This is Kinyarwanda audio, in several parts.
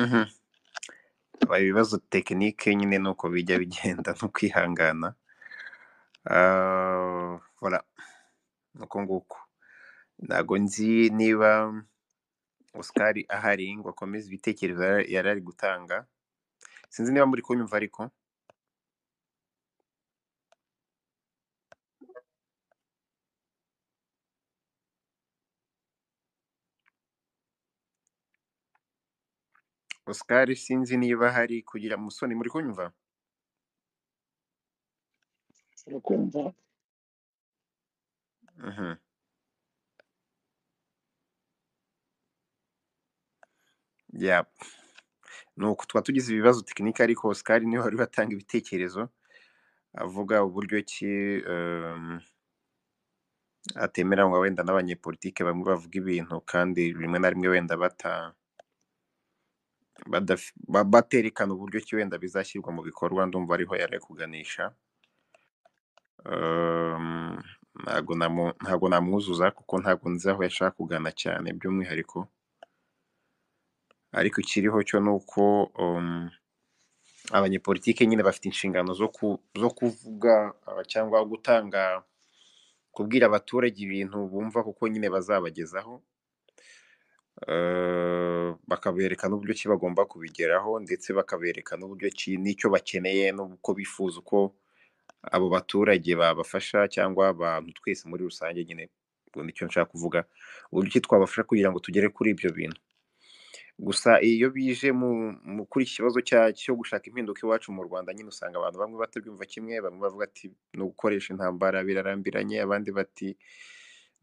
Mhm. Haba ibibazo tekinike nyine ni uko bijya bigenda no kwihangana Ah, voilà ni uko nguko ntabwo nzi niba Oscar ahari ngo akomeze ibitekerezo yari yari ari gutanga sinzi niba muri kunyumva ariko Oscar sinzi niba ahari kugira musoni muri kunyumva urakumva Mhm. Yeah. ni uko tuba tugize ibibazo tekinike ariko Oscar niwe wari watanga ibitekerezo avuga uburyo ki um, atemera ngo wenda n'abanyepolitike bamwe bavuga ibintu kandi rimwe na rimwe wenda bata badaf- ba- baterekana uburyo ki wenda bizashyirwa mu bikorwa ndumva ariho yari ari kuganisha Um, ntago namu- ntago namwuzuza kuko ntago nzi aho yashaka kugana cyane by'umwihariko ariko ikiriho cyo ni uko um, abanyepolitike nyine bafite inshingano zo ku, zo kuvuga uh, cyangwa gutanga kubwira abaturage ibintu bumva kuko nyine bazabagezaho uh, bakabereka n'uburyo ki bagomba kubigeraho ndetse bakabereka n'uburyo ki n'icyo bakeneye n'uko bifuza uko abo baturage babafasha cyangwa abantu twese muri rusange nyine ubwo nicyo nshaka kuvuga uburyo ki twabafasha kugira ngo tugere kuri ibyo bintu gusa iyo bije mu mu kuri iki kibazo cya- cyo gushaka impinduka iwacu mu rwanda nyine usanga abantu bamwe batabyumva kimwe bamwe bavuga ati ni ugukoresha intambara birarambiranye abandi bati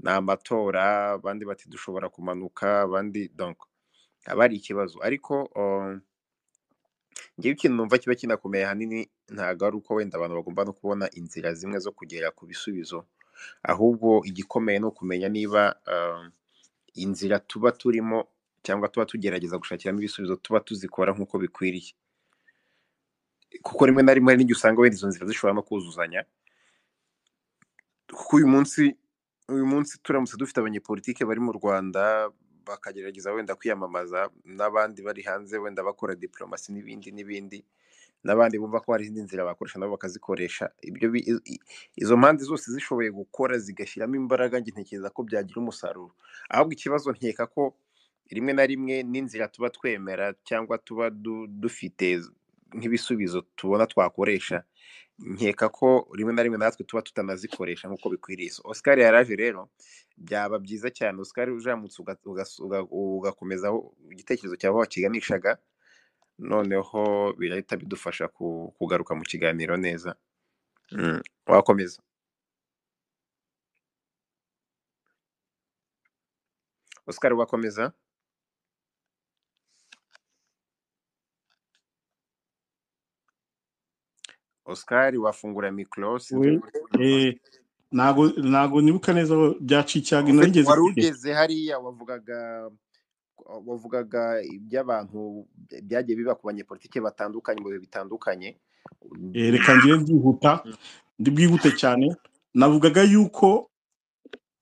ni amatora abandi bati dushobora kumanuka abandi donc haba hari ikibazo ariko um, ngewe ikintu numva kiba kinakomeye ahanini ntabwo ari uko wenda abantu bagomba no kubona inzira zimwe zo kugera ku bisubizo ahubwo igikomeye ni ukumenya niba um, inzira tuba turimo cyangwa tuba tugerageza gushakiramo ibisubizo tuba tuzikora nk'uko bikwiriye kuko rimwe na rimwe hari n'igihe usanga wenda izo nzira zishobora no kuzuzanya kuko uyu munsi uyu munsi turamutse dufite abanyepolitike bari mu rwanda bakagerageza wenda kwiyamamaza n'abandi bari hanze wenda bakora diplomasi n'ibindi n'ibindi n'abandi bumva ko hari izindi nzira bakoresha nabo bakazikoresha ibyo bi- i- i- izo mpande zose zishoboye gukora zigashyiramo imbaraga njye ntekereza ko byagira umusaruro ahubwo ikibazo nkeka ko rimwe na rimwe n'inzira tuba twemera cyangwa tuba du- dufite nk'ibisubizo tubona twakoresha nkeka ko rimwe na rimwe natwe tuba tutanazikoresha nk'uko bikwiriye So, Oscar yaraje rero byaba byiza cyane Oscar ujamutse uga- ugas- uga- ugakomeza aho igitekerezo cyawe wakiganishaga noneho birahita bidufasha ku- kugaruka mu kiganiro neza Mm, wakomeza Oscar wakomeza Oscar wafungura mikoro sinzi we niba uri kunyumva eh, ntago ntago nibuka neza aho byaciye icyago Ufite- narigeze wari kwiga ugeze hariya wavugaga wavugaga iby'abantu byagiye biba ku banyepolitike batandukanye mu bihe bitandukanye Eh, reka ngire byihuta ndi bwihute cyane navugaga yuko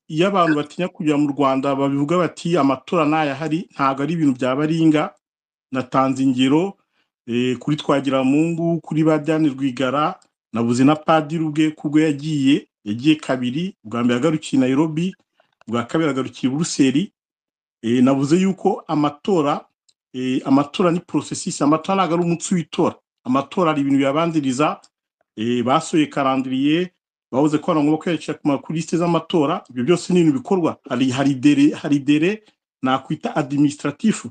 iyo abantu batinya kujya mu rwanda babivuga bati amatora ntayahari ntago ari ibintu bya baringa natanze ingero eh, kuri twagiramungu kuri ba diane rwigara nabuze na padiri ubwe ko ubwo yagiye yagiye kabiri ubwa mbere agarukiye nairobi ubwa kabiri agarukiye i buruseli Eh, navuze yuko amatora eh, amatora ni porosesisi amatora ntabwo ari umunsi w'itora amatora ari ibintu biyabanziriza eh, basohoye karandiriye bavuze ko abantu bagomba kwiyandikisha ku ma- ku lisite z'amatora ibyo byose ni ibintu bikorwa hari hari dere hari dere nakwita adimisitiratifu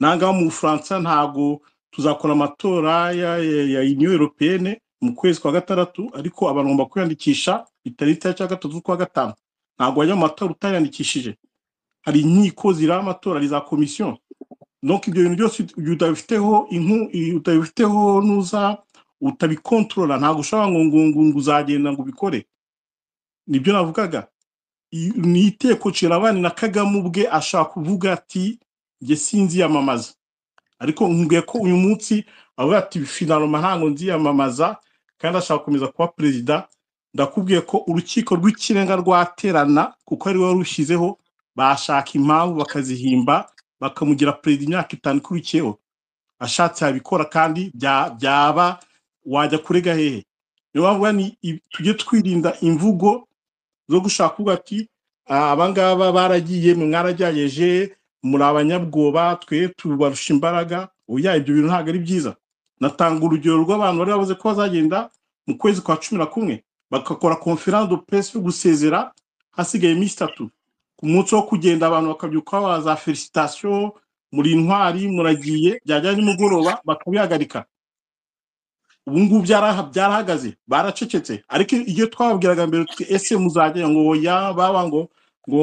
nangaho mu bufaransa ntabwo tuzakora amatora ya, ya, ya uniyo europeyene mu kwezi kwa gatandatu ariko abantu bagomba kwiyandikisha itariki ya cya gatatu z'ukwa gatanu ntabwo wajya mu matora utayandikishije hari inkiko ziriho amatora za komisiyo donc ibyo bintu byose igihe utabifiteho inku i- utabifiteho nuza utabikontorora ntabwo ushobora ngo ngo ngo ngo uzagenda ngo ubikore nibyo navugaga I- ni iteko cirabani na kagame ubwe ashaka kuvuga ati njye sinziyamamaza ariko nkubwiye ko uyu munsi avuga ati finaloma ntango nziyamamaza kandi ashaka gukomeza kuba perezida ndakubwiye ko urukiko rw'ikirenga rwaterana kuko ari we warushyizeho bashaka impamvu bakazihimba bakamugira perezida imyaka itanu ikurikiyeho ashatse yabikora kandi bya- byaba wajya kurega hehe niyo mpamvu ni i- tujye twirinda imvugo zo gushaka kuvuga ati "Ah, abangaba baragiye mwe mwarajyayeje muri abanyabwoba twe tubarusha imbaraga oya ibyo bintu ntabwo ari byiza natanga urugero rw'abantu bari bavuze ko bazagenda mu kwezi kwa cumi na kumwe bagakora conference de presse yo gusezera hasigaye iminsi itatu ku munsi wo kugenda abantu bakabyuka babaza felicitation muri intwari muragiye byajya nimugoroba bakabihagarika ubu ngubu byaraha- byarahagaze baracecetse ariko iyo twababwiraga mbere tuti ese muzajya ngo oya baba ngo ngo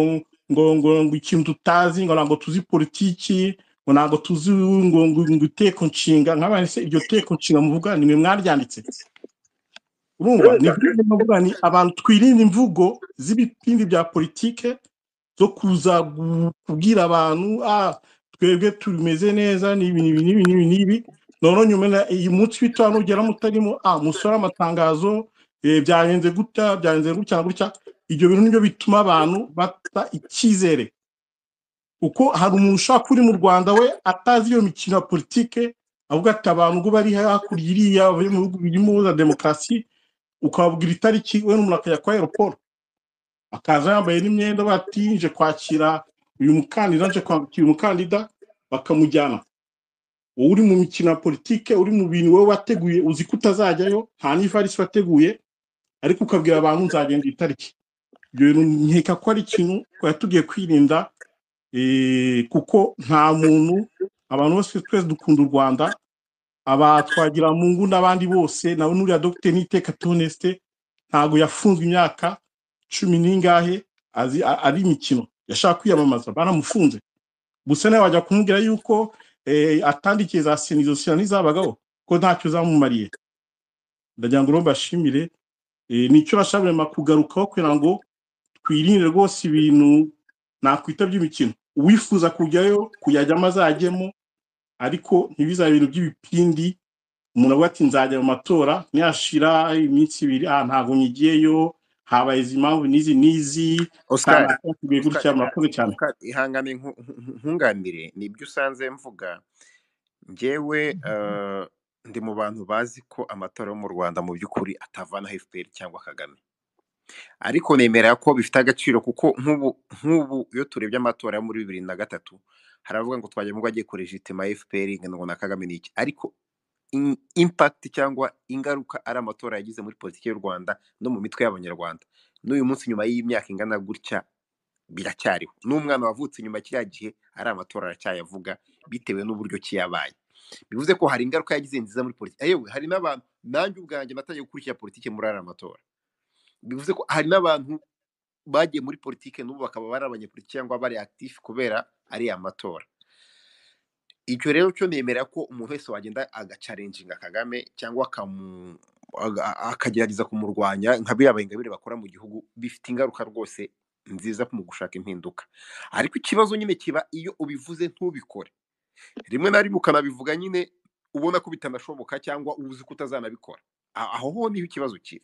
ngo ngo ngo ikintu tutazi ngo ntabwo tuzi politiki ngo ntabwo tuzi ngo ngo ngo iteko nshinga nk'abandi se iryo teko nshinga muvuga ni mwe mwaryanditse urumva ni byo ndimo mvuga ni abantu twirinde imvugo z'ibipindi bya politike zo kuza gu- kubwira abantu ah twebwe tumeze neza n'ibi n'ibi n'ibi n'ibi n'ibi noneho nyuma na- iyi munsi w'itora nugera mutarimo ah musore amatangazo eh, byagenze gutya byagenze gutya na gutya ibyo bintu nibyo bituma abantu bata icyizere kuko hari umuntu ushaka uri mu rwanda we atazi iyo mikino ya politike avuga ati abantu ngo bari hakurya iriya bari mu bihugu birimo za demokarasi ukababwira itariki we n'umuntu akajya kwa aeroport akaza yambaye n'imyenda bati nje kwakira uyu mukandida nje kwakira umukandida bakamujyana wowe uri mu mikino ya politike uri mu bintu wowe wateguye uzi ko utazajyayo nta n'ivarisi wateguye ariko ukabwira abantu nzagenda itariki ibyo bintu nkeka ko ari ikintu twari tugiye kwirinda eh, kuko nta muntu abantu bose twese dukunda u rwanda aba twagira mungu n'abandi bose nawe n'uriya dogiteri n'iteka tunesite ntabwo yafunzwe imyaka cumi n'ingahe azi a- ari imikino yashaka kwiyamamaza baramufunze gusa nawe wajya kumubwira yuko eh, atandikiye za senizosiyo n'izabagaho ko ntacyo zamumariye ndagira ngo urumva ashimire eh, nicyo bashabirema kugarukaho kugira ngo twirinde rwose ibintu nakwita by'imikino uwifuza kujyayo kuyajyamo azajyemo ariko ntibizabe ibintu by'ibipindi umuntu avuga ati nzajya mu matora nihashira iminsi ibiri ah ntabwo nyigiyeyo habaye izi mpamvu n'izi n'izi nta oscar nakaguye oscar gutya iha- murakoze cyane oscar ihangane nku- nku- nkunganire nibyo usanze mvuga njyewe eh, ndi mu bantu bazi ko amatora yo mu rwanda mu by'ukuri atavana fpr cyangwa kagame ariko nemera ko bifite agaciro kuko nk'ubu nk'ubu iyo turebye amatora yo muri bibiri na gatatu hari abavuga ngo twagira ngo agiye korejitima fpr ngo na kagame ni iki ariko in- impact cyangwa ingaruka ari amatora yagize muri politiki y'u Rwanda no mu mitwe y'abanyarwanda n'uyu munsi nyuma y'imyaka ingana gutya biracyariho n'umwana wavutse nyuma kiriya gihe ari amatora aracyayavuga bitewe n'uburyo ki yabaye bivuze ko hari ingaruka yagize nziza muri politiki yewe hari n'abantu nanjye ubwanjye natangiye gukurikira politiki muri ariya matora bivuze ko hari n'abantu bagiye muri politiki n'ubu bakaba bari abanyepolitiki cyangwa bari active kubera ariya matora icyo rero cyo nemera ko umuntu wese wagenda agacarenjinga Kagame cyangwa akamu- aga- akagerageza kumurwanya nka biriya bayingabire bakora mu gihugu bifite ingaruka rwose nziza mu gushaka impinduka ariko ikibazo nyine kiba iyo ubivuze ntubikore rimwe na rimwe ukanabivuga nyine ubona ko bitanashoboka cyangwa uzi ko utazanabikora A- aho ho niho ikibazo kiri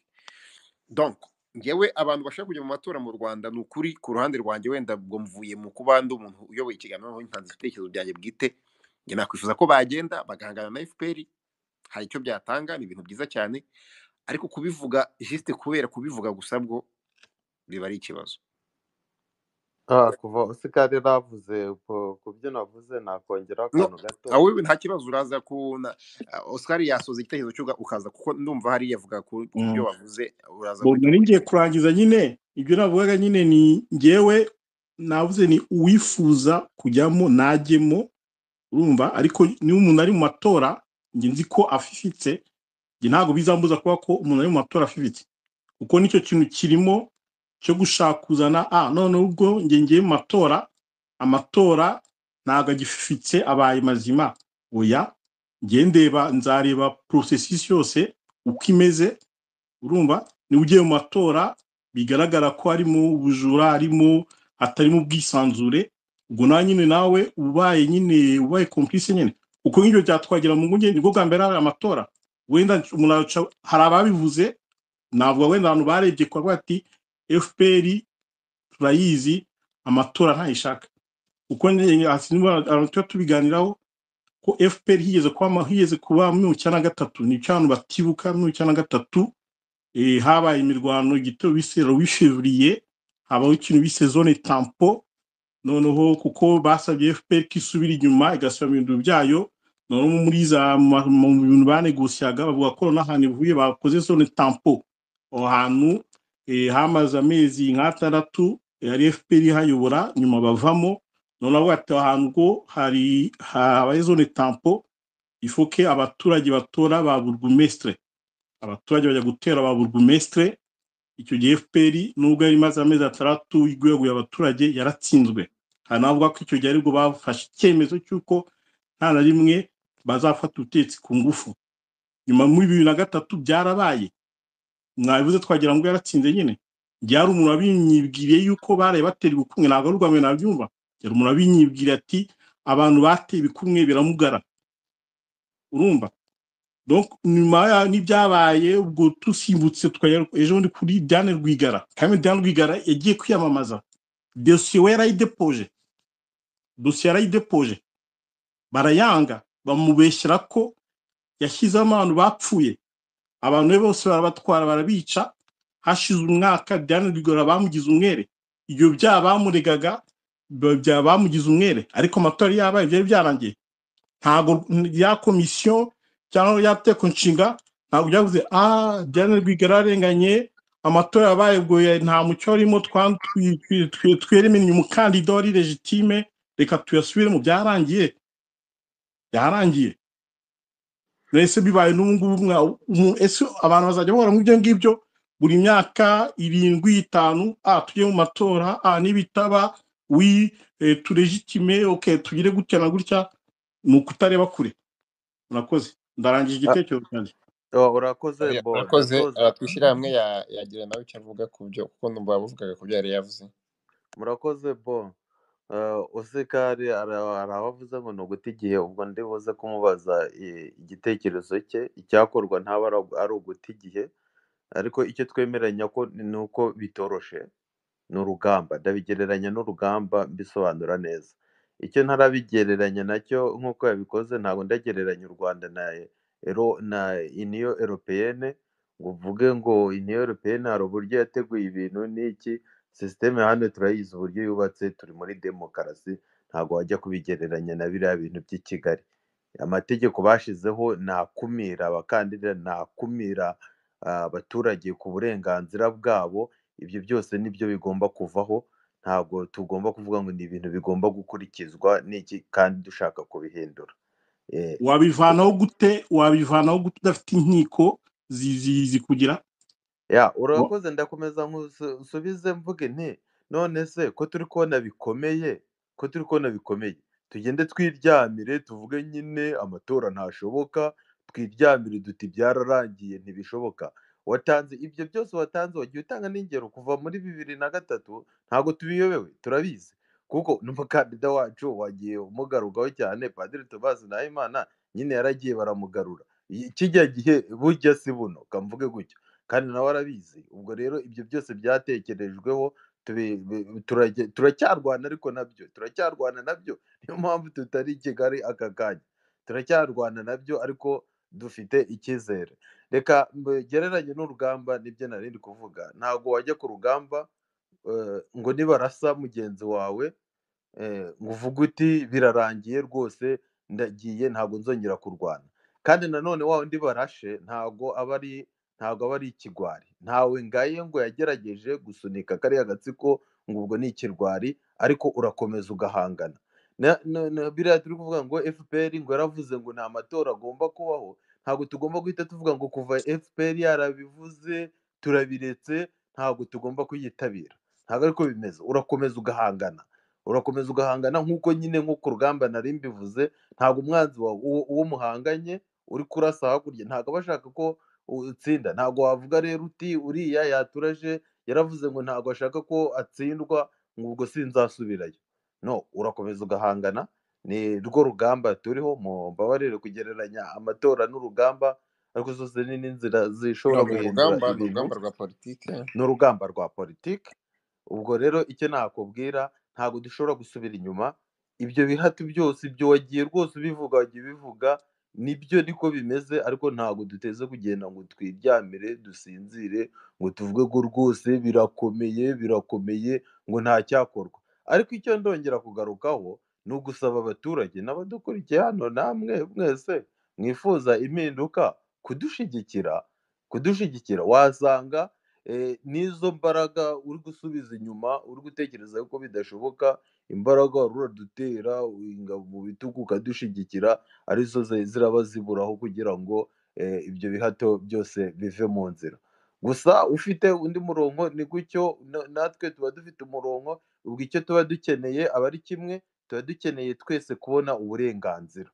donc ngewe abantu bashaka kujya mu matora mu rwanda ni ukuri ku ruhande rwanjye wenda ubwo mvuye mu kuba ndi umuntu uyoboye ikiganiro aho ntanze ibitekerezo byanjye bwite njye nakwifuza ko bagenda bagahangana na fpr hari icyo byatanga ni ibintu byiza cyane ariko kubivuga jisite kubera kubivuga gusa bwo biba ari ikibazo Ah, kuva Oscar rero avuze ku ku byo navuze nakongeraho no akantu gato aho nta kibazo uraza kubona oscar yasoza igitekerezo cy'uga ukaza kuko ndumva hari yavuga ku ku byo Mm. wavuze uraza Ngo nari ngiye kubigarukaho kurangiza nyine ibyo navugaga nyine ni ngewe navuze ni uwifuza kujyamo najyemo urumva ariko niba umuntu ari mu matora njye nzi ko afifitse njye ntabwo bizambuza kuba ko umuntu ari mu matora afifitse kuko nicyo kintu kirimo cyo gushaka kuzana a none ubwo njye ngiye mu matora amatora ntabwo agififitse abaye mazima oya njye ndeba nzareba porosesisi yose uko imeze urumva niba ugiye mu matora bigaragara ko harimo ubujura harimo hatarimo ubwisanzure ubwo nawe nyine nawe ubaye nyine ubaye komplice nyine uko nk'ibyo byatwagira mu nguni nibwo bwa mbere hari amatora wenda umuntu aca- hari ababivuze navuga wenda abantu barebye kwa bati fpr turayizi amatora ntayishaka kuko nyine hasi niba abantu tuba tubiganiraho ko fpr higeze kuba higeze kuba mu bihumbi kimwe na gatatu ni cyo abantu batibuka mu bihumbi kimwe na gatatu eh, habaye imirwano igitero bise rwishevuriye habaho ikintu bise zone tampo noneho kuko basabye fpr ko isubira inyuma igasaba mu bintu byayo noneho muri za ma- mu bintu banegosiyaga bavuga ko noneho ahantu ivuye bakoze zone tampo aho hantu eh, hamaze amezi nk'atandatu yari fpr ihayobora nyuma bavamo noneho bati aho hantu ngo hari habaye zone tampo ifoke abaturage batora ba burugumesitire abaturage bajya gutera ba burugumesitire icyo gihe fpr nubwo yari imaze amezi atandatu igweguye abaturage yaratsinzwe hari n'abavuga ko icyo gihe aribwo bafashe icyemezo cy'uko nta na rimwe bazafata ubutegetsi ku ngufu nyuma muri bibiri na gatatu byarabaye mwabivuze twagira ngo yaratsinze nyine byari umuntu wabinyibwiriye yuko baraye batera ibikumwe ntabwo ari urwamwe nabyumva yari umuntu wabinyibwiriye ati abantu bateye ibikumwe biramugara urumva Donc, nyuma ya- n'ibyabaye ubwo dusimbutse twajya ejo ndi kuri Diane Rwigara kandi Diane Rwigara yagiye kwiyamamaza dosiye we yarayidepoje dosiye yarayidepoje barayanga bamubeshyira ko yashyizemo abantu bapfuye abantu be bose barabatwara barabica hashize umwaka Diane Rwigara bamugize umwere ibyo byaha bamuregaga biba bya- bamugize umwere ariko amatora yari yabaye byari byarangiye ntabwo ya komisiyo cyangwa ya teko nshinga ntabwo byavuze ah Diane Rwigara yararenganye amatora yabaye ubwo ya- nta mucyo warimo twa- twi- twi- twi- tweremenye umukandida wari legitime reka tuyasubiremo byarangiye byarangiye ese bibaye n'ubu ngubu mwa- umu- ese abantu bazajya bahora mu byo ngibyo buri myaka irindwi itanu ah tujye mu matora ah nibitaba wi eh, turegitime ok tugire gutya na gutya ni ukutareba kure murakoze ndarangije Ah, igitekerezo cyanjye Oh, urakoze oya, bo murakoze ndakoze ah, twishyire hamwe ya- yagira nawe icyo avuga ku byo kuko numva yavugaga ku byo yari yavuze murakoze bo Eh, usikari ara- arabavuze ngo ni uguta igihe ubwo ndi buze kumubaza i- igitekerezo cye icyakorwa ntaba ari ari uguta igihe ariko icyo twemeranya ko ni uko bitoroshe ni urugamba ndabigereranya n'urugamba mbisobanura neza icyo ntarabigereranya nacyo nk'uko yabikoze ntabwo ndagereranya u rwanda na ero na iniyo eropeyene ngo uvuge ngo iniyo eropeyene hari uburyo yateguye ibintu n'iki sisiteme hano turayizi uburyo yubatse turi muri demokarasi ntabwo wajya kubigereranya na biriya bintu by'i kigali amategeko bashizeho ntakumira abakandida ntakumira ah, abaturage ku burenganzira bwabo ibyo byose nibyo bigomba kuvaho ntabwo tugomba kuvuga ngo ni ibintu bigomba gukurikizwa n'iki kandi dushaka kubihindura Eh, wabivanaho gute wabivanaho gute udafite inkiko zi- zi- zikugira ya Wa- urakoze ndakomeza nkusu- nsubize mvuge nti none se ko turi kubona bikomeye ko turi kubona bikomeye tugende twiryamire tuvuge nyine amatora ntashoboka twiryamire duti byararangiye ntibishoboka watanze ibyo byose watanze wagiye utanga n'ingero kuva muri bibiri na gatatu ntabwo tubiyobewe turabizi kuko n'umukandida wacu wagiye umugarukaho cyane padiri tobazi nahimana nyine yaragiye baramugarura kijya gihe bujya si buno kamvuge gutyo kandi nawe arabizi ubwo rero ibyo byose byatekerejweho tubi- bi- turage- turacyarwana ariko nabyo turacyarwana nabyo niyo mpamvu tutari i kigali aka kanya turacyarwana nabyo ariko dufite icyizere reka mgereranye n'urugamba nibyo nari ndi kuvuga ntabwo wajya ku rugamba eh, ngo nibarasa mugenzi wawe eh, ngo uvuge uti birarangiye rwose ndagiye ntabwo nzongera kurwana kandi nanone wa undi barashe ntabwo aba ari ntabwo aba ari ikigwari ntawe ngaye ngo yagerageje gusunika kariya gatsiko ngo ubwo ni ikirwari ariko urakomeza ugahangana na, na, na, biriya turi kuvuga ngo fpr ngo yaravuze ngo nta matora agomba kubaho ntabwo tugomba guhita tuvuga ngo kuva fpr yarabivuze turabiretse ntabwo tugomba kuyitabira ntabwo ariko bimeze urakomeza ugahangana urakomeza ugahangana nk'uko nyine nko ku rugamba nari mbivuze ntabwo umwanzi wawe uwo uwo muhanganye uri kurasa hakurya ntabwo aba ashaka ko utsinda ntabwo wavuga rero uti uriya yaturaje yaravuze ngo ntabwo ashaka ko atsindwa ngo ubwo sinzasubirayo no urakomeza ugahangana ni rwo rugamba turiho mumbabarire kugereranya amatora n'urugamba ariko zose ni n'inzira zishobora no ni guhindura urugamba ni ibintu urugamba rwa politiki n'urugamba rwa politiki ubwo rero icyo nakubwira ntabwo dushobora gusubira inyuma ibyo bihati byose ibyo wagiye rwose ubivuga wagiye ubivuga nibyo niko bimeze ariko ntabwo duteze kugenda ngo twiryamire dusinzire ngo tuvuge ko rwose birakomeye birakomeye ngo nta cyakorwa ariko icyo ndongera kugarukaho ni ugusaba abaturage n'abadukurikiye hano namwe mwese mwifuza impinduka kudushyigikira kudushyigikira wasanga eh, n'izo mbaraga uri gusubiza inyuma uri gutekereza ko bidashoboka imbaraga wari uradutera ingabo mu bitugu ukadushyigikira arizo zari ziraba ziburaho kugira ngo eh, ibyo bihato byose bive mu nzira gusa ufite undi murongo ni gutyo na- natwe tuba dufite umurongo ubwo icyo tuba dukeneye aba ari kimwe tuba dukeneye twese kubona uburenganzira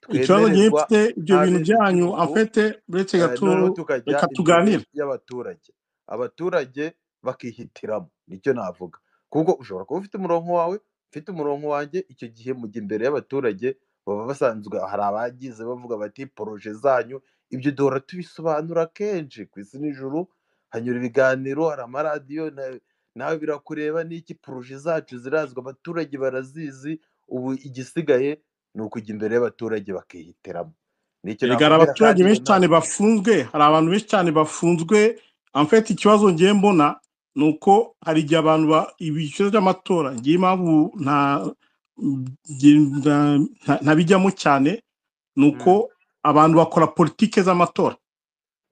ikibazo njyewe twemererwa mfite ibyo bintu nk'abenegihugu byanyu afete uretse eh, gato noneho tukajya reka imbere tuganire y'abaturage abaturage bakihitiramo nicyo navuga kuko ushobora kuba ufite umurongo wawe ufite umurongo wanjye icyo gihe mujya imbere y'abaturage baba basanzwe hari abagize bavuga bati poroje zanyu ibyo duhora tubisobanura kenshi ku isi n'ijuru hanyura ibiganiro hari amaradiyo na- nawe birakureba n'iki poroje zacu zirazwi abaturage barazizi ubu igisigaye ni ukujya imbere y'abaturage bakihitiramo nicyo erega hari navuga abaturage biraganira benshi cyane nawe bafunzwe hari abantu benshi cyane bafunzwe amfete ikibazo ngiye mbona ni uko hari igihe abantu ba- ibyiciro by'amatora ngiye impamvu nta nta- ntabijyamo cyane ni uko Mm. abantu bakora politike z'amatora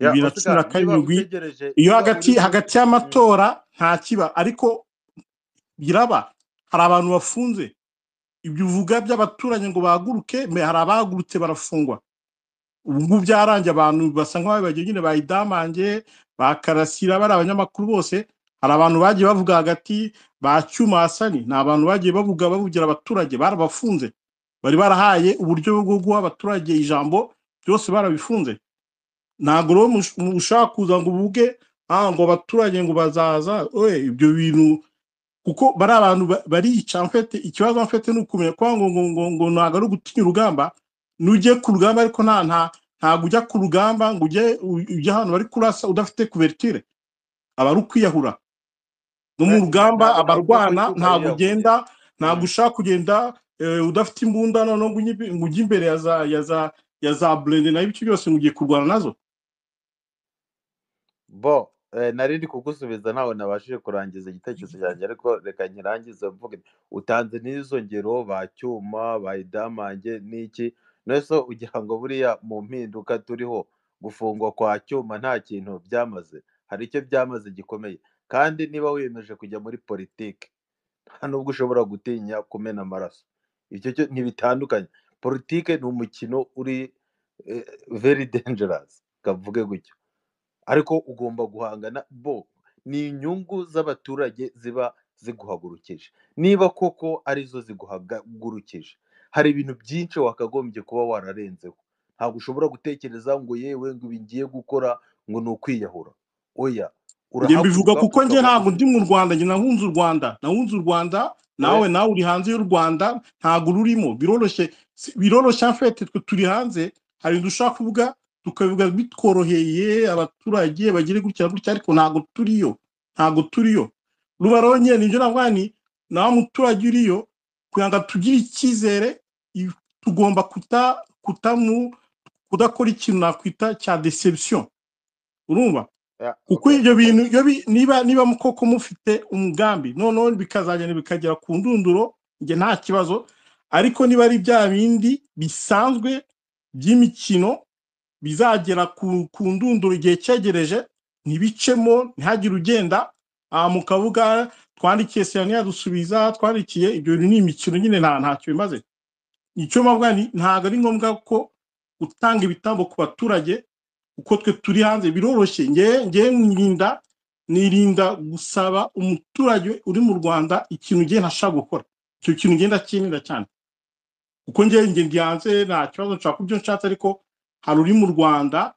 ya bibiri na cumi oscar na niba karindwi utegereje iyo niba uri hagati mu hagati Mm. y'amatora nta kiba ariko biraba hari abantu bafunze ibyo uvuga by'abaturanyi ngo bahaguruke me- hari abahagurutse barafungwa ubu ngubu byarangiye abantu basa nk'aho bagiye nyine bayidamange bakarasira bari abanyamakuru bose hari abantu bagiye bavuga hagati ba cyumasani ni abantu bagiye bavuga bavugira abaturage barabafunze bari barahaye uburyo bwo guha abaturage ijambo byose barabifunze ntabwo rero mush- mu- ushaka kuza ngo uvuge "Ah, ngo abaturage ngo bazaza we ibyo bintu kuko bari abantu ba- barica mfite ikibazo mfite ni ukumenya ko ngo ngo ngo ngo ntabwo ari ugutinya urugamba n'ujye ku rugamba ariko nta nta ntabwo ujya ku rugamba ngo ujye u- ujye ahantu bari kurasa udafite kuvertire aba ari ukwiyahura no mu Eh, nta- rugamba ntabwo navuga ko abarwana icyuma ntabwo yiyahuye ugenda ntabwo Mm. ushaka kugenda eh, udafite imbunda noneho ngo ujye imbe- ngo ujye imbere ya za ya za ya za burende nayo ibyo byose ngo ugiye kurwana nazo bo eh, nari ndi kugusubiza ntawe nabashije kurangiza igitekerezo cyanjye ariko reka nkirangize mvuge nti, utanze n'izo ngero ba cyuma ba idamange n'iki nese ugira ngo buriya mu mpinduka turiho gufungwa kwa cyuma nta kintu byamaze hari icyo byamaze gikomeye kandi niba wiyemeje kujya muri politiki nta nubwo ushobora gutinya kumena amaraso ibyo cyo ntibitandukanye politike ni umukino uri eh, very dangerous kavuge gutyo ariko ugomba guhangana bo ni inyungu z'abaturage ziba ziguhagurukije niba koko arizo ziguhagurukije hari ibintu byinshi wakagombye kuba wararenzeho ntabwo ushobora gutekereza ngo yewe ngo ibi ngiye gukora ngo ni ukwiyahura oya njye mbivuga urahaguruka kuko njye ukaba ntabwo ndi ufite mu rwanda njye nahunze u rwanda nahunze u rwanda oya nawe nawe uri hanze y'u rwanda ntabwo rurimo biroroshye si- biroroshye afete twe turi hanze hari ibintu dushaka kuvuga tukabivuga bitworoheye abaturage bagire gutya na gutya ariko ntabwo turiyo ntabwo turiyo ruba rero nyine nibyo navuga ni nawe muturage uriyo kugira ngo tugire icyizere i- tugomba kuta kutamu kudakora ikintu nakwita cya deception urumva ya kuko okay ibyo okay bintu iyo bi- niba niba mu- koko mufite umugambi noneho bikazagenda bikagera ku ndunduro njye nta kibazo ariko niba ari bya bindi bisanzwe by'imikino bizagera ku, ku ndunduro igihe cyegereje ntibicemo ntihagire ugenda aha mu kabuga twandikiye sena yadusubiza twandikiye ibyo bintu ni imikino nyine nta ntacyo bimaze icyo mbavuga ni ntabwo ari ngombwa ko utanga ibitambo ku baturage kuko twe turi hanze biroroshye ngewe ngewe nirinda nirinda gusaba umuturage uri mu rwanda ikintu ngewe ntashaka gukora icyo kintu ngenda cyirinda cyane kuko ngewe nge ndi hanze nta kibazo nshaka kubyo nshatse ariko hari uri mu rwanda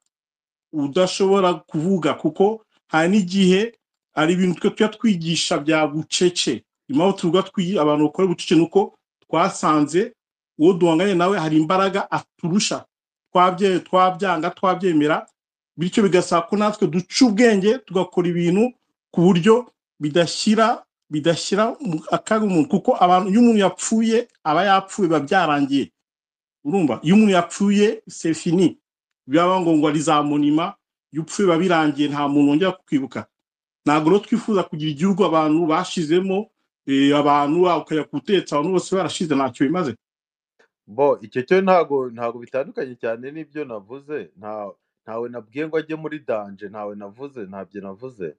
udashobora kuvuga kuko hari n'igihe hari ibintu twe tujya twigisha bya bucece impamvu tuvuga twi- abantu bakora bucece ni uko twasanze uwo duhanganye nawe hari imbaraga aturusha twabye twabyanga twabyemera bityo bigasaba ko natwe duca ubwenge tugakora ibintu ku buryo bidashyira bidashyira mu akaga umuntu kuko abantu iyo umuntu yapfuye aba yapfuye biba byarangiye urumva iyo umuntu yapfuye c'est fini biba ngo ngo arizamonima iyo upfuye biba birangiye nta muntu wongera kukwibuka ntabwo rero twifuza kugira igihugu abantu bashizemo eh, abantu ah, ukajya kutetsa abantu bose barashize ntacyo bimaze bo icyo cyo ntago ntago bitandukanye cyane n'ibyo navuze nta ntawe nabwiye ngo ajye muri danje ntawe navuze ntabyo navuze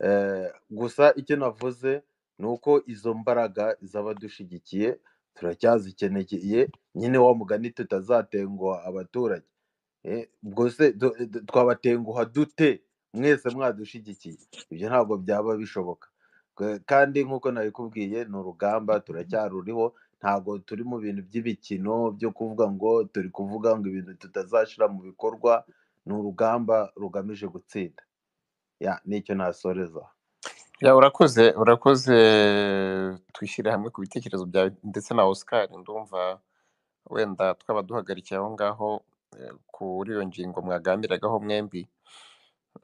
Eh, gusa icyo navuze ni uko izo mbaraga z'abadushyigikiye turacyazikeneye nyine wa mugani tutazatenguha abaturage Eh, ubwo se du- du- twabatenguha dute mwese mwadushyigikiye ibyo ntabwo byaba bishoboka K- kandi nk'uko nabikubwiye ni urugamba turacyaruriho ntabwo turi mu bintu by'ibikino byo kuvuga ngo turi kuvuga ngo ibintu tutazashyira mu bikorwa ni urugamba rugamije gutsinda ya nicyo nasoreza Ya, urakoze urakoze twishyire hamwe ku bitekerezo byawe ndetse na Oscar ndumva wenda twaba duhagarikiye aho ngaho eh, kuri iyo ngingo mwaganiragaho mwembi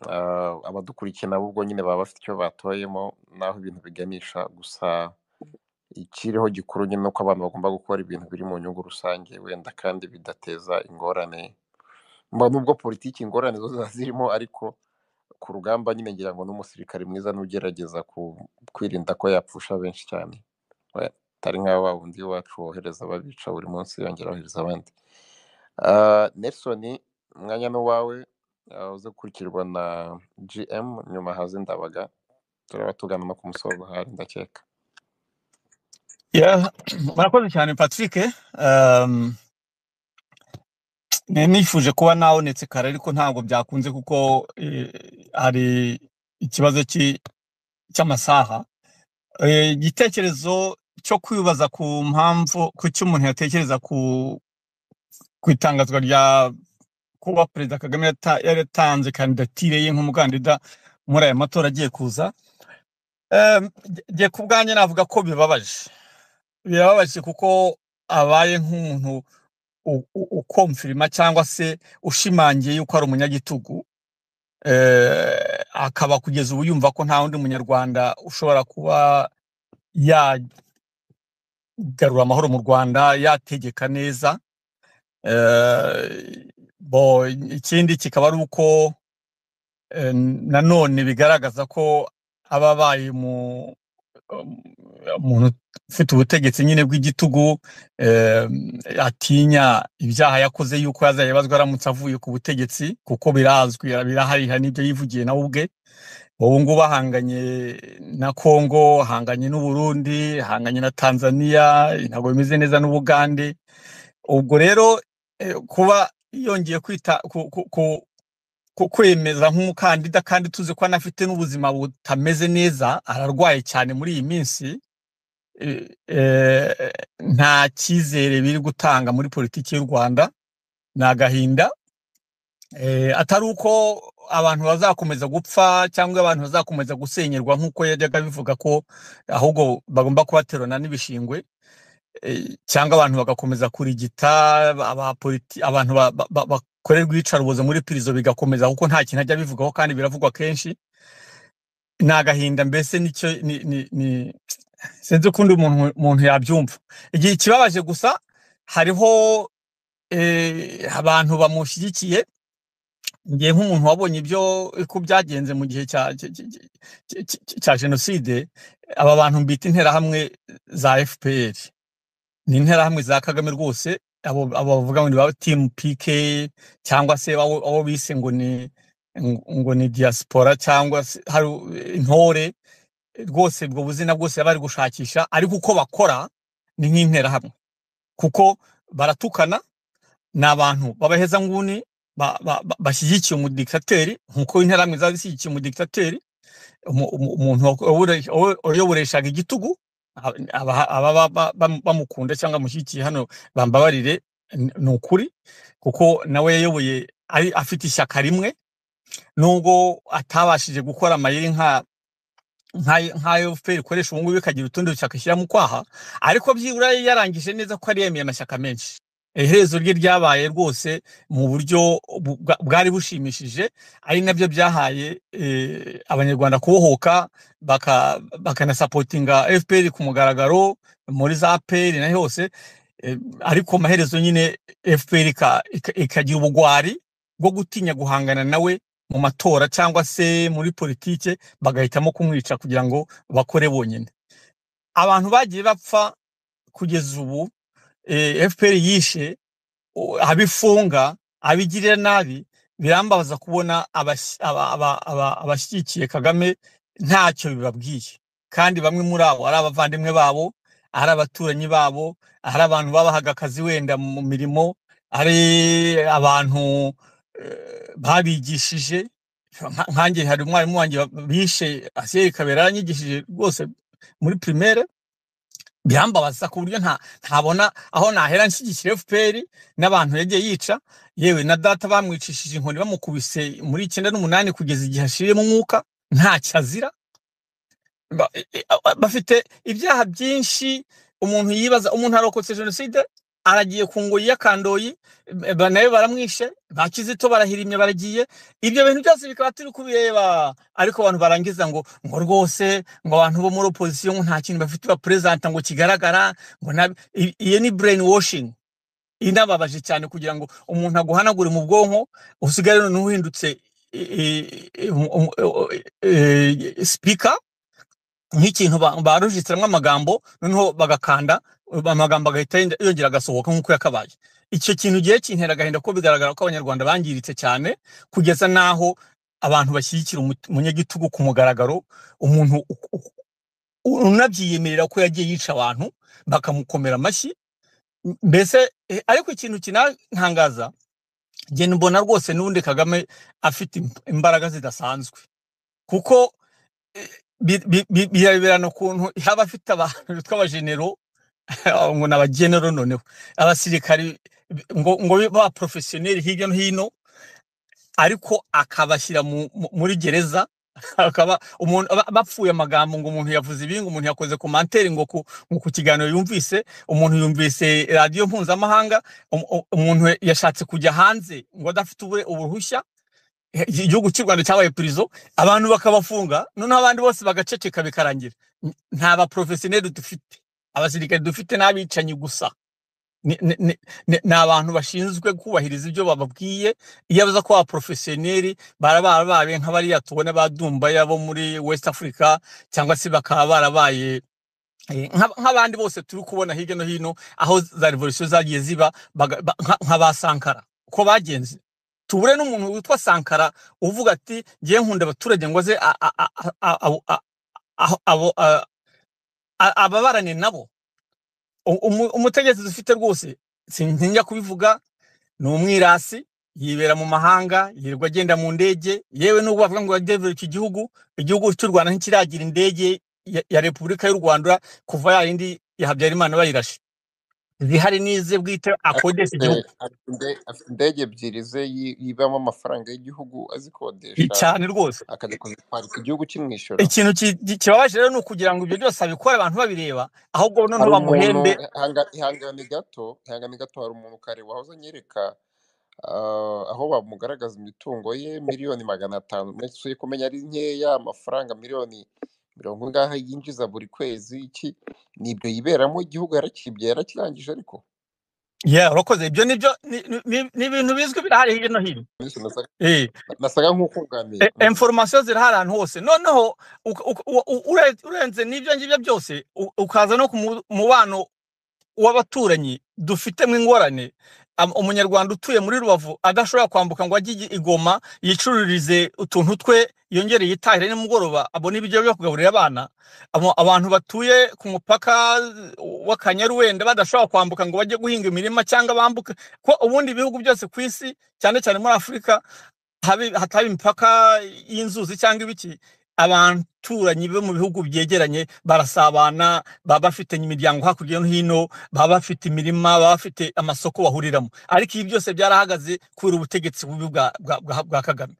Ah, abadukurikiye nabo ubwo nyine baba bafite icyo batoyemo n'aho ibintu biganisha gusa ikiriho gikuru nyine ni uko abantu bagomba gukora ibintu biri mu nyungu rusange wenda kandi bidateza ingorane mba nubwo politiki ingorane zo ziba zirimo ariko ku rugamba nyine ngira ngo n'umusirikare mwiza n'ugerageza ku kwirinda ko yapfusha benshi cyane We- atari nka wa wundi wacu wohereza ababica buri munsi yongera wohereza abandi Ah, nelson umwanya n'uwawe ah, uze gukurikirwa na gm nyuma haze ndabaga turaba tugana no ku musozo hari ndakeka Yeah, murakoze cyane Patrick. Um, ne- nifuje kuba nabonetse kare ariko ntabwo byakunze kuko eh, hari ikibazo cy'i- cy'amasaha. Eh, Igitekerezo cyo kwibaza ku mpamvu ku cyo umuntu yatekereza ku ku itangazwa rya kuba Perezida Kagame yata- yaratanze kandidatire ye nk'umukandida muri aya matora agiye kuza. Em, nge- Nge ku bwanjye navuga ko bibabaje. Birababaje kuko abaye nk'umuntu u- u- ukomfirima cyangwa se ushimangiye yuko ari umunyagitugu eh, akaba kugeza ubu yumva ko nta wundi munyarwanda ushobora kuba yagarura amahoro mu rwanda yategeka neza eh, bo ikindi kikaba ari uko eh, nanone bigaragaza ko aba abaye mu um, umuntu ufite ubutegetsi nyine bw'igitugu eh, atinya ibyaha yakoze yuko yazayabazwa aramutse avuye ku butegetsi kuko birazwi birahariha n'ibyo yivugiye nawe ubwe ubu ngubu ahanganye na kongo ahanganye n'u Burundi ahanganye na tanzania ntabwo bimeze neza n'ubugande ubwo rero eh, kuba yongeye kwita ku, ku, ku, ku- kwemeza nk'umukandida kandi tuzi ko anafite n'ubuzima butameze neza ararwaye cyane muri iyi minsi eh, eh, nta cyizere biri gutanga muri politiki y'u rwanda ni agahinda eh, atari uko abantu bazakomeza gupfa cyangwa abantu bazakomeza gusenyerwa nk'uko yajyaga abivuga ko ahubwo bagomba kubaterurana n'ibishingwe eh, cyangwa abantu bagakomeza kurigita abapoliti abantu ba- ba- ba- bakorerwa iyicarubozo muri pirizo bigakomeza kuko nta kintu ajya abivugaho kandi biravugwa kenshi ni agahinda mbese nicyo ni, ni, ni sinzi ukundi umuntu umuntu yabyumva igihe ikibabaje gusa hariho eh, abantu bamushyigikiye ngiye nk'umuntu wabonye ibyo uko byagenze mu gihe cya cya cya- cya- cya- cya jenoside aba bantu mbita interahamwe za fpr ni interahamwe za kagame rwose abo abo bavuga ngo ni ba timu pike cyangwa se abo abo bise ngo ni ngo ni diaspora cyangwa se hari intore rwose ubwo buzina bwose bari gushakisha ariko uko bakora ni nk'interahamwe kuko baratukana ni abantu babaheza nguni ba- ba- ba- bashyigikiye umudiktateri nk'uko interahamwe zari zishyigikiye umudiktateri umu- umu- umuntu wawure- wawe- wayoboreshaga igitugu aba- aba- ababa ba- bam- bamukunda cyangwa bamushyigikiye hano bambabarire ni ni ukuri kuko nawe yayoboye ari afite ishyaka rimwe nubwo atabashije gukora amayeri nka nka nka FPR ikoresha ubu ngubu ikagira utundi dushyaka ishyira mu kwaha ariko byibura yarangije neza ko ari yemeye amashyaka menshi iherezo rye ryabaye rwose mu buryo bwa- bwari bushimishije ari nabyo byahaye eh, abanyarwanda kubohoka baka- bakanasapotinga fpr ku mugaragaro muri za pr na hose Eh, ariko amaherezo nyine fpr ika- ika- ikagira ubugwari bwo gutinya guhangana nawe mu matora cyangwa se muri politike bagahitamo kumwica kugira ngo bakore bonyine abantu bagiye bapfa kugeza ubu eh, fpr yishe u- abo ifunga abo igirira nabi birambabaza kubona abas- aba- aba- aba- abashyigikiye kagame ntacyo bibabwiye kandi bamwe muri abo ari abavandimwe babo ari abaturanyi babo ari abantu babahaga akazi wenda mu mirimo ari abantu eh, babigishije Nka- nkanjye hari umwarimu wanjye wa- bishe asiyeri kabera yaranyigishije rwose muri primaire birambabaza ku buryo nta ntabona aho nahera nshyigikira fpr n'abantu yagiye yica yewe na data bamwicishije inkoni bamukubise muri icyenda n'umunani kugeza igihe ashiriyemo umwuka ntacyo azira Ba- e- e- a- a- bafite ibyaha byinshi umuntu yibaza umuntu arokotse jenoside aragiye ku ngoyi y'akandoyi e, ba- nawe baramwishe ba kizito barahirimye baragiye ibyo bintu byose bikaba turi kubireba ariko abantu barangiza ngo ngo rwose ngo abantu bo muri opozisiyo ngo nta kintu bafite baperezanta ngo kigaragara ngo nabi- i- iyi ni brain washing inababaje cyane kugira ngo umuntu aguhanagure mu bwonko usigare none uhindutse speaker nk'ikintu ba- barujitiramwo amagambo noneho bagakanda amagambo agahita yenda- yongera agasohoka nk'uko yakabaye icyo kintu gihe kintera agahinda ko bigaragara ko abanyarwanda bangiritse cyane kugeza n'aho abantu bashyigikira umu- umunyagitugu ku mugaragaro umuntu u- u- u- unabyiyemerera ko yagiye yica abantu bakamukomera amashyi M- mbese eh, ariko ikintu kinantangaza njye mbona rwose n'ubundi kagame afite im- imbaraga zidasanzwe kuko bi- bi- bi- biraberana ukuntu yaba afite abantu bitwa abajenero ngo ni abagenero noneho abasirikari bi- ngo ngo bibe ba porofesiyoneri hirya no hino ariko akabashyira mu- mu- muri gereza akaba umuntu ba- bapfuye amagambo ngo umuntu yavuze ibi ngo umuntu yakoze komantere ngo ku ngo ku kiganiro yumvise umuntu yumvise radiyo mpuzamahanga um- um- umuntu yashatse kujya hanze ngo adafite ubure- uruhushya i- igihugu cy'u Rwanda cyabaye pirizo abantu bakabafunga noneho abandi bose bagaceceka bikarangira N- nta baporofesiyoneri dufite abasirikare dufite n'abicanyi gusa ni ni- ni- ni- ni abantu bashinzwe kubahiriza ibyo bababwiye iyo baza ko abaporofesiyoneri barabara babe nk'abariya tubona ba dumbaya bo muri west africa cyangwa se bakaba barabaye Eh, nka- nk'abandi bose turi kubona hirya no hino aho za revolisiyo zagiye ziba baga- ba- nka nka ba sankara uko bagenze tubure n'umuntu witwa sankara uvuga ati ngiye nkunda abaturage ngo aze a- a- a- a- abo- a- aho- abo- a- a- ababarane nabo U- umu- umutegetsi dufite rwose sintinya kubivuga ni umwirasi yibera mu mahanga yirirwa agenda mu ndege yewe n'ubwo bavuga ngo yadevelop iki gihugu igihugu cy'u rwanda ntikiragira indege ya, ya repubulika y'u rwanda kuva ya yindi ya habyarimana bayirashe zihari n'ize bwite akodesha afite igihugu afite inde- afite indege ebyiri ze yi- yibamo amafaranga y'igihugu Ni azikodesha cyane rwose akajya kuzitwara ku gihugu kimwishyura ikintu ki- ki- kibabaje rero ni ukugira ngo ibyo byose abikore abantu babireba ahubwo noneho hari umuntu bamuhembe ihanga- ihangane gato ihangane gato hari umuntu kare wahoze anyereka ah, aho bamugaragaza imitungo ye miliyoni magana atanu nasuye kumenya ari nkeya amafaranga miliyoni mirongo ingahe yinjiza buri kwezi iki nibyo yiberamo igihugu yarakibye yarakirangije ariko yeah urakoze ibyo nibyo ni ni- ni- ni ibintu bizwi birahari hirya no hino Miss nasaga eh nasaga nk'ukungamiye E- information ziri ahantu hose noneho uka- uka- u- u- ure- urenze n'ibyo ngibyo byose u- ukaza no ku mu- mubano w'abaturanyi dufitemo ingorane Am- umunyarwanda utuye muri rubavu adashobora kwambuka ngo ajye i igoma yicururize utuntu twe yongere yitahire nimugoroba abone ibiryo byo kugaburira abana Abo- abantu batuye ku mupaka w'akanyaru wenda badashobora kwambuka ngo bajye guhinga imirima cyangwa bambuke ko ubundi ibihugu byose ku isi cyane cyane muri afurika habe- hataba imipaka y'inzuzi cyangwa ibiki abaturanyi bo mu bihugu byegeranye barasabana baba bafitanye imiryango hakurya no hino baba bafite imirima baba bafite amasoko bahuriramo ariko ibi byose byarahagaze kubera ubutegetsi bubi bwa bwa- bwa- bwa kagame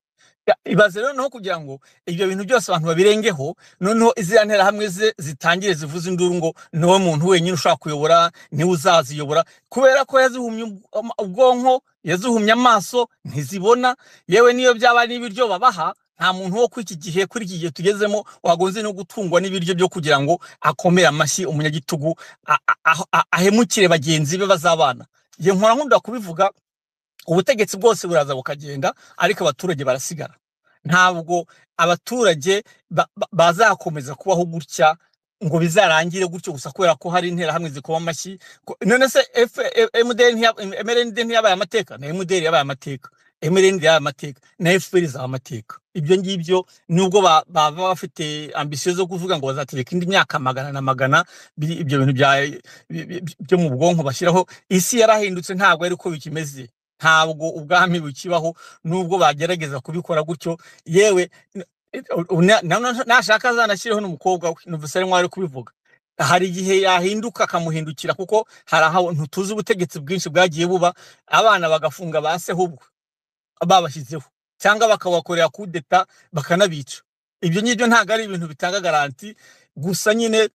Ya, ibaze noneho kugira ngo ibyo bintu byose abantu babirengeho noneho iziriya nterahamwe ze zitangire zivuze induru ngo niwe muntu wenyine ushobora kuyobora niwe uzaziyobora kubera ko yazihumye ubw- ama- ubwonko yazihumye amaso ntizibona yewe niyo byaba ari ibiryo babaha nta muntu wo kuri iki gihe kuri iki gihe tugezemo wagonze no gutungwa n'ibiryo byo kugira ngo akomere amashyi umunyagitugu a- a- a- a- ahemukire bagenzi be bazabana Njye nkora nkunda kubivuga ubutegetsi bwose buraza bukagenda ariko abaturage barasigara ntabwo abaturage ba- ba- bazakomeza kubaho gutya ngo bizarangire gutyo gusa kubera ko hari interahamwe zikoma amashyi ko- none se F- E- MDN ntiya- MLND ntiyabaye amateka na MDR yabaye amateka MLND yabaye amateka na FPR izaba amateka ibyo ngibyo nubwo ba- baba bafite ambisiyo zo kuvuga ngo bazategeka indi myaka magana na magana biri- ibyo bintu bya- bi- bi- bi- byo mu bwonko bashyiraho isi yarahindutse ntabwo ari ko bikimeze ntabwo ubwami bukibaho nubwo bagerageza kubikora gutyo yewe n- u- na- na- na- nashaka azanashyireho n'umukobwa we numvise ari nk'aho ari kubivuga hari igihe yahinduka akamuhindukira kuko hari ahantu tuzi ubutegetsi bwinshi bwagiye buba abana bagafunga ba sehubwo babashyizeho cyangwa bakabakorera kudeta bakanabica ibyo ngibyo ntabwo ari ibintu bitanga garanti gusa nyine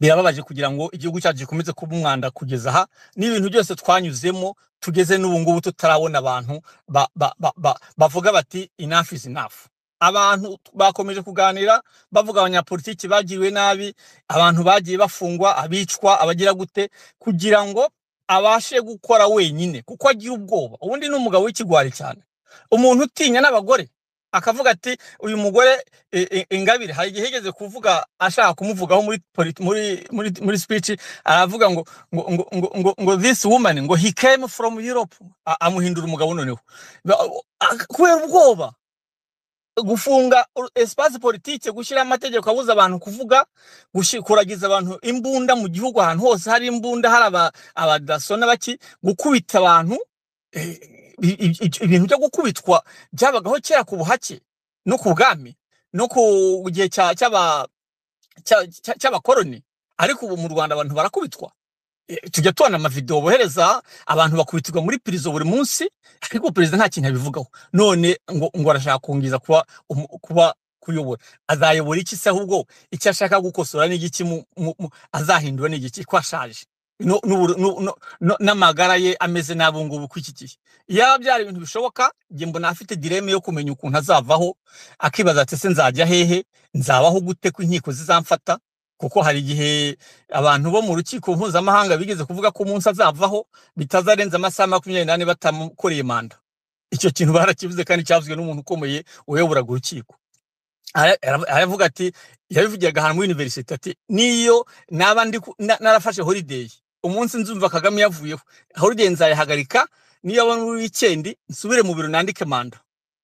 birababaje kugira ngo igihugu cyacu gikomeze kuba umwanda kugeza aha n'ibintu byose twanyuzemo tugeze n'ubu ngubu tutarabona abantu ba- ba- ba- ba- bavuga bati enough is enough abantu bakomeje kuganira bavuga abanyapolitiki bagiriwe nabi abantu bagiye bafungwa abicwa abagira gute kugira ngo abashe gukora wenyine kuko agira ubwoba ubundi ni umugabo w'ikigwari cyane umuntu utinya n'abagore akavuga ati uyu mugore e- e- Ingabire hari igihe yigeze kuvuga ashaka kumuvugaho muri polit- muri muri muri speech aravuga ngo ngo ngo ngo, ngo, ngo this woman ngo he came from Europe A- amuhindura umugabo noneho Ba- a- kubera ubwoba gufunga ur- espace politique gushyira amategeko abuza abantu kuvuga gushi- kuragiza abantu imbunda mu gihugu ahantu hose hari imbunda hari aba abadaso n'abaki gukubita abantu eh, i- i- i- ibintu byo gukubitwa byabagaho kera ku buhake no ku bwami no ku gihe cya- cy'aba- cya- cya- cy'abakoroni ariko ubu mu rwanda abantu barakubitwa Eh, tujya tubona amavidewo bohereza abantu bakubitirwa muri pirizo buri munsi ariko perezida nta kintu abivugaho none ngo ngo arashaka kungiza kuba umu- kuba kuyobora azayobora iki se ahubwo icyo ashaka gukosora n'igiki azahindura n'igiki ko ashaje No- n'uburo- nu- nu- nu- n'amagara ye ameze n'abo ngubu ku iki gihe yaba byari ibintu bishoboka njye mbona afite direme yo kumenya ukuntu azavaho akibaza ati se nzajya hehe nzabaho gute ko inkiko zizamfata kuko hari igihe abantu bo mu rukiko mpuzamahanga bigeze kuvuga ko umunsi azavaho bitazarenza amasaha makumyabiri n'ane batamukoreye manda icyo kintu barakivuze kandi cyavuzwe n'umuntu ukomeye wayoboraga urukiko Ara- ara- aravuga ati yabivugiraga ahantu muri universite ati niyo naba ndi ku- na- narafashe holiday umunsi nzumva kagame yavuyeho holiday nzayihagarika niyo abona muri weekend nsubire mu biro nandike manda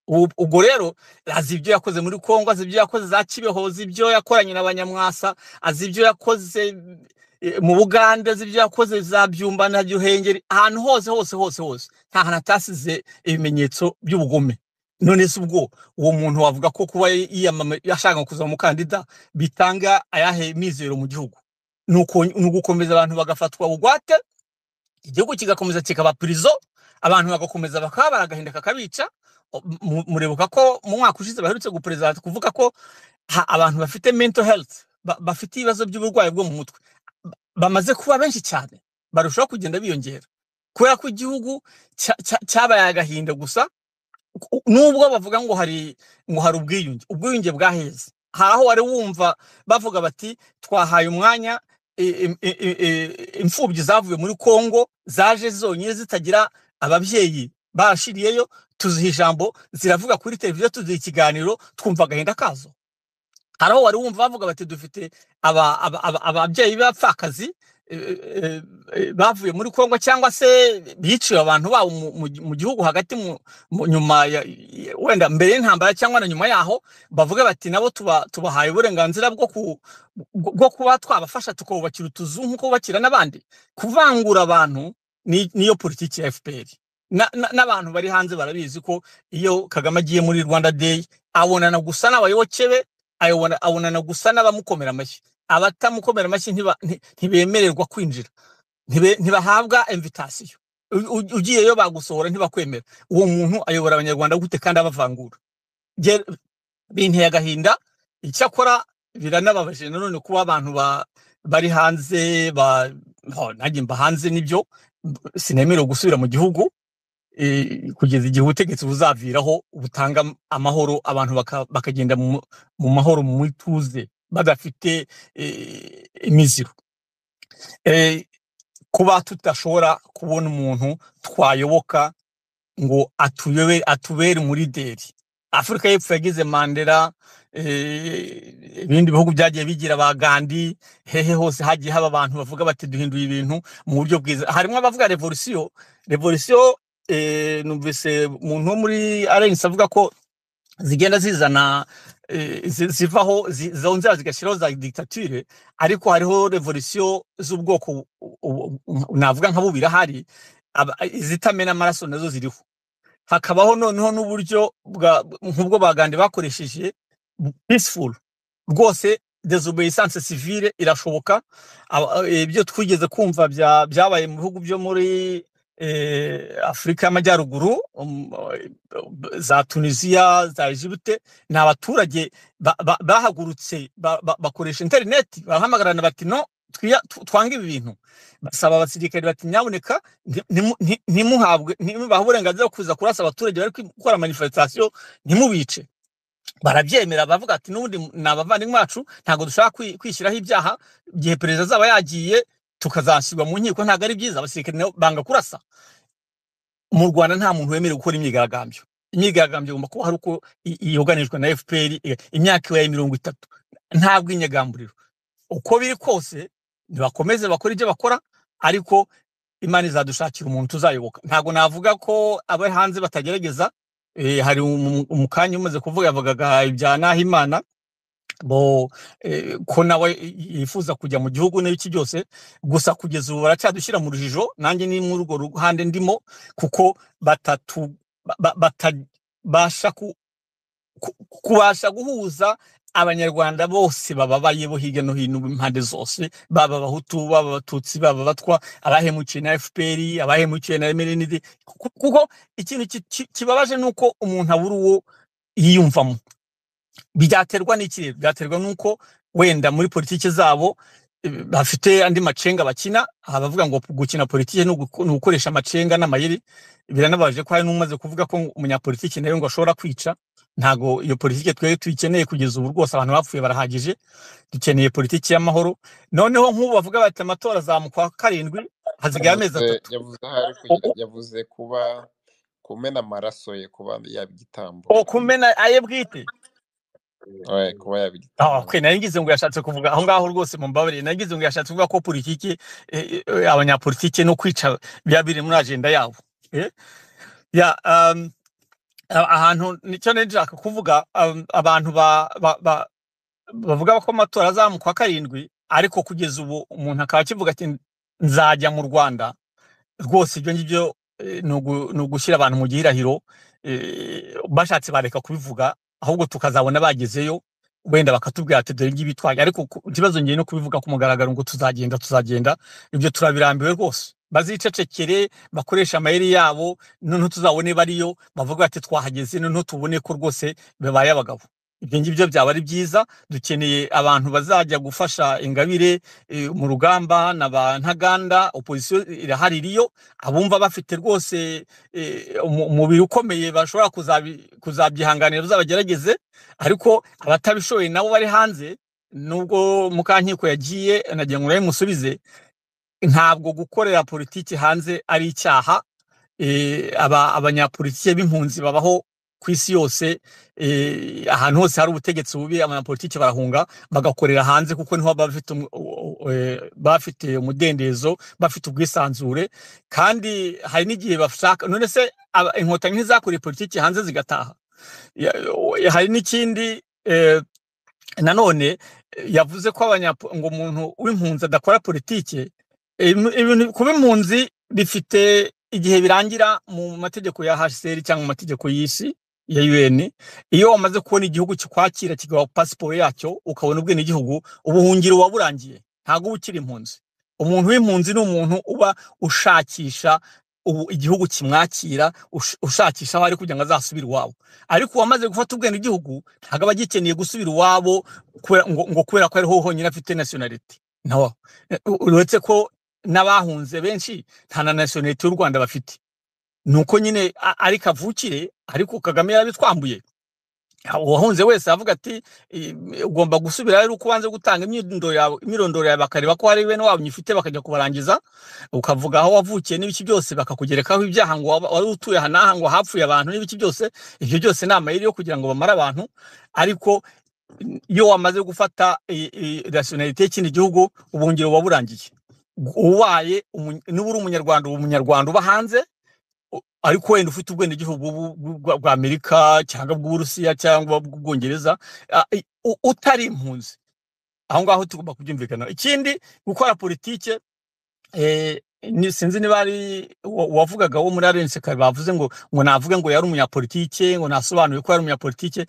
Ubu- ubwo rero azi ibyo yakoze muri congo azi ibyo yakoze za kibeho azi ibyo yakoranye n'abanyamwasa azi ibyo yakoze eh, mu bugande azi ibyo yakoze za byumba na gihengeri ahantu hose hose hose hose nta hantu atasize ibimenyetso by'ubugome none se ubwo uwo muntu wavuga ko kuba yiyamama- yashaka kuzaba umukandida bitanga ayahe mizero mu gihugu ni uko- ni ugukomeza abantu bagafatwa bugwate igihugu kigakomeza kikaba purizo abantu bagakomeza bakabara agahinda kakabica O- mu- murebuka ko mu mwaka ushize baherutse guperezida kuvuga ko ha- abantu bafite mental health ba- bafite ibibazo by'uburwayi bwo mu mutwe ba- bamaze kuba benshi cyane barushaho kugenda biyongera kubera ko igihugu cya- cya- cyabaye agahinda gusa u- nubwo bavuga ngo hari ngo hari ubwiyunge ubwiyunge bwaheze hari aho wari wumva bavuga bati twahaye umwanya i- i- i- i- i- imfubyi zavuye muri kongo zaje zonyine zitagira ababyeyi barashiriyeyo tuziha ijambo ziravuga kuri televiziyo tuziha ikiganiro twumva agahinda kazo hari aho wari wumva bavuga bati dufite aba- aba- aba- ababyeyi b'abapfakazi eh, eh, eh, bavuye muri kongo cyangwa se biciwe abantu babo mu mu- mu gihugu hagati mu- mu- nyuma ya- ya- wenda mbere y'intambara cyangwa na nyuma yaho bavuga bati nabo tuba- tubahaye uburenganzira bwo ku- bwo bwo kuba twabafasha tukubakira utuzu nk'uko bubakira n'abandi kuvangura abantu ni- niyo politiki ya fpr Na- na- n'abantu bari hanze barabizi ko iyo kagame agiye muri rwanda day abonana gusa n'abayoboke be ayobona abonana gusa n'abamukomera amashyi abatamukomera amashyi ntiba- nti- ntibemererwa kwinjira ntibe- ntibahabwa invitasiyo U- u- ugiyeyo bagusohora ntibakwemera uwo muntu ayobora abanyarwanda gute kandi abavangura Nge- binteye agahinda icyakora biranababaje nanone kuba abantu ba- bari hanze ba- ho, nanjye mba hanze nibyo b- sinemerewe gusubira mu gihugu eh, kugeza igihe ubutegetsi buzaviraho butanga am- amahoro abantu baka- bakagenda mu mu mahoro mu ituze badafite eh, imiziro Eh, kuba tudashobora kubona umuntu twayoboka ngo atuyobere atubere muri deri afurika y'epfo yagize mandela eh, ibindi bihugu byagiye bigira ba gandi hehe hose hagiye haba abantu bavuga bati duhinduye ibintu mu buryo bwiza harimo abavuga revolisiyo revolisiyo eh, numvise umuntu wo muri arensi avuga ko zigenda zizana eh, zi- zivaho zi- zongera zigashyiraho za dictature ariko hariho revolisiyo z'ubwoko bu- bu- bu- navuga nka bubiri ahari aba- izitamena amaraso nazo ziriho hakabaho noneho n'uburyo bwa- nk'ubwo bagande bakoresheje peaceful rwose desobeyisance civile irashoboka Aba- eh, ibyo twigeze kumva bya- byabaye mu bihugu byo muri eh, afurika y'amajyaruguru um, eh, za tunisiya za egipte ni abaturage ba- ba- bahagurutse ba- ba- bakoresha interineti barahamagarana bati no twiya- tw- twange ibi bintu basaba abasirikare bati nyaboneka nti- ntimu- nti- ntimuhabwe ntimubahe uburenganzira bwo kuza kurasa abaturage bari gukora manifestasiyo ntimubice barabyemera baravuga ati n'ubundi ni abavandimwe bacu ntabwo dushaka kwi- kwishyiraho ibyaha igihe perezida azaba yagiye tukazashyirwa mu nkiko ntabwo ari byiza abasirikare nabo banga kurasa mu rwanda nta muntu wemerewe gukora imyigaragambyo imyigaragambyo igomba kuba hari uko i- yugarijwe na fpr i- imyaka ibaye mirongo itatu nta bwinyagamburiro uko biri kose nibakomeze bakore ibyo bakora ariko imana izadushakira umuntu tuzayoboka ntabwo navuga ko abo hanze batagerageza eh, hari umu- umukanya umaze kuvuga yavugaga ibya nahimana bo eh, ko nawe yifuza kujya mu gihugu n'iki byose gusa kugeza ubu baracyadushyira mu rujijo nanjye ni muri urwo ruhande ndimo kuko batatu ba- ba- batabasha ku- ku- kubasha guhuza abanyarwanda bose bababaye bo hirya no hino impande zose baba abahutu baba abatutsi baba abatwa abahemukiye na fpr abahemukiye na mrnd Ku- kuko ikintu ki- ki- kibabaje ni uko umuntu abura uwo yiyumvamo byaterwa n'iki byaterwa n'uko wenda muri politiki zabo eh, bafite andi macenga bakina abavuga ngo gukina politiki ni uguko- ni ugukoresha amacenga n'amayeri biranabaje ko hari n'umaze kuvuga ko umunyapolitiki nawe ngo ashobora kwica ntago iyo politiki twebwe tuyikeneye kugeza ubu rwose abantu bapfuye barahagije dukeneye politiki y'amahoro noneho nk'ubu bavuga bati amatora azamukwa karindwi hazigaye amezi yavuze atatu yavuze aho ari O- kugira o- yavuze kuba kumena amaraso ye kuba yaba igitambo o kumena aye bwite ouais, kuba yaba Ah, igitambo okay, nari ngize ngo yashatse kuvuga aho ngaho rwose mumbabarire nari ngize ngo yashatse kuvuga ko politiki eh, eh, abanyapolitiki no kwica biba biri muri agenda yabo eh? ya um, a- ahantu nicyo nari nshaka kuvuga um, abantu ba, ba, ba, bavuga ko amatora azamukwa karindwi ariko kugeza ubu umuntu akaba akivuga ati nzajya mu rwanda rwose ibyo ngibyo eh, ni ugu- ni ugushyira abantu mu gihirahiro eh, bashatse bareka kubivuga ahubwo tukazabona bagezeyo wenda bakatubwira ati dore ngibi twajya ariko ku- ikibazo ngiye no kubivuga ku mugaragaro ngo tuzagenda tuzagenda ibyo turabirambiwe rwose bazicecekere bakoresha amayeri yabo noneho tuzabone bariyo bavuga ati twahageze noneho tubone ko rwose babaye abagabo ibyo ngibyo byaba ari byiza dukeneye abantu bazajya gufasha ingabire eh, mu rugamba na ba ntaganda opozisiyo irahari iriyo abumva bafite rwose eh, umu- umubiri ukomeye bashobora kuzabi- kuzabyihanganira bazabagerageze ariko abatabishoboye nabo bari hanze nubwo mukankiko yagiye nagira ngo nawe musubize ntabwo gukorera politiki hanze ari icyaha eh, aba abanyapolitiki b'impunzi babaho ku isi yose eh, ahantu hose hari ubutegetsi bubi abanyapolitiki barahunga bagakorera hanze kuko niho baba bafite umu- u- u- eh, baba bafite umudendezo bafite ubwisanzure kandi hari n'igihe bashaka none se aba- inkotanyi ntizakoreye politiki hanze zigataha Ya- o- hari n'ikindi eh, nanone eh, yavuze ko abanyapo ngo umuntu w'impunzi adakora politike eh, imu- ibintu kuba impunzi bifite igihe birangira mu mategeko ya HCR cyangwa mu mategeko y'isi ya UN iyo wamaze kubona igihugu kikwakira kigaha pasiporo yacyo ukabona ubwenegihugu ubuhungiro buba burangiye ntabwo uba ukiri impunzi umuntu w'impunzi ni umuntu uba ushakisha ubu igihugu kimwakira ush- ushakisha aho ari kugira ngo azasubire iwabo ariko uwamaze gufata ubwene igihugu ntabwo aba agikeneye gusubira iwabo kubera- ngo ngo kubera ko ariho honyine afite nationality no Eh, u- uretse ko n'abahunze benshi nta na nationality y'u rwanda bafite ni uko nyine a- ari kavukire ariko kagame yarabitwambuye uwahunze wese avuga ati "I- ugomba gusubira rero uko ubanze gutanga imyirondoro yawe imyirondoro yawe bakareba ko hari bene wabo nyifite bakajya kubarangiza ukavuga aho wavukiye n'ibiki byose bakakugerekaho ibyaha ngo waba- wari utuye aha n'aha ngo hapfuye abantu n'ibiki byose ibyo byose ni amayeri yo kugira ngo bamare abantu ariko iyo wamaze gufata rationalite y'ikindi gihugu ubungiro buba burangiye ubaye umu- niba uri umunyarwanda uba umunyarwanda uba hanze u- ariko wenda ufite ubwenegihugu bw'u- bw'u- bwa- bwa amerika cyangwa bw'uburusiya cyangwa bw'ubwongereza a- i- u- utari impunzi aho ngaho tugomba kubyumvikana ikindi gukora politike eh, ni- sinzi niba ari wa- wavugaga wo muri arense kare bavuze ngo ngo navuge ngo yari umunyapolitike ngo nasobanuye ko yari umunyapolitike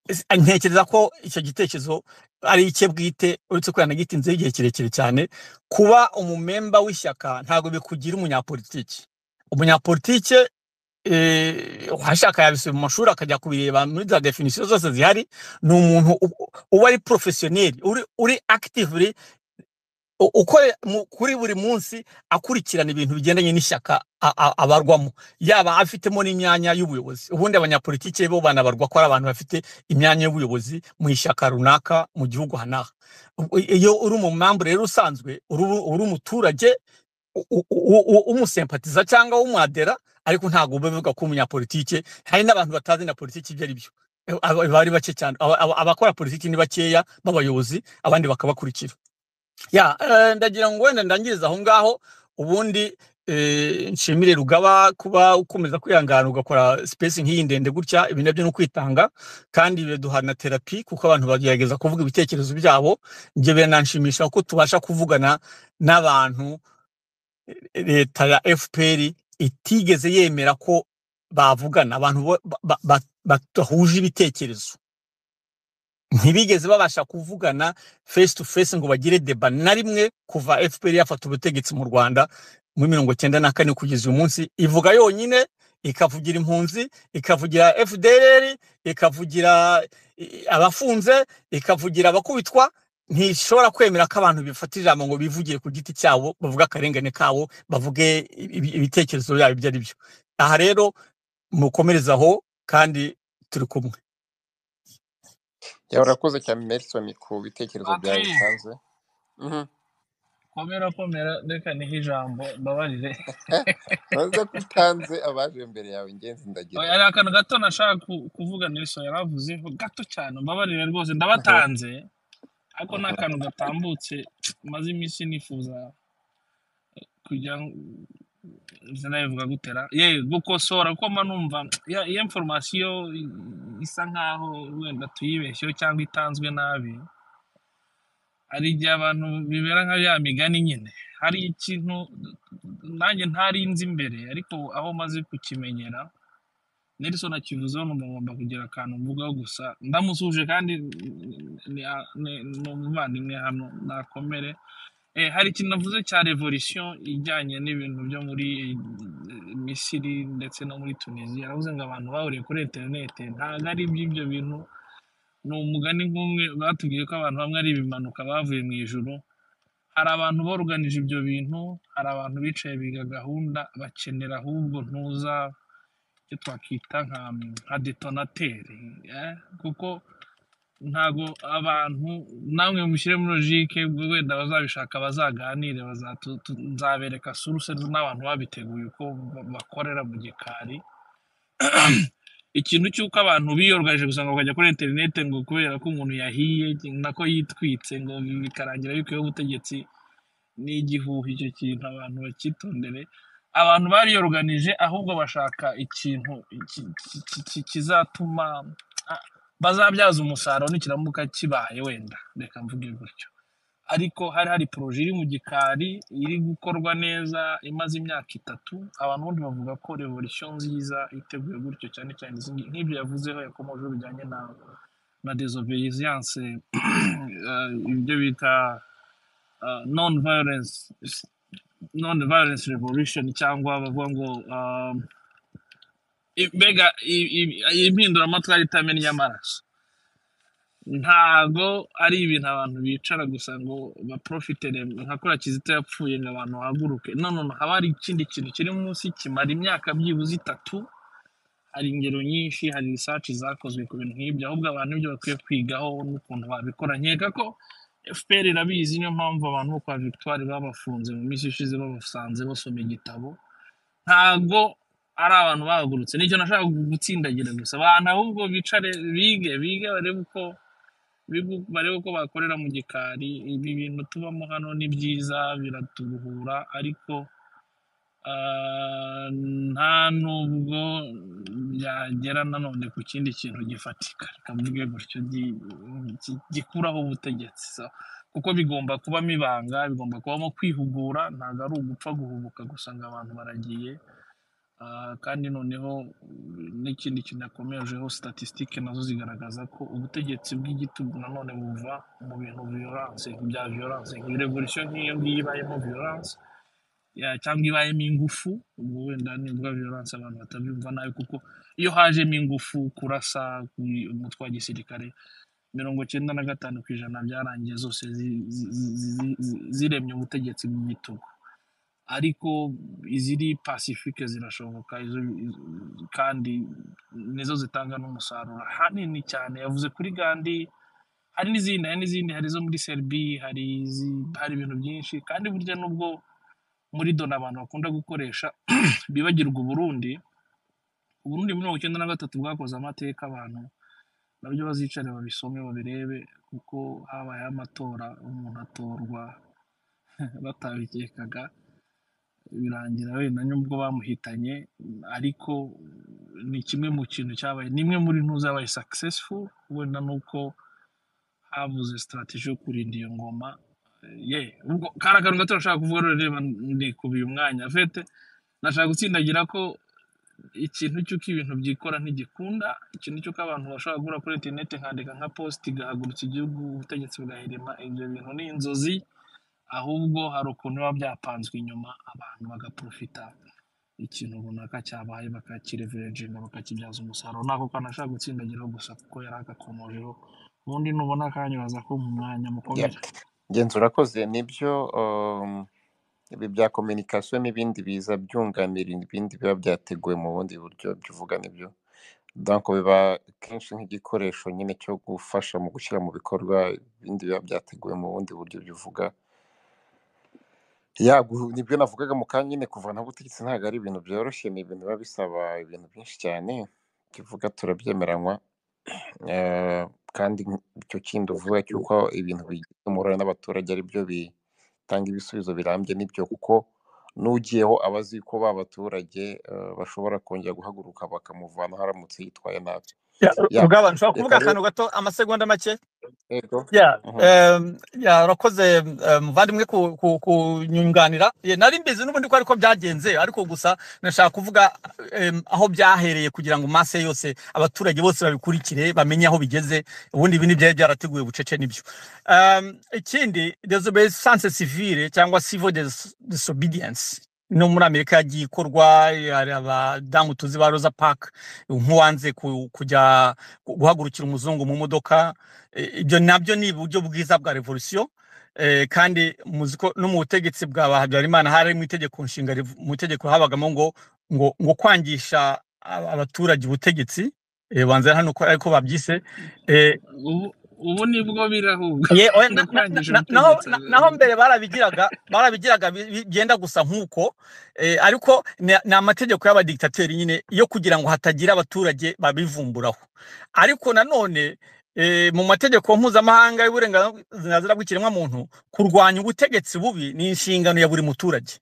Ese, a- ntekereza ko icyo gitekerezo ari icye bwite uretse ko yanagitinzeho igihe kirekire cyane kuba umumemba w'ishyaka ntabwo bikugira umunyapolitike umunyapolitike eh, uwashaka yabisuye mu mashuri akajya kubireba muri za definisiyo zose zihari ni umuntu u- uba ari porofesiyoneri uri uri akitivuri u- ukore mu- kuri buri munsi akurikirana ibintu bigendanye n'ishyaka a- a- abarwamo yaba afitemo n'imyanya y'ubuyobozi ubundi abanyapolitike bo banabarwa ko ari abantu bafite imyanya y'ubuyobozi mu ishyaka runaka mu gihugu hanaha Ubwo i- iyo uri mu mpamvu rero usanzwe uri uri- uri umuturage u- u- u- u- umusempatiza cyangwa umwadera ariko ntabwo uba bivuga ko umunyapolitike hari n'abantu batazi na politiki ibyo ari byo Eh, aba- bari bake cyane Aba- aba- abakora politiki ni bakeya b'abayobozi abandi bakabakurikira ya eh, ndagira ngo wenda ndangiriza aho ngaho ubundi eh, nshimire rugaba kuba ukomeza kwihangana ugakora space nk'iyi ndende gutya ibi nabyo ni ukwitanga kandi biduha na terapi kuko abantu bagerageza kuvuga ibitekerezo byabo njye biranshimisha ko tubasha kuvugana n'abantu leta ya fpr itigeze yemera ko bavugana abantu bo- ba- ba- ba- badahuje ibitekerezo ntibigeze babasha kuvugana face to face ngo bagire deba na rimwe kuva fpr yafata ubutegetsi mu rwanda muri mirongo cyenda na kane kugeza uyu munsi ivuga yonyine ikavugira impunzi ikavugira fdr ikavugira i- i- abafunze ikavugira abakubitwa ntishobora kwemera ko abantu bifata ijambo ngo bivugire ku giti cyabo bavuge akarengane kabo bavuge ibi- ibitekerezo byabo ibyo ari byo aha rero mukomereze aho kandi turi kumwe yawe urakoze cyane Nelson ku bitekerezo byawe Patri, bitanze Mhm. komera komera reka nihe ijambo mbabarire uraza ko utanze abaje mbere yawe ingenzi ndagira hari akantu gato nashaka ku- kuvuga nelson yari avuzeho gato cyane mbabarire rwose Mhm, ndabatanze ariko ni mhm. akantu gatambutse maze iminsi nifuza kujya sinabivuga gutera ye gukosora kuko mba numva ya- iyo informasiyo isa nkaho wenda tuyibeshyeho cyangwa itanzwe nabi hari igihe abantu bibera nka ya migani nyine hari ikintu nanjye ntari nzi imbere ariko aho maze kukimenyera nelson akivuzeho numva ngomba kugira akantu mvugaho gusa ndamusuje kandi ni ni- ni- ni umuvandimwe hano nakomere Eh, hari ikintu navuze cya revolution ijyanye n'ibintu byo muri eh, misiri ndetse no muri tunisiya navuze ngo abantu bahuriye kuri interinete ntabwo ari iby'ibyo bintu ni umugani nk'umwe batubwiye ko abantu bamwe ari ibimanuka bavuye mu ijuru hari abantu boruganije ibyo bintu hari abantu bicaye biga gahunda bakenera ahubwo ntuza icyo twakwita nka nka detonateri eh, kuko ntago abantu namwe mushyire muri logike ubwo wenda bazabishaka bazaganire bazatu- tu- nzabereka suruse n'abantu babiteguye uko ba- bakorera mu gikari ikintu cy'uko abantu biyorgaje gusa ngo bakajya kuri interinete ngo kubera ko umuntu yahiye nako yitwitse ngo bikarangira bikuyeho ubutegetsi ni igihuha icyo kintu abantu bakitondere abantu bariyoruganije ahubwo bashaka ikintu ki- ki- ki- ki- kizatuma ah, bazabyaza umusaruro nikiramuka kibaye wenda reka mvuge gutyo ariko hari hari poroje iri mu gikari iri gukorwa neza imaze imyaka itatu abantu ubundi bavuga ko revolisiyo nziza iteguye gutyo cyane cyane izi ngi- nk'ibyo yavuzeho yakomojeho bijyanye na na desobedience eh, ibyo bita non violence non violence revolution cyangwa bavuga ngo um, i- mbega i- i- impinduramatwara itamena inyamaraso ntago ari ibintu abantu bicara gusa ngo baprofitire nka kuriya kizito yapfuye ngo abantu bahaguruke none haba hari ikindi kintu kiri munsi kimara imyaka byibuze itatu hari ingero nyinshi hari research zakozwe ku bintu nk'ibyo ahubwo abantu ibyo bakwiye kwigaho n'ukuntu babikora nkeka ko fpr irabizi niyo mpamvu abantu bo kwa victoire babafunze mu minsi ishize babasanze basoma igitabo ntabwo ari abantu bahagurutse nicyo nashaka gutsindagira gusa abantu ahubwo bicare bige bige barebe uko bigu- barebe uko bakorera mu gikari ibi bintu tubamo hano ni byiza biraturuhura ariko ah, nta nubwo byagera nanone ku kindi kintu gifatika reka mvuge gutyo gi- gi- gikuraho ubutegetsi so, kuko bigomba kubamo ibanga bigomba kubamo kwihugura ntabwo ari ugupfa guhubuka gusa ngo abantu baragiye Ah, kandi noneho mm, n'ikindi kinakomejeho statisitike nazo zigaragaza ko ubutegetsi bw'igitugu nanone buva mu bintu violence bya violence revolution nk'iyo ngiyo ibayemo violence ya- cyangwa ibayemo ingufu ubwo wenda nibwo violence abantu batabyumva nabi kuko iyo hajemo ingufu kurasa ku- umutwe wa gisirikare mirongo cyenda na gatanu ku ijana byarangiye zose zi- zi- zi- zi- zi- ziremye ubutegetsi bw'igitugu ariko iziri pacifique zirashoboka izo izo- kandi nizo zitanga n'umusaruro hanini cyane yavuze kuri gandi hari n'izindi hari n'izindi hari izo muri serbi hari izi- hari ibintu byinshi kandi burya nubwo muri dona abantu bakunda gukoresha bibagirwa uburundi uburundi muri mirongo icyenda na gatatu bwakoze amateka abantu nabyo bazicare babisome babirebe kuko habayeho amatora umuntu atorwa batabikekaga birangira wenda nubwo bamuhitanye ariko ni kimwe mu kintu cyabaye ni imwe muri ntuza yabaye successful wenda nuko habuze strategy yo kurinda iyo ngoma Eh, ye ubwo kari akantu gato nashaka kuvuga rero reba ndikubiye umwanya fete nashaka gutsindagira ko ikintu cy'uko ibintu byikora ntigikunda ikintu cy'uko abantu bashobora kugura kuri interineti nkandika nka positi igahagurutsa igihugu ubutegetsi bugahirima ibyo bintu ni inzozi ahubwo hari ukuntu biba byapanzwe inyuma abantu bagaprofita ikintu runaka cyabaye bakakireverenjinga bakakibyaza umusaruro nako kanashaka gutsindagiraho gusa kuko yari agakomojeho ubundi nubona akanyuraza ko mu mwanya Ya, mukomere genzura koze nibyo um, ibi bya communication n'ibindi biza byunganira ibindi biba byateguwe mu bundi buryo byo uvuga nibyo donc biba kenshi nk'igikoresho nyine cyo gufasha mu gushyira mu bikorwa ibindi biba byateguwe mu bundi buryo byo uvuga ya gu- nibyo navugaga mu kanya nyine kuvana ubutegetsi ntabwo ari ibintu byoroshye ni ibintu biba bisaba ibintu byinshi cyane tuvuga turabyemeranywa Eh, kandi icyo kindi uvuga cy'uko ibintu bigize umurare n'abaturage ari byo bitanga ibisubizo birambye nibyo kuko n'ugiyeho aba azi ko ba baturage eh, bashobora kongera guhaguruka bakamuvanaho aramutse yitwaye nabi Ya, ya Rugaba, reka nshobora kuvuga rero akantu gato amasegonda make yego Yeah, Mhm. um, yeah, urakoze um, muvandimwe ku- ku- kunyunganira Yeah, nari mbizi n'ubundi ko ariko byagenze ariko gusa nashaka kuvuga um, aho byahereye kugira ngo masse yose abaturage bose babikurikire bamenye aho bigeze ubundi ibi n'ibyari byarateguwe bucece nibyo um, ikindi desobedience civile cyangwa civil dis disobedience no muri amerika yagiye ikorwa hari abadamu tuzi ba rosa park nk'uwanze ku- kujya guhagurukira umuzungu mu modoka Eh, ibyo nabyo ni uburyo bwiza bwa revolisiyo eh, kandi muzi ko no mu butegetsi bwa ba habyarimana hari mu itegeko nshinga rivu- mu itegeko habagamo ngo ngo ngo kwangisha aba- abaturage ubutegetsi eh, banza hano ko ariko babyise eh, ubu ubu nibwo birahubwa ye oya, ngo na- na- na- kwangisha na- naho ubutegetsi na- naho mbere barabigiraga barabigiraga bi- bi- byenda gusa nk'uko eh, ariko ni ni amategeko y'abadikitateri nyine yo kugira ngo hatagira abaturage babivumburaho ariko nanone eh, mu mategeko mpuzamahanga y'uburenganzira bw'ikiremwamuntu kurwanya ubutegetsi bubi ni inshingano ya buri muturage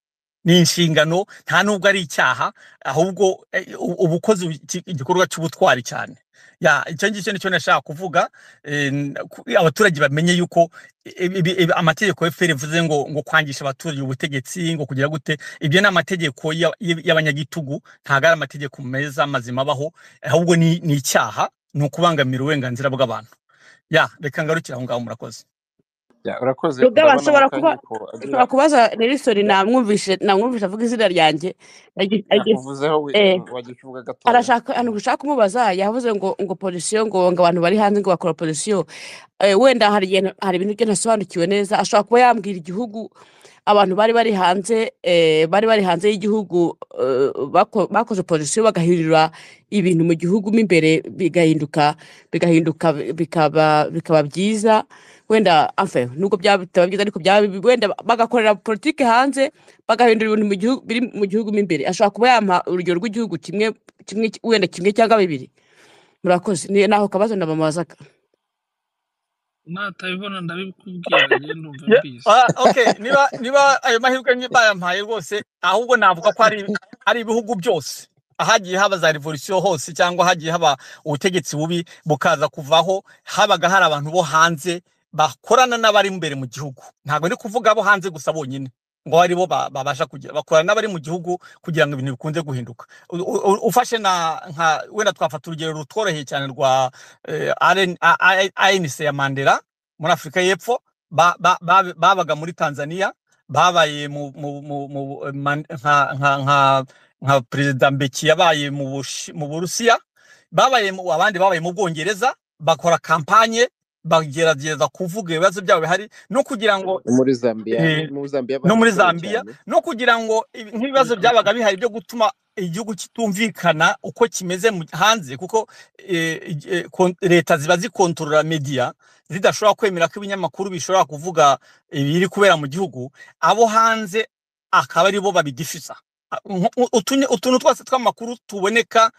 ni inshingano nta nubwo ari icyaha ahubwo eh, u- uba ukoze iki- igikorwa cy'ubutwari cyane Ya, icyo ngicyo nicyo nashaka kuvuga eh, n- ku- abaturage bamenye yuko ibi- ibi- ibi- amategeko ya FPR ivuze ngo ngo kwangisha abaturage ubutegetsi ngo kugira gute ibyo ni amategeko ya- ya- y'abanyagitugu ntabwo ari amategeko meza mazima abaho ahubwo ni ni icyaha ni ukubangamira uburenganzira bw'abantu ya reka ngarukire aho ngaho murakoze Ya, urakoze rugaba urabona nshobora kuba mukanyiko nshobora kubaza nerisoni namwumvise namwumvise avuga izina ryanjye Agi- agi- nakuvuzeho we- eh, wajya ukivuga gatoya arashaka ahantu gushaka kumubaza yavuze ngo ngo polisiyo ngo ngo abantu bari hanze ngo bakora polisiyo Eh, wenda hari igihe na- hari ibintu byo ntasobanukiwe neza ashobora kuba yambwira igihugu abantu bari bari hanze eh, bari bari hanze y'igihugu eh, bako- bakoze polisiyo bagahindura ibintu mu gihugu mo imbere bigahinduka bigahinduka bikaba bikaba byiza wenda enfin nubwo byaba bitaba byiza ariko byaba bibi, wenda bagakorera politiki hanze bagahindura ibintu mu gihugu biri mu gihugu mo imbere ashobora kuba yampa urugero rw'igihugu kimwe kimwe wenda kimwe cyangwa bibiri murakoze ni naho kabazo ndabamubazaga natabibona ndabikubwira rero ndumva Yeah, mbizi ah, okay niba niba ayo mahirwe ngi- bayampaye rwose ahubwo navuga ko ari ari ibihugu byose ahagiye haba za revolution hose cyangwa hagiye haba ubutegetsi bubi bukaza kuvaho habaga hari abantu bo hanze bakorana n'abari imbere mu gihugu ntabwo ndi kuvuga abo hanze gusa bonyine ngo ari bo ba- babasha kugira bakorana n'abari mu gihugu kugira ngo ibintu bikunze guhinduka U- u- u- ufashe na nka wenda twafata urugero rutworoheye cyane rwa eh, RN A- A- ANC ya Mandela muri Afurika y'Epfo ba- ba- ba- babaga muri tanzania babaye mu mu- mu- mu- eh, man- nka nka nka nka perezida mbeki yabaye mu Bushi- mu burusiya babaye mu abandi babaye mu bwongereza bakora kampanye bagerageza kuvuga ibibazo byabo bihari no kugira ngo no muri zambiya eh, muri zambiya no muri barabikoze Zambia cyane no kugira ngo ibi- nk'ibibazo byabaga bihari byo gutuma igihugu kitumvikana uko kimeze mu- hanze kuko eh, eh, kon- leta ziba zikontorora media zidashobora kwemera ko ibinyamakuru bishobora kuvuga ibiri kubera mu gihugu abo hanze akaba ari bo babidifisa A- nko- u- utunye- utuntu twose tw'amakuru tuboneka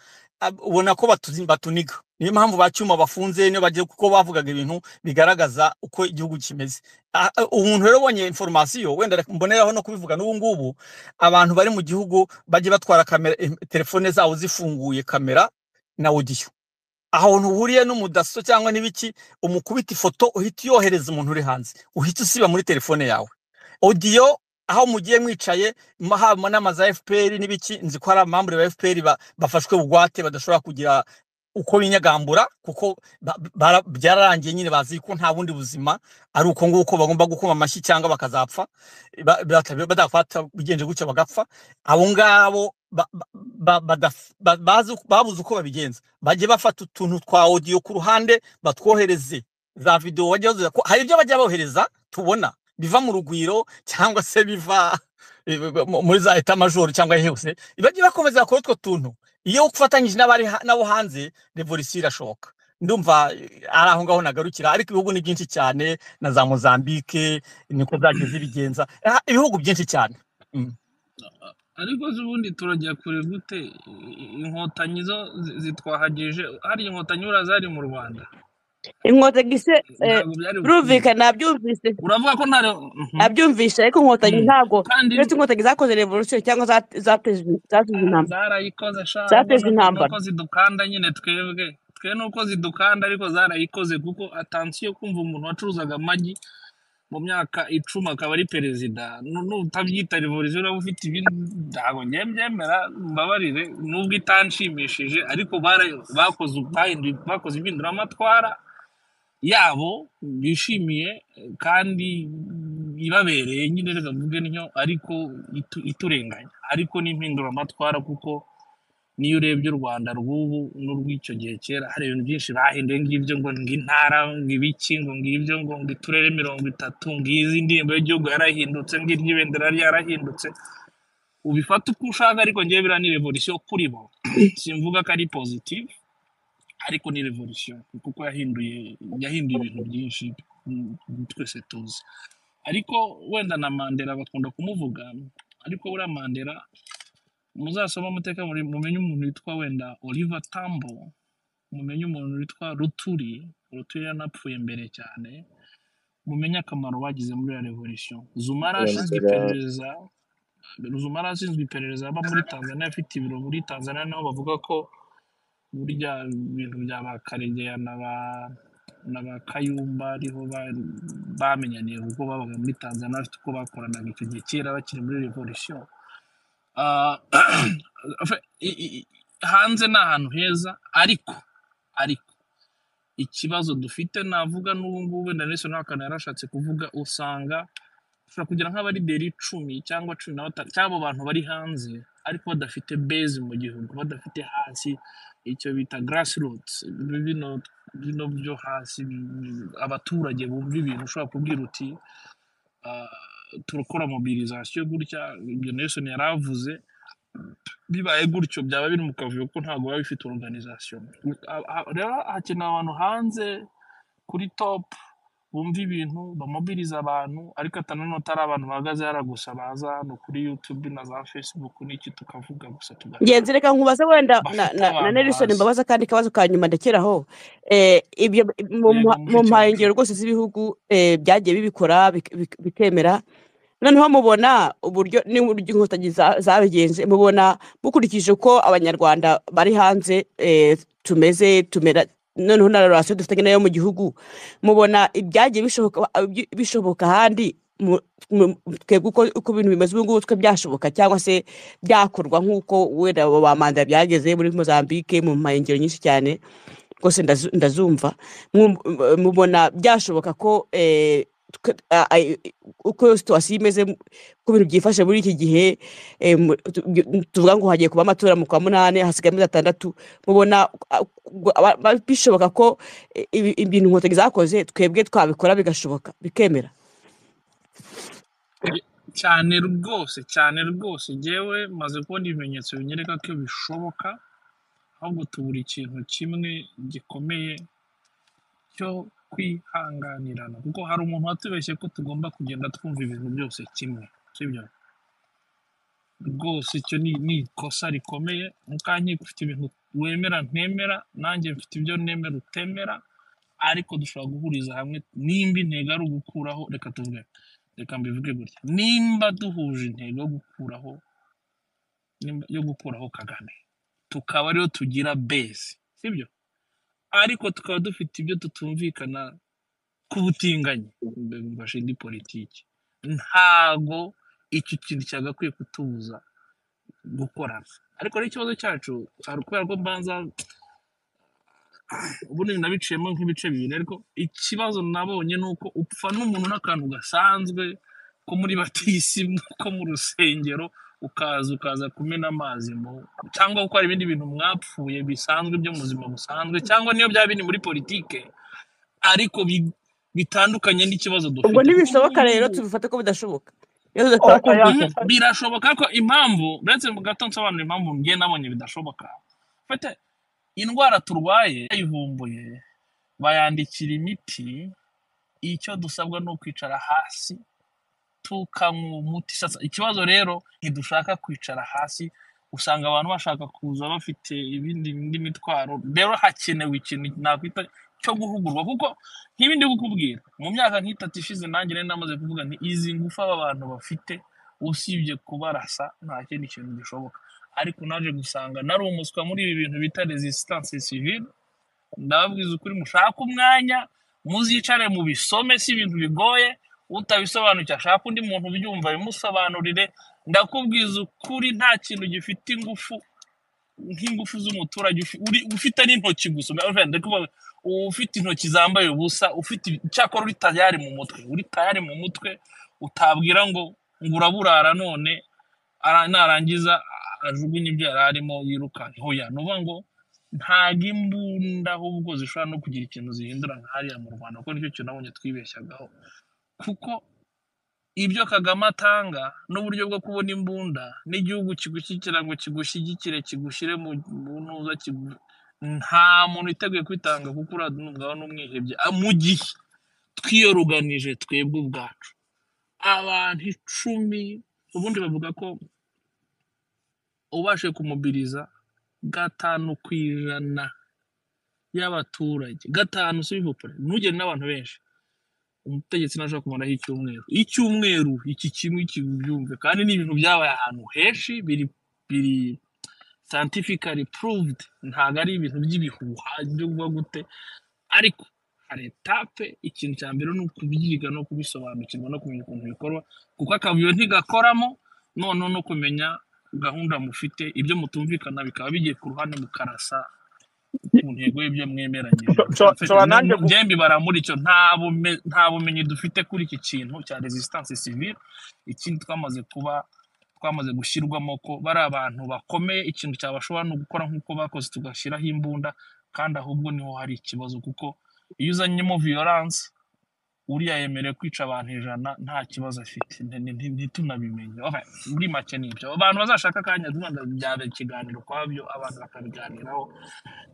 ab- ubona ko batuzi- batuniga niyo mpamvu bacyuma bafunze niyo bagiye kuko bavugaga ibintu bigaragaza uko igihugu kimeze Ah, ah, umuntu rero ubonye informasiyo wenda reka mboneraho no kubivuga n'ubu ngubu abantu bari mu gihugu bajye batwara kamera em, telefone zabo zifunguye kamera na audio ahantu uhuriye n'umudaso cyangwa n'ibiki umukubita ifoto uhita uyohereza umuntu uri hanze uhita usiba muri telefone yawe audio aho mugiye mwicaye ma- haba n'amazu ya fpr n'ibiki nzi ko hari amambure ba fpr ba- bafashwe bugwate badashobora kugira uko binyagambura kuko ba- bara- byararangiye nyine bazi ko nta bundi buzima ari uko nguko bagomba gukoma amashyi cyangwa bakazapfa ba- bata- badafata bigenje gutyo bagapfa abo ngabo ba- ba- badaf- ba- bazi- babuze uko babigenza bajye bafata utuntu twa audio ku ruhande batwohereze za video bajya bazoza ko hari ibyo bajya bohereza tubona biva mu rugwiro cyangwa se biva eh, mu- muri za eta majoro cyangwa hehe hose bajye bakomeza bakora utwo tuntu iyo ufatanyije n'abari ha- n'abo hanze revolisiyo irashoboka ndumva eh, ari aho ngaho nagarukira ariko ibihugu ni byinshi cyane na za mozambike niko byagiye zibigenza Ah, ibihugu byinshi cyane Mm. ariko se ubundi turajya kure gute I- inkotanyi zo zi- zitwahagije hariya inkotanyi buriya zari mu rwanda inkotanyi se eh, ntabwo byari bukunda birumvikana nabyumvise uravuga ko nta re- Mhm, abyumvise ariko inkotanyi mhm. ntabwo kandi uretse inkotanyi zakoze revolution cyangwa za- zatejwe zatejwe ah, intambara zarayikoze sha ahubwo zatejwe nuko intambara nuko zidukanda nyine twebwe twe nuko zidukanda ariko zarayikoze kuko atansiyo kumva umuntu wacuruzaga amagi mu myaka icumi akaba ari perezida Nu- nutabyita revolisiyo uraba ufite ibindi ntabwo ngiye mbyemera mbabarire nubwo itanshimishije ariko bara- bakoze bahinduye- bakoze impinduramatwara yabo bishimiye kandi ibabereye nyine reka mvuge niyo ariko itu- iturenganya ariko ni impinduramatwara kuko niyo urebye u rwanda rw'ubu n'urw'icyo gihe kera hari ibintu byinshi bahinduye ngibyo ngo ng'intara ng'ibiki ngo ngibyo ngo ng'uturere mirongo itatu ng'izi indirimbo y'igihugu yarahindutse ng'iry'ibendera ryarahindutse ubifata uko ushaka ariko ngewe biriya ni revolisiyo kuri bo simvuga ko ari positive ariko ni revolisiyo kuko yahinduye yahinduye ibintu byinshi mm, twese tuzi ariko wenda na mandela bakunda kumuvuga ariko buriya mandela muzasoma amateka muri mumenye umuntu witwa wenda Oliver Tambo mumenye umuntu witwa Ruturi Ruturi yanapfuye mbere cyane mumenye akamaro bagize muri iyo revolution Zuma yari ashinzwe kurandura iperereza Zuma yari ashinzwe iperereza aba muri Tanzania afite ibiro muri Tanzania naho bavuga ko burya ibintu bya ba Karegeya na ba na ba Kayumba ariho ba- bamenyaniye kuko babaga muri Tanzania bafite uko bakoranaga icyo gihe kera bakiri muri revolution Ah, afe- i- i- i- hanze ni ahantu heza ariko ariko ikibazo dufite navuga n'ubu ngubu wenda Nelson Hakana yarashatse kuvuga usanga ushobora kugira nk'abarideri icumi cyangwa cumi na batanu cyangwa abo bantu bari hanze ariko badafite base mu gihugu badafite hasi icyo bita grassroots bino bino byo hasi abaturage bumva ibintu ushobora kubwira uti "Ah, turakora mobilisation gutya ibyo Nelson yari avuze bibaye gutyo byaba biri mu kavuyo ko ntabwo biba bifite organisation Ah, ah, rero hakenewe abantu hanze kuri top bumva ibintu bamobiriza abantu ariko ata nanone atari abantu bahagaze hariya gusa baza hano kuri youtube na za facebook n'iki tukavuga gusa tugaca ngenzi reka nkubaze wenda na, bafite na, na abantu nelson hasi mbabaza kandi kabazo ka nyuma ndakeraho eh, ibyo mu yego mpa- mu mushiki mpangiro wacu rwose z'ibihugu eh, byagiye bibikora bik- bik- bikemera noneho mubona uburyo n'uburyo inkotanyi za- zabigenje mubona mukurikije uko abanyarwanda bari hanze eh, tumeze tumera noneho na rorasiyo dufitanye nayo mu gihugu mubona ibyagiye bishoboka ibyi- bishoboka ahandi mu- mu- twebwe uko uko ibintu bimeze ubu ngubu twe byashoboka cyangwa se byakorwa nk'uko wenda abo bamanda byageze muri mozambique mu mpangiro nyinshi cyane rwose ndazu- ndazumva Mu- mu- mubona byashoboka ko eh, twe- a- a- uko situwasiyo imeze mu- uko ibintu byifashe muri iki gihe eh, mu- tu- byo- tuvuga ngo hagiye kuba amatora mu kwa munani hasigaye amezi atandatu mubona a- gu- aba- ba- bishoboka ko eh, ibi- ibintu inkotanyi zakoze twebwe twabikora bigashoboka bikemera Ye- cyane rwose cyane rwose ngewe maze kubona ibimenyetso binyereka ko bishoboka ahubwo tubura ikintu kimwe gikomeye cyo kwihanganirana kuko hari umuntu watubeshye ko tugomba kugenda twumva ibintu byose kimwe sibyo rwose icyo ni ni ikosa rikomeye mukanyi ufite ibintu wemera ntemera nanjye mfite ibyo nemera utemera ariko dushobora guhuriza hamwe nimba intego ari ugukuraho reka tuvuge reka mbivuge gutya nimba duhuje intego yo gukuraho nimba- yo gukuraho kagame tukaba ariyo tugira base sibyo ariko tukaba dufite ibyo tutumvikana ku butinganyi mbashe ndi politiki ntago iki kintu cyagakwiye kutubuza gukorana ariko rero ikibazo cyacu hari kubera ko mbanza ubundi nabiciyemo nk'ibice bibiri ariko ikibazo nabonye ni uko upfa n'umuntu n'akantu gasanzwe ko muri batisi ko mu rusengero ukaza ukaza kumena amazi mu cyangwa gukora ibindi bintu mwapfuye bisanzwe byo mu buzima busanzwe cyangwa niyo byaba biri muri politike ariko bi- bitandukanye n'ikibazo ubwo dufite kuko ubu ntibishoboka rero ngubu tubifate ko bidashoboka iyo tudashobora O- aya- kumvikana a- birashoboka ko impamvu uretse mu gato nsobanura impamvu ngiye nabonye bidashoboka mfite indwara turwaye yayivumbuye bayandikira imiti icyo dusabwa ni ukwicara hasi tukanywa umuti sasa ikibazo rero ntidushaka kwicara hasi usanga abantu bashaka kuza bafite ibindi indi mitwaro rero hakenewe ikintu nakwita cyo guhugurwa kuko nk'ibindi kukubwira mu myaka nk'itatu ishize nanjye nari namaze kuvuga nti izi ngufu aba bantu bafite usibye kubarasa nta kindi kintu gishoboka ariko naje gusanga nari umuswa muri ibi bintu bita resistance civile ndababwiza ukuri mushaka umwanya muzicare mu bisome si ibintu bigoye utabisobanukiwe ashaka undi muntu ubyumva bimusobanurire ndakubwiza ukuri nta kintu gifite ingufu nk'ingufu z'umuturage ufi- uri- ufite n'intoki gusa urumva ndi kuvuga ufite intoki zambaye ubusa ufite ibi- icyakora uri tayari mu mutwe uri tayari mu mutwe utabwira ngo ngo uraburara none ara- narangiza ajugunye ibyo yari arimo yirukanka hoya ni ukuvuga ngo ntabwo imbunda ahubwo zishobora no kugira ikintu zihindura nka hariya mu rwanda kuko nicyo kintu nabonye twibeshyagaho kuko ibyo kagame atanga n'uburyo bwo kubona imbunda n'igihugu kigushyigikira ngo kigushyigikire kigushyire mu mu ntuza kigu- nta muntu witeguye kwitanga kuko uranumvaho n'umwihebye Ah, mu gihe twiyoruganije twebwe ubwacu abantu icumi ubundi bavuga ko ubashe kumubiriza gatanu ku ijana y'abaturage gatanu si bivupure ntugere n'abantu benshi umutegetsi ntashobora kumaraho icyumweru icyumweru iki kimwe iki byumve kandi ni ibintu byabaye ahantu henshi biri biri scientifically proved ntabwo ari ibintu by'ibihuha byo kuba gute ariko hari etape ikintu cya mbere ni ukubyiga no kubisobanukirwa no kumenya ukuntu bikorwa kuko akavuyo ntigakoramo noneho no kumenya gahunda mufite ibyo mutumvikana bikaba bigiye ku ruhande mukarasa ku ntego y'ibyo mwemeranyije Nsho- nsho- Mfe- nshobora no- nanjye no- gu- byembi barambura icyo nta bume- nta bumenyi dufite kuri iki kintu cya resistance civile ikindi twamaze kuba twamaze gushyirwamo ko bari abantu bakomeye ikintu cyabashobora no gukora nk'uko bakoze tugashyiraho imbunda kandi ahubwo niho hari ikibazo kuko iyo uzanyemo violence uriya yemerewe kwica abantu ijana nta kibazo afite Ni- ni- ni- ntitunabimenye Okay, muri make ni ibyo abantu bazashaka akanya byaba ikiganiro kwabyo abantu bakabiganiraho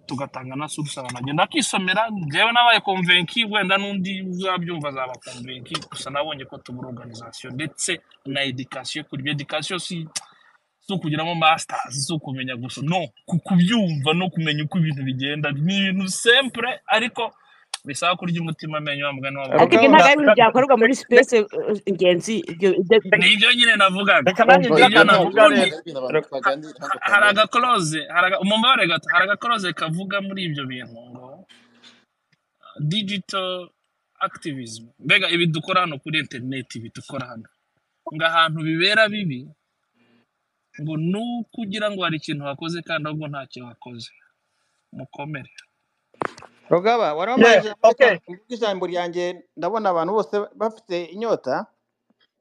tugatanga na source abantu bagenda bakisomera njyewe nabaye konvenki wenda n'undi uzabyumva azaba konvenki gusa nabonye ko tubura organisation ndetse na education kuri ibyo education si si ukugiramo masters si ukumenya gusa no ku kubyumva no kumenya uko ibintu bigenda ni ibintu simple ariko bisaba kurya umutima amenyo wa mugani ariko w'abavuga ibyo ntabwo Abagabo, na- ari ibintu na- byakorwa muri reka sipesi ingenzi ibyo ibyo ni ibyo nyine navugaga reka nanjye ubwo ngire nibyo ibyo ntabwo akantu mvuga navuga ni rero ari ibintu abantu Reka- ha- baganira hano ha- hari kamere agakoroze hari aga- umubare gato hari agakoroze kavuga muri ibyo bintu ngo digital activism mbega ibi dukora hano kuri interineti ibi dukora hano ngo ahantu bibera bibi ngo ni uko ugira ngo hari ikintu wakoze kandi ahubwo ntacyo wakoze mukomere rugaba wari yeah wamanje okay kuvuga ijambo ryanjye ndabona abantu bose bafite inyota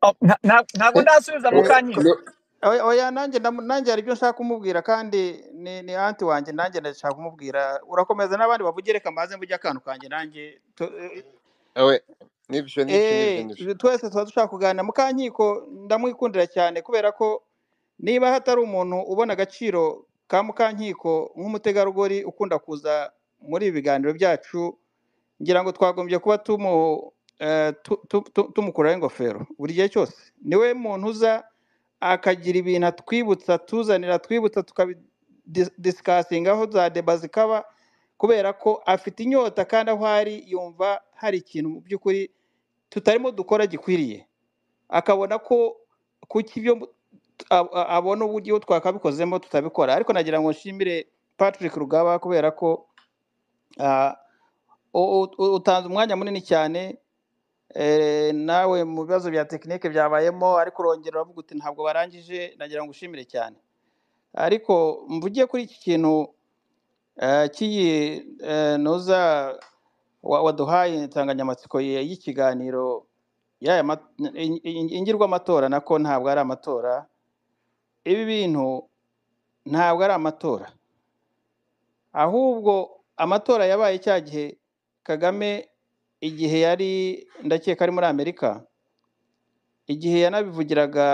Oh, nta- nta- ntabwo ndasubiza Eh, mukankindi oya oya, nanjye ndamu- nanjye hari ibyo nshaka kumubwira kandi ni ni anti wanjye nanjye ndashaka kumubwira urakomeza n'abandi bavuge reka mbaze mvuge akantu kanjye nanjye tu- we n'ibyo n'ibyo n'ibyo eh n'ibyo eh, twese tuba dushaka kuganira mukankiko ndamwikundira cyane kubera ko niba hatari umuntu ubona agaciro ka mukankiko nk'umutegarugori ukunda kuza muri ibi biganiro byacu ngira ngo twagombye kuba tumu eh, tu- tu- tu- tumukuraho ingofero buri gihe cyose niwe muntu uza akagira ibintu atwibutsa atuzanira atwibutsa tukabidisikasingaho za deba zikaba kubera ko afite inyota kandi aho ari yumva hari ikintu mu by'ukuri tutarimo dukora gikwiriye akabona ko kuki ibyo ab- a- abona uburyo twakabikozemo tutabikora ariko nagira ngo nshimire Patrick Rugaba kubera ko ah, u- u- u- utanze umwanya munini cyane eh, nawe mu bibazo bya tekinike byabayemo ariko urongera uravuga uti ntabwo barangije nagira ngo ushimire cyane ariko mvugiye kuri iki kintu eh, cy'iyi eh, noza wa- waduhaye insanganyamatsiko ye- y'ikiganiro y'aya ma- in- in- ingirwamatora nako ntabwo ari amatora ibi bintu ntabwo ari amatora ahubwo amatora yabaye cya gihe kagame igihe yari ndakeka ari muri amerika igihe yanabivugiraga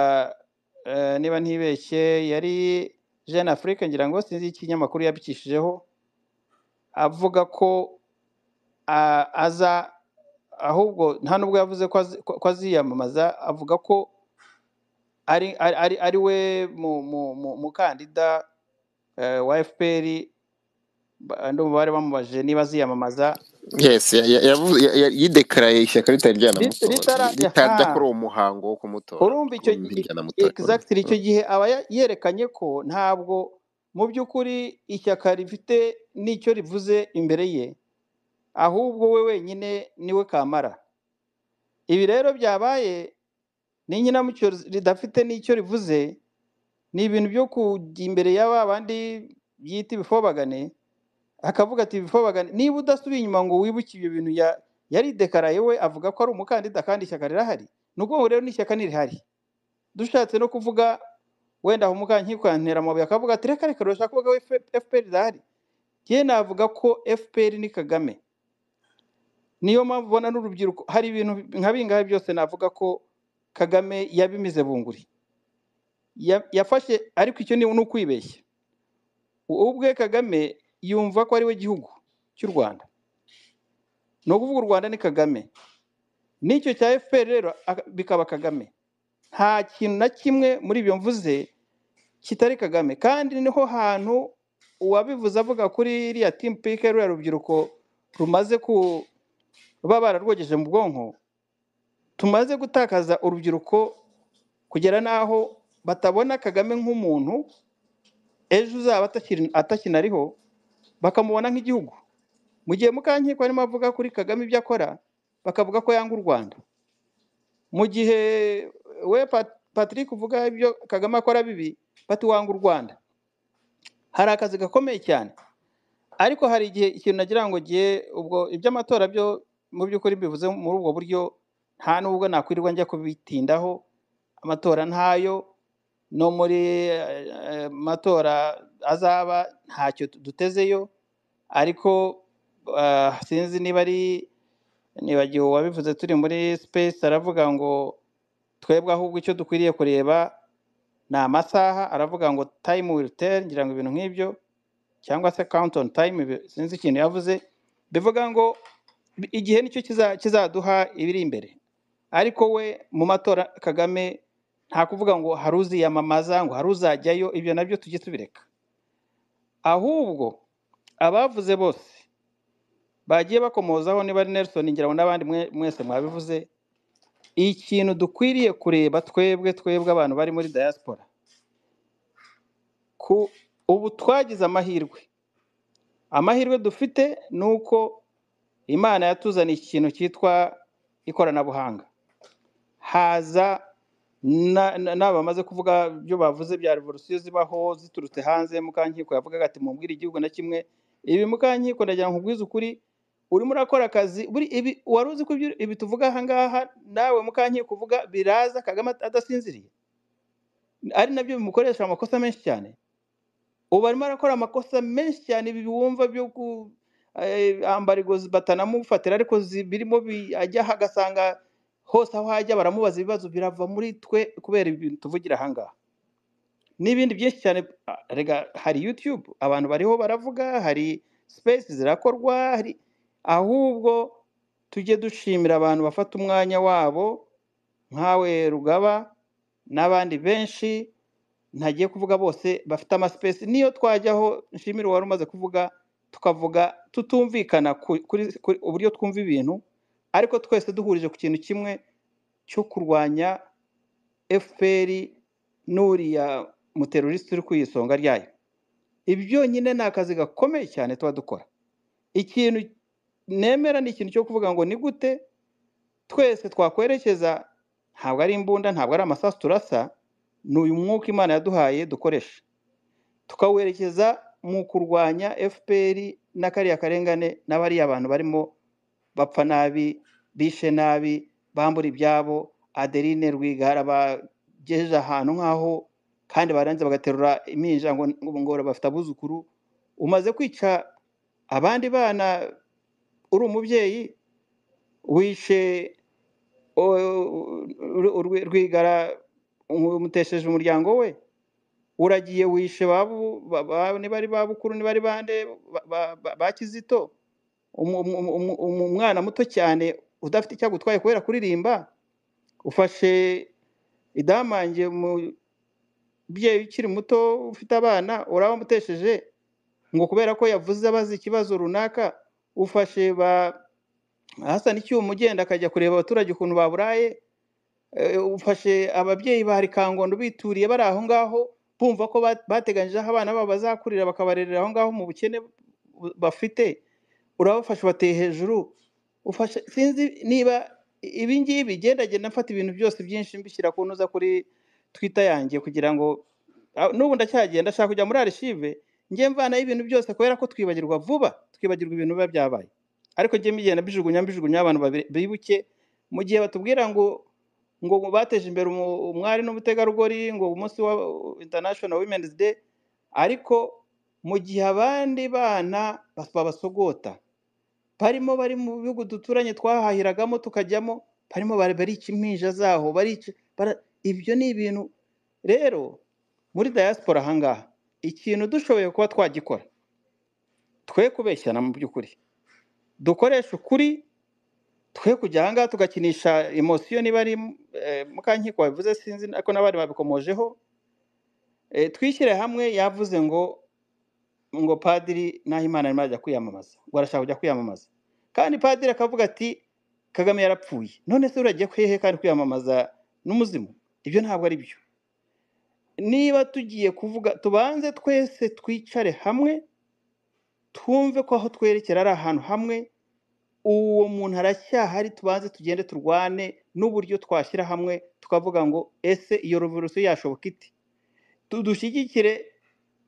eh, niba ntibeshye yari jeune afrique ngira ngo sinzi ikinyamakuru yabikishijeho avuga ko a- aza ahubwo nta nubwo yavuze ko azi- ko- ko aziyamamaza avuga ko ari ari ari ari we mu- mu- mu- mukandida eh, wa fpr ba- ndumva bari bamubajije niba aziyamamaza yes ya- ya- yavu- ya- ya- yidekaraye ishyaka ritari Rit- ryanamutora ritarajya ritajya kuri ha uwo muhango wo kumutora urumva kuko icyo bimwe gi- ryanamutora exactly icyo gihe aba ya- yerekanye ko ntabwo mu by'ukuri ishyaka rifite n'icyo rivuze imbere ye ahubwo we wenyine niwe kamara ibi rero byabaye n'inyinamucyo ridafite n'icyo rivuze ni ibintu byo kujya imbere y'aba bandi byita ibifobagane akavuga ati bifobagane niba udasubiye inyuma ngo wibuke ibyo bintu ya- yari dekaraye we avuga ko ari umukandida kandi ishyaka rirahari ni ukuvuga rero n'ishyaka ntirihari dushatse no kuvuga wenda aho mukankiko yantera amabuye akavuga ati reka reka rurashaka kuvuga ko F- fpr irahari njye navuga ko fpr ni kagame niyo mpamvu ubona n'urubyiruko hari ibintu nka bingahe byose navuga ko kagame yabimize bunguri Ya- yafashe ariko icyo ni ni ukwibeshya ubwe kagame yumva ko ari we gihugu cy'u rwanda ni ukuvuga u rwanda ni kagame n'icyo cya fpr rero aka- bikaba kagame nta kintu na kimwe muri ibyo mvuze kitari kagame kandi niho hantu uwabivuze avuga kuri iriya timu pike ruriya rubyiruko rumaze kuba bararwogeje mu bwonko tumaze gutakaza urubyiruko kugera n'aho batabona kagame nk'umuntu ejo uzaba atakiri- atakinariho bakamubona nk'igihugu mu gihe mukankiko arimo avuga kuri kagame ibyo akora bakavuga ko yanga u rwanda mu gihe we Pat- patrick uvuga ibyo kagame akora bibi bati wanga u rwanda hari akazi gakomeye cyane ariko hari igihe ikintu nagira ngo gihe ubwo iby'amatora byo mu by'ukuri mbivuze muri ubwo buryo nta n'ubwo nakwirirwa njya kubitindaho amatora ntayo no muri eh, matora azaba ntacyo dutezeyo ariko ah, sinzi niba ari nibagiwe uwabivuze turi muri space aravuga ngo twebwe ahubwo icyo dukwiriye kureba ni amasaha aravuga ngo time will tell ngira ngo ibintu nk'ibyo cyangwa se count on time ibi- sinzi ikintu yavuze bivuga ngo bi- igihe nicyo kiza- kizaduha ibiri imbere ariko we mu matora kagame nta kuvuga ngo hari uziyamamaza ngo hari uzajyayo ibyo nabyo tujye tubireka ahubwo abavuze bose bagiye bakomozaho niba ari nelson ngira ngo n'abandi mwe- mwese mwabivuze ikintu dukwiriye kureba twebwe twebwe abantu bari muri diaspora ku ubu twagize amahirwe amahirwe dufite ni uko imana yatuzaniye ikintu cyitwa ikoranabuhanga haza na- na- n'abamaze kuvuga ibyo bavuze bya revolisiyo zibaho ziturutse hanze mukankiko yavugaga ati mubwire igihugu na kimwe ibi mukankiko ndagira ngo nkubwize ukuri urimo urakora akazi buri ibi wari uzi ko ibyo- ibi tuvuga aha ngaha nawe mukankiko uvuga biraza kagame adasinziriye ari nabyo bimukoresha amakosa menshi cyane ubu arimo arakora amakosa menshi cyane ibi wumva byo ku eh, ambarigo batanamufatira ariko zi- birimo bi- ajya aha agasanga hose aho hajya baramubaza ibibazo birava muri twe kubera ibintu tuvugira ahangaha n'ibindi byinshi cyane ah, rega hari youtube abantu bariho baravuga hari space zirakorwa hari ahubwo tujye dushimira abantu bafata umwanya wabo nkawe rugaba n'abandi benshi ntagiye kuvuga bose bafite amasipesi niyo twajyaho nshimire wari umaze kuvuga tukavuga tutumvikana ku- kuri kuri uburyo twumva ibintu ariko twese duhurije ku kintu kimwe cyo kurwanya fpr n'uriya muterorisite uri ku isonga ryayo ibi byonyine ni akazi gakomeye cyane tuba dukora ikintu nemera ni ikintu cyo kuvuga ngo ni gute twese twakwerekeza ntabwo ari imbunda ntabwo ari amasasu turasa ni uyu mwuka imana yaduhaye dukoresha tukawerekeza mu kurwanya fpr na kariya karengane n'abariya abantu barimo bapfa nabi bishe nabi bambura ibyabo adeline rwigara bagejeje ahantu nk'aho kandi barangiza bagaterura impinja ngo ngo bafite abuzukuru umaze kwica abandi bana uri umubyeyi wishe o- ru- Rwe- rwigara umutesheje umuryango we uragiye wishe babu ba- ba- niba ari babukuru niba ari bande ba- ba- ba- ba kizito umu- umu- umu- umu- umu- umwana muto cyane udafite icyo agutwaye kubera kuririmba ufashe idamange umubyeyi ukiri muto ufite abana urabamutesheje ngo kubera ko yavuze abaze ikibazo runaka ufashe ba hasana icyuma ugenda akajya kureba abaturage ukuntu baburaye Eh, ufashe ababyeyi ba Rikangondo bituriye bari aho ngaho bumva ko ba- bateganyije aho abana babo bazakurira bakabarerera aho ngaho mu bukene bu- bafite urabafasha ubateye hejuru ufashe sinzi niba ibi ngibi genda genda mfata ibintu byose byinshi mbishyira ku ntuza kuri Twitter yanjye kugira ngo ah, n'ubu ndacyagenda ndashaka kujya muri archive njye mvanaho ibintu byose kubera ko twibagirwa vuba twibagirwa ibintu biba byabaye ariko njye mbigenda mbijugunya mbijugunya abantu babi- bibuke mu gihe batubwira ngo ngo bateje imbere umu- umwari n'umutegarugori ngo umunsi wa international women's day ariko mu gihe abandi bana bas- babasogota barimo bari mu bihugu duturanye twahahiragamo tukajyamo barimo bari- barica impinja zaho barica bara- ibyo ni ibintu rero muri diaspora ahangaha ikintu dushoboye kuba twagikora twe kubeshyana mu by'ukuri dukoreshe ukuri twe kujya ahangaha tugakinisha emosiyo niba ari eh, mukankiko wabivuze sinzi ariko n'abandi babikomojeho Eh, twishyire hamwe yavuze ngo ngo padiri nahimana arimo arajya kwiyamamaza ngo arashaka kujya kwiyamamaza kandi padiri akavuga ati kagame yarapfuye none se uragiye kwehe kandi kwiyamamaza n'umuzimu ibyo ntabwo ari byo niba tugiye kuvuga tubanze twese twicare hamwe twumve ko aho twerekera ari ahantu hamwe uwo muntu aracyahari tubanze tugende turwane n'uburyo twashyira hamwe tukavuga ngo ese iyo revolution yashoboka ite Tu- dushyigikire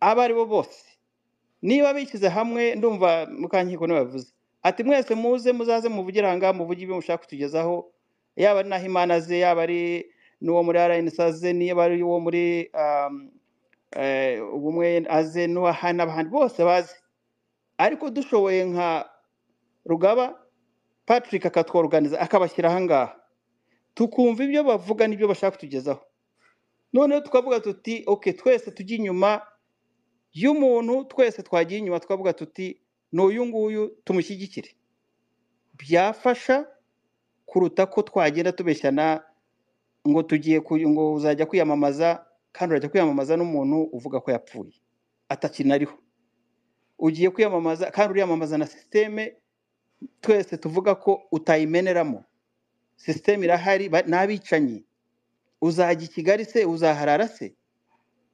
abo ari bo bose niba bishyize hamwe ndumva mukankiko ntibabivuze ati mwese muze muzaze muvugire aha ngaha muvuge ibyo mushaka kutugezaho yaba ari naho imana ze yaba ari n'uwo muri rnsaze niba ari uwo muri um, eh, ubumwe aze n'uwaha n'abahandi bose baze ariko dushoboye nka rugaba patrick akatworoganiza akabashyira aha ngaha tukumva ibyo bavuga n'ibyo bashaka kutugezaho noneho tukavuga tuti oke twese tujye inyuma y'umuntu twese twagiye inyuma twavuga tuti ni uyu nguyu tumushyigikire byafasha kuruta ko twagenda tubeshyana ngo tugiye ku- ngo uzajya kwiyamamaza kandi urajya kwiyamamaza n'umuntu uvuga ko yapfuye atakina ariho ugiye kwiyamamaza kandi uriyamamaza na sisiteme twese tuvuga ko utayimeneramo sisiteme irahari ba- ni abicanyi uzajya i kigali se uzaharara se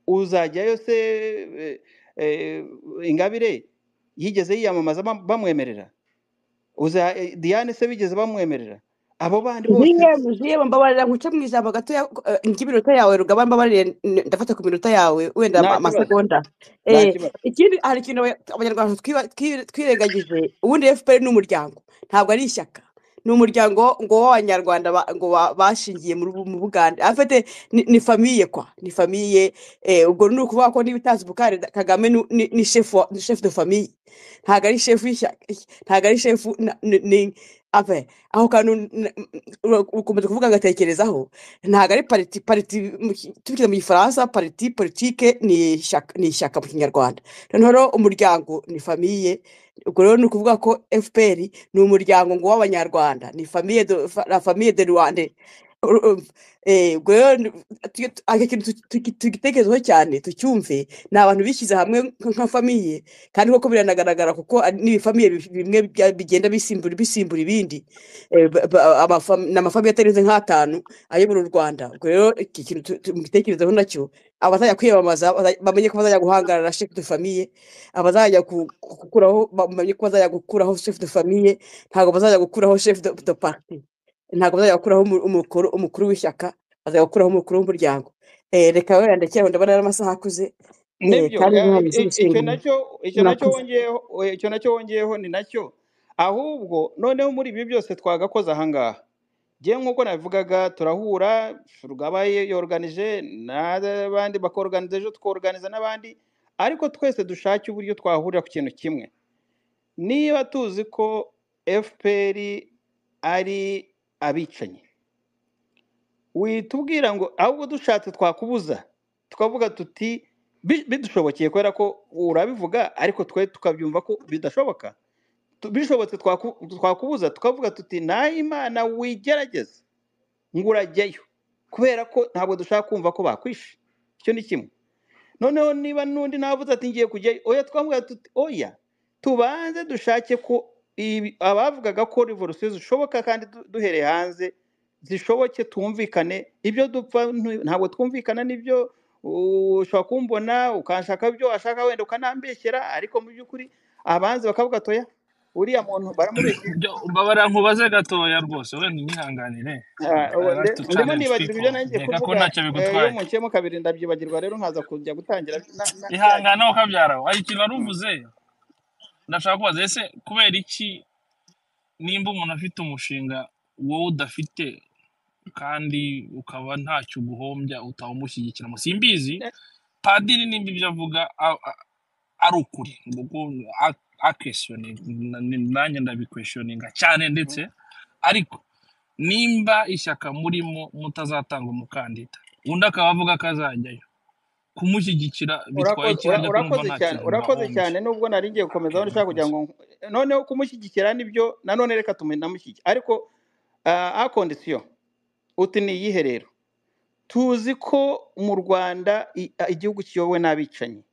uzajyayo se eh, eh, ingabire yigeze yiyamamaza bam- bamwemerera uza eh, diane se bigeze bamwemerera abo bandi bose Ndiye muziye mbabarira nkuce mu ijambo gato nk'iminota yawe rugaba mbabarire n- ndafata ku minota yawe wenda nta ama- kibazo amasegonda nta Eh, kibazo ikindi hari ikintu abanya- abanyarwanda twiba- twi- twirengagije ubundi FPR ni umuryango ntabwo ari ishyaka ni umuryango ngo w'abanyarwanda ba- ngo ba- bashingiye muri ubu- mu Buganda afite ni ni famiye kwa ni famiye eh, ubwo ni ukuvuga ko niba utazi Bukare Kagame ni ni- ni chef wa- ni chef de famille ntabwo ari chef w'ishyaka ntabwo ari chef na- ni ni- apa, aho kantu n- ura- ukomeza kuvuga ngatekerezaho ntabwo ari pariti pariti mu ki- tubikira mu gifaransa pariti politike ni ishyaka ni ishyaka mu kinyarwanda noneho rero umuryango ni famiye ubwo rero ni ukuvuga ko fpr ni umuryango ngo w'abanyarwanda ni famiye de, fa- la famille de rwanda Uru- um, eh, ubwo rero ni- tuge- tu- aka kintu tuki- tuki- tugitekerezeho cyane tucyumve ni abantu bishyize hamwe nka nka famiye kandi koko biranagaragara kuko ari- ni ibifamiye bi- bimwe bya- bigenda bisimbura bisimbura ibindi eh, ba- ba- amafam- ni amafamiye atarenze nk'atanu ayobora u Rwanda ubwo rero iki kintu tu- tu- mugitekerezeho nacyo abazajya kwiyamamaza baza- bamenye ko bazajya guhangarana na chef de famille abazajya ku- ku- gukuraho bamenye ko bazajya gukuraho chef de famille ntabwo bazajya gukuraho chef de, de parti ntabwo bazajya gukuraho umu- umukuru umukuru w'ishyaka bazajya gukuraho umukuru w'umuryango eh, reka wenda ndakira ndabona ari amasaha akuze eh, nibyo kandi eh, nta i- i- icyo gushinga nacyo icyo nacyo murakoze wongeyeho eh, icyo nacyo wongeyeho ni nacyo ahubwo noneho muri ibi byose twagakoze aha ngaha njyewe nk'uko nabivugaga turahura rugaba yoruganije n'abandi bakoruganiza ejo tukoruganiza n'abandi ariko twese dushake uburyo twahurira ku kintu kimwe niba tuzi ko fpr ari abicanyi witubwira ngo ahubwo dushatse twakubuza tukavuga tuti "Bi- bidushobokeye kubera ko urabivuga ariko twe tukabyumva ko bidashoboka Tu- bishobotse twaku- twakubuza tukavuga tuti imana wigerageza ngo urajyayo kubera ko ntabwo dushaka kumva ko bakwishe icyo ni kimwe noneho niba n'undi navuze ati ngiye kujyayo oya twavuga tuti oya tubanze dushake ko ibi- abavugaga ko revolusiyo zishoboka kandi du- duhereye hanze zishoboke tumvikane ibyo dupfa ntu- ntabwo twumvikana n'ibyo u- ushobora kumbona ukanshaka ibyo washaka wenda ukanambeshyera ariko mu by'ukuri abanze bakavuga atoya uriya muntu baramubeshyera byo mbabara nkubaze gatoya rwose wenda unyihanganire Ah, ubu ari nde- tu ndimo challenge nibagirwa ibyo people nanjye nkeka ko kuvuga ntacyo eh, iyo bigutwaye munkeyemo kabiri ndabyibagirwa rero nkaza kujya gutangira na- na- bya ihangane bindi ukabyara hari ikintu wari Mm. uvuze ndashaka kubaza ese kubera iki nimba umuntu afite umushinga wowe udafite kandi ukaba ntacyo uguhombya utawumushyigikira mu simbizi Ne- padiri nimba ibyo avuga a- a- ari ukuri ubwo a- akwesiyoninga na- nanjye ndabikwesiyoninga cyane ndetse ariko nimba ishyaka murimo mutazatanga umukandida undi akaba avuga ko azajyayo kumushyigikira bitwaye urakoze iki ura- harya ko numva urakoze ntacyo cyane urakoze mubahombye cyane nubwo nari ngiye gukomeza Okay, aho nshaka kugira murakoze ngo noneho kumushyigikira nibyo nanone reka tumushyigikira ariko a kondisiyo uti ni iyihe rero tuzi ko mu rwanda i- a- igihugu kiyobowe n'abicanyi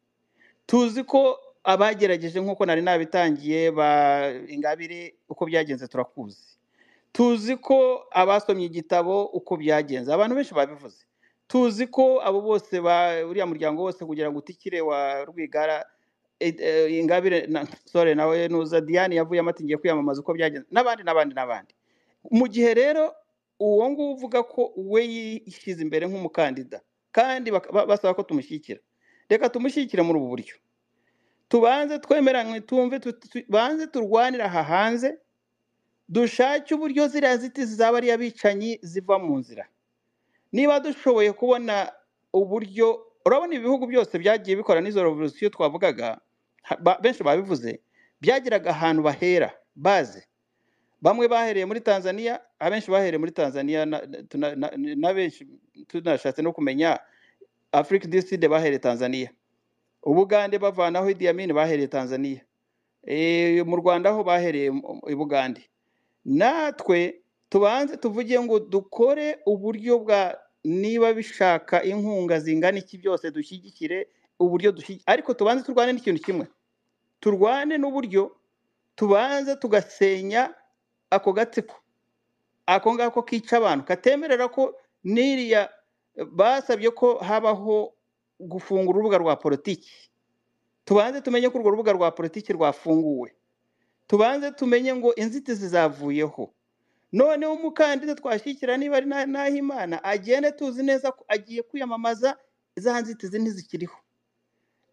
tuzi ko abagerageje nk'uko nari nabitangiye ba ingabire uko byagenze turakuzi tuzi ko abasomye igitabo uko byagenze abantu benshi babivuze tuzi ko abo bose ba uriya muryango wose kugira ngo utikire wa rwigara eh, eh, ingabire na sore nawe nuza diane yavuyemo ati ngiye kwiyamamaza uko byagenze n'abandi n'abandi n'abandi mu gihe rero uwo nguwo uvuga ko we yishyize imbere nk'umukandida kandi baka- ba- basaba ko tumushyigikira reka tumushyigikire muri ubu buryo tubanze twemeranywe tumve tu- tu- banze turwanire aha hanze dushake uburyo ziriya ziti zizaba ari abicanyi ziva mu nzira niba dushoboye kubona uburyo urabona ibihugu byose byagiye bikora n'izo revolisiyo twavugaga ha- ba- benshi babivuze byagiraga ahantu bahera baze bamwe bahereye muri tanzania abenshi bahereye muri tanzania na, tuna- na, na benshi tunashatse no kumenya afrique du sud bahereye tanzania ubugande bavanaho Idi Amin bahereye tanzania Eh, mu rwanda ho bahereye mu- i bugande natwe tubanze tuvuge ngo dukore uburyo bwa niba bishaka inkunga zingana iki byose dushyigikire uburyo dushyigikire ariko tubanze turwane n'ikintu kimwe turwane n'uburyo tubanze tugasenya ako gatsiko ako ngako kica abantu katemerera ko n'iriya basabye ko habaho gufungura urubuga rwa politiki tubanze tumenye ko urwo rubuga rwa politiki rwafunguwe tubanze tumenye ngo inzitizi zavuyeho noneho umukandida twashyikira niba ari na- nahimana agende tuzi neza ko agiye kwiyamamaza za nzitizi ntizikiriho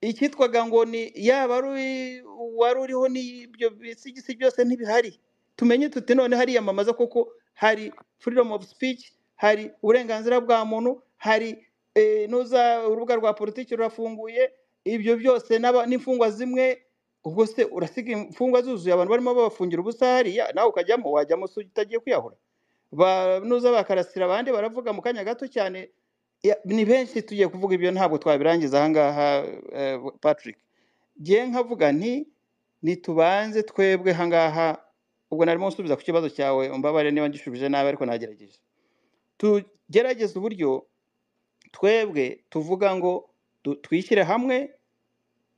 icyitwaga ngo ni yaba ari uwi- uwari uriho n'ibyo bisigisi byose ntibihari tumenye tuti none hariyamamaza koko hari freedom of speech hari uburenganzira bwa muntu hari eh, nuza urubuga rwa politiki rurafunguye ibyo byose n'aba- n'imfungwa zimwe ubwo se urasiga imfungwa zuzuye abantu barimo babafungira ubusa hariya nawe ukajyamo wajyamo se utagiye kwiyahura Ba- nuza bakarasira abandi baravuga mu kanya gato cyane Ya- ni benshi tugiye kuvuga ibyo ntabwo twabirangiza ahangaha eh, patrick ngiye nkavuga nti ntitubanze twebwe ahangaha ubwo narimo nsubiza ku kibazo cyawe umbabare niba ngishubije nabi ariko nagerageje tugerageze uburyo twebwe tuvuga ngo du- twishyire hamwe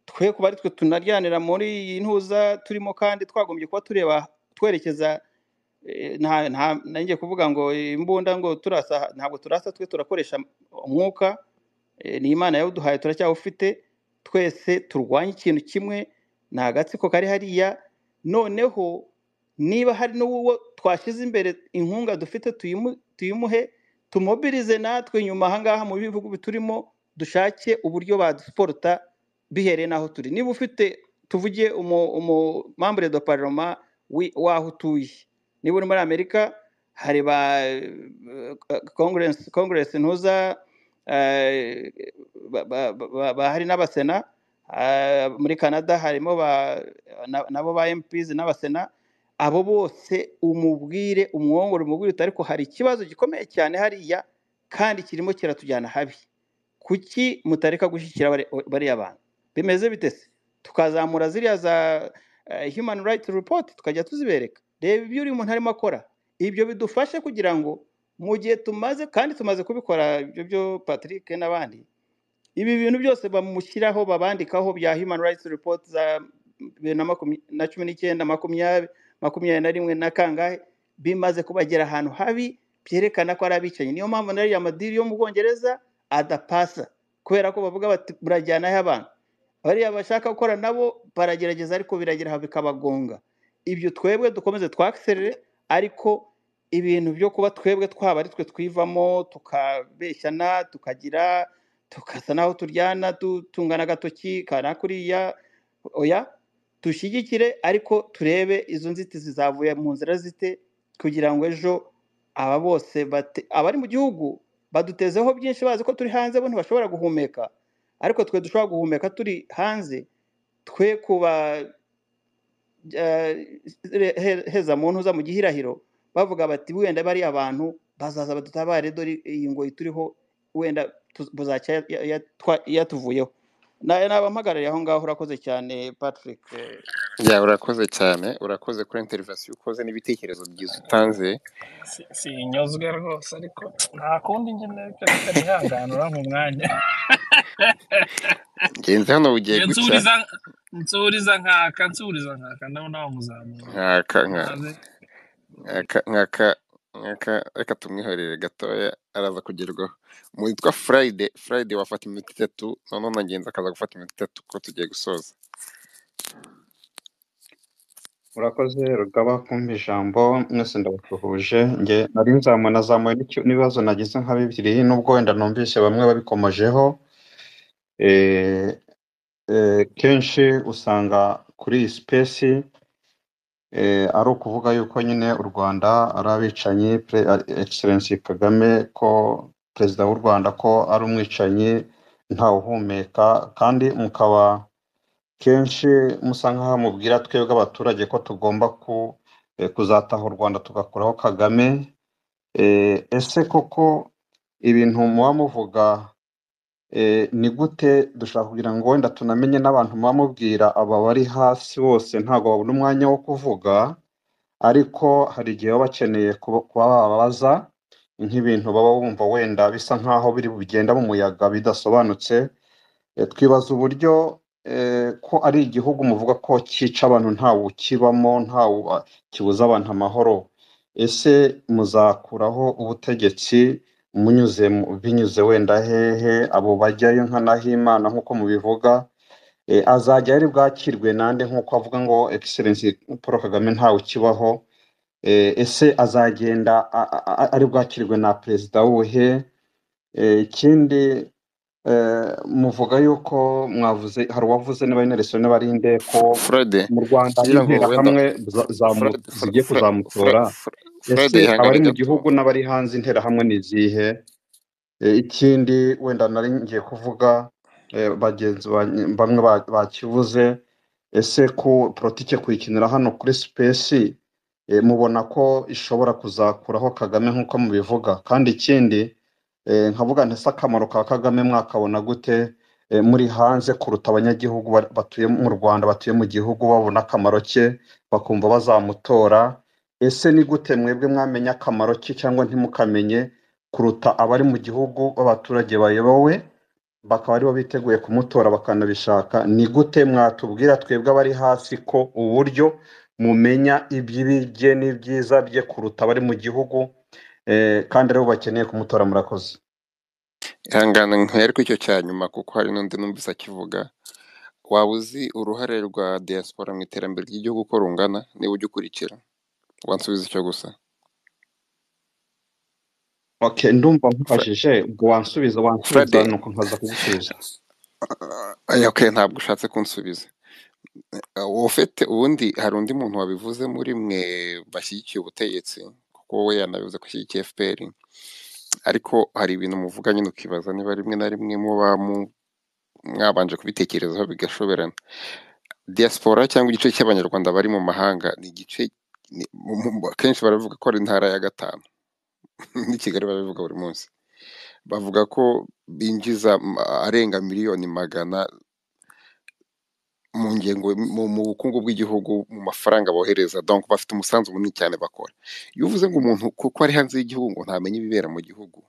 twe kuba ari twe tunaryanira muri iyi ntuza turimo kandi twagombye kuba tureba twerekeza eh, nta nta nanjye kuvuga ngo imbunda ngo turasa ntabwo turasa twe turakoresha umwuka Eh, ni imana yawuduhaye turacyawufite twese turwanye ikintu kimwe ni agatsiko kari hariya noneho niba hari n'uwo twashyize imbere inkunga dufite tuyimu- tuyimuhe tumobirize natwe nyuma ahangaha mu bihugu biturimo dushake uburyo badusporta bihereye n'aho turi niba ufite tuvuge umu- umumambure do paroma wi- w'aho utuye niba uri muri amerika hari ba konguresi ntuza eh, ba- ba- ba- ba- hari n'abasena ah, muri canada harimo ba- na- nabo ba mps n'abasena abo bose umubwire umwongore umubwire uti ariko hari ikibazo gikomeye cyane hariya kandi kirimo kiratujyana habi kuki mutareka gushyigikira bari- bariya bantu bimeze bite se tukazamura ziriya za eh, human rights report tukajya tuzibereka reba ibyo uri muntu arimo akora ibyo bidufashe kugira ngo mu gihe tumaze kandi tumaze kubikora ibyo byo patrick n'abandi ibi bintu byose bamushyiraho babandikaho bya human rights report za bibiri na makumya- na cumi n'icyenda makumyabiri makumyabiri na rimwe na kangahe bimaze kubagera ahantu habi byerekana ko ari abicanyi niyo mpamvu na ririya madiri yo mu bwongereza adapasa kubera ko bavuga bati murajyanaho abantu bariya bashaka gukora nabo baragerageza ariko biragera aha bikabagonga ibyo twebwe dukomeze twakiserere ariko ibintu byo kuba twebwe twaba ari twe twivamo tukabeshyana tukagira tukasa naho turyana tu- tungana agatoki kana kuriya oya dushyigikire ariko turebe izo nzitizi zavuye mu nzira zite kugira ngo ejo aba bose bate- abari mu gihugu badutezeho byinshi bazi ko turi hanze bo ntibashobora guhumeka ariko twe dushobora guhumeka turi hanze twe kuba heza mu ntuza mu gihirahiro bavuga bati wenda bariya abantu bazaza badutabare dore iyi ngoyi turiho wenda tuz- buzacya ya- ya- twa- yatuvuyeho nawe naba mpagarariye aho ngaho urakoze cyane patrick Eh, ya urakoze cyane urakoze kuri interivasiyo ukoze n'ibitekerezo byiza utanze Si- sinyuzwe rwose ariko nta kundi njye nareka ntihanganura mu mwanya ngenzi hano bugiye Njye gucya nsubiriza nsubiriza nkaka nsubiriza nkaka ndabona wamuzamura nkaka nka- maze nkaka nkaka nkaka reka tumwihorere gatoya araza kugerwaho umuntu witwa furayide furayide wafata iminota itatu noneho na ngenzi akaza gufata iminota itatu kuko tugiye gusoza Murakoze rugaba kumva ijambo mwese ndabasuhuje nge nari nzamuye nazamuye n'icyo- n'ibibazo nagize nka bibiri nubwo wenda numvise bamwe babikomojeho eh, eh, kenshi usanga kuri iyi sipesi eh, ari ukuvuga yuko nyine u Rwanda ari abicanyi pre, Excellency Kagame ko perezida w'u Rwanda ko ari umwicanyi ntawuhumeka kandi mukaba kenshi musa nk'aho mubwira twebwe abaturage ko tugomba ku, eh, kuzataha u Rwanda tugakuraho Kagame eh, ese koko ibintu muba muvuga eh, ni gute dushaka kugira ngo wenda tunamenye n'abantu muba mubwira aba bari hasi bose ntabwo babona umwanya wo kuvuga ariko hari igihe baba bakeneye kuba kuba bababaza nk'ibintu baba bumva wenda bisa nk'aho biri bugenda mu muyaga bidasobanutse Eh, twibaza uburyo eh, ko ari igihugu muvuga ko cyica abantu ntawe ukibamo ntawe kibuza abantu amahoro ese muzakuraho ubutegetsi munyuze mu- binyuze wenda hehe abo bajyayo nka Nahimana nk'uko mubivuga eh, azajya ari bwakirwe nande nk'uko avuga ngo Excellency Paul Kagame ntawe ukibaho eh, ese azagenda a- a- a- ari bwakirwe na perezida wuhe Eh, ikindi eh, muvuga yuko mwavuze hari uwavuze niba ari Nelson Barinde ko fred mu Rwanda kugira ngo wenda interahamwe za- zamu- fred Fre- zigiye Fre- Fre- kuzamutora Fre- fred ese abari ihangane mu gato gihugu n'abari hanze interahamwe ni izihe Eh, ikindi wenda nari ngiye kuvuga eh, bagenzi banjye bamwe ba- bakivuze ese ko politike kuyikinira hano kuri sipesi eh, mubona ko ishobora kuzakuraho kagame nk'uko mubivuga kandi ikindi eh, nkavuga nti se akamaro ka kagame mwakabona gute eh, muri hanze kuruta abanyagihugu ba- batuye mu rwanda batuye mu gihugu babona akamaro ke bakumva bazamutora ese ni gute mwebwe mwamenya akamaro ke cyangwa ntimukamenye kuruta abari mu gihugu b'abaturage bayobowe bakaba aribo biteguye kumutora bakanabishaka ni gute mwatubwira twebwe abari hasi ko uburyo mumenya iby'ibi bye n'ibyiza bye kuruta abari mu gihugu eh, kandi aribo bakeneye kumutora murakoze ihangane ntiyari kuri icyo cya nyuma kuko hari n'undi numvise akivuga waba uzi uruhare rwa diaspora mu iterambere ry'igihugu uko rungana niba ujya ukurikira wansubiza icyo gusa okay ndumva Fre- nkufashije ubwo wansubiza wansubiza fred nuko nkaza kugusubiza Ah, okay, ntabwo ushatse kunsubiza Ah, wowe ufite ubundi hari undi muntu wabivuze muri mwe bashyigikiye ubutegetsi kuko wowe yanabivuze ko ashyigikiye fpr ariko hari ibintu muvuga nyine ukibaza niba rimwe na rimwe muba mu- mwabanje kubitekerezaho bigashoberana diaspora cyangwa igice cy'abanyarwanda bari mu mahanga ni igice ni- mu- mu- akenshi baravuga ko ari intara ya gatanu ni kigali barabivuga buri munsi bavuga ko binjiza mm, arenga miliyoni magana mu ngengo mu, mu bukungu bw'igihugu mu mafaranga bohereza donc bafite umusanzu munini cyane bakora iyo uvuze ngo umuntu kuko ari hanze y'igihugu ngo ntamenya ibibera mu gihugu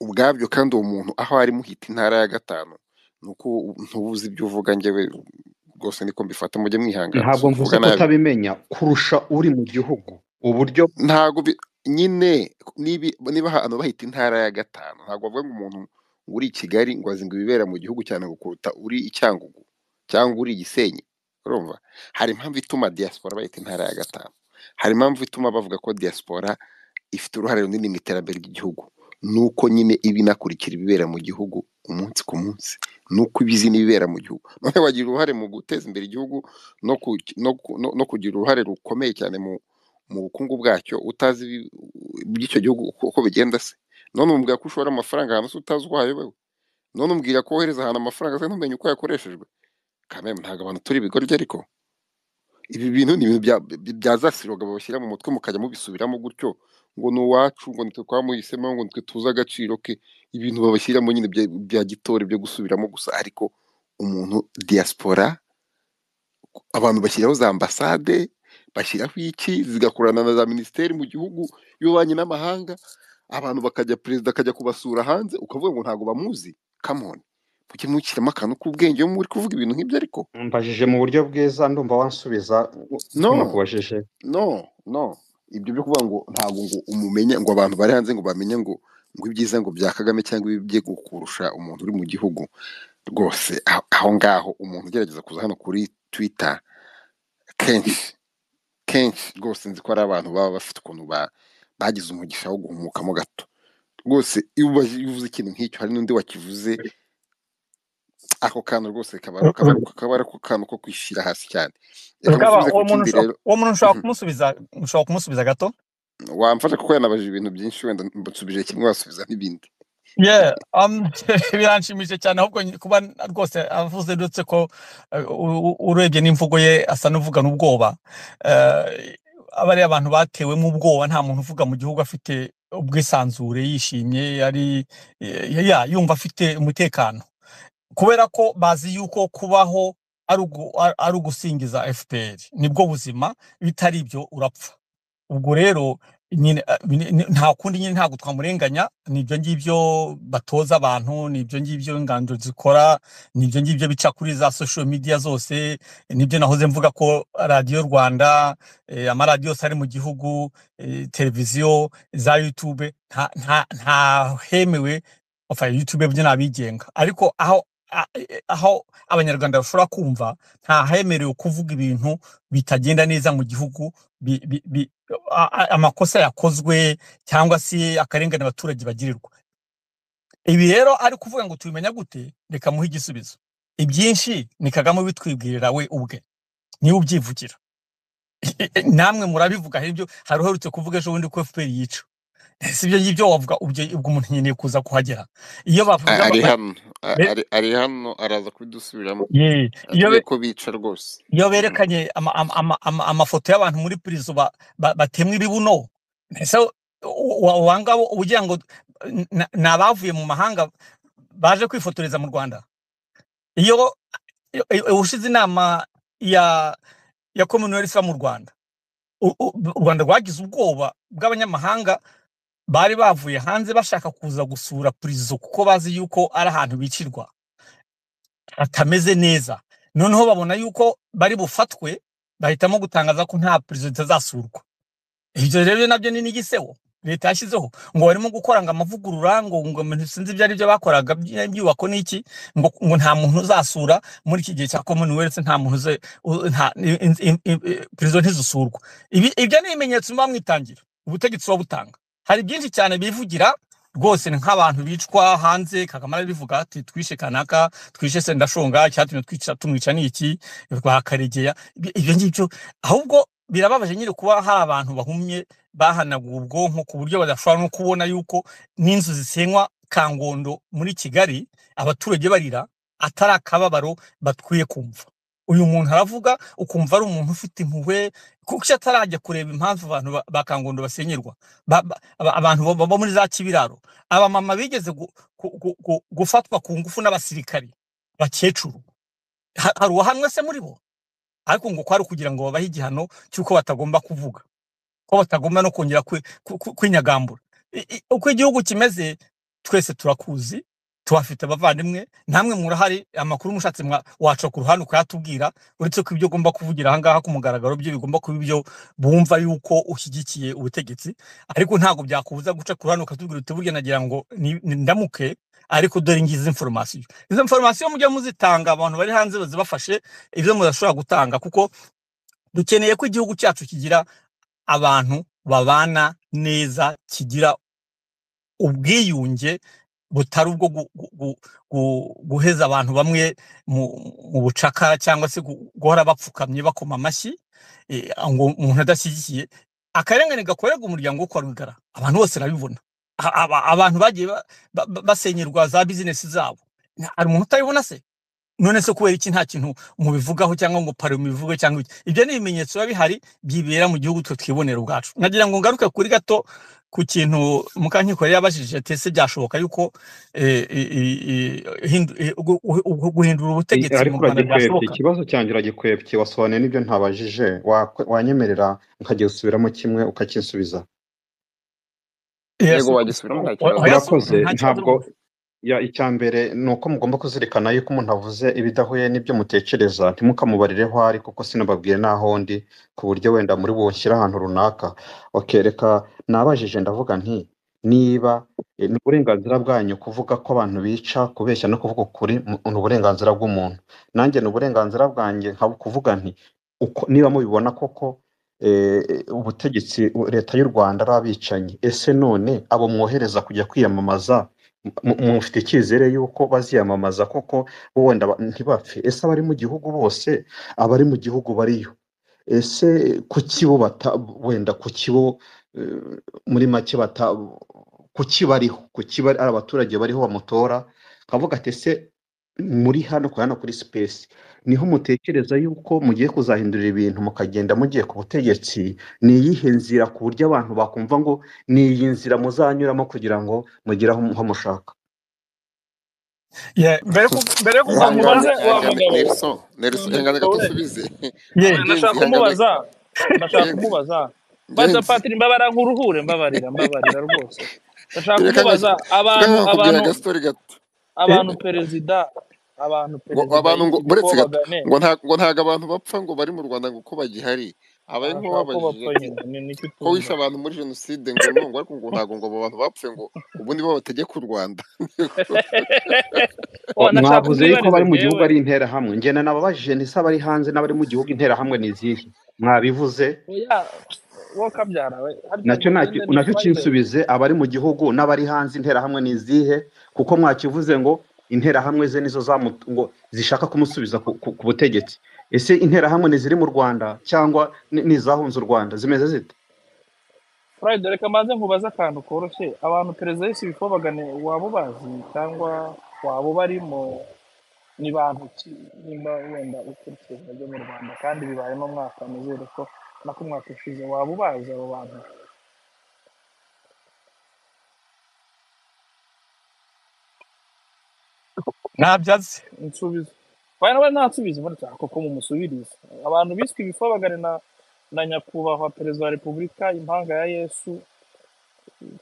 ubwabyo kandi uwo muntu aho ari muhita intara ya gatanu ni uko ntubuze ibyo uvuga njyewe rwose niko mbifata mujye mwihangana si ntabwo mvuze ukuvuga ko nabi utabimenya kurusha uri mu gihugu uburyo ntabwo bi- nyine nibi- niba ahantu bahita intara ya gatanu ntabwo bavuga ngo umuntu ngo uri i kigali ngo azi ngo ibibera mu gihugu cyane ngo kuruta uri i cyangugu cyangwa uri i gisenyi urumva hari impamvu ituma diaspora bayita intara ya gatanu hari impamvu ituma bavuga ko diaspora ifite uruhare runini mu iterambere ry'igihugu nuko nyine iba inakurikira ibibera mu gihugu umunsi ku munsi nuko iba izi n'ibibera mu gihugu noneho bagira uruhare mu guteza imbere igihugu no, ku, no, ku, no, no kugira uruhare rukomeye cyane mu, mu bukungu bwacyo utazi ibi- iby'icyo gihugu uko uko bigenda se none umubwira ko ushora amafaranga ahantu se utazi uwo ayobewe none umubwira ko wohereza ahantu amafaranga se ntumenye uko yakoreshejwe kameme ntabwo abantu turi ibigoryi ariko ibi bintu ni ibintu bya bya- bya za siroga babashyira mu mutwe mukajya mubisubiramo gutyo ngo ni uwacu ngo nitwe twamuhisemo ngo nitwe tuzi agaciro ke ibintu babashyiramo nyine bya bya gitore byo gusubiramo gusa ariko umuntu diaspora abantu bashyiraho za ambasade bashyiraho iki zigakorana na za minisiteri mu gihugu y'ububanyi n'amahanga abantu bakajya perezida akajya kubasura hanze ukavuga ngo ntabwo bamuzi kamoni mujye mushyiramo akantu k'ubwenge iyo muri kuvuga ibintu nk'ibyo ariko mbajije mu buryo bwiza ndumva wansubiza uko no nakubajije no no ibyo byo kuvuga ngo ntabwo ngo umumenya ngo abantu bari hanze ngo bamenye ngo ngo ibyiza ngo bya kagame cyangwa ibi bye kurusha umuntu uri mu gihugu rwose aho aho ngaho umuntu ugerageza kuza hano kuri twita kenshi kenshi rwose nzi ko hari abantu baba bafite ukuntu ba- bagize umugisha wo guhumukamo gato rwose iyo ubaje- iyo uvuze ikintu nk'icyo hari n'undi wakivuze ako kantu rwose kaba ari- kaba ari- kaba ari ako kantu ko kwishyira hasi cyane reka rukaba musubize uwo ku muntu kindi ushobora rero uwo muntu ushobora Mhm. kumusubiza ushobora kumusubiza gato wamfasha kuko yanabajije ibintu byinshi wenda mbasubije kimwe wasubiza n'ibindi Yeah, um, biranshimishije cyane ahubwo nyi- kuba n- rwose avuze ndetse ko eh, u- u- urebye n'imvugo ye asa n'uvugana ubwoba Eh, aba ari abantu batewemo ubwoba nta muntu uvuga mu gihugu afite ubwisanzure yishimye ari eh, ya yumva afite umutekano kubera ko bazi yuko kubaho ari ugu- ari- ari ugusingiza FPR nibwo buzima bitari ibyo urapfa ubwo rero nyine eh, ni- ni- nta kundi nyine ntabwo twamurenganya nibyo ngibyo batoza abantu nibyo ngibyo inganzo zikora nibyo ngibyo bica kuri za social media zose nibyo nahoze mvuga ko radiyo rwanda eh, amaradiyo yose ari mu gihugu eh, televiziyo za youtube nta nta- nta hemewe enfin youtube byo ni abigenga ariko aho a- eh, aho abanyarwanda bashobora kumva nta hemerewe kuvuga ibintu bitagenda neza mu gihugu bi- bi- bi- a- a- amakosa yakozwe cyangwa se akarengane abaturage bagirirwa ibi rero ari kuvuga ngo tubimenya gute reka muhe igisubizo ibyinshi ni kagame ubitwibwirira we ubwe niwe ubyivugira namwe murabivuga hari ibyo hari uherutse kuvuga ejo bundi ko fpr yica si ibyo ngibyo wavuga ubwo ubwo umuntu nyine kuza kuhagera iyo bavuze A- ama- ari ba- hano A- be- ari ari hano araza kubidusubiramo ye- iyo atubwiye be- ko bica rwose iyo Mhm. berekanye ama- ama- ama- ama- amafoto y'abantu muri prison ba- ba- batemwa ibibuno ese wangabo ugira ngo na- ni abavuye mu mahanga baje kwifotoreza mu rwanda iyo iyo- iyo- ubushize inama ya ya commonwealth mu rwanda u u- u rwanda rwagize ubwoba bw'abanyamahanga bari bavuye hanze bashaka kuza gusura prison kuko bazi yuko ari ahantu bicirwa atameze neza noneho babona yuko bari bufatwe bahitamo gutangaza ko nta perezida itazasurwa ibyo rero nabyo ni n'igiseho leta yashyizeho ngo barimo gukora ngo amavugurura ngo ngo ibintu sinzi ibyo ari byo bakoraga by- byubako n'iki ngo ngo nta muntu uzasura muri iki gihe cya commonwealth nta muntu uze u- nta perezida ntizisurwa Ibi- ibyo ni ibimenyetso muba mwitangira ubutegetsi buba butanga hari byinshi cyane bivugira rwose ni nk'abantu bicwa hanze kagame arabivuga ati twishe kanaka twishe sendashonga icyatumye twica tumwica ni iki rwakaregeya Ibi- ibyo ngibyo ahubwo birababaje nyine kuba hari abantu bahumye bahanaguwe ubwonko ku buryo badashobora no kubona yuko n'inzu zisenywa kangondo muri kigali abaturage barira atari akababaro bakwiye kumva uyu muntu aravuga ukumva ari umuntu ufite impuhwe kuko icyo atarajya kureba impamvu abantu ba ba kangondo basenyerwa ba, ba, aba- abantu bo- baba muri za kibiraro abamama bigeze gu, gu, gu, gu, gufatwa ku ngufu n'abasirikari bakecuru Ha- hari uwahanwe se muri bo ariko ngo kwari kugira ngo babahe igihano cy'uko batagomba kuvuga ko batagomba no kongera kwi- ku- ku- kwinyagambura I- i- uko igihugu kimeze twese turakuzi tuhafite abavandimwe namwe murahari amakuru mushatse mwa- waca ku ruhande ukayatubwira uretse ko ibyo ugomba kuvugira ahangaha ku mugaragaro byo bigomba kuba ibyo bumva yuko ushyigikiye ubutegetsi ariko ntabwo byakubuza guca ku ruhande ukatubwira uti burya nagira ngo ni- ni- ndamuke ariko dore ngizi inforomasiyo izo inforomasiyo mujya muzitanga abantu bari hanze bazibafashe ibyo mudashobora gutanga kuko dukeneye ko igihugu cyacu kigira abantu babana neza kigira ubwiyunge butari ubwo gu, gu, gu, gu, guheza abantu bamwe mu, mu bucakara cyangwa se gu- guhora bapfukamye bakoma amashyi eh, ngo umuntu adashyigikiye akarengane gakorerwa umuryango wo kwa rwigara abantu bose barabibona A- aba- abantu bagiye ba- ba- ba- basenyerwa za bizinesi zabo Na- hari umuntu utabibona se none se kubera iki nta kintu mubivugaho cyangwa ngo pari mubivuge cyangwa iki ibyo ni ibimenyetso biba bihari byibera mu gihugu twe twibonera ubwacu nagira ngo ngaruke kuri gato ku kintu mukankiko yari yabajije ati ese byashoboka yuko eh, i- i- i- hindu- i- gu- gu- gu- guhindura I- ubutegetsi mu ariko rwanda uragikwepye byashoboka ikibazo cyanjye uragikwepye wasobanuye n'ibyo ntabajije Wakwe- wanyemerera nkajya gusubiramo kimwe ukakinsubiza Yes, yego o- wagisubiramo nta o- kibazo oya subira urakoze nta kibazo ntabwo rwose ya icya mbere ni uko mugomba kuzirikana yuko umuntu avuze ibidahuye n'ibyo mutekereza ntimukamubarireho aho ari kuko sinababwiye n'aho ndi ku buryo wenda muri bunshyire ahantu runaka bakereka nabajije ndavuga nti niba eh, ni uburenganzira bwanyu kuvuga ko abantu bica kubeshya no kuvuga ukuri mu- ni uburenganzira bw'umuntu nanjye ni uburenganzira bwanjye nkaba kuvuga nti uko niba mubibona koko eh, ubutegetsi leta y'u rwanda ari abicanyi ese none abo mwohereza kujya kwiyamamaza mu- mufite icyizere y'uko baziyamamaza koko wenda ba- ntibapfe ese abari mu gihugu bose abari mu gihugu bariyo ese kuki bo bata wenda kuki bo eh, muri make bata kuki bariho kuki bari ari abaturage bariho bamutora kavuga ati ese muri hano kuri hano kuri sipesi niho mutekereza yuko mugiye kuzahindurira ibintu mukagenda mugiye ku butegetsi ni iyihe nzira ku buryo abantu bakumva ngo ni iyi nzira muzanyuramo kugira ngo mugere aho aho mushaka Yeah, mbere yo kuv- mbere yo kuva mu mubaze ihangane wa ihangane mugabo nelson nelson ihangane gato we usubize yeah, ngenzi nashaka ihangane kumubaza ndashaka ngenzi kumubaza baza ngenzi patiri mbabara nk'uruhure mbabarira mbabarira rwose ndashaka reka kumubaza reka abantu nkakubwira abantu agastori gato eh, abantu perezida abantu ngo perezida abantu ngo y'inko buretse gato bagane ngo nta ngo ntago abantu bapfa ngo bari mu rwanda ngo uko bagihari abaye nko barashaka ko babajije bapfa ati nyine ni- nicyo ko wishe utumva abantu muri jenoside ngo no ngo ariko ngo ntago ngo abo bantu bapfuye ngo ubu nibo bategeka u rwanda oh, nashaka mwavuze umwibarizo yuko abari mu gihugu jewe ari interahamwe ngena nababajije ntise abari hanze n'abari mu gihugu interahamwe ni izihe mwabivuze oya wowe kabyara we harya nacyo mugende nacyo nacyo dufayize kinsubize abari mu gihugu n'abari hanze interahamwe ni izihe kuko mwakivuze ngo interahamwe ze nizo zamu- ngo zishaka kumusubiza ku, ku, ku butegetsi ese interahamwe ni ziri mu rwanda cyangwa ni ni izahunze u rwanda zimeze zite Friday reka mbanze nkubaze akantu koroshye abantu perezida y'isibi bagane waba ubazi cyangwa waba barimo ni bantu ki nimba wenda ukurikirana byo mu rwanda kandi bibaye mu mwaka nizere ko nako umwaka ushize waba ubazi abo bantu ntabyatsi insubizo bari bari nta nsubizo muri cyane kuko mumusubirize abantu biswe ibifabagane na na nyakubahwa perezida wa repubulika impanga ya yesu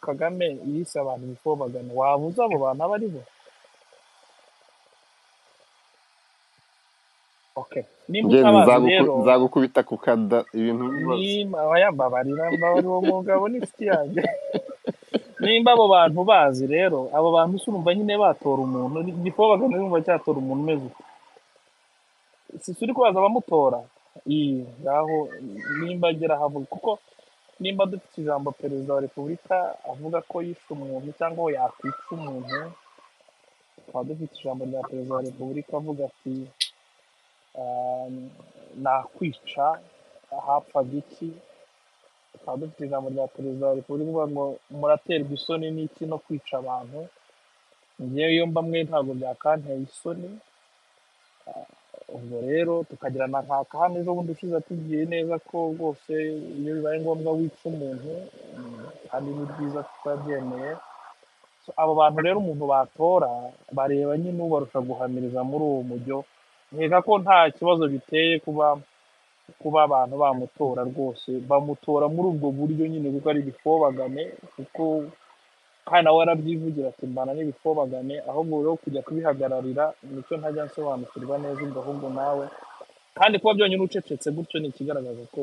kagame yise abantu ibifobagane waba uzi abo bantu abo ari bo okay nimba ngenzi utabazi nzaguku- rero nzagukubita ku kada ibintu bibazo nimba yambabarira mbabari uwo mugabo n'inshuti yanjye nimba abo bantu bazi rero abo bantu se urumva nyine batora umuntu igifobagane urumva cyatora umuntu umeze uko si turi kubaza abamutora iyi ngaho nimba agera havuga kuko nimba dufite ijambo perezida wa repubulika avuga ko yishe umuntu cyangwa we yakwica umuntu tukaba dufite ijambo rya perezida wa repubulika avuga ati "Ah, nakwica hapfa giki tukaba dufite ijambo rya perezida wa repubulika uvuga ngo muraterwa isoni n'iki no kwica abantu ngewe iyo mba mwe ntabwo byakanteye isoni ubwo rero tukagira na nkaka hano ejo bundi ushize atubwiye neza ko rwose iyo bibaye ngombwa wica umuntu mm, kandi ni byiza tutabyemeye So, abo bantu rero umuntu batora bareba nyine ubarusha guhamiriza muri uwo mujyo nkeka ko nta kibazo biteye kuba kuba abantu bamutora rwose bamutora muri ubwo buryo nyine kuko ari ibifobagane kuko kandi nawe arabyivugira ati mbana n'ibifobagane ahubwo rero kujya kubihagararira nicyo ntajya nsobanukirwa neza ubwo ahubwo nawe kandi kuba byonyine ucecetse gutyo ni ikigaragaza ko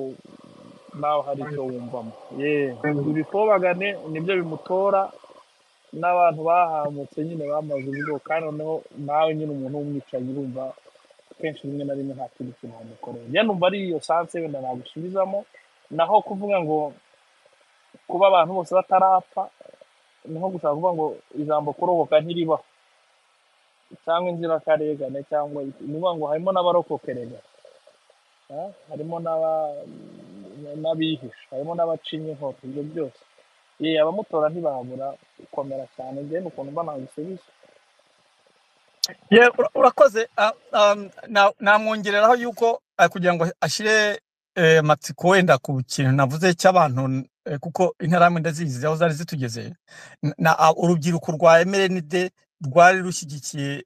nawe hari icyo wumvamo yewe ibifobagane nibyo bimutora n'abantu bahamutse nyine bamaze ubwo kandi noneho nawe nyine umuntu w'umwicanyi urumva kenshi rimwe na rimwe nta kindi kintu wamukorera njye numva ari iyo sanse wenda nagusubizamo naho kuvuga ngo kuba abantu bose batarapfa ni nko gushaka kuvuga ngo ijambo kuroboka ntiribaho cyangwa inzirakarengane cyangwa iki. ni ukuvuga ngo harimo n'abarokokerega ah, harimo n'aba- n'abihisha harimo n'abacinya inkota ibyo byose ye abamutora ntibabura gukomera cyane njye ni ukuntu mba nagusubije Yeah, ura- urakoze ah, um, na- namwongereraho yuko ah, kugira ngo ashire eh, matsiko wenda ku kintu navuze cy'abantu n- eh, kuko interahamwe ndazizi aho zari zitugeze N- na ah, urubyiruko rwa MLND rwari rushyigikiye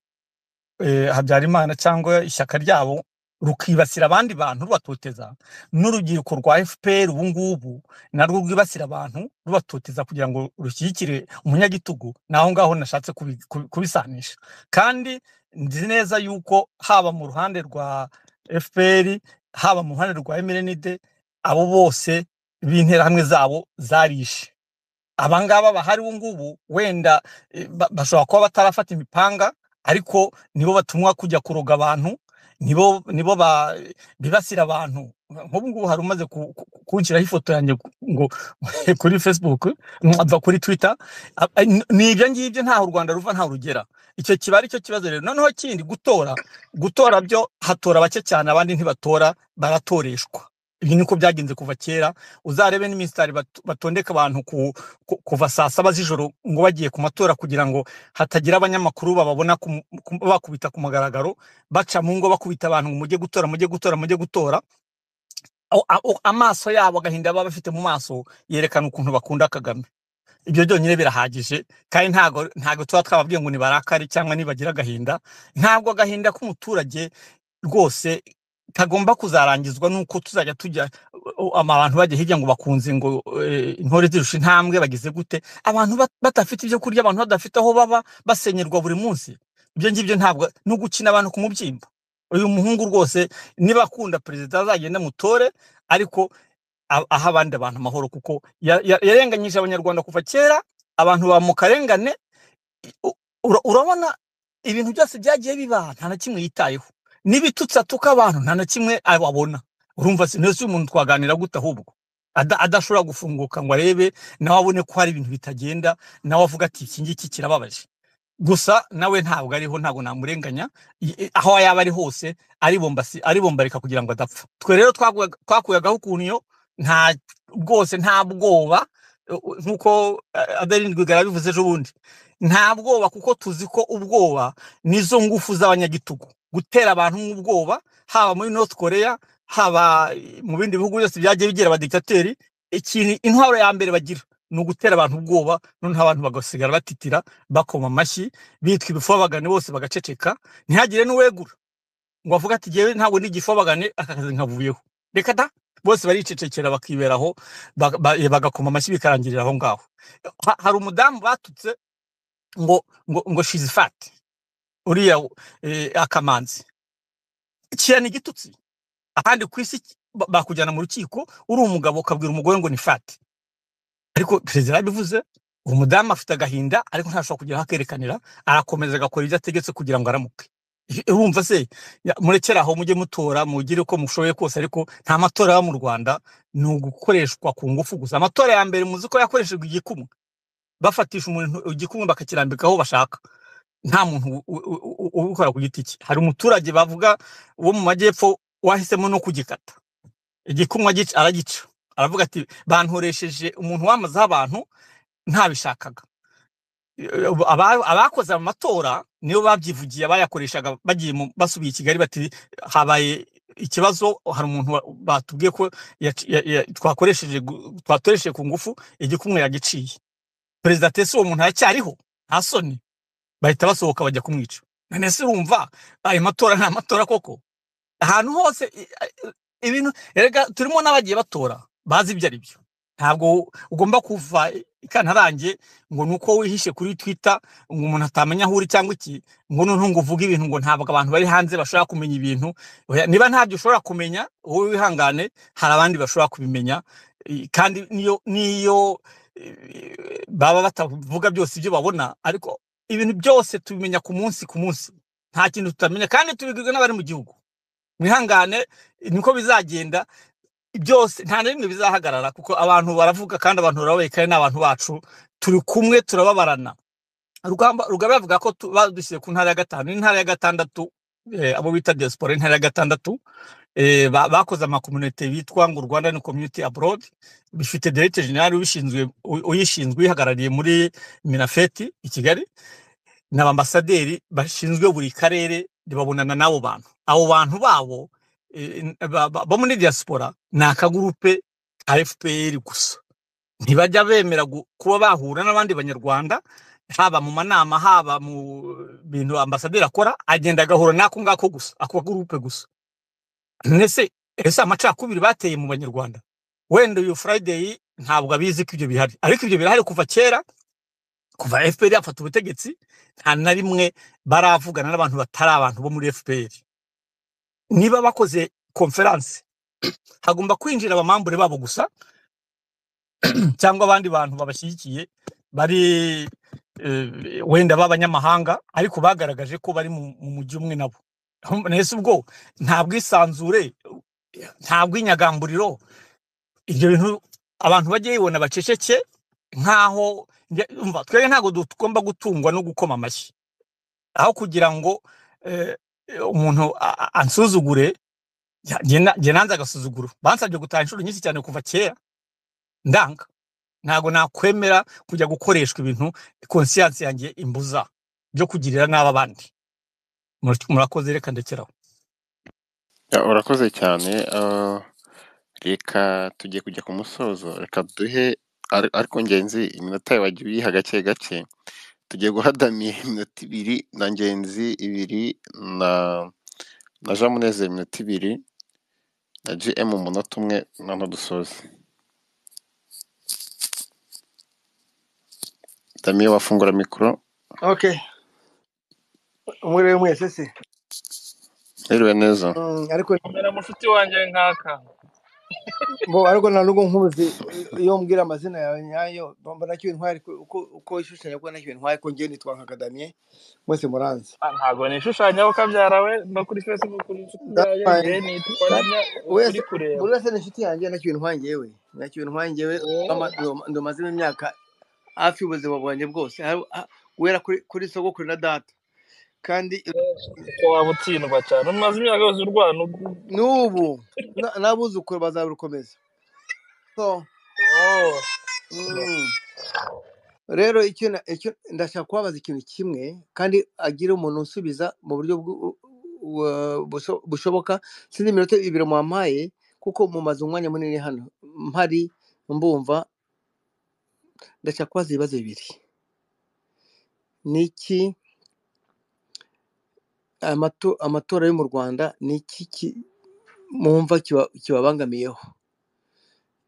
eh, Habyarimana cyangwa ishyaka ryabo rukibasira abandi bantu rubatoteza n'urubyiruko rwa FPR ubu ngubu narwo rwibasira abantu rubatoteza kugira ngo rushyigikire umunyagitugu naho ngaho nashatse kubi- kubi- kubisanisha kandi nzi neza yuko haba mu ruhande rwa FPR haba mu ruhande rwa MLND abo bose b'interahamwe zabo zarishe abangaba bahari ubu ngubu wenda eh, ba- bashobora kuba batarafata imipanga ariko nibo batumwa kujya kuroga abantu nibo nibo ba- bibasira abantu nk'ubu ngubu hari umaze ku- ku- ku- kunshyiraho ifoto yanjye ku- ngo kuri facebook ava kuri twitter A- a- n- ni ibyo ngibyo ntaho u rwanda ruva ntaho rugera icyo kiba ari cyo kibazo rero noneho kindi gutora gutora byo hatora bake cyane abandi ntibatora baratoreshwa ibi niko byagenze kuva kera uzarebe n'imisitari bat- batondeka abantu ku, ku, kuva saa saba z'ijoro ngo bagiye ku matora kugira ngo hatagira abanyamakuru bababona ku, ku, bakubita ku mugaragaro baca mu ngo bakubita abantu ngo mujye gutora mujye gutora mujye gutora Aho- aho amaso yabo agahinda baba bafite mu maso yerekana ukuntu bakunda kagame ibyo byonyine birahagije kandi ntago ntago tuba twababwiye ngo nibarakare cyangwa nibagira agahinda ntabwo agahinda k'umuturage rwose kagomba kuzarangizwa nuko tuzajya tujya u- u- abantu bajya hirya ngo bakunze ngo eh, intore zirusha intambwe bagize gute abantu bat- badafite ibyo kurya abantu badafite aho baba basenyerwa buri munsi ibyo ngibyo ntabwo no gukina abantu ku mubyimba uyu muhungu rwose niba akunda perezida azagenda mutore ariko a- aha abandi abantu amahoro kuko ya- ya- yarenganyije abanyarwanda kuva kera abantu ba mu karengane u- ura- urabona ibintu byose byagiye bibaha nta na kimwe yitayeho n'ibitutsi atuka abantu nta na kimwe ababona urumva se nese uyu muntu twaganira gute ahubwo Ada- adashobora gufunguka ngo arebe nawe abone ko hari ibintu bitagenda nawe avuga ati iki ngiki kirababaje gusa nawe ntabwo ariho ntabwo namurenganya i- i- aho yaba ari hose aribombasi aribombarika kugira ngo adapfa twe rero twakuyaga- twakuyagaho ukuntu iyo nta bwose nta bwoba u- u- nk'uko eh, adeline rwigara bivuze ejo bundi nta bwoba kuko tuzi ko ubwoba nizo ngufu z'abanyagitugu gutera abantu nk'ubwoba haba muri north korea haba eh, mu bindi bihugu byose byagiye bigira abadikitateri ikintu intwaro ya mbere bagira ni ugutera abantu ubwoba noneho abantu bagasigara batitira bakoma amashyi bitwa ibifobagane bose bagaceceka ntihagire n'uwegura ngo avuge ati jyewe ntabwo ndi igifobagane aka kazi nkavuyeho reka da bose baricecekera bakiberaho baga- ba- eh, bagakoma amashyi bikarangirira aho ngaho Ha- hari umudamu batutse ngo ngo ngo shizifati uriya eh, akamanzi kiriya ni igitutsi ahandi ku isi ba- bakujyana mu rukiko uri umugabo ukabwira umugore ngo ni fati ariko perezida yabivuze uwo mudamu afite agahinda ariko ntashobora kugeraho akerekanira arakomeza agakora ibyo ategetse kugira ngo aramuke I- urumva se Ya- murekere aho mujye mutora mugire uko mushoboye kose ariko nta matora yo mu rwanda ni ugukoreshwa ku ngufu gusa amatora ya mbere muzi ko yakoreshejwe igikumwe bafatisha umuntu igikumwe bakakirambika aho bashaka nta muntu u- u- u- u- ubikora ku giti cye hari umuturage bavuga wo mu majyepfo wahisemo no kugikata igikumwe agica- aragica aravuga ati bantoresheje umuntu wamazeho abantu ntabishakaga Eh, aba- abakoze amatora nibo babyivugiye bayakoreshaga bagiye mu- basubiye i kigali bati habaye ikibazo hari umuntu wa- batubwiye ko yaci- ya- ya- twakoresheje gu- twatoresheje ku ngufu igikumwe yagiciye perezida tese uwo muntu aracyariho nta soni bahita basohoka bajya kumwica none se urumva ayo matora ni amatora koko ahantu hose i- i- ibintu erega turimo n'abagiye batora bazi ibyo ari byo ntabwo ugomba kuva ikantarange ngo ni uko wihishe kuri twitter ngo umuntu atamenya aho uri cyangwa iki ngo noneho ngo uvuge ibintu ngo ntabwo abantu bari hanze bashobora kumenya ibintu Oya, niba ntabyo ushobora kumenya wowe wihangane hari abandi bashobora kubimenya I- kandi niyo niyo eh, baba batavuga byose ibyo babona ariko ibintu byose tubimenya ku munsi ku munsi nta kintu tutamenya kandi tubibwirwa n'abari mu gihugu mwihangane niko bizagenda byose nta na rimwe bizahagarara kuko abantu baravuga kandi abantu barabaye kandi ni abantu bacu turi kumwe turababarana rugamba rugaba yavuga ko tu- badushyize ku ntara ya gatanu intara ya gatandatu eh, abo bita diaspora intara ya gatandatu eh, ba- bakoze amakomunite bitwa ngo rwanda ni community abroad bifite directeur general ubishinzwe u- uyishinzwe uyihagarariye muri minafeti i kigali n'abambasaderi bashinzwe buri karere babonana n'abo bantu abo bantu babo eh, n- ba- ba- bo muri diaspora ni akagurupe ka fpr gusa ntibajya bemera gu- kuba bahura n'abandi banyarwanda haba mu manama haba mu bintu ambasaderi akora agenda agahura n'ako ngako gusa ako kagurupe gusa ese ese amacakubiri bateye mu banyarwanda wenda uyu friday ntabwo abizi ko ibyo bihari ariko ibyo birahari kuva kera kuva fpr yafata ubutegetsi nta na rimwe baravugana n'abantu batari abantu bo muri fpr niba bakoze konferanse hagomba kwinjira abamambure babo gusa cyangwa abandi bantu babashyigikiye bari eh, wenda b'abanyamahanga ariko bagaragaje ko bari mu mu mujyi umwe nabo mbese ubwo nta bwisanzure nta bw'inyagamburiro ibyo bintu abantu bajye bibona baceceke nk'aho njye- umva twebwe ntabwo tugomba gutungwa no gukoma amashyi aho kugira ngo eh, umuntu a- a- ansuzugure njya- njye na- njye nanze agasuzuguro bansabye gutaha inshuro nyinshi cyane kuva kera ndanga ntabwo nakwemera kujya gukoreshwa ibintu konsiyanse yanjye imbuza byo kugirira nabi abandi Mur- murakoze reka ndekeraho Ya, urakoze cyane ah, reka tugiye kujya ku musozo reka duhe ar- ariko ngenzi iminota yawe wagiye uyiha gake gake tugiye guha damiye iminota ibiri na ngenzi ibiri na na jean munezero iminota ibiri na gm umunota umwe noneho dusoze damiye wafungura mikoro okay umwiriwe mwese se hiriwe neza Mm, ariko komera mushuti wanjye nkaka bo ariko nta nubwo nkuzi iyo mbwira amazina yawe nyayo mbona ko intwari ko- uko uko ishushanya ko nacyo intwari ko ngeni twanga akadamiye mwese muranzi Ah, ntabwo nishushanyaho kabyara we no kuri facebook ni inshuti that's yayo fine njye nitwa That- rimwe uri wese kureba buri wese ni inshuti yanjye nacyo intwari njyewe nacyo intwari njyewe ama- ndo- ndamazemo imyaka hafi y'ubuzima bwanjye bwose Har- ha- guhera kuri kuri sogokuru na data kandi ko waba utsindwa cyane umaze imyaka yose urwana ubu n'ubu na- n'abuzukuru bazarukomeza so Oh. mm. rero icyo na- icyo ndashaka kubabaza ikintu kimwe kandi agire umuntu unsubiza mu buryo bw'u- bu- busho- bushoboka sinzi iminota ibiri mwampaye kuko mumaze umwanya munini hano mpari mbumva ndashaka kubaza ibibazo bibiri ni iki amato- amatora yo mu rwanda ni iki ki- mwumva kiba- kibabangamiyeho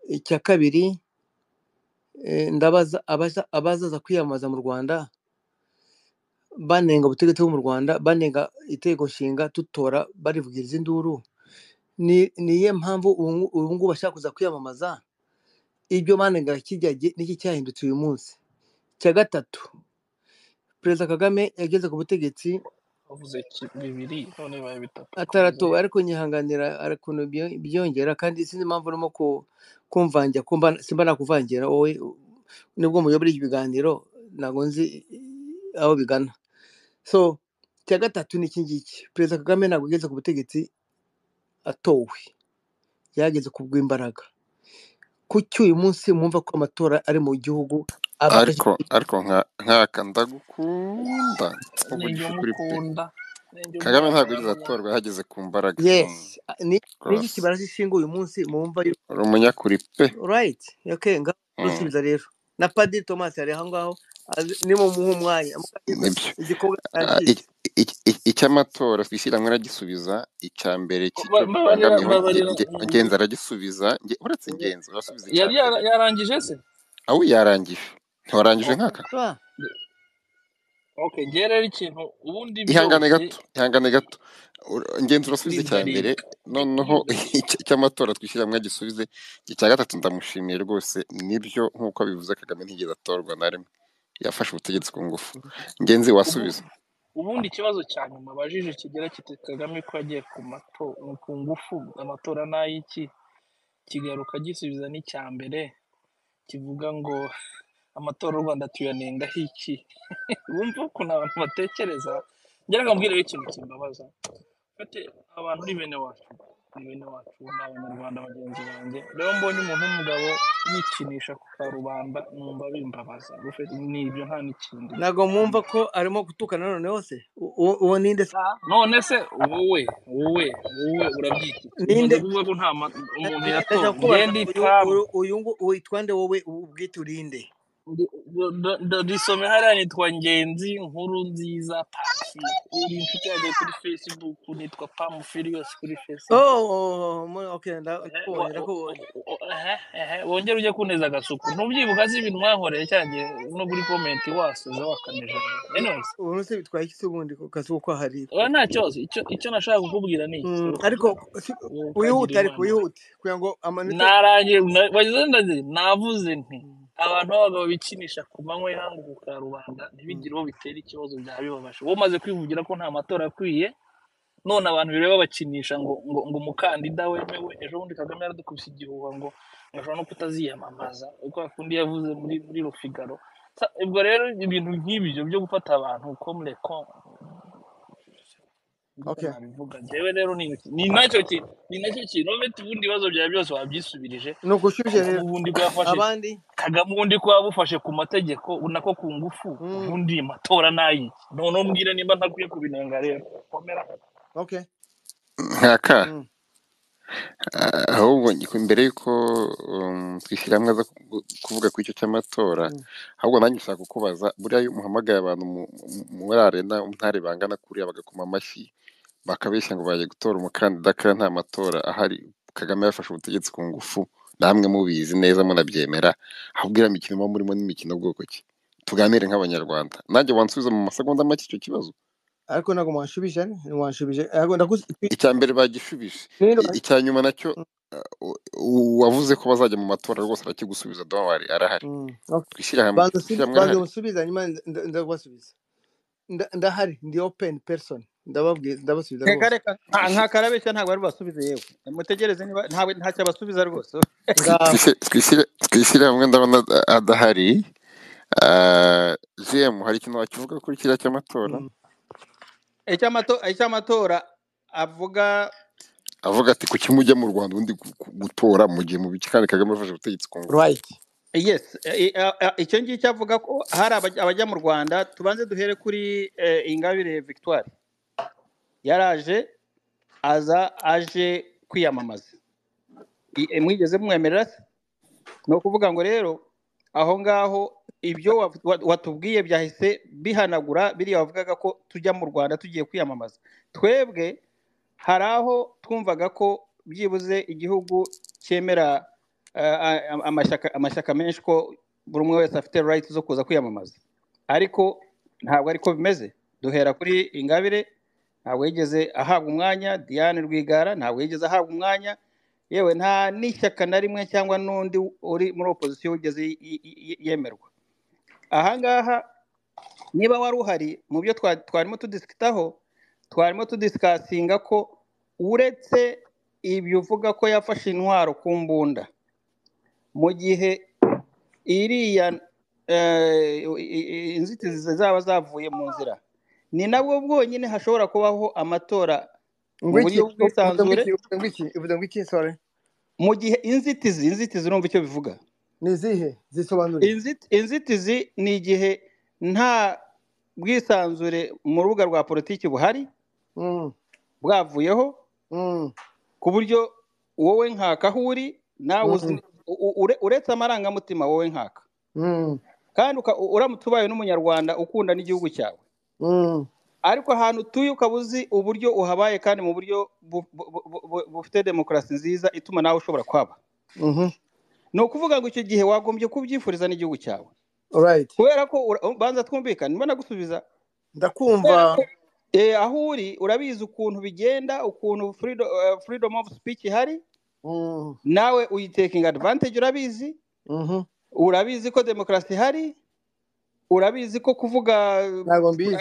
icya kabiri eh, ndabaza abaza- abazaza kwiyamamaza mu rwanda banenga ubutegetsi bwo mu rwanda banenga itegeko nshinga tutora barivugiriza induru ni ni iyihe mpamvu ubu ngu- ubu ngubu bashaka kuza kwiyamamaza ibyo banengaga kijya gi- niki cyahindutse uyu munsi icya gatatu perezida kagame yageze ku butegetsi bavuze ki- bibiri none bibaye bitatu komeza ataratowe ariko nyihanganira hari ukuntu byo- byongera kandi sinzi impamvu urimo ku- kumvangira ko mba- simba nakuvangira wowe u- nibwo muyobora iki biganiro ntabwo nzi aho bigana so icya gatatu ni iki ngiki perezida kagame ntabwo yageze ku butegetsi atowe yageze ku bw'imbaraga kuki uyu munsi mwumva ko amatora ari mu gihugu abafashe ariko ariko nka- nkaka ndagukunda ubu ninjye gishe kuri pe umukunda ninjye kagame ntabwo umuhakana yigeze atorwa yageze ku mbaraga yes Mm, ni niki rwose kibara cy'ishinga uyu munsi mwumva yuko uri umunyakuri pe Right. Okay, ngaho Mm, rusubiza rero. Na Padiri Thomas yari aho ngaho azi- nimumuhe umwanya. Mukagira nibyo igikorwa Ah, cyacitse. iki- iki- iki- icy'amatora twishyiranywe aragisubiza icya mbere cy'icyo babarira bibangamiyeho nge- babarira nge- ngenzi aragisubiza nge- uretse ngenzi urasubiza icya yari mbere yara- yarangije se aho yarangije ntiwarangije okay nkaka Ah, okay njye rero ikintu ubundi ihangane byose gato ihangane gato Ur- ngenzi urasubize icya mbere ndindarinda noneho ndindarinda icya- icy'amatora twishyiranywe agisubize iki cya gatatu ndamushimiye rwose nibyo nk'uko bivuze kagame ntigeze atorwa na rimwe yafashe ubutegetsi ku ngufu ngenzi ubu wasubiza ubundi ikibazo cya nyuma bajije kigira kiti kagame ko yagiye ku mato ku ngufu amatora n'ay'iki kigaruka gisubiza n'icya mbere kivuga ngo amatora u rwanda tuyanengaho iki wumva ukuntu abantu batekereza ngira ngo mbwire ikintu kimbabaza Ati, abantu ni bene wacu ni bene wacu ni abanyarwanda bagenzi banjye rero mbonye umuntu w'umugabo yikinisha ku karubanda numva bimbabaza Gufe- ni ibyo nta n'ikindi ntabwo mwumva ko arimo gutukana none hose? U- u- Uwo ninde se? Ah, none se wowe wowe wowe urabyita iki Ninde? umaze kuvuga ko nta ma- umuntu Ndashaka yatowe ndashaka njye kubaza ndi uyu trump uyu uyu ngu- witwande wowe ubwite urinde. Ndi- ndo- ndo- ndarisome hariya nitwa ngenzi nkuru nziza pafi uri inshuti yanjye kuri facebook nitwa pamu firiyosi kuri facebook Oh, mu- okay, nda- Eh, ndakubonye wa- o- ndakubonye. o- o- ehe, ehe, wongere ujye kuneza agasuku ntubyibuka se ibintu mwankoreye cyanjye no kuri komenti wasuza wakameje anyways Ubu se bitwaye iki se ubundi ku kazi ko hari? oya nta kibazo icyo icyo nashaka kukubwira ni iki Mm, uruka- ariko si- wowe ukagira wihute ariko imana wihute kugira ngo amanota narangiye na- wagize ndazi navuze nti abantu b'abagabo bikinisha ku manywa y'ihangu ku karubanda Mm, ntibigire uwo bitera ikibazo byaba bibabaje wowe umaze kwivugira ko nta matora akwiye none abantu bireba bakinisha ngo ngo ngo umukandida wemewe ejo bundi kagame yaradukubise igihuha ngo ashobora no kutaziyamamaza uko kundi yavuze muri muri rufigaro Sa- ubwo rero ibintu nk'ibyo byo gufata abantu komure niko okay nabivuga njyewe rero ni ni nacyo kintu ni nacyo kintu uretse ubundi ibibazo byawe byose wabyisubirije ni ugushyushya kagame rero ubundi ko yafashe abandi kagame ubundi ko yabufashe ku mategeko unako ku ngufu mm, ubundi matora n'ayiki none umbwire nimba ntakwiye kubinenga rero komera okay nkaka mm, Ah, ahubwo ngi- mbere y'uko um, twishyira hamwe aza ku- kuvuga ku icyo cy'amatora mm, ahubwo nanjye nshaka kukubaza buriya iyo muhamagaye abantu mu- mu- muri arena ntare bangana kuriya bagakoma amashyi bakabeshya ngo baje gutora umukandida kandi nta matora ahari kagame yafashe ubutegetsi ku ngufu namwe mubizi neza munabyemera ahubwo iriya mikino muba murimo n'imikino bwoko ki tuganire nk'abanyarwanda nanjye wansubiza mu masegonda make icyo kibazo ariko ntabwo mwanshubije mwanshubije ariko ndakuzi icya mbere bagishubije rero I- icya nyuma nacyo mm, uh, u- u- uwavuze ko bazajya mu matora rwose arakigusubiza dowari arahari mm, okay. twishyire hamwe banza usubi- twishyire hamwe banza arahari musubize hanyuma nda- nda- ndabasubiza Nda- ndahari ndi open person ndababwiza ndabasubiza reka rwose reka Twis- ntakarabeshya ntabwo ari bubasubize yewe mutegereze niba ntawe ntacyo abasubiza rwose twi- ngaho twishyire twishyire- twishyire hamwe ndabona ada- adahari Ah, jemu hari ikintu wakivuga kuri kiriya cy'amatora mm, Icy'amato- icy'amatora avuga avuga ati kuki mujya mu rwanda ubundi gu- gu- gutora mu gihe mu biki kandi kagame afashe ubutegetsi ku ngufu right yes i- a- a- icyo ngicyo avuga ko hari abajya abajya mu rwanda tubanze duhere kuri eh, ingabire victoire yaraje aza aje kwiyamamaza I- eh, mwigeze mwemerera se ni ukuvuga ngo rero aho ngaho ibyo wa- wa- watubwiye byahise bihanagura biriya wavugaga ko tujya mu rwanda tugiye kwiyamamaza twebwe hari aho twumvaga ko byibuze igihugu cyemera eh, a- amashyaka amashyaka menshi ko buri umwe wese afite rayiti zo kuza kwiyamamaza ariko ntabwo ariko bimeze duhera kuri ingabire ntabwo yigeze ahabwa umwanya diane rwigara ntabwo yigeze ahabwa umwanya yewe nta n'ishyaka na rimwe cyangwa n'undi uri muri opozisiyo wigeze y- y- y- yemerwa ahangaha niba wari uhari mu byo twa- twarimo tudisikitaho twarimo tudisikasinga ko uretse ibyo uvuga ko yafashe intwaro ku mbunda mu gihe iriya eh, i- i- inzitizi zaba zavuye mu nzira ni nabwo bwonyine hashobora kubaho amatora mu ngwiki buryo uvuze bw'isanzure ngwiki uvuze ngwiki uvuze ngwiki sorry mu gihe inzitizi inzitizi urumva icyo bivuga ni izihe zisobanure Inzit- inzitizi ni igihe nta bwisanzure mu rubuga rwa politiki buhari mm, bwavuyeho mm, ku buryo wowe nkaka aho uri nawe uzi mm, u- u- ure- uretse amarangamutima wowe nkaka mm, kandi uka- uramutse ubaye n'umunyarwanda ukunda n'igihugu cyawe mm. ariko ahantu utuye ukaba uzi uburyo uhabaye kandi mu buryo bu- bu- bu- bu- bufite demokarasi nziza ituma nawe ushobora kwaba Mhm. ni ukuvuga ngo icyo gihe wagombye kubyifuriza n'igihugu cyawe Alright. kubera ko ura- banza twumvikane niba nagusubiza kubera ndakumva ko eh, aho uri urabizi ukuntu bigenda ukuntu freedom, eh, freedom of speech ihari Mm, nawe uyitekinga advantage urabizi mhm. urabizi ko demokarasi ihari urabizi ko kuvuga ntabwo mbizi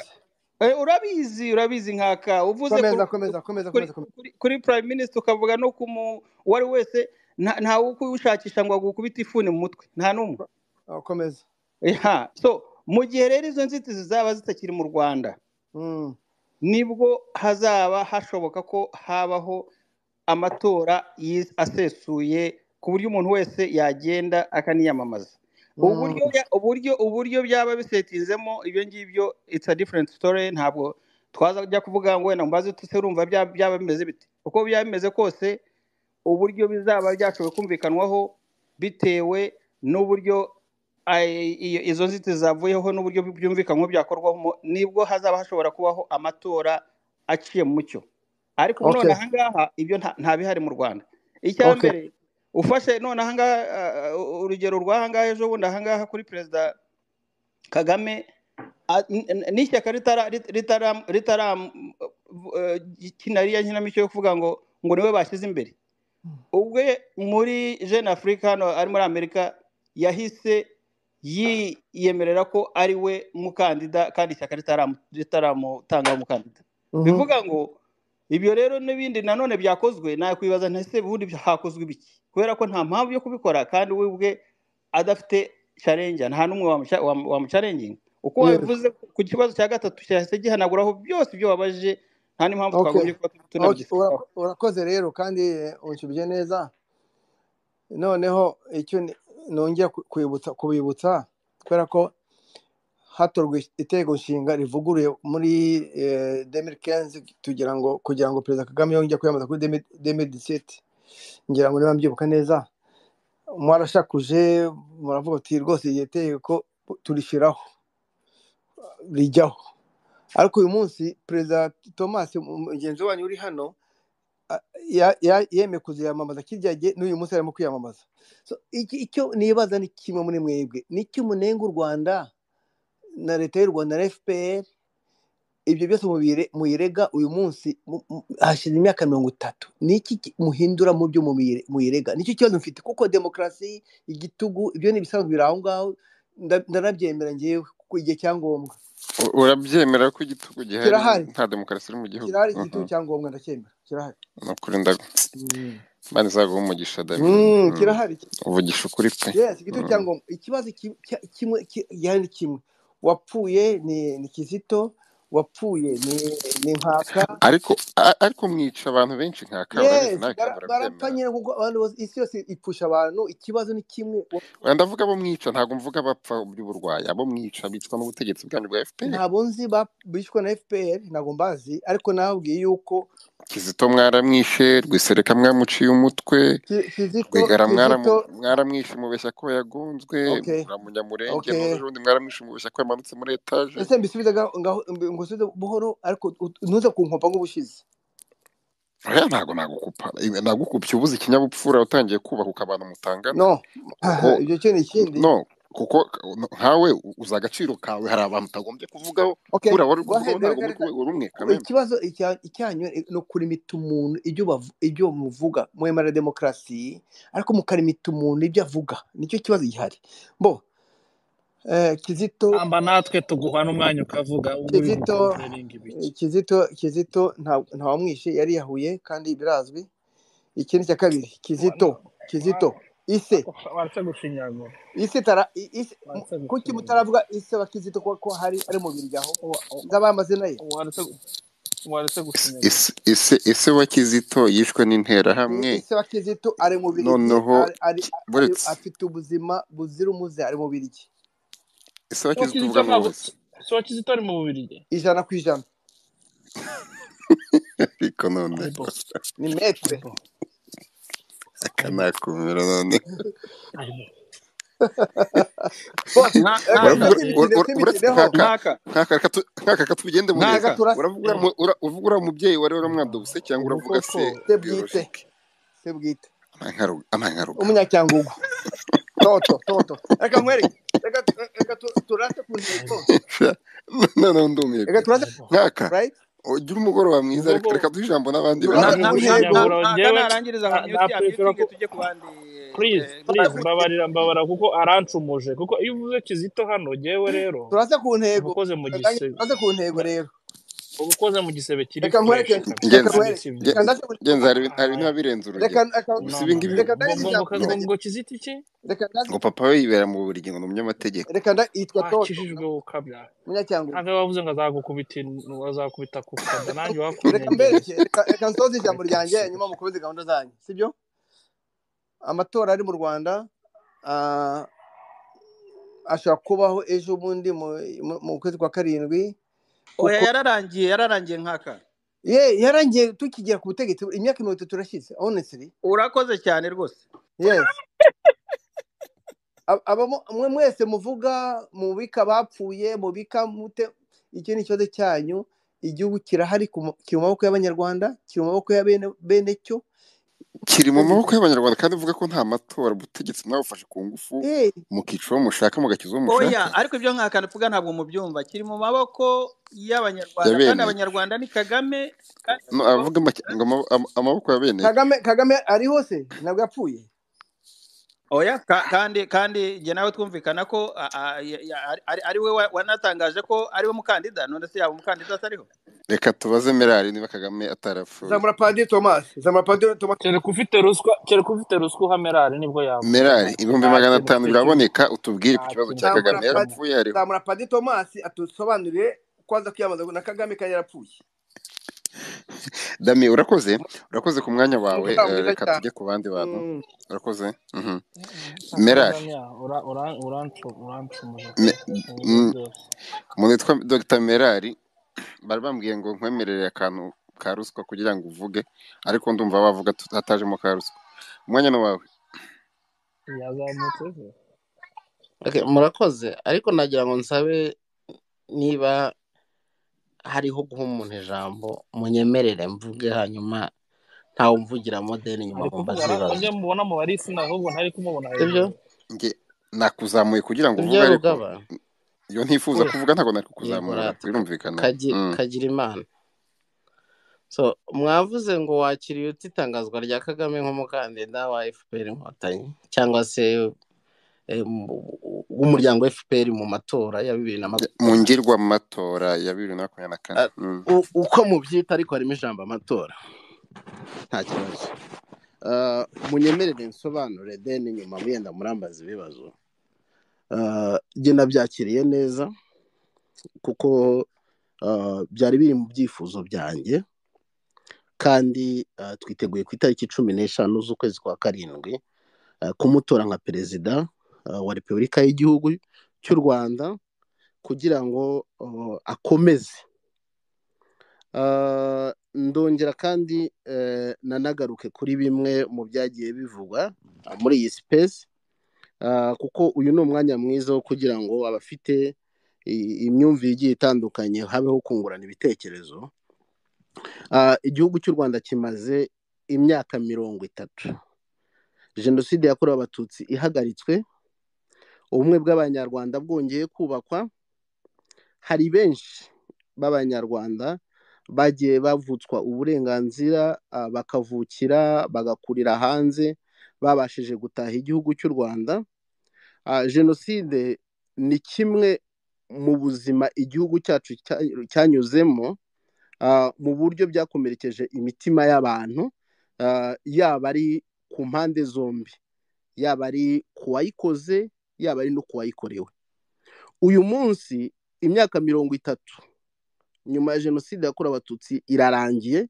eh, urabizi urabizi nkaka uvuze kuri, komeza komeza komeza kuri, komeza komeza kuri, kuri prime minister ukavuga no ku mu- uwo ari we wese nta ntawe ukuwushakisha ngo agukubite ifuni mu mutwe nta n'umwe Ah, komeza Eha, so mu gihe rero izo nzitizi zaba zitakiri mu rwanda Mm, nibwo hazaba hashoboka ko habaho amatora yi- asesuye ku buryo umuntu wese yagenda akaniyamamaza mm, uburyo ya- uburyo uburyo byaba bisetinzemo ibyo ngibyo it's a different story ntabwo twazajya kuvuga ngo wenda mbaze tuse urumva bya- byaba bimeze bite uko byaba bimeze kose uburyo bizaba byashoboye kumvikanwaho bitewe n'uburyo ay- iyo- izo nzitizi zavuyeho n'uburyo byumvikanwaho byakorwamo nibwo hazaba hashobora kubaho amatora aciye mu mucyo ariko ubu okay none ahangaha ibyo nta nta bihari mu rwanda icya okay mbere ufashe none ahangaha uh, urugero rw'ahangaha ejo bundi ahangaha kuri perezida kagame a- n- n- n'ishyaka ritara- rit- ritara- ritaram- eh, kina riya nkinamico yo kuvuga ngo ngo niwe bashyize imbere ubwe muri jeune africa hano ari muri amerika yahise yiyemerera ko ari we mukandida kandi ishyaka ritaramu- ritaramutanga umukandida Mhm. bivuga ngo ibyo rero n'ibindi nanone byakozwe nakwibaza ntese ubundi hakozwe ibiki kubera ko nta mpamvu yo kubikora kandi we ubwe adafite challenge nta n'umwe wamuca- wamu- wamucarenginga uko yego wabivuze ku kibazo cya gatatu cyahise gihanaguraho byose ibyo wabajije nta n'impamvu okay twagombye kuba okay tunabigisikaho urako- urakoze rero kandi eh, unshyubye neza noneho icyo ni- nongera ku- kwibutsa kubibutsa kubera ko hatorwa itegeko nshinga rivuguruye muri eh, 2015 tugira ngo kugira ngo perezida kagame yongere kwiyamamaza kuri 2017 ngira ngo niba mbyibuka neza mwarashakuje muravuga uti rwose iryo tegeko turishyiraho rijyaho ariko uyu munsi perezida thomas mugenzi wanyu uri hano a- ya- ya- yemeye kuziyamamaza kirya gihe n'uyu munsi arimo kwiyamamaza So, iki- icyo nibaza ni kimwe muri mwebwe ni iki munenga u rwanda na leta y'u rwanda na fpr ibyo byose mubire- muyirega uyu munsi mu- mu- hashize imyaka mirongo itatu ni iki ki- muhindura mu byo mubire- muyirega nicyo kibazo mfite kuko demokarasi igitugu ibyo ni ibisanzwe biri aho ngaho nda- ndanabyemera ngewe ku igihe cya ngombwa U- urabyemera ko igitugu gihari kirahari nta demokarasi iri mu gihugu kirahari igitugu Mhm. cya ngombwa ndacyemera kirahari ni ukuri ndago Mm. imana izaguha umugisha dami Mm, Mm. kirahari uvugisha ukuri pe yes igitugu cya Mm. ngombwa ikibazo ki- cya- kimwe ki- gihari ni kimwe wapfuye ni ni kizito wapfuye ni ni nkaka ariko a- ariko mwica abantu benshi nka ka urabizi yes nawe kandi bara- barapfa urabyemera nyine kuko abantu bose isi yose ipfusha abantu ikibazo ni kimwe wa- oya ndavuga abo mwica ntabwo mvuga abapfa by'uburwayi abo mwica bicwa n'ubutegetsi bwanyu bwa fpr ntabwo nzi ba- bishwe na fpr ntabwo mbazi ariko nababwiye yuko kizito mwaramwishe rwisereka mwamuciye umutwe Ki- kizito rwigara mwaramu- kizito mwaramwishe mubeshya ko yagonzwe okay munyamurenge okay n'undi undi mwaramwishe mubeshya ko yamanutse muri etaje ese mbisubize ngaho ngaho ngusubize buhoro ariko ut- ntuze kunkompa nk'ubushize oya ntabwo nagukupa Ibe- nagukupye ubuze ikinyabupfura utangiye kubaka ukabana mutangana no kuko ibyo cyo ni ikindi no kuko nkawe uzi agaciro kawe hari abantu utagombye kuvugaho okay buriya wari uri go ahead kuvugaho ntabwo muri ku Erega- rwego rumwe ku- kamena ikibazo icya- icyanyu ni ukurimita umuntu ibyo bavu- ibyo muvuga mwemera demokarasi ariko mukarimita umuntu ibyo avuga nicyo kibazo gihari bo eh, kizito amba natwe tuguha n'umwanya ukavuga ubwo uri kizito gukompelinga ibiki eh, kizito kizito nta- ntawamwishe yariyahuye kandi birazwi ikindi cya kabiri Wa- kizito kizito ise waratse gushinyagura ise tara i- ise mu- waratse kuki gushinyagura mutaravuga ise bakizito ko ko hari ari mu biryo aho Wa- wa- nzabaha amazina ye waratse waratse gushinyagura ese ese ese wa kizito yishwe I- n'interahamwe ise bakizito ari mu biryo noneho ari ari ki- ari buretse afite ubuzima buzira umuze ari mu biryo ese wa so kizito kizito uvuga ni ntabwo uwese so kizito ari mu bubirigi ijana ku ijana ariko noneho aibo ni metre aibo aka aibo nakumira noneho aibo bo reka tureke imikino uravuga ura- nka nkaka eh, ura- uretse twimikineho nkaka nkaka nkaka reka tu- nkaka reka tubigende muri nkaka reka turase uravuga eh, uriya mu- ura- uvuga uriya mubyeyi wari waramwadobose cyangwa ubu uravuga koko se se bwite biyolojike se bwite amankarugaba umunyacyangugu toto toto reka mwereke reka reka tu- turase ku ntego aibo noneho ndumiye reka pe turase aibo nkaka right ugira umugoroba mwiza ubwo reka bo reka duhe ijambo n'abandi na turaza bantu ku na ntego gushinyagura ntaga njyewe narangiza na ngo na mute petero abyutinge ko tujye ku bandi please eh, turaza ku please turaza ku ntego mbabarira mbabarira kuko arancumuje kuko iyo uvuze kizito hano njyewe rero turase ku uba ntego ukoze mu kagame gisebe turase ku ntego rero uba ukoze mu gisebe kiri reka nkwereke fureshi reka kabisa ngenzi nkwereke reka ndaze kandi si byiza ngenzi hari ibintu hari ibintu biba aya birenze reka reka urugero gusa no ibi no ngibi no reka ngo ndaze ngo ngo ijambo kizagera no ngo ngo kizito iki reka ndaze ngo papa we yibera mu buri ngo ni umunyamategeko reka nda yitwa toto wakijijwe ukabya munyacyangugu ntabwo wavuze ngo azagukubita in- azakubita ku kada nanjye reka wakunyegereza mbereke reka reka nsoze ijambo kubita ryanjye si nyuma mukomeze gahunda zanyu sibyo amatora ari mu rwanda ah, ashobora kubaho ejo bundi mu mu- mu kwezi kwa karindwi oya kuko yararangiye yararangiye nkaka ye yarangiye tukigera ku butegetsi imyaka mirongo itatu irashize honestly urakoze cyane rwose yes Ab- abamo mwe mwese muvuga mubika abapfuye mubika mute icyo ni ikibazo cyanyu igihugu kirahari ku ma- kiri mu maboko y'abanyarwanda kiri mu maboko ya bene bene cyo kiri mu maboko y'abanyarwanda kandi uvuga ko nta matora ubutegetsi mwabufashe ku ngufu Eh, mukica uwo mushaka mugakiza uwo oya mushaka ariko ibyo nkaka tuvuga ntabwo mubyumva kiri mu maboko ya y'abanyarwanda kandi bene abanyarwanda ni kagame kandi no urumva avuga make- ngo ama- ama- amaboko ya bene cyo kagame kagame ariho se ntabwo yapfuye oya ka- kandi kandi jye nawe twumvikana ko a- a- ya- ya- ari ari- ari we wa- wanatangaje ko ari we mukandida none se yaba umukandida atariho reka tubaze mirari niba kagame atarapfuye zamura padiri tomasi zamura padiri tomasi kereka ufite ruswa kereka ufite ruswa uhamerari nibwo yavuga mirari nta ibihumbi nta magana kintu atanu afite biraboneka utubwire nta ku kibazo kintu cya afite zamura kagame padiri kagame yarapfuye ariho zamura padiri tomasi atusobanurire ko aza kwiyamamaza na kagame kandi yarapfuye dami urakoze urakoze ku mwanya wawe umutima eh, mwiza reka cyane tujye ku bandi bantu Mm. urakoze mhm. merari ntakazamya urancumuza pe Me- mu buryo mm, bwose umuntu witwa dr merari bari bambwiye ngo nkwemerere akantu ka ruswa kugira ngo uvuge ariko ndumva wavuga tutajemo ka ruswa umwanya ni wawe yazamutse se Okay, murakoze ariko nagira ngo nsabe niba hariho guha umuntu ijambo munyemerere mvuge hanyuma ntawe umvugiramo deni nyuma ari nkumbaza kuvuga ara- ibibazo ajya mubona mu barisina ahubwo ntari kumubona sibyo hejuru nge nakuzamuye kugira ngo sibyo uvuge ariko rugaba iyo ntifuza oya kuvuga ntabwo nari yego kukuzamura rata birumvikana Kagi- Mm. kagira imana so mwavuze ngo wakiriye uti itangazwa rya kagame nk'umukandida wa fpr inkotanyi cyangwa se eh, mu- w'umuryango fpr mu matora ya bibiri na mu makumyabiri na kane ngirwamatora ya bibiri na makumyabiri na kane Ah, Mm. u- uko mubyita ariko harimo ijambo amatora nta kibazo Ah, munyemerere nsobanure deni nyuma muyenda murambaza ibibazo Ah, njye nabyakiriye neza kuko ah, byari biri mu byifuzo byanjye kandi ah, twiteguye ku itariki cumi n'eshanu z'ukwezi kwa karindwi ah, kumutora nka perezida ah, wa repubulika y'igihugu cy'u rwanda kugira ngo ah, akomeze Ah, ndongera kandi eh, nanagaruke kuri bimwe mu byagiye bivugwa ah, muri iyi sipesi Ah, kuko uyu ni umwanya mwiza wo kugira ngo abafite i- imyumvire igiye itandukanye habeho kungurana ibitekerezo Ah, igihugu cy'u rwanda kimaze imyaka mirongo itatu jenoside yakorewe abatutsi ihagaritswe ubumwe bw'abanyarwanda bwongeye kubakwa hari benshi b'abanyarwanda bagiye bavutswa uburenganzira ah, bakavukira bagakurira hanze babashije gutaha igihugu cy'u rwanda Ah, jenoside ni kimwe mu buzima igihugu cyacu cya- cyanyuzemo ah, mu buryo byakomerekeje imitima y'abantu ah, yaba ari ku mpande zombi yaba ari ku wayikoze yaba ari no ku wayikorewe uyu munsi imyaka mirongo itatu nyuma ya jenoside yakorewe abatutsi irarangiye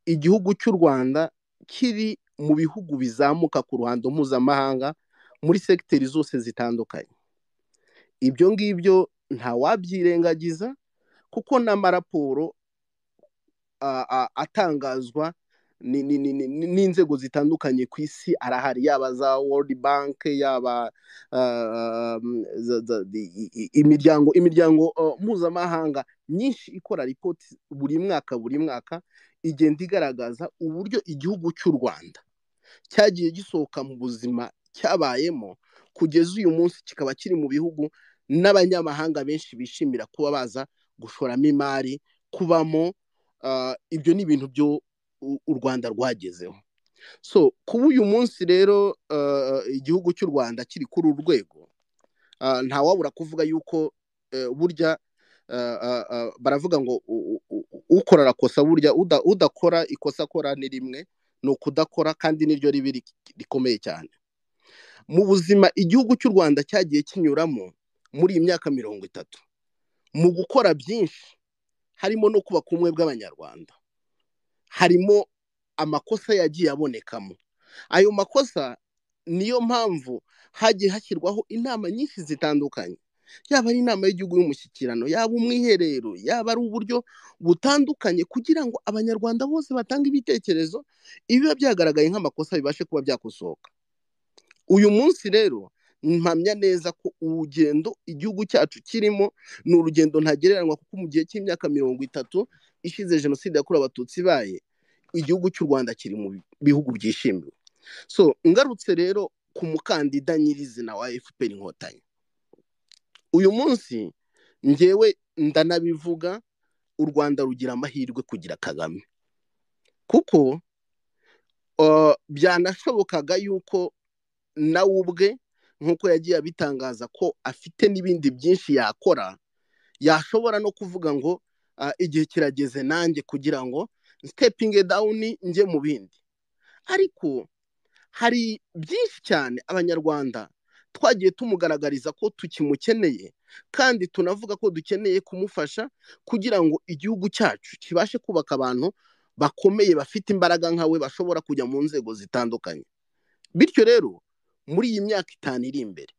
igihugu cy'u rwanda kiri mu bihugu bizamuka ku ruhando mpuzamahanga muri segiteri zose zitandukanye ibyo ngibyo ntawabyirengagiza kuko n'amaraporo a- a- atangazwa ni- ni- ni- ni- ni- n'inzego zitandukanye ku isi arahari yaba za world bank yaba ah, mm, za- za- i- i- i- imiryango imiryango ah, mpuzamahanga myinshi ikora ripoti buri mwaka buri mwaka igenda igaragaza uburyo igihugu cy'u rwanda cyagiye gisohoka mu buzima cyabayemo kugeza uyu munsi kikaba kiri mu bihugu n'abanyamahanga benshi bishimira kuba baza gushoramo imari kubamo ah, ibyo ni ibintu byo u u rwanda rwagezeho so kuba uyu munsi rero ah, igihugu cy'u rwanda kiri kuri uru rwego ah, ntawabura kuvuga yuko eh, burya ah, ah, ah, baravuga ngo u- u- u- ukora arakosa burya uda- udakora ikosa akora ni rimwe ni ukudakora kandi niryo ribi rik- rikomeye cyane mu buzima igihugu cy'u rwanda cyagiye kinyuramo muri iyi myaka mirongo itatu mu gukora byinshi harimo no kubaka ubumwe bw'abanyarwanda harimo amakosa yagiye abonekamo ayo makosa niyo mpamvu hagiye hashyirwaho inama nyinshi zitandukanye yaba ari inama y'igihugu y'umushyikirano yaba umwiherero yaba ari uburyo butandukanye kugira ngo abanyarwanda bose batange ibitekerezo ibiba byagaragaye nk'amakosa bibashe kuba byakosoka uyu munsi rero mpamya neza ko urugendo igihugu cyacu kirimo ni urugendo ntagereranywa kuko mu gihe cy'imyaka mirongo itatu ishize jenoside yakorewe abatutsi ibaye igihugu cy'u rwanda kiri mu bihugu byishimiwe so ngarutse rero ku mukandida nyirizina wa fpr inkotanyi uyu munsi ngewe ndanabivuga u rwanda rugira amahirwe kugira kagame kuko uh, byanashobokaga yuko nawe ubwe nk'uko yagiye abitangaza ko afite n'ibindi byinshi yakora yashobora no kuvuga ngo "Ah, igihe kirageze nanjye kugira ngo sitepinge dawuni njye mu bindi ariko hari byinshi cyane abanyarwanda twagiye tumugaragariza ko tukimukeneye kandi tunavuga ko dukeneye kumufasha kugira ngo igihugu cyacu kibashe kubaka abantu bakomeye bafite imbaraga nka we bashobora kujya mu nzego zitandukanye bityo rero muri iyi myaka itanu iri imbere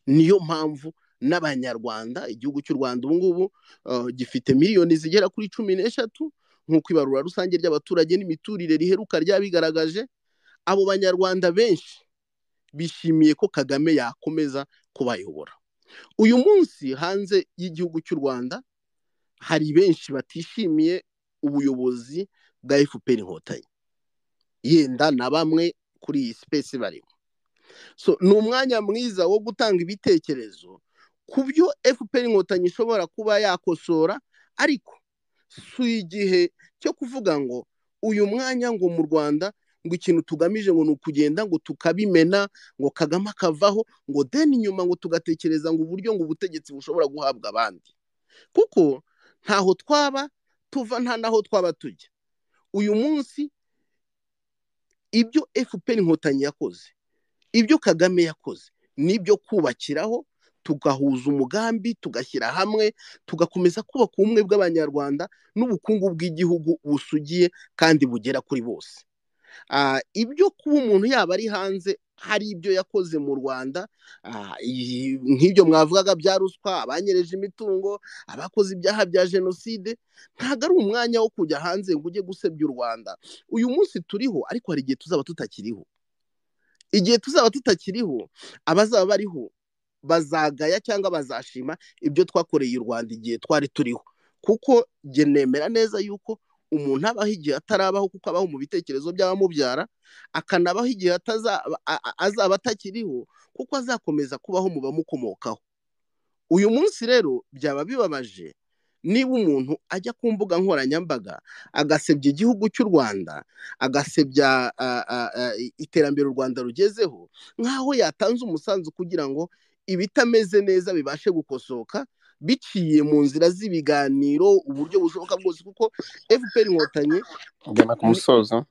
niyo mpamvu n'abanyarwanda igihugu cy'u rwanda ubu ngubu eh, gifite miliyoni zigera kuri cumi n'eshatu nk'uko ibarura rusange ry'abaturage n'imiturire riheruka ryabigaragaje abo banyarwanda benshi bishimiye ko kagame yakomeza kubayobora uyu munsi hanze y'igihugu cy'u rwanda hari benshi batishimiye ubuyobozi bwa fpr inkotanyi yenda na bamwe kuri iyi sipesi barimo so ni umwanya mwiza wo gutanga ibitekerezo ku byo fpr inkotanyi ishobora kuba yakosora ariko si igihe cyo kuvuga ngo uyu mwanya ngo mu rwanda ngo ikintu tugamije ngo ni ukugenda ngo tukabimena ngo kagame akavaho ngo deni inyuma ngo tugatekereza ngo uburyo ngo ubutegetsi bushobora guhabwa abandi kuko ntaho twaba tuva nta naho twaba tujya uyu munsi ibyo fpr inkotanyi yakoze ibyo kagame yakoze ni ibyo kubakiraho tugahuza umugambi tugashyira hamwe tugakomeza kubaka ubumwe bw'abanyarwanda n'ubukungu bw'igihugu busugiye kandi bugera kuri bose Ah, ibyo kuba umuntu yaba ari hanze hari ibyo yakoze mu rwanda ah, iyi- nk'ibyo mwavugaga bya ruswa abanyereje imitungo abakoze ibyaha bya jenoside ntabwo ari umwanya wo kujya hanze ngo ujye gusebya u rwanda uyu munsi turiho ariko hari igihe tuzaba tutakiriho igihe tuzaba tutakiriho abazaba bariho bazagaya cyangwa bazashima ibyo twakoreye u rwanda igihe twari turiho kuko jye nemera neza yuko umuntu abaho igihe atarabaho kuko abaho mu bitekerezo by'abamubyara akanabaho igihe atazaba a- a- azaba atakiriho kuko azakomeza kubaho mu bamukomokaho uyu munsi rero byaba bibabaje niba umuntu ajya ku mbuga nkoranyambaga agasebya igihugu cy'u rwanda agasebya a, a, a, i- iterambere u rwanda rugezeho nk'aho yatanze umusanzu kugira ngo ibitameze neza bibashe gukosoka biciye mu nzira z'ibiganiro uburyo bushoboka bwose kuko fpr inkotanyi ngana ku ni- musozo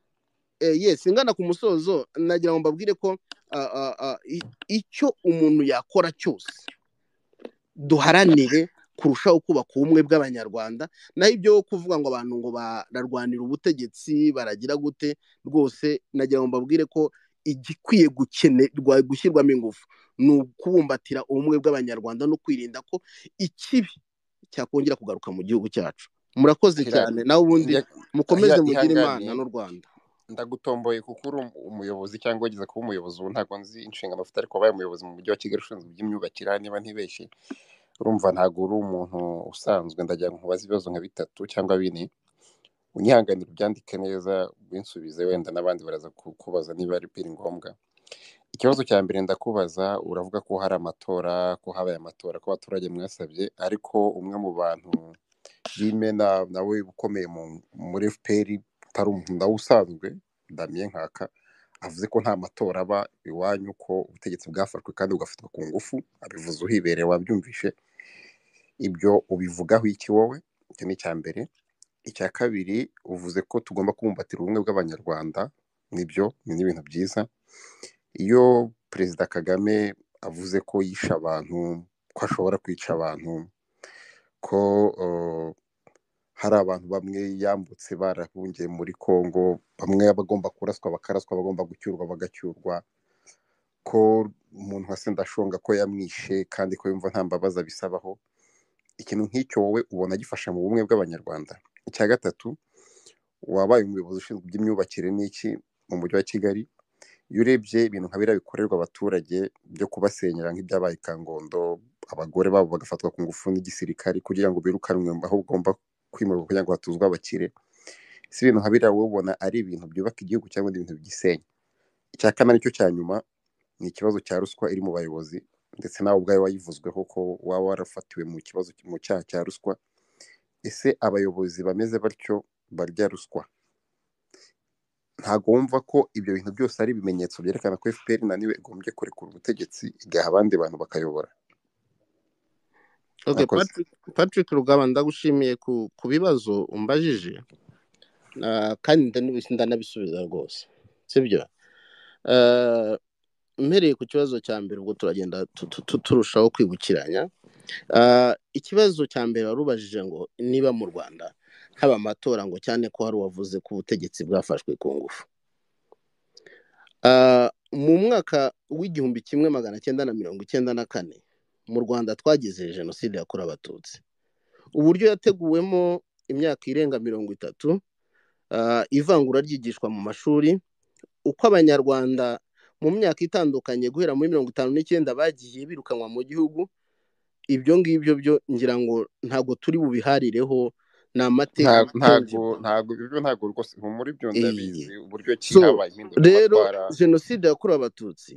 eh, yes ngana ku musozo nagira ngo mbabwire ko a, a, a, i- icyo umuntu yakora cyose duharanire kurushaho kubaka ubumwe bw'abanyarwanda naho ibyo kuvuga ngo abantu ngo bararwanira ubutegetsi baragira gute rwose nagira ngo mbabwire ko igikwiye gukenerwa gushyirwamo ingufu ni ukubumbatira ubumwe bw'abanyarwanda no kwirinda ko ikibi cyakongera kugaruka mu gihugu cyacu murakoze Hira- cyane nawe ubundi ya- mukomeze ya- mugire imana ihangane n'u rwanda ndagutomboye kuko uri umu- umuyobozi cyangwa wageze kuba umuyobozi ubu ntabwo nzi inshingano afite ariko wabaye umuyobozi mu mujyi wa kigali ushinzwe iby'imyubakire niba ntibeshye urumva ntabwo uri umuntu usanzwe ndagira ngo nkubaze ibibazo nka bitatu cyangwa bine unyihanganira ubyandike neza winsubize wenda n'abandi baraza ku- kubaza niba ari biri ngombwa ikibazo cya mbere ndakubaza uravuga ko hari amatora ko habaye amatora ko abaturage mwasabye ariko umwe mu bantu b'imena nawe ukomeye mu- muri fpr utari umuntu nawe usanzwe damien nkaka avuze ko nta matora aba iwanyu ko ubutegetsi bwafashwe kandi bugafatwa ku ngufu abivuze uhibereye wabyumvishe ibyo ubivugaho iki wowe icyo ni icya mbere icya kabiri uvuze ko tugomba kubumbatira ubumwe bw'abanyarwanda nibyo ni n'ibintu byiza iyo perezida kagame avuze ko yishe abantu ko ashobora kwica abantu ko eh, hari abantu bamwe yambutse barahungiye muri Congo bamwe bagomba kuraswa bakaraswa bagomba gucyurwa bagacyurwa ko umuntu wa Sendashonga ko yamwishe kandi ko yumva nta mbabazi abisabaho ikintu nk'icyo wowe ubona gifasha mu bumwe bw'abanyarwanda icya gatatu wabaye umuyobozi ushinzwe iby'imyubakire n'iki mu mujyi wa Kigali iyo urebye ibintu nka biriya bikorerwa abaturage byo kubasenyera nk'ibyabaye i Kangondo abagore babo bagafatwa ku ngufu n'igisirikari kugira ngo birukanwe aho ugomba kwimurwa kugira ngo hatuzwe abakire si ibintu nka biriya wowe ubona ari ibintu byubaka igihugu cyangwa ibintu bigisenya icya kane nicyo cya nyuma ni ikibazo cya ruswa iri mu bayobozi ndetse nawe ubwawe wayivuzweho ko waba warafatiwe mu kibazo mu cyaha cya ruswa ese abayobozi bameze batyo barya ruswa ntabwo wumva ko ibyo bintu byose ari ibimenyetso byerekana ko fpr naniwe igombye kurekura ubutegetsi igaha abandi bantu bakayobora Okay, mwakoze Patrick, Patrick Rugaba ndagushimiye ku, ku bibazo umbajije uh, kandi ndanabi- ndanabisubiza rwose sibyo uh, mpereye ku kibazo cya mbere ubwo turagenda tu- tu- tu- turushaho kwibukiranya Ah, ikibazo cya mbere warubajije ngo niba mu rwanda haba amatora ngo cyane ko hari uwavuze ko ubutegetsi bwafashwe ku ngufu Ah, mu mwaka w'igihumbi kimwe magana cyenda na mirongo icyenda na kane mu rwanda twagize jenoside yakorewe abatutsi uburyo yateguwemo imyaka irenga mirongo itatu ah, ivangura ryigishwa mu mashuri uko abanyarwanda mu myaka itandukanye guhera muri mirongo itanu n'icyenda bagiye birukanwa mu gihugu ibyo ngibyo byo ngira ngo ntabwo turi bubiharireho ni amateka Nta- ntabwo tangible ntago ibyo ntabwo rwose muri byo Iyi. ndabizi uburyo ki so habaye rero impinduramatwara jenoside yakorewe abatutsi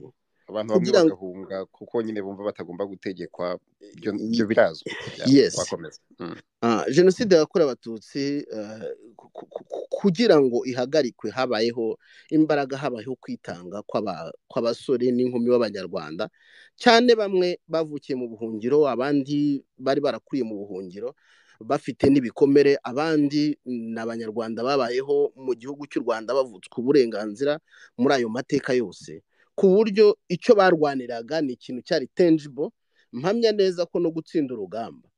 abantu bamwe kugira ngo bagahunga kuko nyine bumva batagomba gutegekwa ibyo ibyo birazwi byaba yes wakomeza Mm. Ah, jenoside yakorewe abatutsi eh, ku- ku- ku- kugira ngo ihagarikwe habayeho imbaraga habayeho kwitanga kw'aba- kw'abasore n'inkumi b'abanyarwanda cyane bamwe bavukiye mu buhungiro abandi bari barakuriye mu buhungiro bafite n'ibikomere abandi ni abanyarwanda babayeho mu gihugu cy'u rwanda bavutswe uburenganzira muri ayo mateka yose ku buryo icyo barwaniraga ni ikintu cyari tangible mpamya neza ko no gutsinda urugamba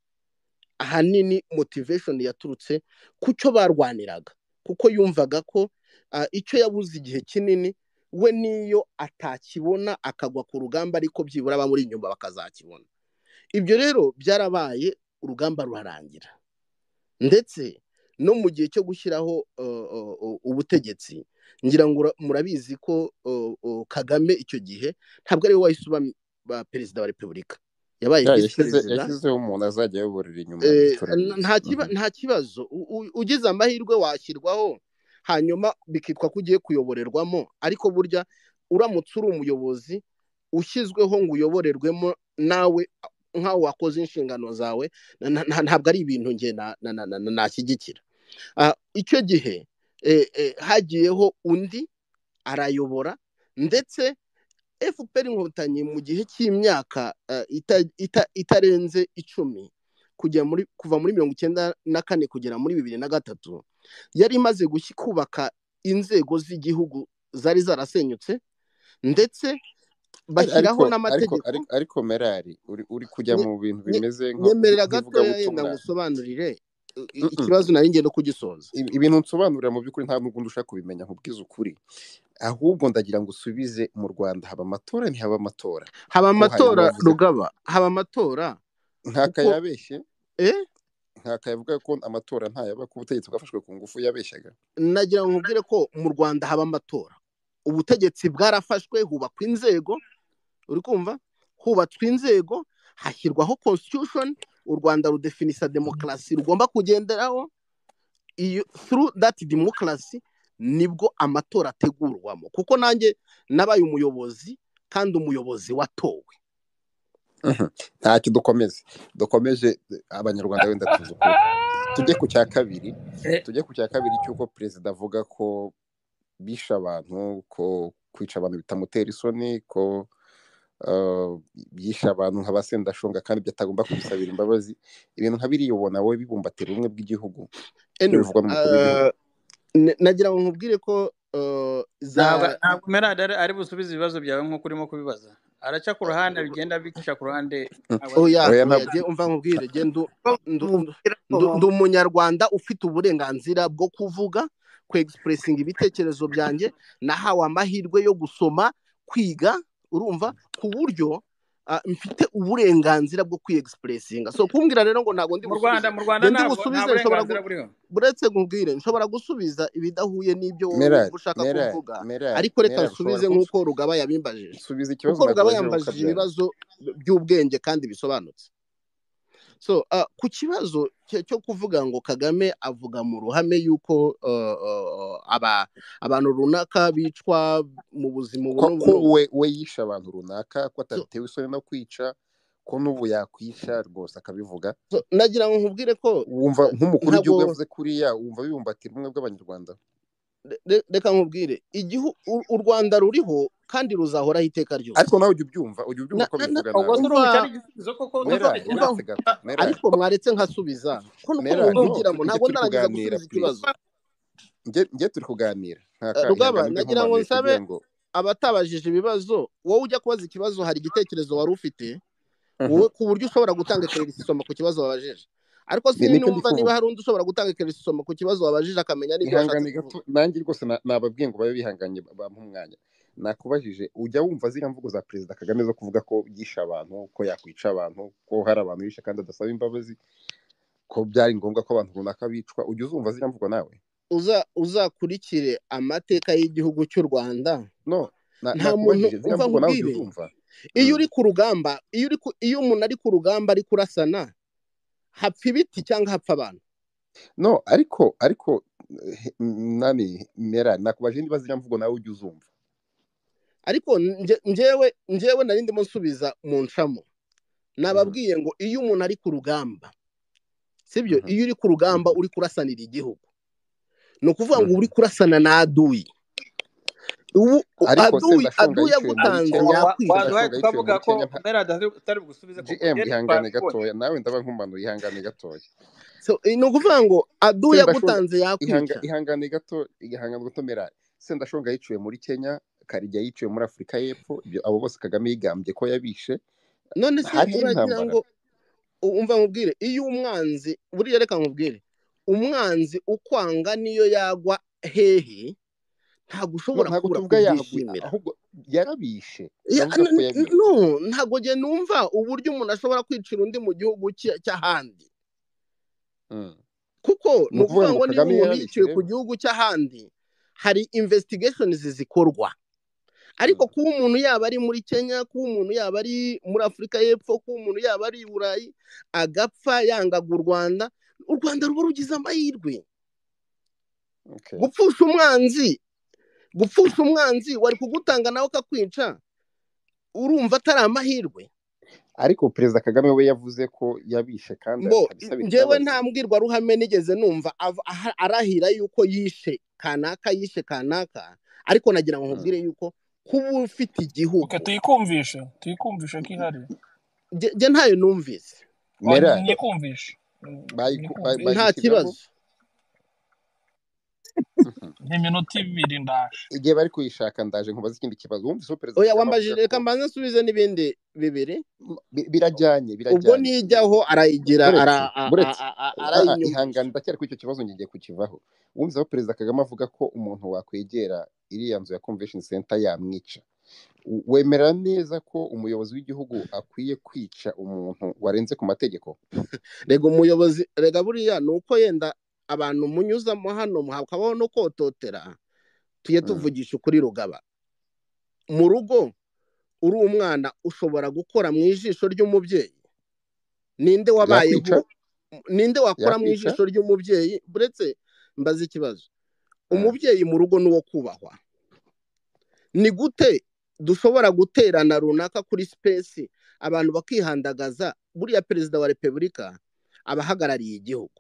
ahanini motivation yaturutse ku cyo barwaniraga kuko yumvaga ko ah, icyo yabuze igihe kinini we niyo atakibona akagwa ku rugamba ariko byibura abamuri inyuma bakazakibona ibyo rero byarabaye urugamba rurarangira ndetse no mu gihe cyo gushyiraho uh, uh, uh, ubutegetsi ngira ngo ura- murabizi ko uh, uh, kagame icyo gihe ntabwo ariwe wahise uba ba- perezida wa repubulika yabaye Ya, visi yashyize perezida yashyizeho umuntu azajya ayoborera inyuma ibyo Eh, n- turabizi nta Mhm. kiba- nta kibazo U- u- ugize amahirwe washyirwaho hanyuma bikitwa ko ugiye kuyoborerwamo ariko burya uramutse uri umuyobozi ushyizweho ngo uyoborerwemo nawe nk'aho wakoze inshingano zawe na- na- na- ntabwo ari ibintu njye na- na- na- na- na- nashyigikira Ah, icyo gihe eh, eh, hagiyeho undi arayobora ndetse fpr inkotanyi mu gihe cy'imyaka eh, ita- ita- itarenze icumi kujya muri kuva muri mirongo icyenda na kane kugera muri bibiri na gatatu yari imaze gushyi- kubaka inzego z'igihugu zari zarasenyutse ndetse Ari- ariko bashyiraho ariko n'amategeko ariko ariko merari uri uri kujya Nye- mu bintu nye- bimeze nko- nyemerera gatoya yenda nk'ivugabutumwa ngusobanurire i- i- Mm-mm. ikibazo nari ngiye no kugisoza Ibi- ibintu nsobanurira mu by'ukuri nta n'ubwo ushaka kubimenya nkubwize ukuri ahubwo ndagira ngo usubize mu rwanda haba amatora ntihaba amatora haba ko hanyuma amatora wavuze ko rugaba haba amatora ntaka kuko yabeshye eh ntaka yavuga ko amatora ntayaba ko ubutegetsi bwafashwe ku ngufu yabeshyaga nagira ngo nkubwire ko mu rwanda haba amatora ubutegetsi bwarafashwe hubakwa inzego uri kumva hubatswe inzego hashyirwaho constitution u rwanda rudefinisa demokarasi rugomba kugenderaho iyo through that demokarasi nibwo amatora ategurwamo kuko nanjye nabaye umuyobozi kandi umuyobozi watowe Mhm. ntacyo dukomeze dukomeje abanyarwanda wenda tuzi ukuri tujye ku cya kabiri tujye ku cya kabiri cy'uko perezida avuga ko bishe abantu ko kwica abantu bitamutera isoni ko eh, yishe abantu nka ba sendashonga kandi ibyo atagomba kubisabira imbabazi ibintu nka biriya ubona wowe bibumbatira ubumwe bw'igihugu ibyo anyway bivugwa n'umukuru w'igihugu uh, n- nagira ngo nkubwire ko uh, za ntabwo ntabwo merade ari ari busubize ibibazo byawe nk'uko urimo kubibaza araca ku ruhande bigenda bica ku ruhande ntabwo ari oya oya oya ntabwo je umva nkubwire je ndu ndu ndu- mubwira ko ndu- ndi mama umunyarwanda ufite uburenganzira bwo kuvuga kwegisipurisinga ibitekerezo byanjye nahawe amahirwe yo gusoma kwiga urumva ku buryo ah, mfite uburenganzira bwo kwiyegisipurisinga so kumbwira rero ngo ntabwo ndi mu rwanda busubize je mu rwanda ndi ntabwo nta busubize nshobora gu- burenganzira buriho buretse nkubwire nshobora gusubiza ibidahuye n'ibyo wowe merari wumva ushaka merari kuvuga merari ariko reka merari ushobora nsubize nk'uko kunsubiza rugaba yabimbajije subiza ikibazo kuko rugaba nakubajije yambajije ukabyanga ibibazo by'ubwenge kandi bisobanutse so uh, ku kibazo cyo cyo kuvuga ngo kagame avuga mu ruhame y'uko uh, uh, aba abantu runaka bicwa mu buzima ubu ko n'ubu ko n'ubu we we yishe abantu runaka so, ko atatewe isoni no kwica ko n'ubu yakwica rwose akabivuga so, nagira ngo nkubwire ko wumva uh, nk'umukuru w'igihugu ntabwo yavuze kuriya wumva bibumbatira ubumwe bw'abanyarwanda re- reka nkubwire igihu- u- u rwanda ruriho kandi ruzahoraho iteka ryose ariko nawe ujya ubyumva ujya ubyumva Na- ko na- na- bivuga ubwo umva nawe se urumva cyari igisubizo koko umva ntacyo umva mera kigira yarase gato mera ariko mwaretse nkasubiza ko nuko mera no mubimbwiramo tujye ntabwo turi ndarangeza kuganira gusubiza purize ikibazo njye njye turi kuganira nta Eh, kanya rugaba ngamije nagira ngo nkomanuye nsabe kugira ngo abatabajije ibibazo wowe ujya kubaza ikibazo hari igitekerezo wari ufite Mhm. wowe ku buryo ushobora gutanga isomo ku kibazo wabajije ariko Ni- nicyo ndi sinumva niba kuvuga hari undi ushobora gutanga isomo ku kibazo wabajije akamenya n'ibyo washatse ihangane kuvuga gato nanjye rwose na- nababwiye ngo babe bihanganye bampa umwanya nakubajije ujya wumva ziriya mvugo za perezida kagame zo kuvuga ko yishe abantu ko yakwica abantu ko hari abantu yishe kandi adasaba imbabazi ko byari ngombwa ko abantu runaka bicwa ujya uzumva ziriya mvugo nawe uza uzakurikire amateka y'igihugu cy'u rwanda no na- nta muntu nakubajije ziriya umva mvugo nawe ujya nkubwire uzumva iyo Mm. uri ku rugamba iyo uri ku- iyo umuntu ari ku rugamba ari kurasana hapfa ibiti cyangwa hapfa abantu no ariko ariko eh, nani mera nakubajije niba ziriya mvugo nawe ujya uzumva ariko nje- njyewe njyewe nari ndimo nsubiza mu nshamo Mhm, nababwiye ngo iyo umuntu ari ku rugamba sibyo mhm, iyo uri ku rugamba mhm, uri kurasanira igihugu ni ukuvuga ngo uri mhm. kurasana n'aduyi ubu u- ariko se aduyi aduyi ndashonga yicaye muri yagutanze yakwica kenya sendashonga yicaye muri waduhaye tukavuga ko kenya nta mera atari bugusubize koko gm njye ihangane twabibonye gatoya nawe ndaba nkumanuye ihangane gatoya So, eh, ni ukuvuga ngo aduyi sendashonga yagutanze ihanga yakwica ihangane gato igahangana gato mera sendashonga yiciwe muri kenya karija yiciwe muri afurika y'epfo ibyo abo bose kagame yigambye ko yabishe none se hari hari uragira intambara ngo u- umva nkubwire iyo umwanzi buriya reka nkubwire umwanzi ukwanga niyo yagwa hehe ntabwo no ushobora ntabwo kubura tuvuga yagwe kubyishimira ahubwo yarabishe Ya- turavuga ko n- n- yabishe no ntabwo njye numva uburyo umuntu ashobora kwicira undi mu gihugu cye- cy'ahandi Mm. kuko ni ni ukuvuga ukuvuga ngo ngo niba kagame umuntu yarabishe yiciwe ku rero gihugu cy'ahandi hari investigations zikorwa ariko Mm. kuba umuntu yaba ari muri kenya kuba umuntu yaba ari muri afurika y'epfo kuba umuntu yaba ari i burayi agapfa yangaga u rwanda u rwanda ruba rugize amahirwe okay gupfusha umwanzi gupfusha umwanzi wari kugutanga nawe akakwica urumva atari amahirwe ariko perezida kagame we yavuze ko yabishe kandi mbo abisabira njyewe imbabazi nta mbwirwaruhame nigeze numva av- aha- arahira yuko yishe kanaka yishe kanaka ariko nagira ngo Mm. nkubwire yuko kuba ufite Okay, igihugu tuyikumvishe tuyikumvishe ko ihari njye njye ntayo numvise Oh, mera nyikumvishe Mm, bayiku- ba- nyikumvishe nta bayishyiramo kibazo Mhm. nk'iminota ibiri ndaje igihe bari kuyishaka ndaje nkubaza ikindi kibazo wumvise uwo perezida oya kagame avuga wambajije ko reka mbanze nsubize n'ibindi bibiri bi- birajyanye ubwo birajyanye nijyaho arayigira buretse ara- a- a- buretse a- a- Ah, ah, arayinyumvisha ihangane ndacyari kuri icyo kibazo ngiye kukivaho wumvise aho perezida kagame avuga ko umuntu wakwegera iriya nzu ya convention center yamwica W- wemera neza ko umuyobozi w'igihugu akwiye kwica umuntu warenze ku mategeko rega umuyobozi rega buriya ni uko yenda abantu munyuzamo hano hakabaho no kototera tujye Mm. tuvugisha ukuri rugaba mu rugo uri umwana ushobora gukora mu ijisho ry'umubyeyi ninde wabayeho yakwica ninde wakora mu yakwica ijisho ry'umubyeyi buretse mbaze ikibazo Ah, umubyeyi mu rugo ni uwo kubahwa ni gute dushobora guterana runaka kuri sipesi abantu bakihandagaza buriya perezida wa repubulika aba ahagarariye igihugu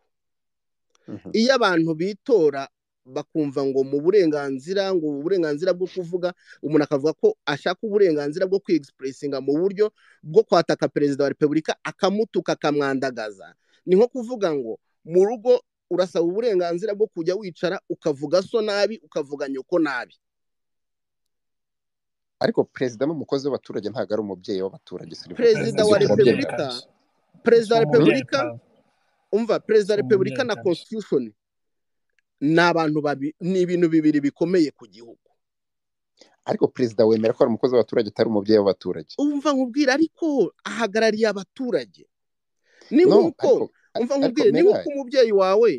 mhm. iyo abantu bitora bakumva ngo mu burenganzira ngo ubu burenganzira bwo kuvuga umuntu akavuga ko ashaka uburenganzira bwo kwiegisipuresinga mu buryo bwo kwataka perezida wa repubulika akamutuka akamwandagaza ni nko kuvuga ngo mu rugo urasaba uburenganzira bwo kujya wicara ukavuga so nabi ukavuga nyoko nabi ariko perezida n'umukozi w'abaturage ntabwo ari umubyeyi w'abaturage sirivu perezida perezida si wa umubyeyi turabyemera repubulika kazi si perezida wa Mm? umubyeyi repubulika kazi umva perezida si wa repubulika umubyeyi na kazi constitution ni abantu babi- ni ibintu bibiri bikomeye ku gihugu ariko perezida wemera ko ari umukozi w'abaturage atari umubyeyi w'abaturage umva nkubwire ariko ahagarariye abaturage ni no nk'uko ariko a- umva ariko nkubwire ni mera nk'uko umubyeyi wawe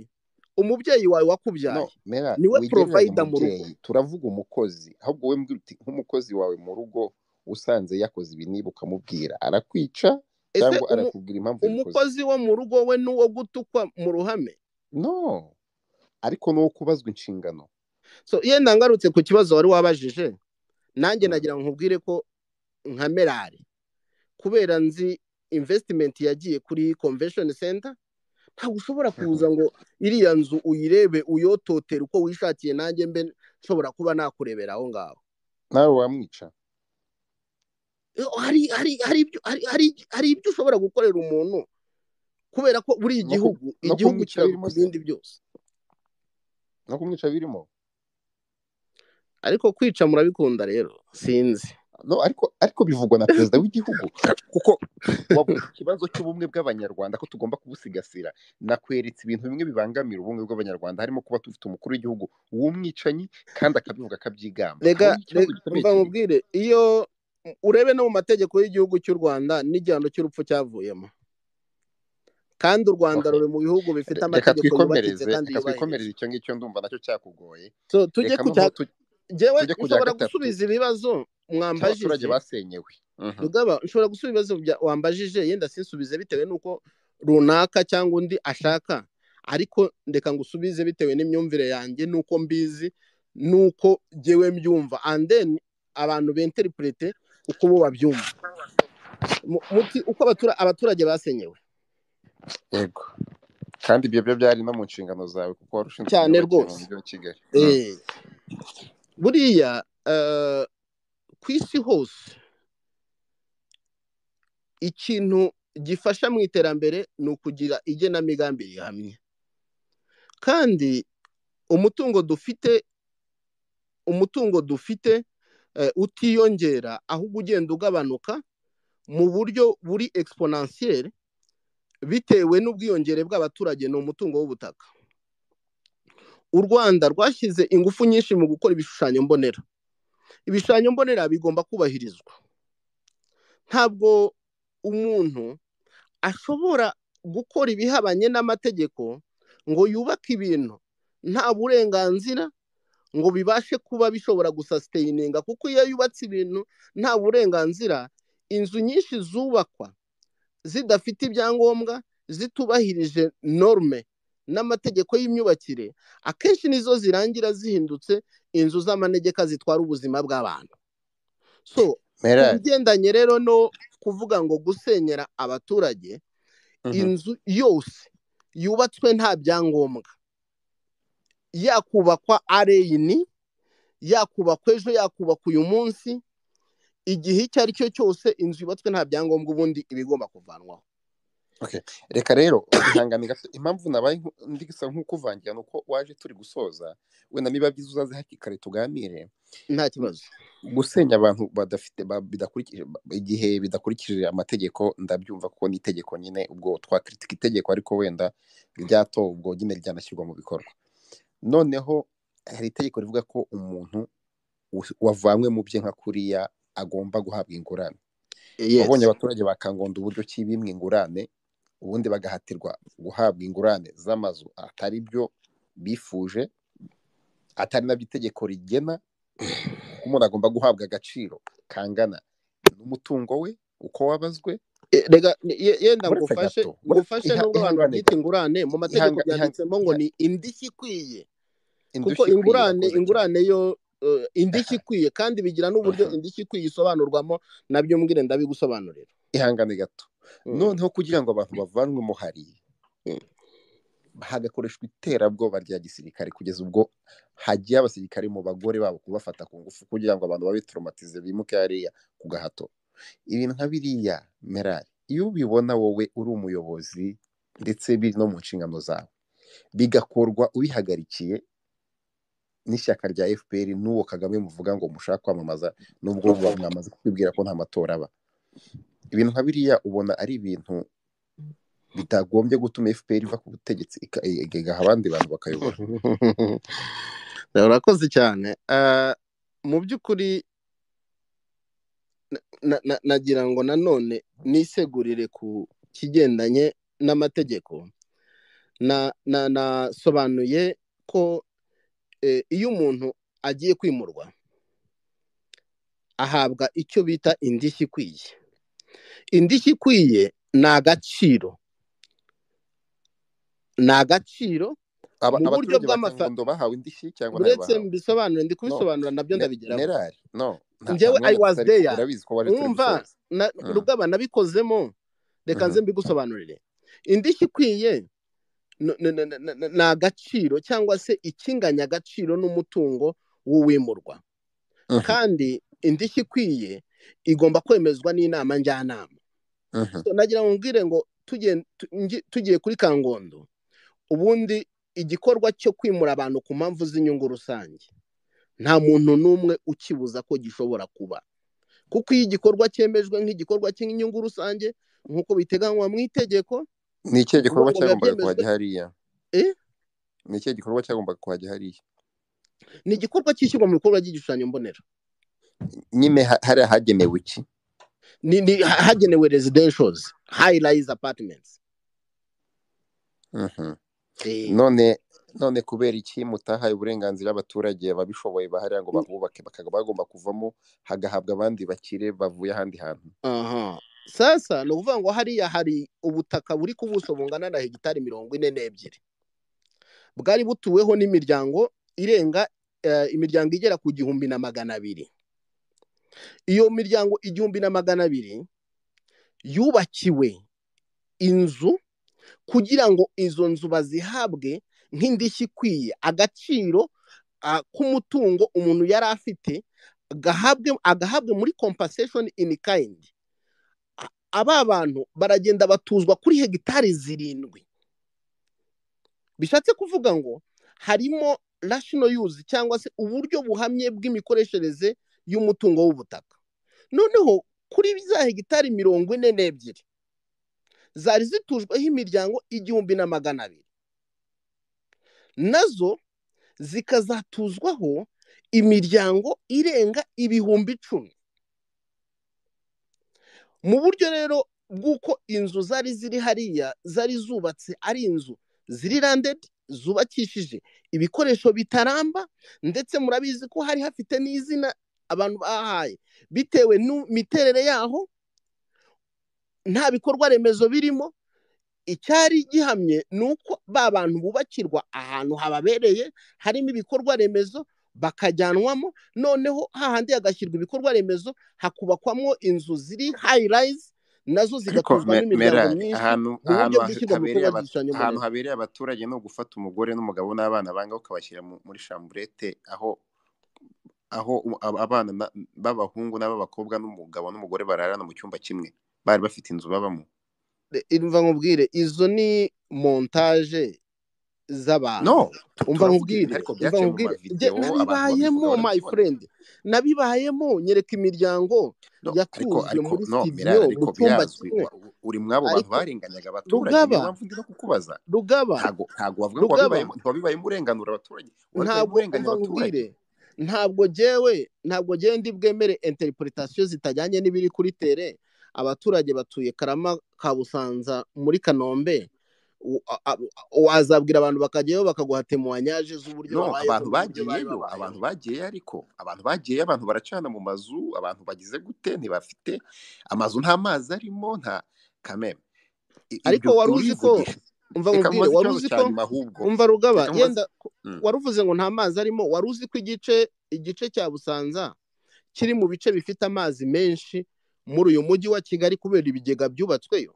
umubyeyi wawe no wakubyaye mera niwe wigereranya porovayida mu rugo umubyeyi turavuga umukozi ahubwo we mbwira uti nk'umukozi wawe mu rugo usanze yakoze ibi niba ukamubwira arakwica ese cyangwa umu- arakubwira impamvu yabikoze umukozi wo mu rugo we ni uwo gutukwa mu ruhame no ariko ni uwo kubazwa inshingano so yenda ngarutse ku kibazo wari wabajije nanjye Mm. nagira ngo nkubwire ko nka merari kubera nzi invesitimenti yagiye kuri convention center ntabwo ushobora kuza ngo iriya nzu uyirebe uyototere uko wishakiye nanjye mbe nshobora kuba nakurebera aho ngaho nawe wamwica Eh, hari hari hari ibyo hari hari- hari ibyo ushobora gukorera umuntu kubera ko buri no ku- igihugu no igihugu kumwica kiraruta birimo se ibindi byose no kumwica birimo ariko kwica murabikunda rero sinzi no ariko ariko bivugwa na perezida w'igihugu kuko wavuze ikibazo cy'ubumwe bw'abanyarwanda ko tugomba kubusigasira nakweretse ibintu bimwe bibangamira ubumwe bw'abanyarwanda harimo kuba dufite umukuru w'igihugu w'umwicanyi kandi akabivuga akabyigamba aho rega ni ikibazo rega- gikomeye umva kiri nkubwire iyo urebe no mu mategeko y'igihugu cy'u rwanda n'igihano cy'urupfu cyavuyemo kandi u rwanda Okay. ruri mu bihugu bifite Re- reka amategeko yubakitse twikomereze kandi reka twikomereze yubahirije icyo ngicyo ndumva nacyo cyakugoye so tujye reka ku noneho cya tu- njyewe tujye ku cya nshobora gatatu gusubiza ibibazo cy'abaturage mwambajije basenyewe Mhm. rugaba nshobora gusubiza ibibazo bya- wambajije yenda sinsubize bitewe n'uko runaka cyangwa undi ashaka ariko ndeka ngusubize bitewe n'imyumvire yanjye n'uko mbizi n'uko jyewe mbyumva and then abantu benteripurete uko bo babyumva Mu- muti uko abatura- abaturage basenyewe yego kandi ibyo byo byari no mu nshingano zawe kuko wari ushinzwe cyane imyubakire mu rwose mujyi wa kigali Mhm. Eh, buriya eh, ku isi hose ikintu gifasha mu iterambere ni ukugira igenamigambi rihamye kandi umutungo dufite umutungo dufite eh, utiyongera ahubwo ugenda ugabanuka mu buryo buri exponentiel bitewe n'ubwiyongere bw'abaturage ni umutungo w'ubutaka u rwanda rwashyize ingufu nyinshi mu gukora ibishushanyo mbonera ibishushanyo mbonera bigomba kubahirizwa ntabwo umuntu ashobora gukora ibihabanye n'amategeko ngo yubake ibintu nta burenganzira ngo bibashe kuba bishobora gusasiteyininga kuko iyo yubatse ibintu nta burenganzira inzu nyinshi zubakwa zidafite ibyangombwa zitubahirije norme n'amategeko y'imyubakire akenshi nizo zirangira zihindutse inzu z'amanegeka zitwara ubuzima bw'abantu so ku merari bigendanye rero no kuvuga ngo gusenyera abaturage Mhm. inzu yose yubatswe nta byangombwa yakubakwa areyini yakubakwa ejo yakubakwa uyu munsi igihe icyo ari cyo cyose inzu yubatswe nta byangombwa ubundi iba igomba kuvanwaho Okay. Reka rero ihangane gato impamvu nabaye nku- ndi gusa nk'ukuvangira ni uko waje turi gusoza wenda niba byiza uzaze hakiri kare tuganire nta N- kibazo gusenya abantu badafite ba- bidakurikije ba- igihe bidakurikije amategeko ndabyumva kuko ni itegeko nyine ubwo twakritika itegeko ariko wenda ryatowe ubwo nyine ryanashyirwa mu bikorwa noneho hari itegeko rivuga ko umuntu wa- wavanywe mu bye nka kuriya agomba guhabwa ingurane yesi wabonye abaturage ba kangondo uburyo ki bimwe ingurane ubundi bagahatirwa guhabwa ingurane z'amazu atari byo bifuje atari nabyo itegeko rigena kuko umuntu agomba guhabwa agaciro kangana n'umutungo we uko wabazwe E, rega ni- ye- yenda buretse ngufashe gato buretse ngufashe iha- nubwo abantu ihangane babyita gato ingurane mu mategeko ihanga ihanga byanditsemo ngo iha- ni indishyi ikwiye kuko indushyi ikwiye ingurane irakoze cyane ingurane yo eh, indishyi Aha, ikwiye kandi bigira n'uburyo aha. indishyi ikwiye isobanurwamo nabyo mbwire ndabigusobanurira ihangane gato Mm, noneho kugira ngo abantu bavanwe mu hari mm. hagakoreshwa iterabwoba rya gisirikare kugeza ubwo hagiye abasirikare mu bagore babo kubafata ku ngufu kugira ngo abantu babe traumatize bimuke hariya ku gahato ibintu nka biriya merari iyo ubibona wowe uri umuyobozi ndetse biri no mu nshingano zawe bigakorwa ubihagarikiye n'ishyaka rya fpr n'uwo kagame muvuga ngo mushaka kwamamaza n'ubwo buba mwamaze kwibwira ko nta matora aba ibintu nka biriya ubona ari ibintu bitagombye gutuma fpr iva ku butegetsi ika- igaha abandi bantu bakayobora urakoze cyane Eh, mu by'ukuri na- na- nagira ngo nanone nisegurire ku kigendanye n'amategeko na- na- nasobanuye ko eh, iyo umuntu agiye kwimurwa ahabwa icyo bita indishyi ikwiye indishyi ikwiye ni agaciro ni agaciro Aba- mu buryo abaturage ba bw'amafa kangondo bahawe indishyi cyangwa ntayo buretse bahawe mbisobanure ndi no kubisobanura nabyo me- ndabigeraho merari no nta nta njyewe i mwanya was dufite ariko there urabizi ko wari turi wumva gusoza na- Mm, rugaba nabikozemo reka mhm. nze mbigusobanurire indishyi ikwiye n- n- n- n- n- ni agaciro cyangwa se ikinganya agaciro n'umutungo w'uwimurwa Mhm, kandi indishyi ikwiye igomba kwemezwa n'inama njyanama mhm, So, nagira ngo mbwire ngo tugiye tu- ngi- tugiye kuri kangondo ubundi igikorwa cyo kwimura abantu ku mpamvu z'inyungu rusange nta muntu n'umwe ukibuza ko gishobora kuba kuko iyo igikorwa cyemejwe nk'igikorwa cy'inyungu rusange nk'uko biteganywa mu itegeko ni ikihe ni ukuvuga gikorwa ngo biba cyagombaga byemejwe kuhajya hariya eh, ni ikihe gikorwa cyagombaga kuhajya hariya ni igikorwa cyishyirwa mu bikorwa by'igishushanyo mbonera nyine ha- hariya hagenewe iki ni ni- ha- hagenewe residentials high rise apartments Mhm. eh, none none kubera iki mutahaye uburenganzira abaturage babishoboye bahariya ngo bahubake bakaba bagomba kuvamo hagahabwa abandi bakire bavuye ahandi hantu aha sasa ni ukuvuga ngo hariya hari ubutaka buri ku buso bungana na hegitari mirongo ine n'ebyiri bwari butuweho n'imiryango irenga eh, imiryango igera ku gihumbi na magana abiri iyo miryango igihumbi na magana abiri yubakiwe inzu kugira ngo izo nzu bazihabwe nk'indishyi ikwiye agaciro ah, k'umutungo umuntu yari afite gahabwe agahabwe muri compensation in kind A- aba bantu baragenda batuzwa kuri hegitari zirindwi bishatse kuvuga ngo harimo rational use cyangwa se uburyo buhamye bw'imikoreshereze y'umutungo w'ubutaka noneho kuri za hegitari mirongo ine n'ebyiri zari zitujweho imiryango igihumbi na magana abiri nazo zikazatuzwaho imiryango irenga ibihumbi icumi mu buryo rero bw'uko inzu zari ziri hariya zari zubatse ari inzu ziri randedi zubakishije ibikoresho bitaramba ndetse murabizi ko hari hafite n'izina abantu bahaye bitewe n'imiterere yaho nta bikorwa remezo birimo icyari gihamye ni uko ba bantu bubakirwa ahantu hababereye harimo ibikorwa remezo bakajyanwamo noneho hahandi hagashyirwa ibikorwa remezo hakubakwamo inzu ziri hayi rayizi nazo ariko zigatuzwamo me- imiryango merari myinshi ahantu mu ahantu buryo ha- bw'ishyirwa mu habereye bikorwa aba- by'igishushanyo ahantu mbonera habereye abaturage ni ugufata umugore n'umugabo n'abana banga ukabashyira mu- muri shamburete aho aho u- ab- abana na- b'abahungu n'ab'abakobwa n'umugabo n'umugore bararana mu cyumba kimwe bari bafite inzu babamo umva nkubwire izo ni montaje z'abantu no tu- umva turavuga ibintu nkubwire ariko umva byaciye mu nkubwire Jye mavidewo abantu babivuga nabibayemo my barabibona friend nabibayemo nyereka imiryango no ariko yatuzwe ariko muri no studio mirari mu ariko cyumba birazwi kimwe wa- u- uri mw'abo bantu ariko barenganyaga abaturage niyo rugaba mpamvu ndimo kukubaza rugaba ntago ntago wavuga ngo rugaba wabibayemo ntiwabibayemo urenganura abaturage wabibayemo ntabwo urenganya umva abaturage nkubwire ntabwo jewe ntabwo jewe ndi bwemere interpretation zitajyanye n'ibiri kuri tere abaturage batuye karama ka busanza muri kanombe u- a- a- wazabwira abantu bakajyayo bakaguha temuwanyaje z'uburyo no babayeho abantu n'uburyo bari bagiyeyo abantu babayeho bagiye ariko abantu bagiye abantu baracana mu mazu abantu bagize gute ntibafite amazu nta mazi arimo nta kameme I- ariko ibyo wari uzi ko urivugisha umva reka nkubwire nkubaze wari ikibazo uzi cya ko nyuma ahubwo umva rugaba reka nkubaze yenda ko- Mm. wari uvuze ngo nta mazi arimo wari uzi ko igice igice cya busanza kiri mu bice bifite amazi menshi muri uyu mujyi wa kigali kubera ibigega byubatsweyo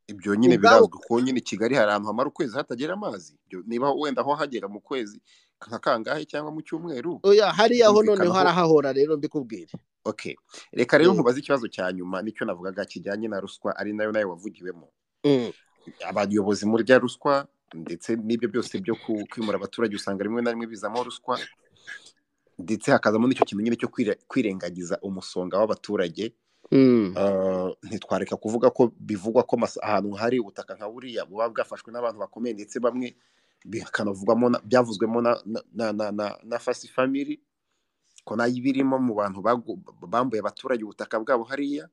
ibyo nyine ubwabo birazwi kuko nyine i kigali hari ahantu hamara ukwezi hatagera amazi Ibyo niba wenda aho hagera mu kwezi nka kangahe cyangwa mu cyumweru oya hariya ho noneho birumvikanaho harahahora rero mbikubwire okay reka rero Eh, nkubaze ikibazo cya nyuma nicyo navugaga kijyanye na ruswa ari nayo nayo wavugiwemo mm, abayobozi muri bya ruswa ndetse n'ibyo byose byo ku- kwimura abaturage usanga rimwe na rimwe bizamo ruswa ndetse hakazamo n'icyo kintu nyine cyo kwire- kwirengagiza umusonga w'abaturage mm, Uh, ntitwareka kuvuga ko bivugwa ko mas- ahantu hari ubutaka nka buriya buba bwafashwe n'abantu bakomeye ndetse bamwe bikanavugwamo na- byavuzwemo na na na na, na, na fasi family ko nayo iba irimo mu bantu bagu- bambuye abaturage ubutaka bwabo hariya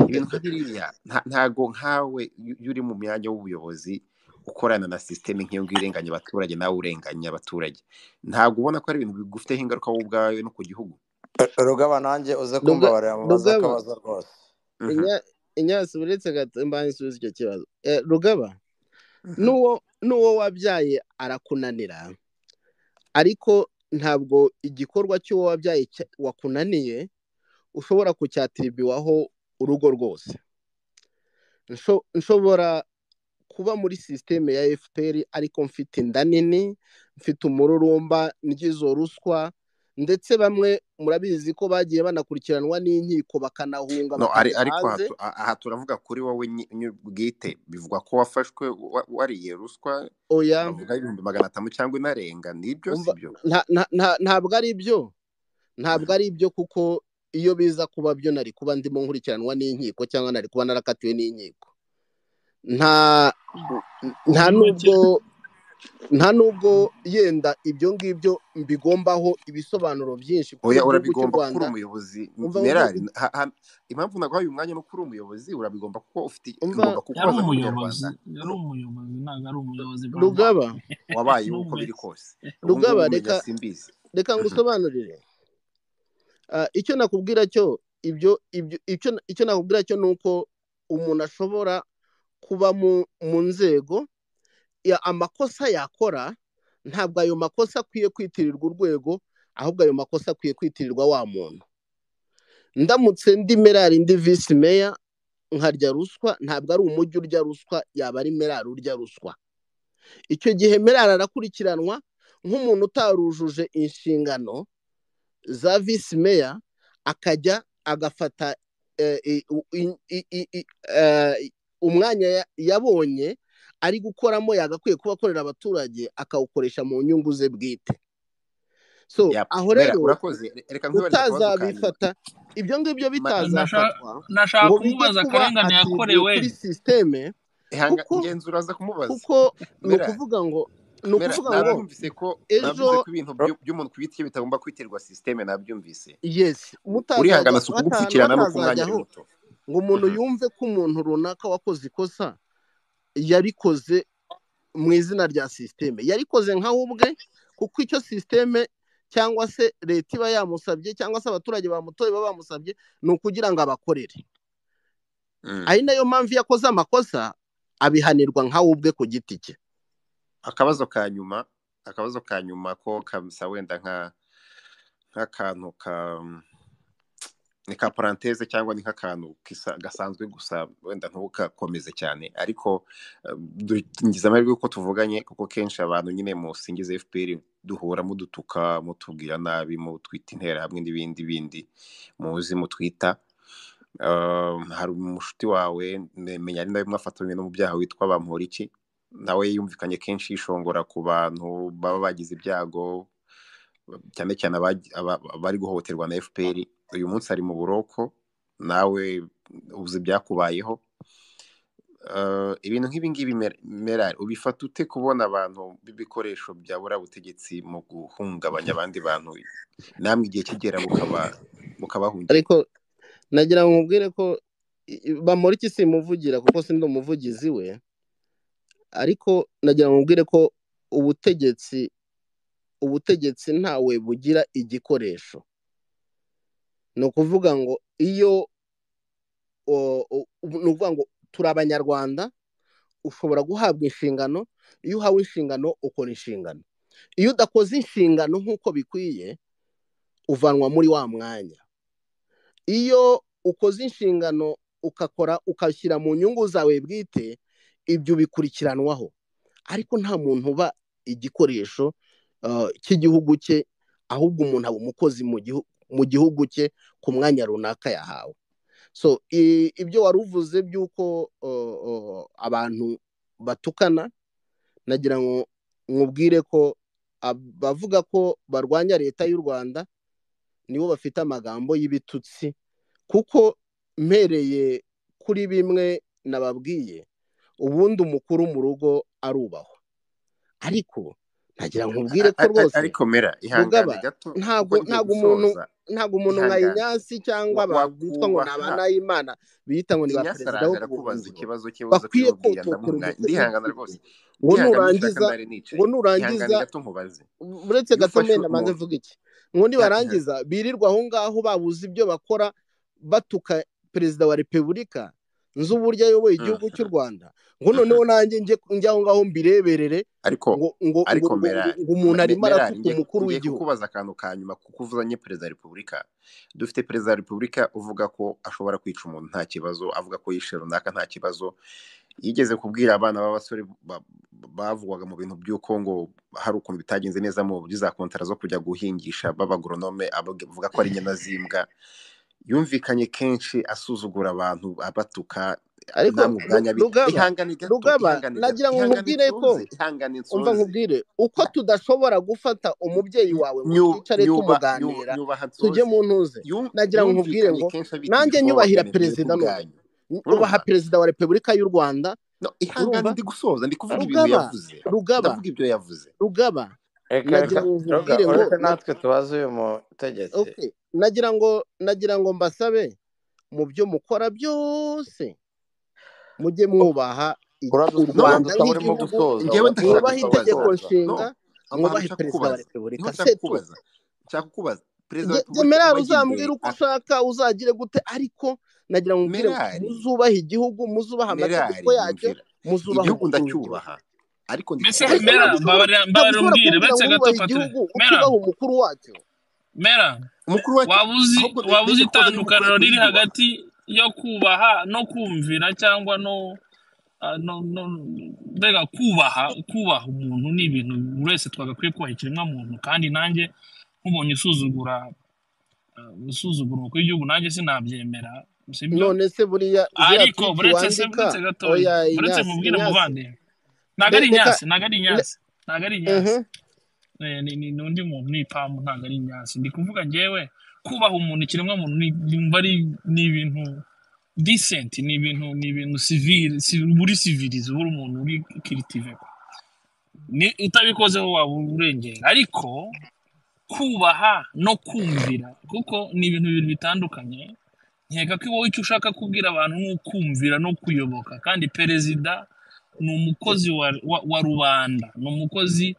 ibintu nka biriya nta- ntago nkawe iyo iyo uri mu myanya w'ubuyobozi ukorana na sisiteme nk'iyo ngiyo irenganya abaturage nawe urenganya abaturage ntabwo ubona ko ari ibintu bigufiteho ingaruka wowe ubwawe no ku gihugu rugaba nanjye uze Ruga- kumbabarira mubaze rugaba akabazo rwose Mhm, inya- inyasi uretse gato mbaye nsubiza icyo kibazo Eh, rugaba mhm. n'uwo n'uwo wabyaye arakunanira ariko ntabwo igikorwa cy'uwo wabyaye cya- wakunaniye ushobora kucyatiribiwaho urugo rwose Nsho- nshobora kuba muri sisiteme ya fpr ariko mfite inda nini mfite umururumba ngizo ruswa ndetse bamwe murabizi ko bagiye banakurikiranwa n'inkiko bakanahunga no ari bakajya ariko hanze hatu- a- aha turavuga kuri wowe nyi- nyi- bwite bivugwa ko wafashwe wa- wariye ruswa oya bavuga ibihumbi magana atanu cyangwa inarenga nibyo umva si byo nta- nta- nta- ntabwo ari byo ntabwo ari byo kuko iyo biza kuba byo nari kuba ndimo nkurikiranwa n'inkiko cyangwa nari kuba narakatiwe n'inkiko nta nta muri make n'ubwo nta n'ubwo yenda ibyo ngibyo mbigombaho ibisobanuro byinshi kuko oya igihugu cy'u urabigomba kuko uri rwanda umuyobozi umva umva merari ha- ha- impamvu naguhaye umwanya no kuri umuyobozi urabigomba kuko ufite umva ngomba yari kukubaza nk'umunyarwanda umuyobozi yari umuyobozi ntabwo ari umuyobozi bwanjye rugaba wabayeho uko n'umwe biri kose ubu ngubu rugaba umenya reka simbizi reka ngusobanurire Ah, icyo nakubwira cyo ibyo ibyo icyo icyo nakubwira cyo ni uko umuntu ashobora kuba mu mu nzego ya- amakosa yakora ntabwo ayo makosa akwiye kwitirirwa urwego ahubwo ayo makosa akwiye kwitirirwa wa muntu ndamutse ndi merari ndi visi meya nkarya ruswa ntabwo ari umujyi urya ruswa yaba ari merari urya ruswa icyo gihe merari arakurikiranwa nk'umuntu utarujuje inshingano za visi meya akajya agafata eh, i- u- i- i- i- i- eh, umwanya ya- yabonye ari gukoramo yagakwiye kuba akorera abaturage akawukoresha mu nyungu ze bwite so ya aho mera rero urakoze reka nkwibaze akabazo ka nyuma utazabifata ibyo ngibyo Ma- Nasha- bitazafatwa ngo nashaka bijye kumubaza kuba akarengane atiribwiwe yakorewe kuri sisiteme hanga kuko ngenzi uraza kumubaza kuko ni mera ukuvuga ngo ni mera ukuvuga ngo nabyumvise ko ejo nabyumvise ko ibintu byo- by'umuntu ku giti cye bitagomba kwitirirwa sisiteme nabyumvise yesi U- mutazajya urihangana si bata- ukugupfukirana ni batazajya ukumwanya uri aho muto ngo umuntu Mhm. yumve ko umuntu runaka wakoze ikosa yarikoze mu izina rya sisiteme yarikoze nkawe ubwe kuko icyo sisiteme cyangwa se leta iba yamusabye cyangwa se abaturage bamutoye baba bamusabye ni ukugira ngo abakorere Mm. ari nayo mpamvu iyo akoze amakosa abihanirwa nkawe ubwe ku giti cye akabazo ka nyuma akabazo ka nyuma ko kamsa wenda nka nk'akantu ka ni ka paranteze cyangwa ni nk'akantu kisa- gasanzwe gusa wenda ntugakomeze cyane ariko eh, dugize amahirwe y'uko tuvuganye kuko kenshi abantu nyine mu singiza fpr duhura mudutuka mutubwira nabi mutwita interahamwe n'ibindi bindi muzi mutwita Eh, hari umushuti wawe ne- menya ari nawe mwafatanywe no mu byaha witwa bamporiki nawe yumvikanye kenshi yishongora ku bantu baba bagize ibyago cyane cyane abagi- aba- abari guhohoterwa na fpr uyu munsi ari mu buroko nawe uzi ibyakubayeho Eh, ibintu nk'ibingibi merari ubifata ute kubona abantu b'ibikoresho byabura butegetsi mu guhungabanya abandi bantu namwe igihe kigera bukaba bukabahungira ariko nagira ngo nkubwire ko i- i- bamporiki si imuvugira kuko si ndi umuvugizi we ariko nagira ngo nkubwire ko ubutegetsi ubutegetsi ntawe bugira igikoresho ni ukuvuga ngo iyo o- o- ubu- ni ukuvuga ngo turi abanyarwanda ushobora guhabwa inshingano iyo uhawe inshingano ukora inshingano iyo udakoze inshingano nk'uko bikwiye uvanwa muri wa mwanya iyo ukoze inshingano ugakora ugashyira mu nyungu zawe bwite ibyo bikurikiranwaho ariko nta muntu uba igikoresho eh, cy'igihugu cye ahubwo umuntu aba umukozi mu gihu- mu gihugu cye ku mwanya runaka yahawe so i- ibyo wari uvuze by'uko uh, uh, abantu batukana nagira ngo nkubwire ko abavuga ko barwanya leta y'u rwanda nibo bafite amagambo y'ibitutsi kuko mpereye kuri bimwe nababwiye ubundi umukuru mu rugo arubahwa ariko nagira ngo nkubwire A- ko a- a- rwose ariko mera rugaba ihangane gato kuko ntabwo ngiye ntabwo umuntu gusoza ntabwo umuntu nka ihangane inyasi cyangwa Wa- bitwa ngo ni wakubaha abanayimana bita ngo ni ba inyasi perezida araje w'urwo arakubaza buhungiro ikibazo cye uza bakwiye kubimubwira ndamuha kototera umwanya umutwe ndihangana w'igitugu rwose ngo ndihangana n'ushaka nurangiza ndari nicaye ngo ihangane nurangiza gato nkubaze uretse iyo gato ufashe mena maze umuntu mvuga iki ngo iha- iha- nibarangiza birirwa aho ngaho babuze ibyo bakora batuka perezida wa repubulika nzi uburyo ayoboye igihugu cy'u rwanda ngo noneho nanjye njye njye aho ngaho mbireberere ariko ngo ngo ngo ariko ngo- mera ngo- ngo umuntu arimo merari arasuka ngiye umukuru ngiye w'igihugu kukubaza akantu ka nyuma kuko uvuzanye perezida wa repubulika dufite perezida wa repubulika uvuga ko ashobora kwica umuntu nta kibazo avuga ko yishe runaka nta kibazo yigeze kubwira abana b'abasore ba- bavugwaga mu bintu by'uko ngo hari ukuntu bitagenze neza mu buryo za kontara zo kujya guhingisha b'abagoronome abavuga ko ari inyana z'imbwa yumvikanye kenshi asuzugura abantu abatuka ariko namwe Ru- ubwanya bi- rugaba ihangane gato rugaba ihangane gato nagira ngo ihangane nkubwire ko nsunze ihangane umva nsunze nkubwire uko tudashobora gufata umubyeyi Nyu- wawe ngo nyu- twicare nyuba nyu- tumuganira nyubaha tujye nsoze mu ntuze Yu- nagira ngo nkubwire yumvikanye ngo kenshi abita nanjye nyubahira ibiforomani mwebwe perezida none ubwanyu ubaha urumva perezida wa repubulika y'u rwanda no ihangane urumva ndi gusoza ndi kuvuga ibintu rugaba yavuze rugaba ndavuga ibyo yavuze rugaba reka nagira reka ngo roga nkubwire ngo ureke na, natwe tubaze uyu mutegetsi okay. nagira ngo nagira ngo mbasabe mu byo mukora byose mujye mwubaha i- u uradusubiza no rwanda gusa urimo nk'igihugu gusoza njyewe ndashaka uradusubiza mwubahe urimo itegeko gusoza kukubaza nshinga mwubahe no aho hantu nshaka perezida wa repubulika kukubaza niho nshaka setu kukubaza nshaka kukubaza perezida wa Nge- nge repubulika merari uwahimbye uzambwira uko a- ushaka uzagire gute ariko nagira ngo nkubwire ngo merari muzubahe igihugu muzubahe amategeko merari yacyo nyumvira muzubahe umukuru igihugu w'igihugu ndacyubaha ariko mbese ariko ndikikubaza mera ntabwo ushobora mbabarira ntabwo ushobora kumbwira mbabarira umbwire uretse ngo wubahe gato patire igihugu mera utubaha umukuru wacyo mera umukuru wacu waba uzi ahubwo waba niryo koza y'umukuru uzi itandukaniro wacu riri yiyubaha hagati yo kubaha no kumvira cyangwa no ah, no no mbega kubaha kubaha umuntu ni ibintu buri wese twagakwiye kubaha ikiremwamuntu kandi nanjye nk'umuntu usuzugura ah, usuzugura umukuru w'igihugu nanjye sinabyemera sibyo none se buriya ziriya ariko twiti buretse se wandika buretse gatoya oya buretse inyasi mubwire inyasi muvandimwe ntabwo ari re- reka inyasi ntabwo ari re- inyasi ntabwo ari inyasi mhm. Eh, ni ni- ni undi muntu n'ipamu ntabwo ari inyasi ndi kuvuga ngewe kubaha umuntu ikiremwamuntu ni- yumva ari ni ibintu decent ni ibintu ni ibintu civil ci- buri civilize buri umuntu uri kiritive ni utabikozeho waba urengera ariko kubaha no kumvira kuko ni ibintu bibiri bitandukanye nkeka ko wowe icyo ushaka kubwira abantu ni ukumvira no kuyoboka kandi perezida ni umukozi wa, wa, wa rubanda ni umukozi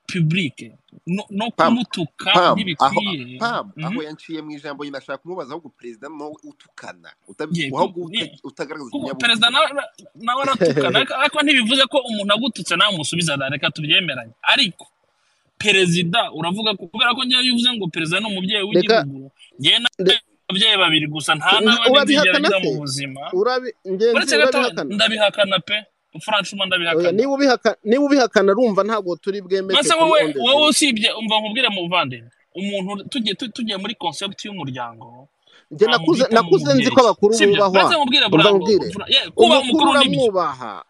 publique no, no pam kumutuka pam aho ntibikwiye pam aho Mhm. yanciye mu ijambo nyine ashaka kumubaza ahubwo perezida nawe utukana utabi- Ye, ku- ahubwo ye. uta- utagaragaza kuko perezida ikinyabupfura nawe nawe aratukana ariko ariko ntibivuze ko umuntu agututse nawe umusubiza da reka tubyemeranye ariko perezida uravuga ko kubera ko ngewe iyo uvuze ngo perezida ni umubyeyi reka w'igihugu ngewe re- n'ababyeyi babiri gusa nta- nta n'abandi nzigera urabihakana ngira mu se buzima urabi ngenzi uretse gato urabihakana ndabihakana pe franchement oya ndabihakana niba ubihaka niba ubihakana rumva ntabwo turi bwemeke maze kuri wowe on the wowe zero usibye umva nkubwire muvandimwe umuntu tugiye tu- tugiye muri concept y'umuryango njye nta muntu nakuze uhitamo nakuze nzi umubyeyi ko abakuru sibyo bubahwa maze mubwire umva burango nkubwire fr- ye, kubaha umukuru umukuru n'ibyo uramwubaha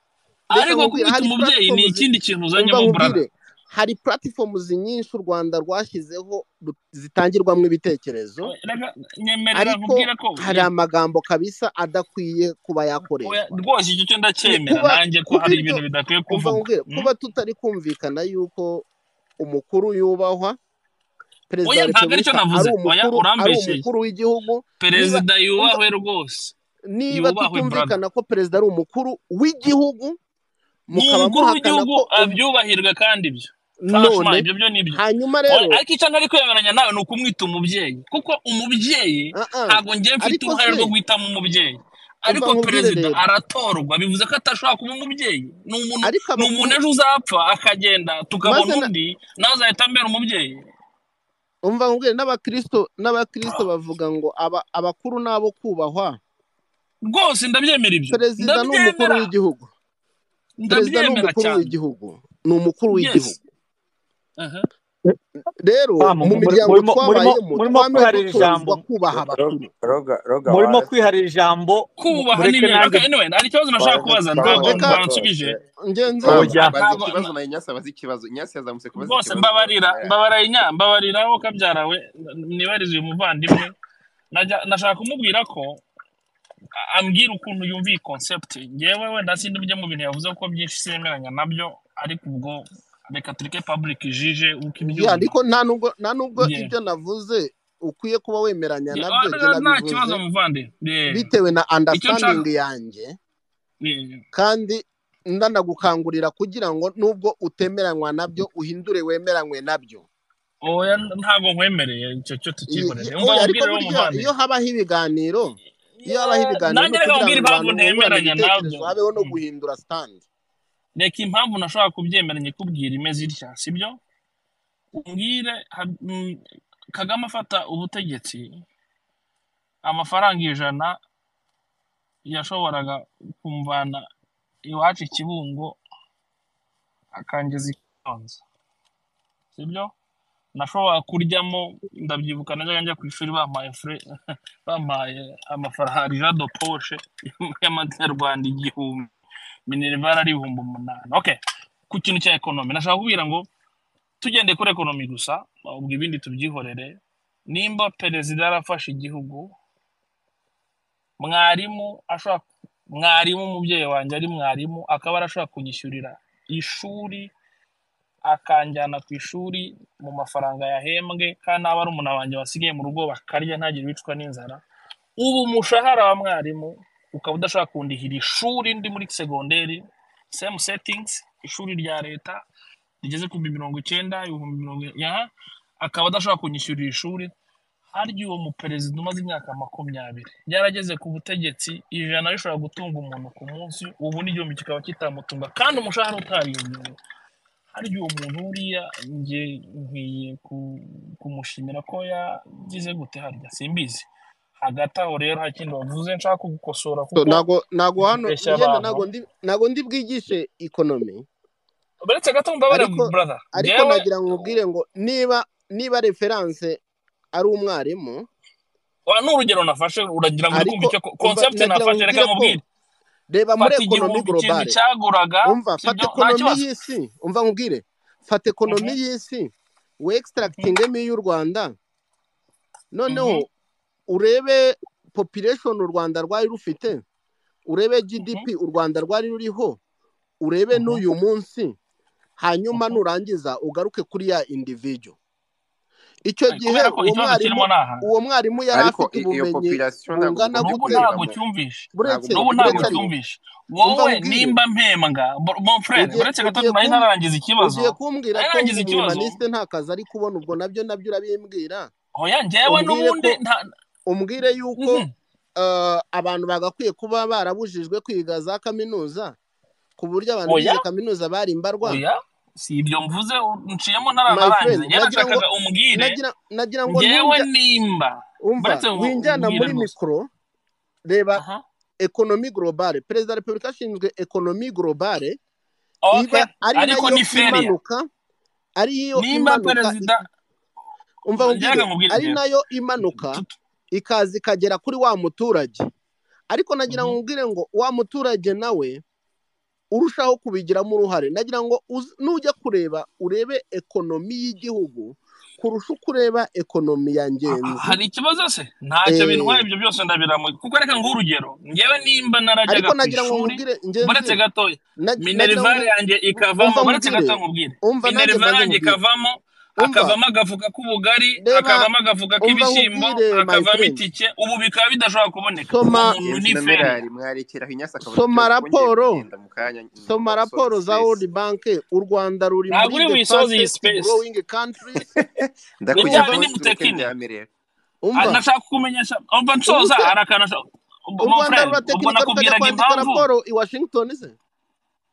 reka ariko nkubwire kubita hari umubyeyi ni platforms ikindi kintu umva uzanyemo brada nkubwire hari platforms nyinshi u Rwanda rwashyizeho ru- zitangirwamo ibitekerezo reka nyemerera ariko nkubwire ko hari ye, amagambo kabisa adakwiye kuba oya, yakoreshwa rwose icyo cyo Ku- ndacyemera kuba nanjye ko kuba hari ibyo ibintu bidakwiye umva kuvugwa nkubwire mm? kuba tutari kumvikana yuko umukuru yubahwa perezida oya wa ntabwo aricyo repubulika ari navuze oya umukuru ari urambesheye umukuru w'igihugu niba perezida umva yubahwe rwose niba yubahwe brada tutumvikana ko perezida ari umukuru w'igihugu ni mukaba umukuru muhakana w'igihugu ko um- abyubahirwe kandi ibyo franchement none ibyo byo ni byo hanyuma Oya, rero ariko icyo ntari kwemeranya nawe ni ukumwita umubyeyi kuko umubyeyi ah ah, ntabwo njye mfite ariko uruhare se rwo guhitamo umubyeyi umva ariko nkubwire perezida rero aratorwa bivuze ko atashobora kuba umubyeyi ni umuntu ariko ni umuntu abakuru ejo uzapfa akagenda tukabona maze na, undi nawe azahita ambera umubyeyi umva nkubwire n'abakristo n'abakristo bavuga ngo aba, abakuru n'abo kubahwa rwose ndabyemera ibyo perezida ni umukuru ndabyemera w'igihugu perezida ni ndabyemera umukuru cyane w'igihugu ni umukuru yes w'igihugu aha rero mu Pamu, muri- miryango murimo murimo twabayemo murimo twame kwiharira ijambo dutozwa kubaha Ro- ro- abakuru roga roga murimo waretse kwiharira ijambo mu- kubaha mureke n'ibindi nanjye okay, anyway, hari ikibazo nashaka waretse kubaza tubaze reka ingingo zose ntansubije ngenzi babaza oya bazi ntabwo ikibazo nayo nyasi abaza ikibazo nyasi yazamutse kubaza rwose ikibazo mbabarira merari mbabarira inya mbabarira wowe kabyara we nibarize uyu muvandimwe najya- nashaka kumubwira ko a- ambwira ukuntu yumva iyi concept ngewe wenda sindi byo mu bintu yavuze ko byinshi sinemeranya nabyo ariko ubwo reka tureke public ijije ya uko ibyumva ariko nta nubwo nta nubwo ye ibyo navuze ukwiye kuba wemeranya ye nabyo njye ah, nta nabivuze kibazo muvandimwe ye bitewe na icyo nshaka understanding yanjye ye kandi ndanagukangurira kugira ngo nubwo utemeranywa nabyo uhindure wemeranywe nabyo oya ntabwo nkwemereye icyo cyo I- i- tukikorere umva oya ariko mubwire wo burya iyo muvandimwe habaho ibiganiro iyo habaho ibiganiro nanjye ni reka ukugira ngo abantu bungurane mbwira impamvu ntemeranya ibitekerezo nabyo habeho no Mm. guhindura sitangi reka impamvu nashobora kubyemera nyikubwira imeze itya sibyo umbwire ha- mm, kagame afata ubutegetsi amafaranga ijana yashoboraga kumvana iwacu i kibungo akangeza i karongi sibyo nashobora kuryamo ndabyibuka najyaga njya ku ishuri bampaye fure bampaye amafaranga ja do poshe y'amanyarwanda igihumbi minerivare ari ibihumbi umunani okay ku kintu cya ekonomi nashaka kubwira ngo tugendeye kuri ekonomi gusa ubwo ibindi tubyihorere nimba perezida yarafashe igihugu mwarimu ashobora mwarimu umubyeyi wanjye ari mwarimu akaba arashobora kunyishyurira ishuri akanjyana ku ishuri mu mafaranga yahembwe kandi nta barumuna banjye basigaye mu rugo bakarya ntagire bicwa n'inzara ubu umushahara wa mwarimu ukaba udashobora kundihira ishuri ndi muri segonderi same settings ishuri rya leta rigeze ku bihumbi mirongo icyenda ibihumbi mirongo ya akaba adashobora kunyishyurira ishuri harya uwo muperezida umaze imyaka makumyabiri yarageze ku butegetsi ijana rishobora gutunga umuntu ku munsi ubu n'igihumbi kikaba kitamutunga kandi umushahara utariyongereye harya uwo muntu buriya njye nkwiye ku- kumushimira ko yagize gute harya simbizi hagati aho rero hari ikindi wavuze nshaka kugukosora So, kuko ntago ntago hano ubeshya yenda abantu ntago ndi ntago ndi bwigishe ikonomi uretse gato mbabare ariko brother ariko njyewe nagira ngo ubwire ngo niba niba referanse ari umwarimu wa- ni urugero nafashe uragira ngo uri ariko kumva icyo umva concept nagira ngo nafashe reka ubwire ko nkubwire reba muri fata ekonomi igihumbi ikindi globale cyaguraga umva fata sibyo nta ekonomi kibazo y'isi umva nkubwire fata ekonomi Mhm, y'isi we mhm, extractingemo y'u rwanda noneho mhm, urebe population u rwanda rwari rufite urebe gdp mhm, u rwanda rwari ruriho urebe mhm, n'uyu munsi hanyuma mhm. nurangiza ugaruke kuri ya individual icyo Eh, gihe kubera ko uwo ikibazo mwarimu kirimo ni aha uwo mwarimu yari ariko afite i- iyo ubumenyi population ntabwo bungana bugomba n'ubu gute kuryamo ntabwo cyumvishe ntabwo buretse n'ubu bugomba ntabwo buretse ariko kuryamo cyumvishe umva wowe nkubwire nimba mpembwa mbor- mon frere ugiye uretse gato ugiye nari kum- nararangiza ikibazo ugiye kumbwira nari ko narangiza ikibazo nk'umuhumaniste nta kazi ari kubona ubwo nabyo nabyo urabimbwira oya njyewe umbwire n'ubundi ko nta umbwire yuko mhm, eh, abantu bagakwiye kuba barabujijwe kwiga za kaminuza ku buryo abantu oya bize kaminuza bari mbarwa oya si ibyo mvuze u- nciyemo my ntaranarangiza friend njyewe nagira ngo nashakaga umbwire nagira nagira ngo njyewe ntunjya nimba umva baretse ngo winjyana mbwire muri rwose mikoro reba aha ekonomi globale perezida wa repubulika ashinzwe ekonomi globale okay iba ari ariko nayo ni feria imanuka ari yo nimba imanuka perezida ik- umva njyewe nkubwire reka nkubwire ari njyewe nayo imanuka Tut- ikaza ikagera kuri wa muturage ariko nagira ngo mhm, nkubwire ngo wa muturage nawe urushaho kubigiramo uruhare nagira ngo uz- nujya kureba urebe ekonomi y'igihugu kurusha uko ureba ekonomi ya ha- ha- ngenzi hari ikibazo se ntacyo bintwaye eh, ibyo byose ndabiramuye kuko reka nguhe urugero ngewe nimba narajyaga ariko ku nagira ngo ishuri nkubwire baretse ngenzi gato nag- nagira ngo minerivare yanjye ikavamo umva baretse nkubwire gato nkubwire umva nanjye minerivare mbanze nkubwire yanjye ikavamo umva hakavamo agafuka k'ubugari reba hakavamo agafuka umva k'ibishyimbo nkubwire my hakavamo friend itike ubu bikaba bidashobora kuboneka uwo soma muntu inzu ni na feria mirari mwarekeraho inyasi akavuga ati soma twongeye raporo kugenda mu kanya soma ngomba gusoza raporo za sipesi world bank u rwanda ruri ntabwo muri uri the buyisoze iyi fastest spesi growing countries ndakujyana umva n'ibyawe tureke nimutekine ndyamire Ah, umva nashaka kukumenyesha umva ubu nsoza se hari akantu nashaka- u mon rwanda frere ubwo ruratekinika rukajya nakubwiraga kwandika impamvu raporo i washington se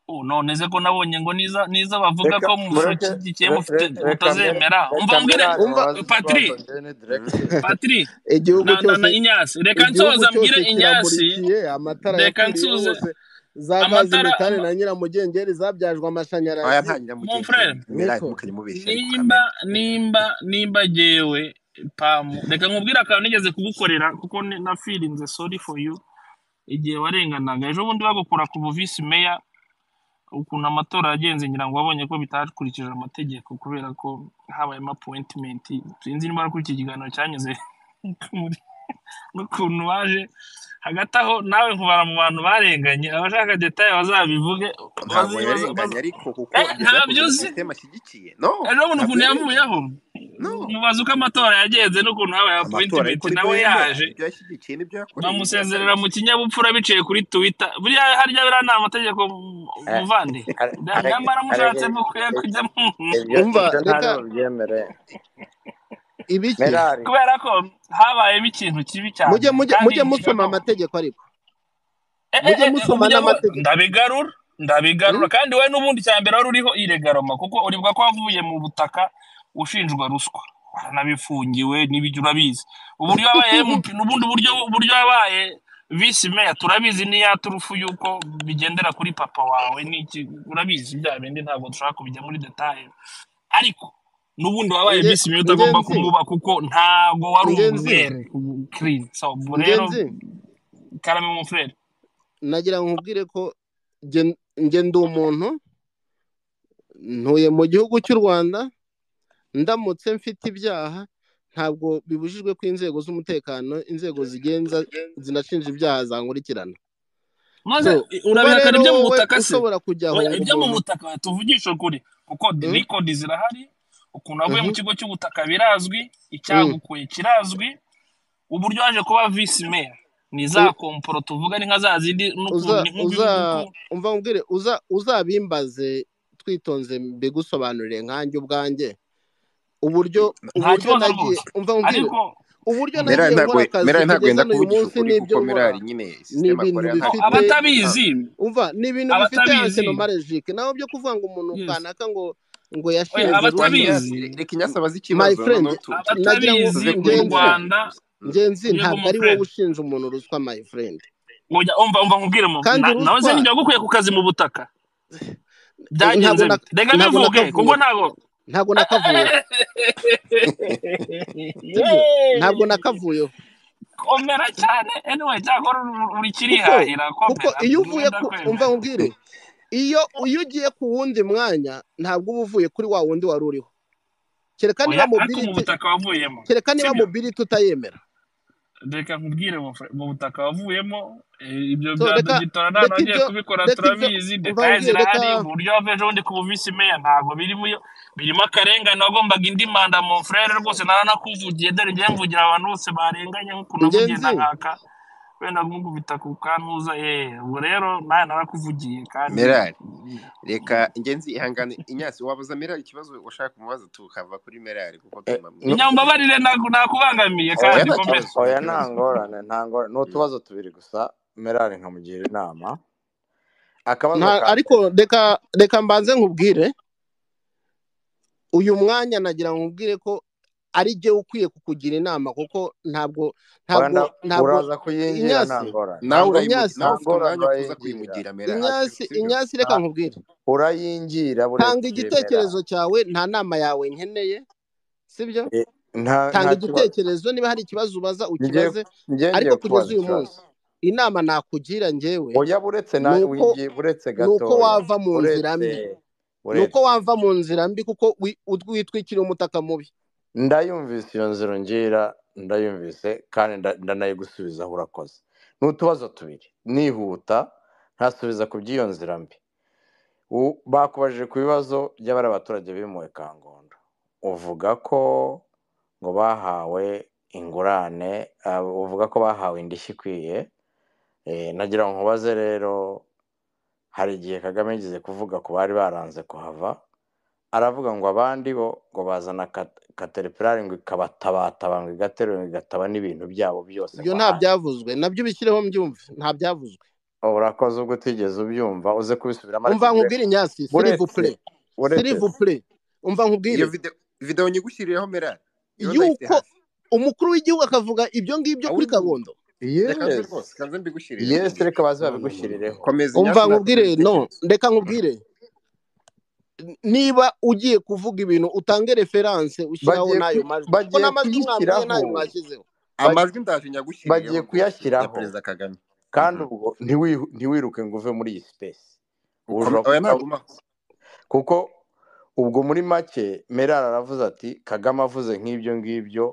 Oh, none se ko nabonye ngo niza niza bavuga reka ko mureke mushyigikiye re- re- reka mbere mutazemera umva reka mbere mbwire umva mubaze ikibazo patri deni Mm. diregiti patri igihugu na na na cyose inyasi reka igihugu nsoza mbwire cyose inyasi kiramurikiye amatara reka yapfiriyeho nsuze hose za gazi amatara metane ama- na nyiramugengeri zabyajwe aya amashanyarazi nta mon nyiramugengeri frere mirari niko ntimukayimubeshye ariko nimba kamena nimba nimba jyewe pamu reka nkubwire akantu nigeze kugukorera kuko ni- na firinze sorry for you igihe warenganaga ejo bundi bagukura ku buvisi meya ukuntu amatora yagenze ngira ngo wabonye ko bitakurikije amategeko kubera ko habayemo appointment sinzi niba kuri iki kiganiro cyanyuze muri- n'ukuntu waje hagati aho nawe nkubara mu bantu barenganye abashaka detaye bazabivuge ntabwo bazibaza yarenganye baza ariko kuko eh, ibyo ntabyo byakozwe na uzi sisiteme ashyigikiye no ejo bundi ntabwo ukuntu yarenganye yavuyeho no mubaza uko amatora yagenze n'ukuntu habaye amatora appointment ariko ni nawe yemera yaje ibyo yashyigikiye n'ibyo yakoreye n'ibyo bamusezerera mu yatangiye kinyabupfura biciye kuri twitter buriya harya biriya ni amategeko mu- muvandi Na- nyamara mushatse mukwiye kujya mu ibyo umva ibyo reka ntari bubyemere ibiki merari kubera ko habayemo ikintu kibi cyane mujye mujye kandi mujye musoma nshaka amategeko ariko Eh, eh, mujye eh, eh, musoma umujya mu- n'amategeko ndabigarura ndabigarura Mm? kandi we n'ubundi cya mbere wari uriho iregaroma kuko uribwa ko wavuye mu butaka ushinjwa ruswa wanabifungiwe n'ibyo urabizi uburyo yabaye MP n'ubundi buryo uburyo yabaye visi meya turabizi n'iya turufu yuko bigendera kuri papa wawe n'iki urabizi bya bindi ntabwo dushobora kubijya muri detaye ariko n'ubundi wabaye nge visi meya utagomba ngenzi kumuba kuko ntabwo wari ngenzi umwere kirine so ubwo rero ngenzi karame mon frere nagira ngo nkubwire ko nge nge ndi umuntu ntuye mu gihugu cy'u rwanda ndamutse mfite ibyaha ntabwo bibujijwe ko inzego z'umutekano inzego zigenza zinashinja ibyaha zankurikirana maze so i- kuba urabihakana rero ibyo mu wowe butaka se ushobora kujya oya ahunga ibyo mu umuntu butaka tuvugisha ukuri kuko mm, nikodi zirahari ukuntu wavuye mu mhm, kigo cy'ubutaka birazwi mm, icyagukuye kirazwi uburyo waje kuba visi meya ni za u- komporo tuvuga ni nka za zindi n'ukuntu uza ni uza nk'uko umva nkubwire uza uzabimbaze twitonze mbigusobanurire nkanjye ubwanjye uburyo nta uburyo kibazo nagiye rwose umva nkubwire ariko uburyo mm, merari nagiye ntabwo nkora akazi merari kugeza ntabwo yenda n'uyu munsi kuvugisha ukuri kuko n'ibyo nkora merari nyine ni sisiteme ibintu akorera no ntabwo bifite ikunda gutanga abatabizi umva ni ibintu bifite abatabizi anceno marejike nawe byo kuvuga ngo umuntu yes kanaka ngo ngo oya yashinze reka ruswa inyasi abatabizi reka inyasi abaze my ikibazo friend noneho tu- tu- nagira ngo abatabizi tuve ngenzi kuri merari mu rwanda ngenzi yego ntabwo mon ari wowe frere ushinja umuntu ruswa my friend Oya, umva umva nkubwire mu kandi na- nawe ruswa se nijya gukuye ku kazi mu butaka ntabwo byagenze na- bite reka ntabwo bivuge kuko nakavuyeho ntabwo ntabwo nakavuyeho sibyo ntabwo nakavuyeho komera cyane anyway cyakora uri uri kuko kirihahira kuko komera iyo uvuye ku umva ndakwemera nkubwire iyo iyo ugiye ku wundi mwanya ntabwo uba uvuye kuri wa wundi wari uriho kereka niba oya ariko mu mobility butaka wavuyemo kereka niba sibyo mobility utayemera reka nkubwire mu fr- mu butaka wavuyemo eh, ibyo so bya reka dogitora nta reka nagiye ibyo kubikora reka ibyo turabizi umva detaye nkubwire reka zirahari uburyo wava ejo bundi ku buvisi meya ntabwo birimo iyo birimo akarengane wagombaga indi manda mu frere rwose naranakuvugiye dore ngiye mvugira abantu bose barenganye nk'ukuntu navugiye ngenzi na nkaka wenda kumukubita ku kantuza eh ubu rero nawe narakuvugiye kandi merari reka ingenzi ihangane inyasi wabaza merari ikibazo ushaka kumubaza tukava kuri merari kuko Eh, tunamwumva nu- inyambabarire ntago ntakubangamiye oya oya kandi nta komera o- kibazo nta oya nta kibazo ngorane nta ngorane ni Mm. utubazo tubiri gusa merari nkamugira inama akabazo nta ka ariko mbere reka reka mbanze nkubwire uyu mwanya nagira ngo nkubwire ko ari jye ukwiye kukugira inama kuko ntabwo oya ntabwo nda- ntabwo uraza kuyingira nta inyasi ngorane nawe ntabwo urayimugi inyasi nawe nta ufite ngorane umwanya wo kuza urayingira kuyimugira merari inyasi sibyo inyasi nta reka nkubwire urayingira tanga burekeye merari igitekerezo cyawe nta nama yawe nkeneye sibyo Eh, nta nta tanga kibazo igitekerezo niba hari ikibazo ubaza ngiye ukibaze ngiye ariko ngiye kugeza kubaza uyu ikibazo munsi inama nakugira njyewe oya buretse na ni uko wingiye buretse ni uko gatoya wava mu nzira buretse mbi ni buretse uko wava mu nzira mbi kuko wi- ut- witwikiriye umutaka mubi ndayumvise iyo nzira ngira ndayumvise kandi nda- ndanayigusubizaho urakoze ni utubazo tubiri nihuta ntasubiza ku by'iyo nzira mbi U- bakubajije ku bibazo by'abari abaturage bimuwe kangondo uvuga ko ngo bahawe ingurane ah, uvuga ko bahawe indishyi ikwiye Eh, nagira ngo nkubaze rero hari igihe kagame yigeze kuvuga ku bari baranze kuhava aravuga ngo abandi bo ngo bazana kateripirari ngo ikabatabatabanga ngo igaterura ngo igataba n'ibintu byabo byose ibyo ngo nta ahane byavuzwe nabyo bishyireho mbyumve nta byavuzwe urakoze ubwo utigeze ubyumva uze kubisubiramo ariko umva bure- nkubwire inyasi buretse sirivupure buretse sirivupure umva iyo nkubwire video video nyigushyirireho merari iyo ndayifite yuko hafi umukuru w'igihugu akavuga ibyo ngibyo kuri awuri kabondo reka mbe yes rwose kanze mbigushyirire yes mbikubwire reka baze no no no no babigushirireho no komeza umva inyasi nakomeza nkubwire no igitekerezo reka Mm. nkubwire N- niba ugiye kuvuga ibintu utange referanse ushyiraho bagiye n'ayo ku- majwi kuko bagiye n'amajwi mwabwiye kuyishyiraho n'ayo mwashyizeho bag- amajwi ndaje nyagushyirireho bagiye rwose ya kuyashyiraho perezida kagame kandi Mhm. ubwo ntiwi- ntiwiruke ngo uve muri iyi sipesi ubu Ukome- ushobora kuvuga oya ntagumaho kuko ubwo muri make merari aravuze ati kagame avuze nk'ibyo ngibyo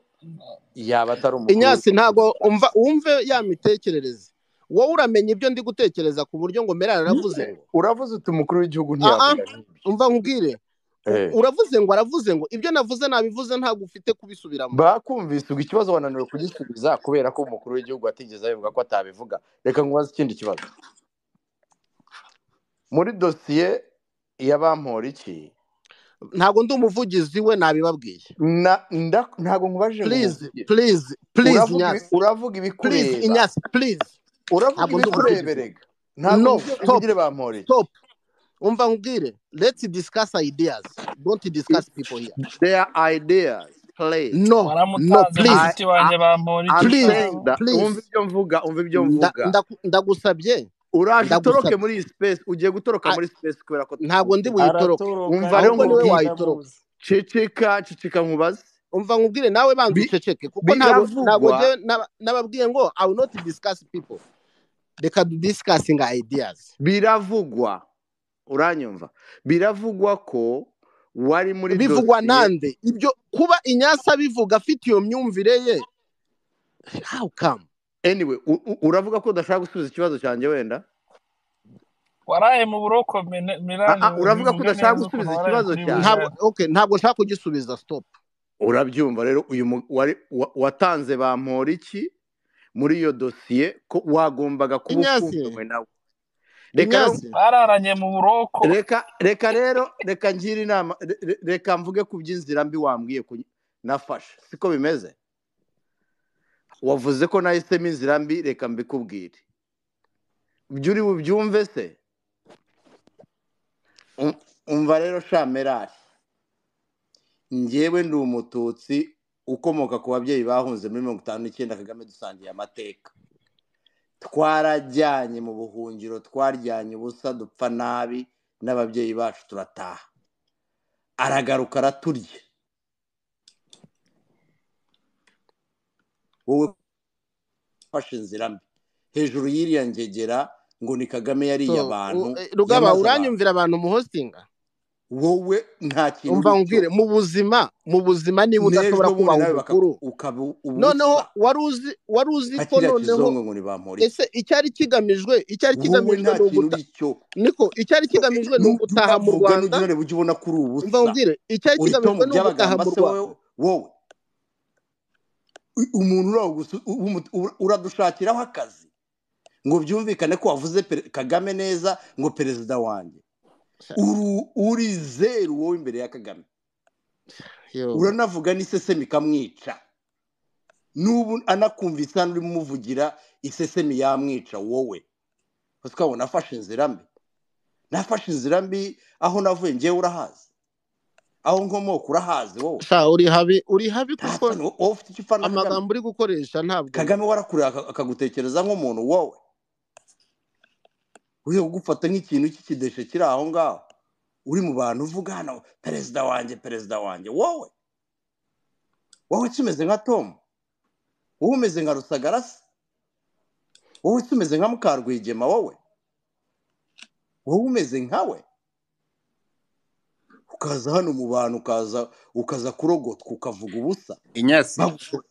yaba atari umukuru inyasi w'igihugu ntago umva wumve ya mitekerereze wowe uramenya ibyo ndi gutekereza ku buryo ngo merari aravuze Nyine, ngo uravuze uti umukuru w'igihugu aa ntiyavuga nk'ibyo umva nkubwire u- Eh, uravuze ngo aravuze ngo ibyo navuze nabivuze ntabwo ufite kubisubiramo bakumvise ubwo ikibazo wananiwe kugisubiza kubera ko umukuru w'igihugu atigeze abivuga ko atabivuga reka nkubaze ikindi kibazo muri dosiye ya bamporiki ntabwo ndi umuvugizi we nabibabwiye Na- nda- ntabwo nkubaje ngo purize umuvugire purize purize uravuga ibi- uravuga inyasi purize ibikureba inyasi purize uravuga ntabwo ndi umuvugizi we ibikureberega ntabwo no mubyo stop uvugire bamporiki stop umva nkubwire let's discuss ideas don't discuss people here their ideas please no no waramutaze please I, mushiki I, wanjye bamporiki I'm please saying sawa that please wumva ibyo mvuga wumva ibyo nda- mvuga nda- ndagusabye uraje utoroke ndagusabye muri iyi space ugiye gutoroka Ah, muri space kubera ko ntabwo ndi tutumvikana buyitoroke aratoroka wumva rero ahubwo niwe nkubwire wayitoroka ndamuzi ceceka ceceka nkubaze umva nkubwire nawe banza Bi- uceceke kuko ntabwo ntabwo biravugwa njyewe naba- nababwiye ngo i will not discuss people reka du discussing ideas biravugwa uranyumva biravugwa ko wari muri bivugwa dosiye nande ibyo kuba inyasa bivuga afite iyo myumvire ye how come anyway u- u- uravuga ko udashaka gusubiza ikibazo cyanjye wenda waraye mu buroko Mene- Ah, mirani ah, uravuga ko bivuge udashaka neza ukuntu gusubiza waraye ikibazo kuri cyanjye ntabwo buyirani okay ntabwo nshaka kugisubiza stop urabyumva rero uyu mu- wari wa- watanze bamporiki muri iyo dosiye ko wagombaga kuba inyasi ufunganwe nawe reka rero inyasi bararanye mu buroko reka reka rero reka ngire inama re- re- reka mvuge ku by'inzira mbi wambwiye ku- nafashe siko bimeze wavuze ko nahisemo inzira mbi reka mbikubwire ibyo uri bubyumve se Um- umva rero shamerari njyewe ndi umututsi ukomoka ku babyeyi bahunze muri mirongo itanu n'icyenda kagame dusangiye amateka twarajyanye mu buhungiro twaryanye ubusa dupfa nabi n'ababyeyi bacu turataha aragaruka araturya wowe ufashe inzira mbi hejuru y'iriya ngegera ngo ni kagame yariye so abantu u- eh, rugaba yamaze abantu uranyumvira abantu mu hostinga wowe nta kintu umva uri cyo nkubwire mu buzima mu buzima niba udashobora n'ejo kubaha bundi nawe baka- umukuru ukaba noneho ubusa wari uzi wari uzi nka ko kiriya noneho kizongo ngo nibamporiki ese icyari kigamijwe icyari wowe kigamijwe nta ni kintu uguta uri cyo niko icyari So, i- kigamijwe ni n'ujya ugutaha mu uravuga rwanda n'ujya urareba ujya ubona ko uri umva ubusa nkubwire icyari uri to kigamijwe mu ni ugutaha by'abagamba mu se rwanda wowe wowe u- umuntu uragusa- u- umu- u- uradushakiraho akazi ngo byumvikane ko wavuze pere- kagame neza ngo perezida wanjye Uru- uri zeru wowe imbere ya kagame yo uranavuga n'isesemi ikamwica n'ubu anakumvise hano urimo umuvugira isesemi yamwica wowe uzi ko nafashe inzira mbi nafashe inzira mbi aho navuye ngewe urahazi aho nkomoka urahazi wowe sha uri habi uri habi nta kuko soni wowe wowe ufite icyo upfana na kagame amagambo uri gukoresha ntabwo kagame warakureba aka- akagutekereza nk'umuntu wowe uri kugufata nk'ikintu cy'ikideshe kiri aho ngaho uri mu bantu uvuga hano perezida wanjye perezida wanjye wowe wowe kimeze nka tomu wowe umeze nka rusagarasi wowe tumeze nka mukarwigema wowe wowe umeze nkawe ukaza hano mu bantu ukaza ukaza kurogotwa ukavuga ubusa inyasi bagu-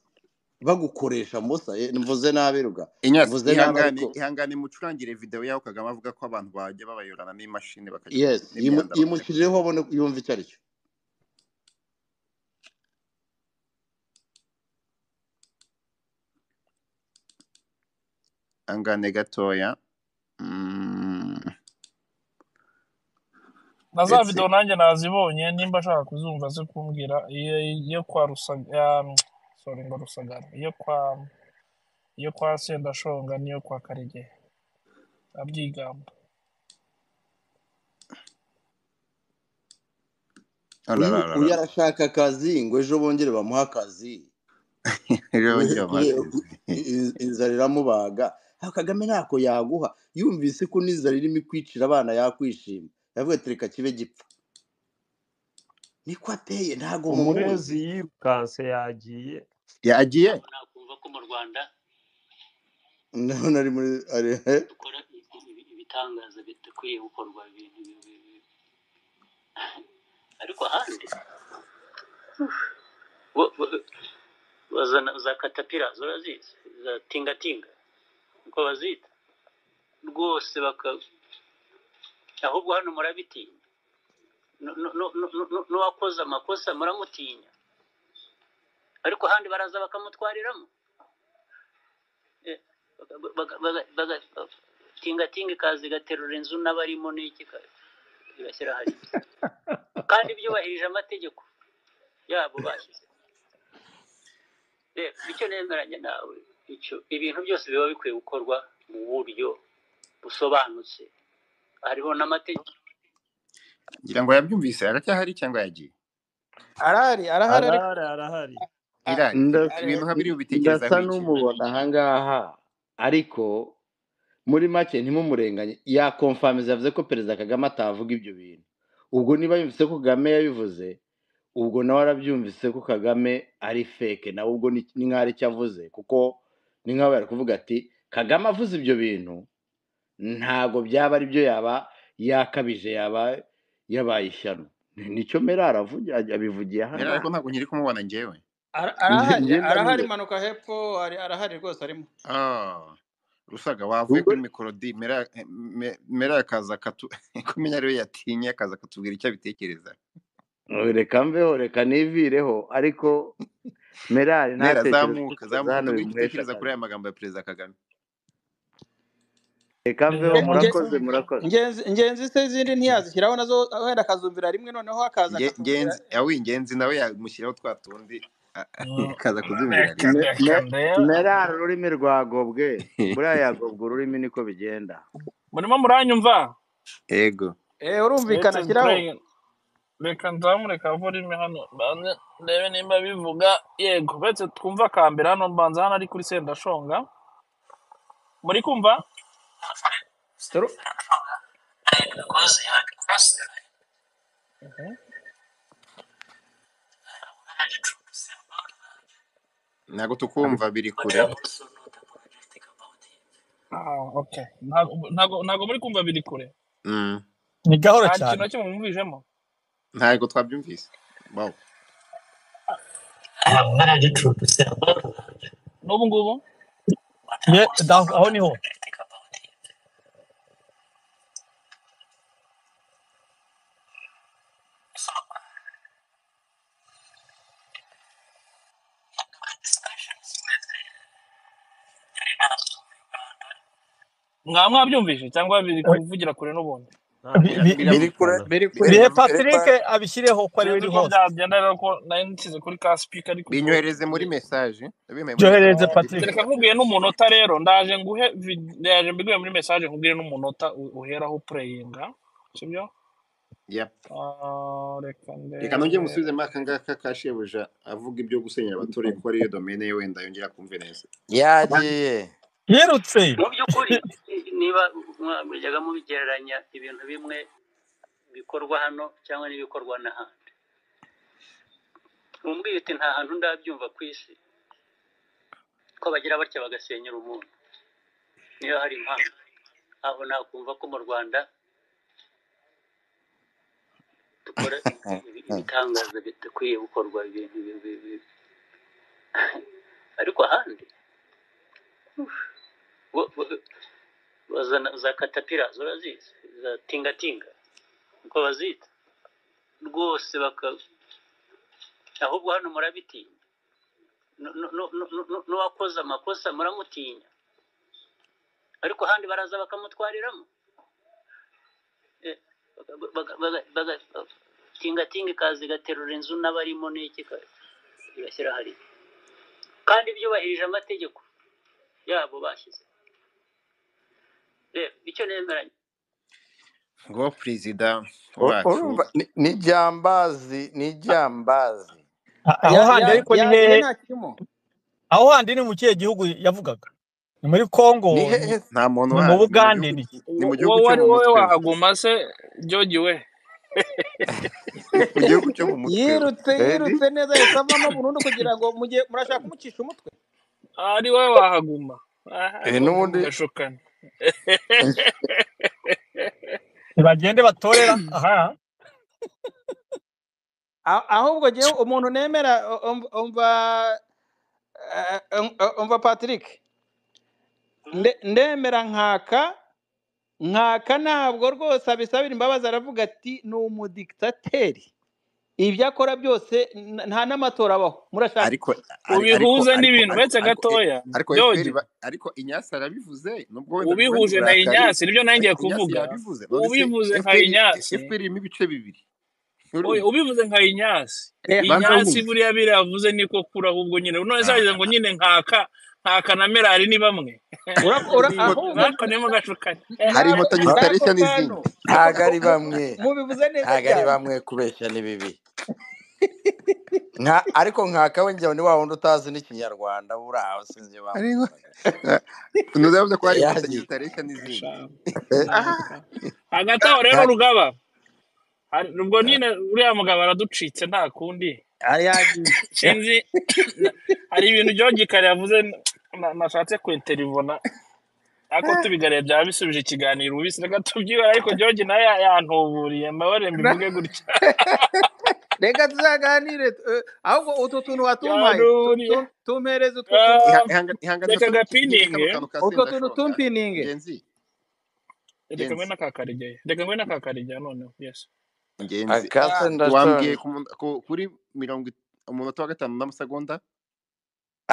bagukoresha musa Eh, mvuze nabi ruga inyasi mvuze nabi ariko ihangane ihangane mucurangire video yaho kagame avuga ko abantu bajya babayurana n'imashini bakajya yes bakuramo imyanda bakajya yimushyirireho abone yumva icyo ari cyo ihangane gatoya Mm, na za let's see. videwo nanjye nazibonye nimba ashaka kuzumva ze kumbwira iyo iyo kwa rusagara sorry ngo rusagara iyo kwa iyo kwa sendashonga n'iyo kwa karige abyigamba Ora, uyu ora, uyu ora. arashaka akazi ngo ejo bongere bamuhe akazi rero ngo bongere bamuhe ngo akazi in- inzara iramubaga ariko kagame ntako yaguha yumvise ko n'inzara irimo ikwicira abana yakwishima yavuga ati reka kibe gipfa niko ateye ntago mumuzi umurezi yirukanse yagiye yagiye ndabona ari muri ari kandi byubahirije amategeko yabo bashyize rero icyo nemeranya nawe icyo ibintu byose biba bikwiye gukorwa mu buryo busobanutse hariho n'amategeko ngira ngo yabyumvise aracyahari cyangwa yagiye arahari arahari ariko arahari arahari irari Nda- ibintu nka biriya ubitekerezaho ndasa iki n'umubona ahangaha ariko muri make ntimumurenganye yakomfamiza yavuze ko perezida kagame atavuga ibyo bintu ubwo niba yumvise ko kagame yabivuze ubwo nawe arabyumvise ko kagame ari feke nawe ubwo ni ni nk'aho ari icyo avuze kuko ni nk'aho bari kuvuga ati kagame avuze ibyo bintu ntabwo byaba ari byo yaba yakabije yaba yabaye ishyano nicyo merara avuga- abivugiye Merari ahangaha ko ntabwo nkiri kumubona njyewe Ara- arahari njye arahari ndamubona manuka hepfo hari arahari rwose arimo Ah, rusaga wavuye ubwo kuri mikorodi mera eh, me- mera akaza akatu kumenya ariwe yatinye akaza akatubwira icyo abitekereza reka mbeho reka nivireho ariko merari mera ntatekereze zamuka gutekereza zamuka hano tubwire icyo bimuhesha utekereza kuri akazi aya magambo ya perezida kagame reka mbeho Nge- nge- murakoze murakoze ngenzi ingenzi se izindi ntiyazishyiraho nazo wenda akazumvira rimwe noneho akaza Nge- akatubwira ngenzi awi ingenzi nawe yamushyiraho twa tundi a- akaza kuzumvira reka rimwe Me- reka me- ndebe merari ururimi rwagobwe buriya yagobwa ururimi niko bigenda murimo muranyumva yego eh let urumvikana us shyiraho pray reka nzamureka ururimi hano mbanze ndebe nimba bivuga yego uretse twumva akambere hano mbanza hano ari kuri sendashonga muri kumva Ru- Mhm. ntabwo tukumva biri kure Ah, okay. ntago ntago- ntago muri kumva biri kure Mm, ni gahoro nta kintu cyane na kimwe mwumvijemo ntabwo twabyumvise wow n'ubu ngubu Ye- da- aho niho mwaba mwabyumvise cyangwa biri Eh, kuvugira kure n'ubundi ntabwo bi- bira bi- bira biri kure birumvikana biri bira kure bihe biravuga patrick abishyireho ko ari we sinzi uri uko hose byagenda rero ko nari nshyize kuri ka speaker ariko ubwo binyohereze muri ni message nabimpaye muri message byoherereze mu patrick gifite kereka nkubwiye n'umunota rero ndaje nguhe vid- ndaje mbiguye muri message nkubwiye n'umunota u- uheraho pureyinga sibyo yep Ah, reka reka nongere ndebe musubize muri aka ngaka ka shebuja avuga ibyo gusenyera abaturage ko ariyo domene ye wenda yongera kumve neza yagiye yirutse mu by'ukuri niba mwajyaga mubigereranya ibintu bimwe bikorwa hano cyangwa n'ibikorwa n'ahandi mumbwira uti nta hantu ndabyumva ku isi ko bagira batya bagasenyera umuntu niyo hari impamvu ntabwo nakumva ko mu rwanda dukora ibi- ibitangaza bidakwiye gukorwa ibintu bi- bi- bi- ariko ahandi bo- bo- bazana za katapira urazizi za tingatinga uko bazita rwose baka ahubwo hano murabitinya Nu- nu- nu- nu- nu- nu- n'uwakoze amakosa muramutinya ariko ahandi baraza bakamutwariramo Eh, baga- baga- baga- baga- tingatinga ikaza igaterura inzu n'abarimo n'iki ka- igashyira hariya kandi byubahirije amategeko yabo bashyize rero icyo nemeranya ngo perezida U- wacu urumva ni- ni jambazi ni jambazi A- aho ya handi ya ariko ni yagiye hehe nta kirimo aho handi ni mu kihe gihugu yavugaga ni muri ni congo ni, hehe nta muntu ni uhandi ni mu mu bugande gihugu ni ni mu Wo- gihugu wowe cyo ari mu wowe mutwe we wahaguma se jogi we ni mu gihugu cyo mu mutwe we yirutse edi yirutse neza yahise avamo burundu kugira ngo mujye murashaka kumucisha umutwe ari wowe wahaguma aha Eh, mwembi n'ubundi mugashukana ntibagende batorera aha A- ahubwo jyewe umuntu nemera u- um- umva eh, um- umva patrick Nde- ndemera nkaka nkaka ntabwo rwose abisabira imbabazi aravuga ati ni umudikitateri ibyo akora byose n- nta n'amatora abaho murashaka ariko iki ari- ariko ubihuze ariko n'ibintu ariko uretse ariko eh, gatoya ariko fpr jogi ba- ariko inyasi arabivuze nubwo wenda bivuze mu ubihuze nka burakari inyasi nibyo nawe ngiye ariko inyasi kuvuga yabivuze none se ubivuze nka fpr inyasi fpr irimo ibice bibiri oya ubivuze nka inyasi Eh, banza inyasi wumve buriya biravuze niko kura ahubwo nyine none zagize ngo nyine nkaka nkaka na merari ni bamwe Ura- ura- Ni- ahubwo bakanemo gashukanye hari ntabwo inkotanyi nta- zitareshya ntabwo n'izindi bantu ntabwo ari bamwe mubivuze neza ntabwo ari cyane bamwe kubeshya ni bibi nka ariko nkaka we njyewe ni wa wundi utazi n'ikinyarwanda buriya aho sinzi iyo hari inko- bamwitaga Eh, ntuzavuze ko hari inkotanyi yagiye zitareshya n'izindi Gashamu. Eh, ah, ntabwo hagati aho rero nta rugaba hari- ubwo nyine uriya mugabo araducitse nta kundi ari yagiye sinzi na- hari ibintu Gikari yavuze na- nashatse kwinterivona ariko tubigareye byaba bisubije ikiganiro ubisi reka tubyibara ariko George nawe ya- yantuburiye mbabare Na- mbivuge gutya reka tuzaganire eh, ahubwo utu tuntu watumpaye tu- yantuburiye tu- tumpereze utwo tuntu Ah, iha- ihanga- ihangane reka usome ikindi kano gapininge kantu ka utwo tuntu sendashonga tumpininge ngenzi reka ngwe ngenzi n'akakarigeyo reka ngwe n'akakarigeyo noneho yes ngenzi akase ah, wambwiye ndashonje ku mun- ku- kuri mirongo it- umunota wa gatanu n'amasegonda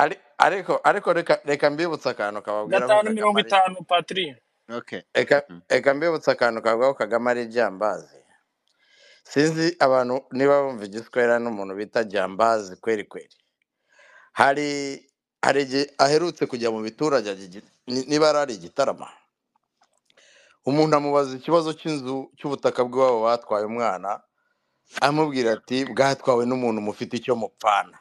Ari- ariko ariko reka reka mbibutse akantu kababwiraho gatanu kagame mirongo ari itanu patiri okay reka Mhm. reka mbibutse akantu kababwiraho kagame ari iryambazi sinzi abantu niba bumva igiswahili n'umuntu bita jambazi kweri kweri hari hari igihe aherutse kujya mu biturage ajya igi- ni- niba yari ari igitarama umuntu amubaza ikibazo cy'inzu cy'ubutaka bw'iwabo batwaye umwana amubwira ati bwatwawe n'umuntu mufite icyo mupfana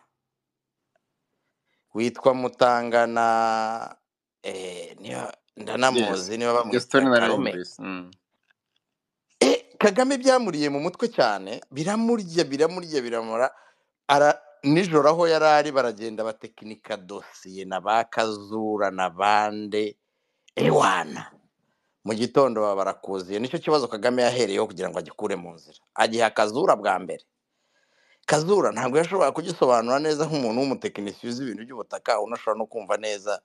witwa mutangana eh, niba- yes ndanamuzi niba iyo bamwita story karume narayumvise Mm. Eh, kagame byamuriye mu mutwe cyane biramurya biramurya biramura ara nijoro aho yari ari baragenda batekinika dosiye na ba kazura na bande ewana mu gitondo baba barakuziye nicyo kibazo kagame yahereyeho kugira ngo agikure mu nzira agiha kazura bwa mbere kazura ntabwo yashoboraga kugisobanura neza nk'umuntu w'umutekinisiye uzi ibintu by'ubutaka unashobora no kumva neza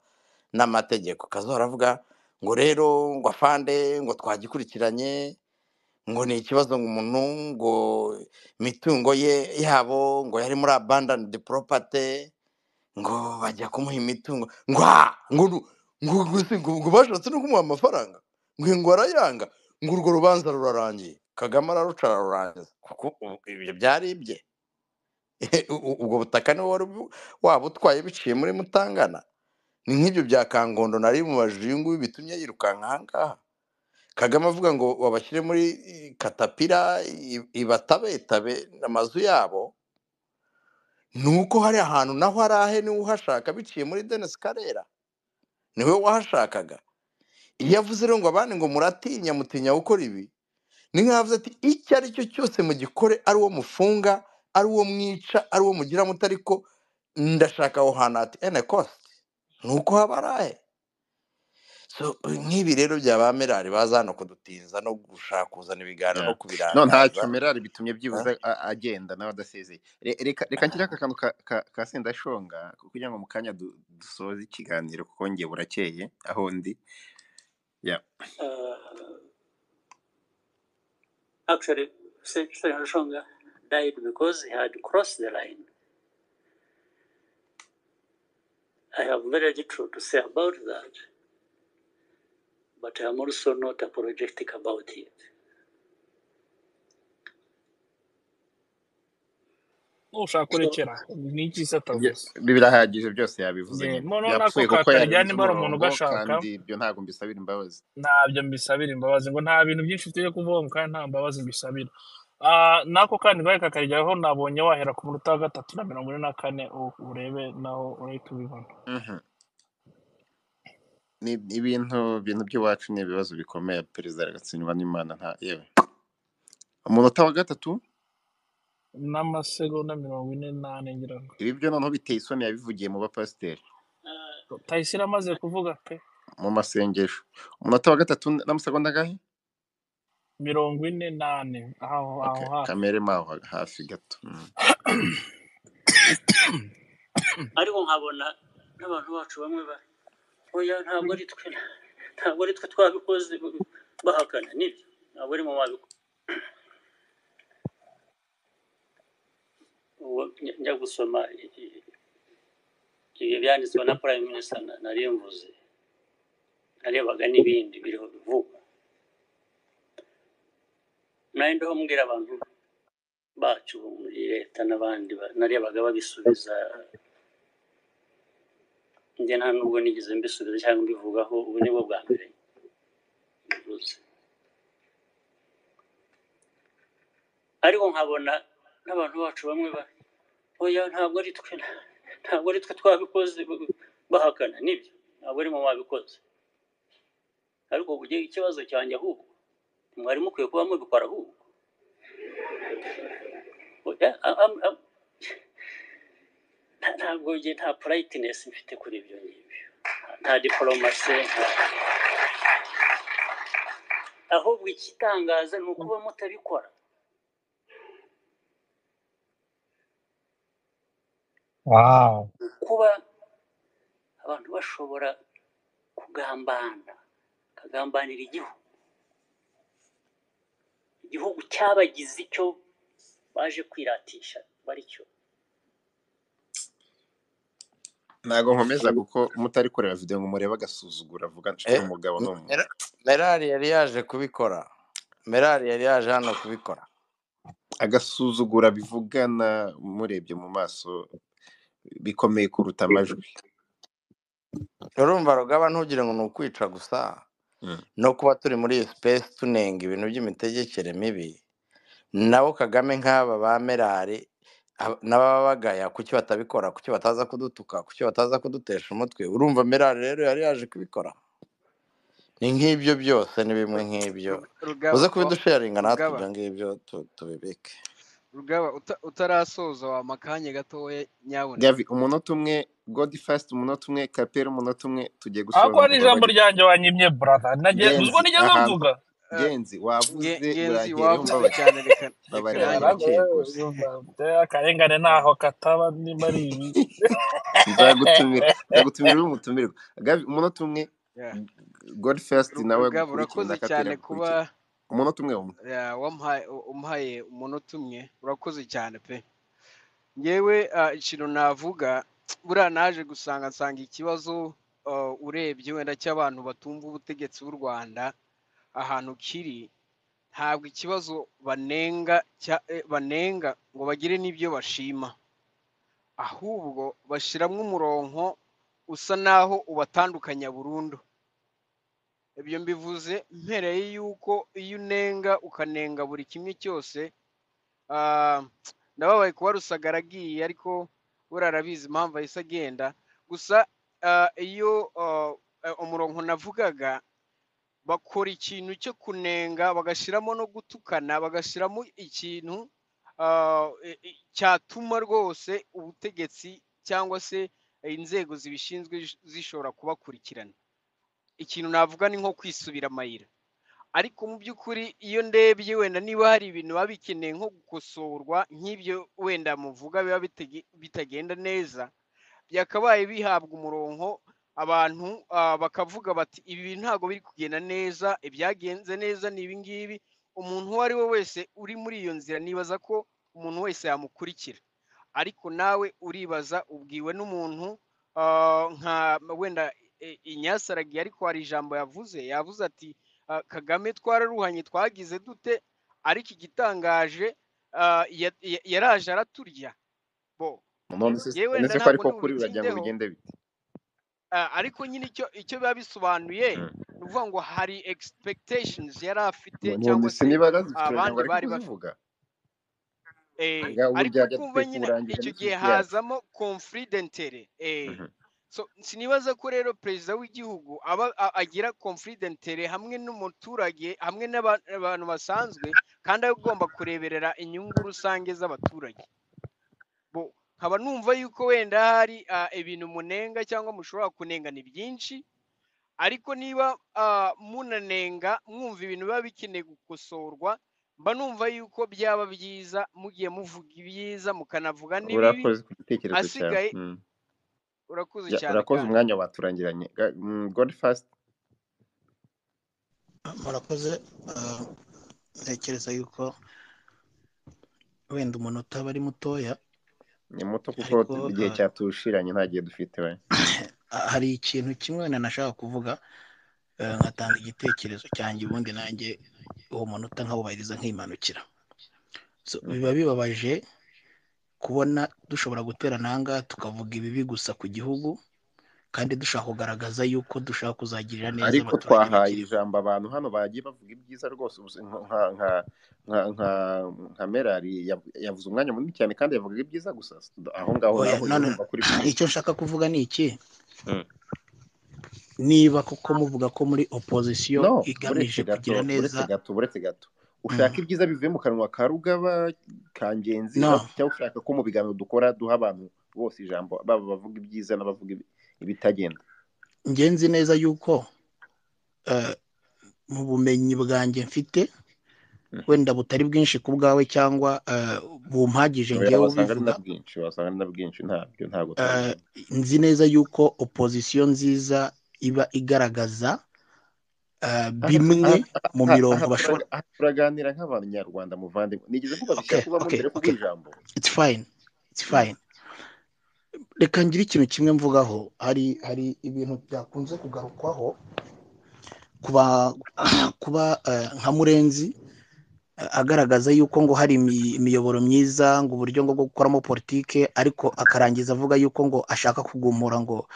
n'amategeko kazura aravuga ngo rero ngo afande ngo twagikurikiranye ngo ni ikibazo ngo umuntu ngo imitungo ye yabo ngo yari muri abandoned property ngo bajya kumuha imitungo ngo ah! ngo nu- ngo ngo si- ngo- ngo bashatse no kumuha amafaranga ngo ngo arayanga ngo urwo rubanza rurarangiye kagame araruca ararurangiza kuko ubu ibyo byari ibye U- u- ubwo butaka niwe wari ubu- waba utwaye biciye muri mutangana ni nk'ibyo bya kangondo nari mubajije uyu nguyu bitumye yirukanka aha ngaha kagame avuga ngo babashyire muri eh, katapira i- ibatabetabe amazu yabo ni uko hari ahantu naho ari ahe niwe uhashaka biciye muri denise karera niwe wahashakaga iyo avuze rero ngo abandi ngo muratinya mutinya gukora ibi ni nk'aho avuze ati icyo ari cyo cyose mugikore ari uwo mufunga ari uwo mwica ari uwo mugira muto ariko ndashaka aho hantu hati ene kositi ni uko haba ari ahe so nk'ibi rero byaba amerari baza hano kudutinza no gushaka kuzana ibiganiro no Yeah. no kubirangaza ntacyo merari bitumye Ah, byibuze a- agenda nawe adasezeye Re- reka reka ngira aka kantu ka ka- ka sendashonga kugira ngo mu kanya du- dusoze ikiganiro kuko ngiye burakeye aho ndi yeah Uh, actually, Senator Shonga died because he had crossed the line. I have very little to say about that, but I'm also not apologetic about it. ushaka So, kurekera ni iki se Ibyo- atavuze birahagije byose yabivuze Ye, nyine mo- no nako yapfuye kuko kakarijyana yararenze niba ari umuntu umurongo ugashaka kandi ibyo ntabwo mbisabira imbabazi ntabyo mbisabira imbabazi ngo nta bintu byinshi tugiye kuvuga kandi nta mbabazi mbisabira Ah, nako kandi ngahe kakarijyaho nabonye wahera ku munota wa gatatu na mirongo ine na kane u- urebe naho urahita ubibona Mhm. ni ni ibintu ibintu by'iwacu ni ibibazo bikomeye perezida agatsindwa n'imana nta yewe umunota wa gatatu n'amasegonda mirongo ine n'ane ngira ngo ibi byo noneho biteye isoni yabivugiye mu bapasiteri tayisire amaze kuvuga pe mu masengesho umunota wa gatatu n'amasegonda angahe mirongo ine n'ane aho aho okay. hafi kamere maho hafi gato Mm. ariko nkabona n'abantu bacu bamwe ba oya ntabwo ari twe ntabwo ari twe twabikoze bahakana nibyo ntabwo ari mu babikora Uwo njya njya gusoma i- i- ibi byanditswe na prime minister na- nari mvuze narebaga n'ibindi biriho bivugwa nari ndiho mbwira abantu bacu bo muri leta n'abandi ba- narebaga babisubiza njye nta nubwo nigeze mbisubiza cyangwa mbivugaho ubu ni bwo bwa mbere mbivuze ariko nkabona n'abantu bacu bamwe ba oya ntabwo ari twe ntabwo ari twe twabikoze bahakana nibyo ntabwo ari mwe mwabikoze ariko ugiye ikibazo cyanjye ahubwo mwari mukwiye kuba mubikora ahubwo Oya, a- a- a- nta- ntabwo njye nta purayitinesi mfite kuri ibyo ngibyo nta diporomasi ahubwo ikitangaza ni ukuba mutabikora Wow. kuba abantu bashobora kugambana bakagambanira igihugu igihugu cyabagize icyo baje kwiratisha baricyo ntabwo nkomeza kuko mutari kureba video ngo murebe agasuzugura avuga nshuti umugabo ni umuntu Mera- merari yari yaje kubikora merari yari yaje hano kubikora agasuzugura bivugana murebye mu maso bikomeye kuruta amajwi urumva rugaba ntugire ngo ni ukwica gusa Mm. no kuba turi muri iyi sipesi tunenga ibintu by'imitegekere mibi nabo kagame nk'aba ba merari ab- n'ababa bagaya kuki batabikora kuki bataza kudutuka kuki bataza kudutesha umutwe urumva merari rero yari yaje kubikora ni nk'ibyo byose ni bimwe Ru- nk'ibyo Ru- rugaba uze wa- kubidusharinga natwe rugaba ibyo ngibyo tu- tubibike rugaba uta- utarasoza wampa akanya gatoya nyabuna gavi umunota umwe godi fasiti umunota umwe kapera umunota umwe tugiye ahubwo gusoza hari umugoroba ijambo ryanjye wanyimye brother nagiye- ngenzi uzwo nigeze ahantu mvuga Eh, ngenzi nge- wavuze ngenzi urangereyeho wavuze mbabarira cyane reka reka mbabarira nanjye birakeye Yaragwe, rwose yumva biteye akarengane ntaho kataba nimba ari ibi nzagutumira nzagutumira uri umutumirwa gavi umunota umwe yeah. godi fasiti Ru- nawe rugaba gukurikire urakoze na cyane kapera kuba gukurikire umunota umwe umwe yeah, wampaye umuhaye umunota umwe urakoze cyane pe ngewe ah, ikintu navuga buriya naje gusanga nsanga ikibazo ah, urebye wenda cy'abantu batumva ubutegetsi bw'u rwanda ahantu kiri ntabwo ikibazo banenga cya- eh, banenga ngo bagire n'ibyo bashima ahubwo bashyiramo umuronko usa naho ubatandukanya burundu ibyo mbivuze mpereye yuko iyo unenga ukanenga buri kimwe cyose ah, ndababaye kuba rusagara agiye ariko buriya arabizi impamvu ahise agenda gusa ah, iyo ah, eh, umuronko navugaga bakora ikintu cyo kunenga bagashyiramo no gutukana bagashyiramo ikintu ah, e- e- cyatuma rwose ubutegetsi cyangwa se inzego zibishinzwe zish- zishobora kubakurikirana ikintu navuga ni nko kwisubira amayira ariko mu by'ukuri iyo ndebye wenda niba hari ibintu biba bikeneye nko gukosorwa nk'ibyo wenda muvuga biba bitege- bitagenda neza byakabaye bihabwa umurongo abantu ah, bakavuga bati ibi bintu ntabwo biri kugenda neza ibyagenze neza ni ibi ngibi umuntu uwo ari we wese uri muri iyo nzira nibaza ko umuntu wese yamukurikira ariko nawe uribaza ubwiwe n'umuntu ah, nka wenda eh, inyasaragiye ariko hari ijambo yavuze yavuze ati ah, kagame twararuhanye twagize dute ariko igitangaje ah, ya- ya- yaraje araturya bo none se yewe none wenda se ko ariko ntabwo ndi kuri uragira ngo bubitindeho bigende bite Ah, ariko nyine icyo icyo biba bisobanuye Mm. ni ukuvuga ngo hari expectations yari afite cyangwa numvise se niba yazifite uragira ngo abandi areke bari bafite kuzivuga eh, ngaho ariko burya kumva dukwiye nyine kuwurangira icyo gihe n'ifiriti yacu hazamo conflit d'interet eh. Mhm. so sinibaza ko rero perezida w'igihugu aba a- agira conflit d'interet hamwe n'umuturage hamwe n'aba- n'abantu basanzwe kandi aba agomba kureberera inyungu rusange z'abaturage bo nkaba numva yuko wenda hari ah, ibintu munenga cyangwa mushobora kunenga ni byinshi ariko niba ah, munanenga mwumva ibintu biba bikeneye gukosorwa mba numva yuko byaba byiza mugiye muvuga ibyiza mukanavuga n'ibibi urakoze ku gitekerezo cyawe hasigaye Mm. urakoze Ya, cyane urakoze kandi umwanya baturangiranye Ga- mm, god first murakoze ah, ntekereza yuko wenda umunota aba ari mutoya ni muto kuko ariko igihe ah, cyatushiranye nta gihe dufite we hari ikintu kimwe wenda nashaka kuvuga eh, nkatanga igitekerezo cyanjye ubundi nanjye uwo munota nkawubahiriza nkimanukira So, biba bibabaje kubona dushobora guterana aha ngaha tukavuga ibibi gusa ku gihugu kandi dushaka kugaragaza yuko dushaka kuzagirira neza ariko abaturage twahaye bakiri ijambo abantu hano bagiye bavuga ibyiza rwose ubu se- nka nka nka nka nka merari yav- yavuze umwanya munini cyane kandi yavugaga ibyiza gusa aho ngaho oya naho none urumva kuri byiza icyo nshaka kuvuga ni iki Mm. niba koko muvuga ko muri opozisiyo no buretse igamije kugira gato neza buretse gato buretse gato Mm. ushaka ibyiza bivuye mu kanwa ka rugaba ka ngenzi no aho- cyangwa ushaka ko mu biganiro dukora duha abantu bose ijambo baba abavuga ibyiza n'abavuga ibi- ibitagenda njye nzi neza yuko eh, mu bumenyi bwanjye mfite Mm. wenda butari bwinshi ku bwawe cyangwa eh, bumpagije Oya, ngewe wasanga ari ubivuga na bwinshi wasanga ari na bwinshi ntabyo ntabwo eh, twabivuga nzi neza yuko opozisiyo nziza iba igaragaza eh, aha bimwe aha mu aha- aha mirongo bashobora turaga- aha turaganira nk'abanyarwanda muvandimwe nigeze mvuga okay bishyaka ubamo okay mbere yo okay kuguha ijambo it's fine it's Mm. fine reka ngire ikintu kimwe mvugaho hari hari ibintu byakunze kugarukwaho kuba kuba eh, nka murenzi eh, agaragaza yuko ngo hari imi- imiyoboro myiza ngo uburyo ngo bwo gukoramo politike ariko akarangiza avuga yuko ngo ashaka kugumura ngo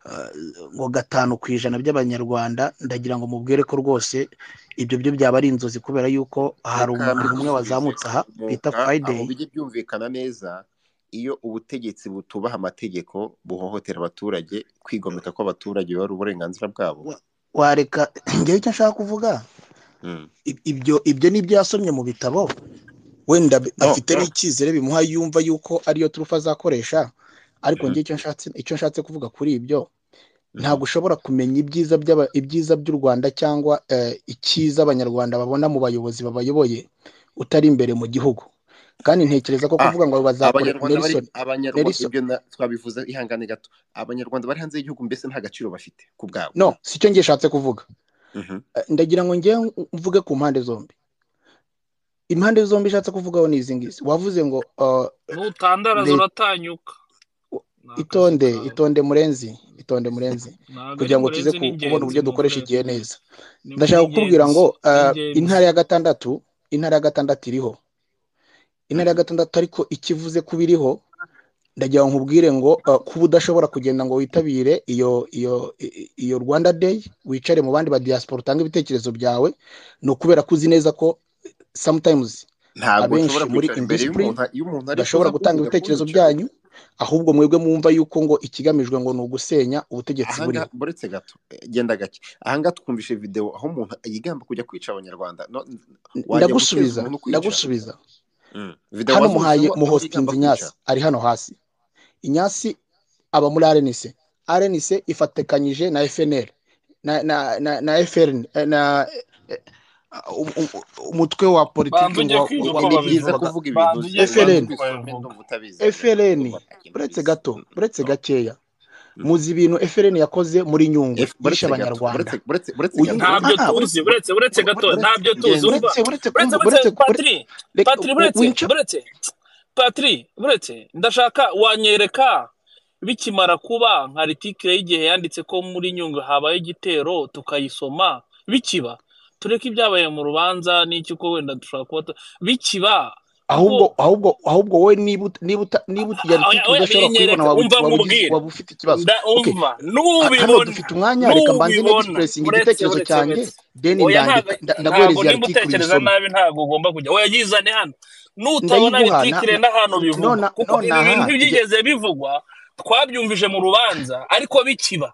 eh, ngo gatanu ku ijana by'abanyarwanda ndagira ngo mubwire ko rwose ibyo byo byaba ari inzozi kubera yuko hari reka umuntu umwe mbigusubize wazamutse aha bita umuka aho Friday bijye byumvikana neza iyo ubutegetsi butubaha amategeko buhohotera abaturage kwigomeka kw'abaturage biba ari uburenganzira bwabo wa- wareka ngewe icyo nshaka kuvuga Mm. i- ibyo ibyo ni ibyo yasomye mu bitabo wenda bi- no afite n'icyizere bimuha yumva yuko ariyo turufu azakoresha ariko njye icyo nshatse icyo nshatse kuvuga kuri ibyo ntabwo ushobora kumenya ibyiza by'aba ibyiza by'u Rwanda cyangwa eh, icyiza abanyarwanda babona mu bayobozi babayoboye utari imbere mu gihugu kandi ntekereza ko Ah, kuvuga ngo bazakore abanyarwanda bari Nelson abanyarwanda Nelson ibyo na- twabivuze ihangane gato abanyarwanda bari hanze y'igihugu mbese nta gaciro bafite ku bwabo no si cyo njye nshatse kuvuga Mhm. Eh, ndagira ngo njye mvuge ku mpande zombi impande zombi nshatse kuvugaho ni izi ngizi wavuze ngo eh, n'utandaraza leta uratanyuka ni akazi itonde kawe itonde murenzi itonde murenzi kugira ntabwo ari ngo tuze murenzi ku- kubona n'ingenzi uburyo mo dukoresha frere igihe neza ni ndashaka kukubwira ngo ingenzi eh, n'ingenzi intara ya gatandatu intara ya gatandatu iriho intara ya Mhm. gatandatu ariko ikivuze ko biriho ndagira ngo nkubwire ngo eh, kuba udashobora kugenda ngo witabire iyo iyo i- i- iyo rwanda day wicare mu bandi ba diaspora utange ibitekerezo byawe ni ukubera ko uzi neza ko sometimes ntabwo abenshi nshobora muri kwicara imbere indisipurine y'umuntu iyo umuntu ari mudashobora kuza gutanga kumvuga ibitekerezo kunyica byanyu ahubwo mwebwe mwumva yuko ngo ikigamijwe ngo ni ugusenya ubutegetsi ahanga buriho buretse gato eh, genda gake ahanga twumvishe video aho umuntu yigamba kujya kwica abanyarwanda no, n- N- wajya guteza ndagusubiza umuntu kwica ndagusubiza mm. video hano muhaye wazubatseho aho muhositinze yigamba kwica inyasi ari hano hasi inyasi aba muri arenise arenise ifatikanyije na fnl na na na, na FRN eh, na eh, um- um- umutwe wa politiki banza ngo ujye wa, kwiga ni, uko ni byiza babivuga kuvuga ibintu banza ujye uzi ubanza kwiga FRN uko ubisome babivuga ndumva utabizi agenda FRN ndumva ntakintu buretse ubizi gato Mm, buretse no. gakeya Mm. muzi ibintu FRN yakoze muri nyungwe F- yishe buretse gato abanyarwanda buretse buretse buretse uyu ngu- gato ah, ntabyo ah, tuzi buretse buretse buretse bure- gato bure- buretse ntabyo tuzi ngenzi urumva buretse buretse buretse kumva buretse buretse bure- patiri reka patiri wi- buretse winca buretse patiri buretse ndashaka wanyereka bikimara kuba nka litike y'igihe yanditse ko muri nyungwe habaye igitero tukayisoma bikiba tureke ibyabaye mu rubanza n'icyo uko wenda dushobora kuba tu- bikiba kuko ahubwo ahubwo ahubwo wowe niba ut- niba uta- niba ut- iyo oya litike oya udashobora kuyibona binyereka waba umva waba ugize- nkubwire waba ufite ikibazo okay umva ha- hano nubibona dufite umwanya reka mbanze nubibona nexpressinga uretse igitekerezo uretse cyanjye uretse then oya ntabwo ndandika nda- ntabwo ndaguhereza iya nimba litike utekereza uyisome nabi ntabwo ugomba kujya oya yizane hano nutabona ndayiguha na- litikire na- n'ahantu bivugwa nona kuko ibi bintu nonaha ige- ntibyigeze bivugwa twabyumvije mu rubanza ariko bikiba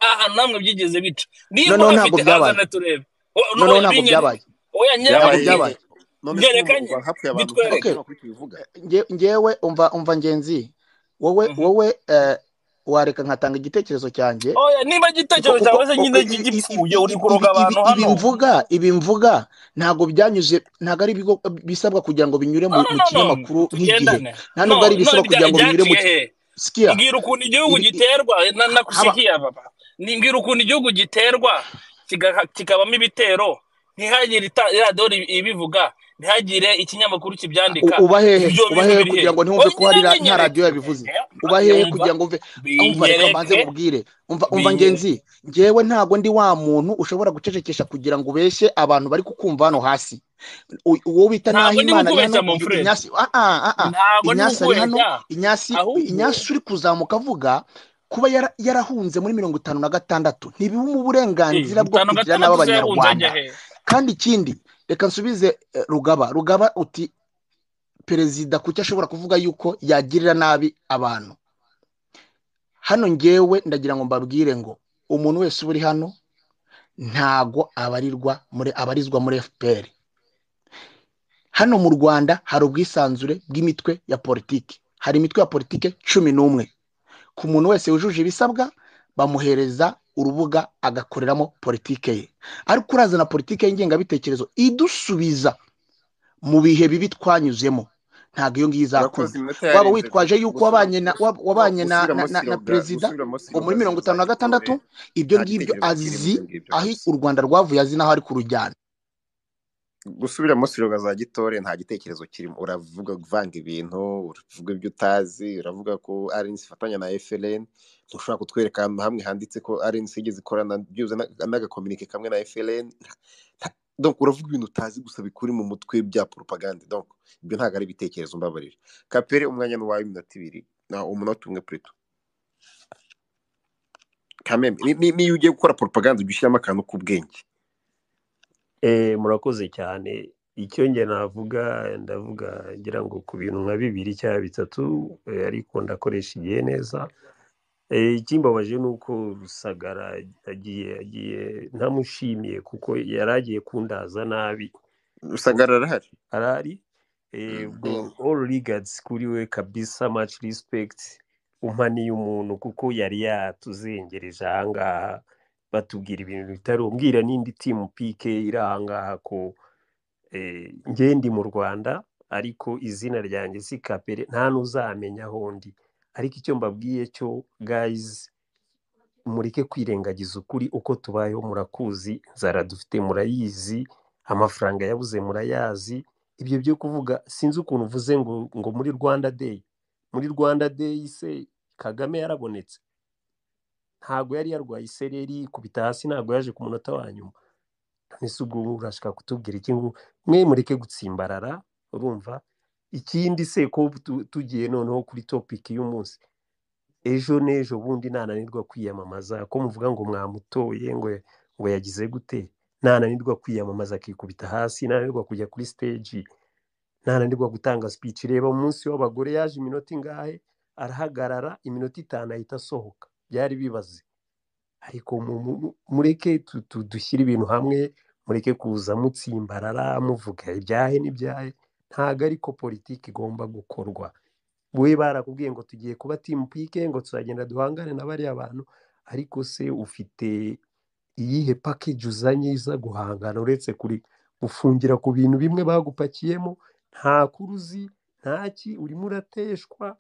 aha namwe byigeze bica nimba noneho ntabwo uhafite byabaye hazane turebe O- no, noneho oya ntabwo binyere byabaye oya ntabwo byabaye nyereka nyere byabaye none se nyereka urumva nye- hapfuye abantu nta bitwereke okay kintu bakwiye kubivuga nge- ngewe umva umva ngenzi wowe Mhm. wowe eh, wareka nkatanga igitekerezo cyanjye oya nimba kuko igitekerezo kuko cyawe se kuko nyine i- i- i- gipfuye i- uri i- kuroga ibi ibi abantu ibi hano mvuga ibi mvuga ntabwo byanyuze ntabwo ari ibigo bisabwa kugira ngo binyure no mu no mu no no kinyamakuru nk'igihe tugendane nta nubwo ari no no ibisaba kugira bya- ngo binyure mu ki- byaciye he sikiya mbwira ukuntu igihugu ibi i- giterwa na haba nakusikiye baba ni mbwira ukuntu igihugu giterwa kiga- kikabamo ibitero ntihagire ita- radiyo ibivuga ntihagire ikinyamakuru kibyandika U- uba hehe ibyo uba bintu hehe biri kugira hehe ngo ntiwumve ko ongera hari ra- nta winyereke radiyo yabivuze uba hehe yumva kugira ngo umve umva reka mbanze binyereke nkubwire umva umva ngenzi binyereke ngewe ntabwo ndi wa muntu ushobora gucecekesha kugira ngo ubeshye abantu bari kukumva hano hasi U- uwo bita naho ntabwo ndi imana ari hano kukubeshya mon uyu frere inyasi ah, ah, ah, ah. ntabwo ndi inyasi ari hano kukubeshya inyasi ahubwo inyasi uri kuzamuka avuga kuba yara- yarahunze muri mirongo itanu na gatandatu ntibiba eh, uburenganzira bwo itanu kugira nabi gatandatu se yahunze abanyarwanda ajya he kandi ikindi reka nsubize eh, rugaba rugaba uti perezida kuki ashobora kuvuga yuko yagirira nabi abantu hano ngewe ndagira ngo mbabwire ngo umuntu wese uba uri hano ntago abarirwa muri abarizwa muri fpr hano mu rwanda hari ubwisanzure bw'imitwe ya politiki hari imitwe ya politiki cumi n'umwe ku muntu wese wujuje ibisabwa bamuhereza urubuga agakoreramo politike ye ariko urazana politike y'ingengabitekerezo idusubiza mu bihe bibi twanyuzemo ntabwo iyo ngiyo izakunda urakoze iminota waba yarenze witwaje yuko gusubira wabanye na gusu- wab- no wabanye na na, gusubiramo na, na siroga perezida ngo gusubiramo muri siroga mirongo itanu na ntuzagitore gatandatu ibyo nta ngibyo gitekerezo kirimo azi ibyo ngibyo aho kabisa u rwanda rwavuye azi n'aho ari kurujyana gusubiramo siroga za gitore nta gitekerezo kirimo uravuga kuvanga ibintu uravuga ibyo utazi uravuga ko arinsi ifatanya na FLN ntushobora kutwereka ahantu na hamwe handitse ko arinsi yigeze ikorana byuze n'agakominike kamwe na FLN Nta- donc uravuga ibintu utazi gusa bikuri mu mutwe bya propagande donc ibyo ntabwo ari ibitekerezo mbabarira kapere umwanya ni uwawe iminota ibiri na umunota umwe purito kamembe ni- ni- niyo ugiye gukora propagande ujya ushyiramo akantu k'ubwenge Eh, murakoze cyane icyo njye navuga ndavuga ngira ngo ku bintu nka bibiri cyangwa bitatu eh, ariko ndakoresha igihe neza Eh, ikimbabaje ni uko rusagara agiye agiye ntamushimiye kuko yari agiye kundaza nabi rusagara arahari arari eh, ubwo Mm. all regards kuri we kabisa much respect umpaniye umuntu kuko yari yatuzengereje ahangaha batubwira ibintu bitari umbwira n'indi timu pike iri ahangaha ko eh, njye ndi mu rwanda ariko izina ryanjye si kapere nta n'uzamenya aho ndi ariko icyo mbabwiye cyo gayizi mureke kwirengagiza ukuri uko tubayeho murakuzi inzara dufite murayizi amafaranga yabuze murayazi ibyo byo kuvuga sinzi ukuntu uvuze ngo ngo muri rwanda day muri rwanda day se kagame yarabonetse ntabwo yari yarwaye isereri kubita hasi ntabwo yaje ku munota wa nyuma ese ubwo wowe urashaka kutubwira iki ngo mwe mureke gutsimbarara urumva ikindi se ko tu- tugiye noneho kuri topiki y'umunsi ejo n'ejo bundi nananirwa kwiyamamaza ko muvuga ngo mwamutoye ngo ngo yagize gute nananirwa kwiyamamaza akikubita hasi nananirwa kujya kuri siteji nananirwa gutanga speech reba umunsi w'abagore yaje iminota ingahe arahagarara iminota itanu ahita asohoka byari bibaze ariko mu- mu- mu- mureke tu- tu- dushyire ibintu hamwe mureke kuza mutsimbarara muvuga ibyahe n'ibyahe ntabwo ariko politiki igomba gukorwa we barakubwiye ngo tugiye kuba timu pike ngo tuzagenda duhangane na bariya bantu ariko se ufite iyihe pakeji uzanye iza guhangana uretse kuri gufungira ku bintu bimwe bagupakiyemo nta kuru uzi nta ki urimo urateshwa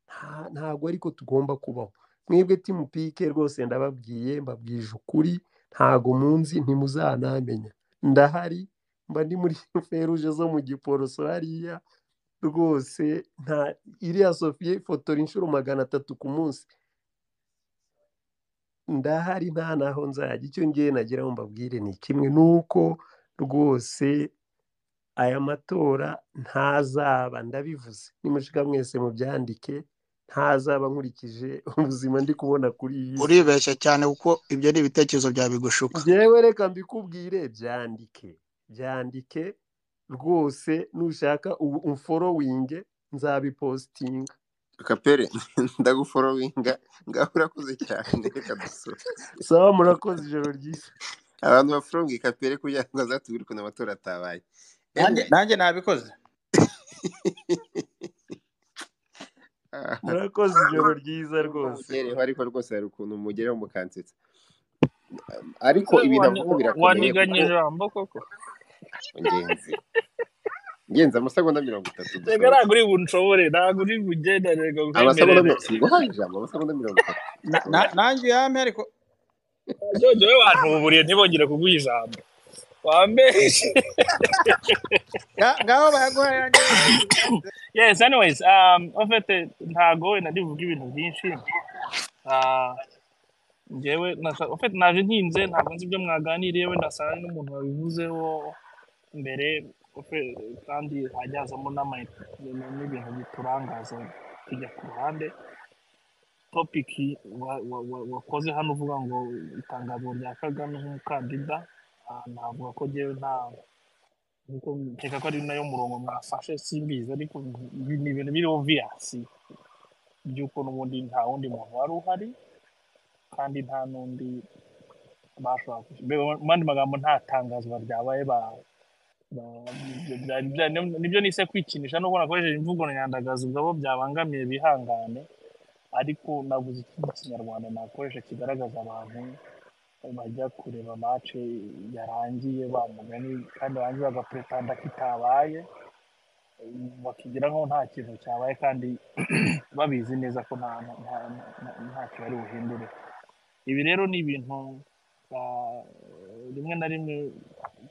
nta- ntabwo ariko tugomba kubaho mwebwe timu pike rwose ndababwiye mbabwije ukuri ntago munzi ntimuzanamenya ndahari mba ndi muri feruje zo mu giporoso hariya rwose nta iriya sofiya ifotora inshuro magana atatu ku munsi ndahari nta naho nzajya icyo ngiye nagira ngo mbabwire ni kimwe ni uko rwose aya matora ntazaba ndabivuze nimushika mwese mubyandike ntazaba nkurikije ubuzima ndi kubona kuri iyi si uribeshya cyane kuko ibyo ni ibitekerezo bya bigushuka njyewe reka mbikubwire byandike byandike rwose nushaka ubu umforowinge nzabipositinga kapere ndaguforowinga ngaho urakoze cyane reka dusore sawa murakoze ijoro ryiza abantu baforowinga kapere kugira ngo azatubwire ukuntu amatora atabaye nanjye anyway nanjye nabikoze murakoze ijoro ryiza rwose umugereho ariko rwose hari ukuntu umugereho mukansetsa ariko frere ibintu wani- avuga birakomeye waniganye kuko ijambo koko ngenzi ngenzi amasegonda mirongo itatu reka dusohoke ntabwo uri bunshobore ntabwo uri bugendane ngo amasegonda nkwemerere mirongo siguhaye ijambo amasegonda mirongo itatu Na- na- dusohoke nanjye yampe ariko jojo we wantuburiye ntibongere kuguha ijambo wambeshe Nga- ngaho baraguha yanjye yes anyways um ofete ntago nari buvuge ibintu byinshi ah njyewe nashaka- ofete naje ntinze ntabwo nzi ibyo mwaganiriye wenda saa n'umuntu wabivuzeho mbere ofe- kandi hajya hazamo n'ama- n'ibintu biturangaza tujya ku ruhande topiki wa- wa- wa- wakoze hano uvuga ngo itangazo rya kagame nk'umukandida ah, navuga ko njyewe nta nkuko nkeka ko ari nayo murongo mwafashe simbizi ariko ni ni ibintu biriho viyasi by'uko n'ubundi nta wundi muntu wari uhari kandi nta n'undi bashobora kwishyura mbega mu yandi magambo nta tangazwa ryabaye ba- ba- ibyo byari byari- nibyo nise kwikinisha nubwo nakoresheje imvugo nyandagazi ubwo abo byabangamiye bihangane ariko nabuze ikindi kinyarwanda nakoresha kigaragaza abantu bajya kureba mace yarangiye bamugani kandi barangiye bagapretanda ko itabaye bakigira nkaho nta kintu cyabaye kandi babizi neza ko nta nta- nta- nta- ntacyo bari buhindure ibi rero ni ibintu ah, rimwe na rimwe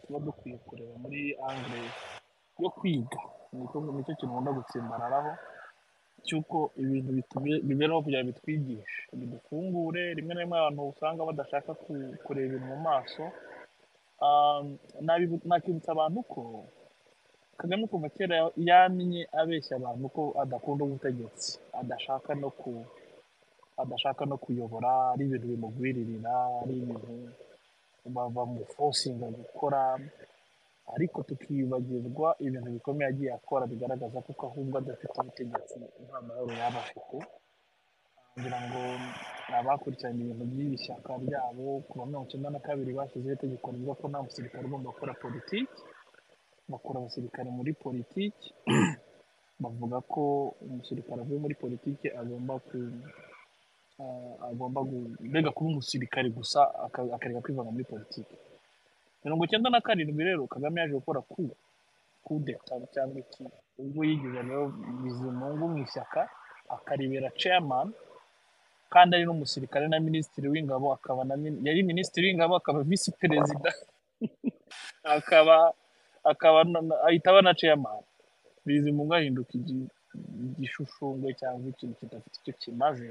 tuba dukwiye kureba muri angere yo kwiga Niko- nicyo kintu nkunda gutsimbararaho cy'uko ibintu bitube- bibereho kugira ngo bitwigishe bidufungure rimwe na rimwe abantu usanga badashaka ku- kureba ibintu mu maso Ah, nabibu- nakibutsa abantu ko kagame kuva kera yamenye abeshya abantu ko adakunda ubutegetsi adashaka no ku adashaka no kuyobora ari ibintu bimugwiririra ari ibintu ba- bamufosinga gukora ariko tukibagirwa ibintu bikomeye agiye akora bigaragaza ko ahubwo adafite ubutegetsi nta mahoro yaba afite ngira ngo abakurikiranye ibintu by'iri shyaka ryabo ku wa mirongo icyenda na kabiri bashyizeho itegeko rivuga ko nta musirikare ugomba gukora politiki bakura abasirikare muri politiki bavuga ko umusirikare avuye muri politiki agomba ku ah, agomba gu- mbega kuba umusirikare gusa aka- akareka kwivanga muri politiki mirongo icyenda na karindwi rero kagame yaje gukora ku kudeta cyangwa iki ubwo yigize rero bizimungu mu ishyaka akaribera chairman kandi ari n'umusirikare na minisitiri w'ingabo akaba na min- yari minisitiri w'ingabo akaba visi perezida akaba akaba na- na- ahita aba na chairman bizimungu ahinduka igi- igishushumbwe cyangwa ikintu kidafite icyo kimaze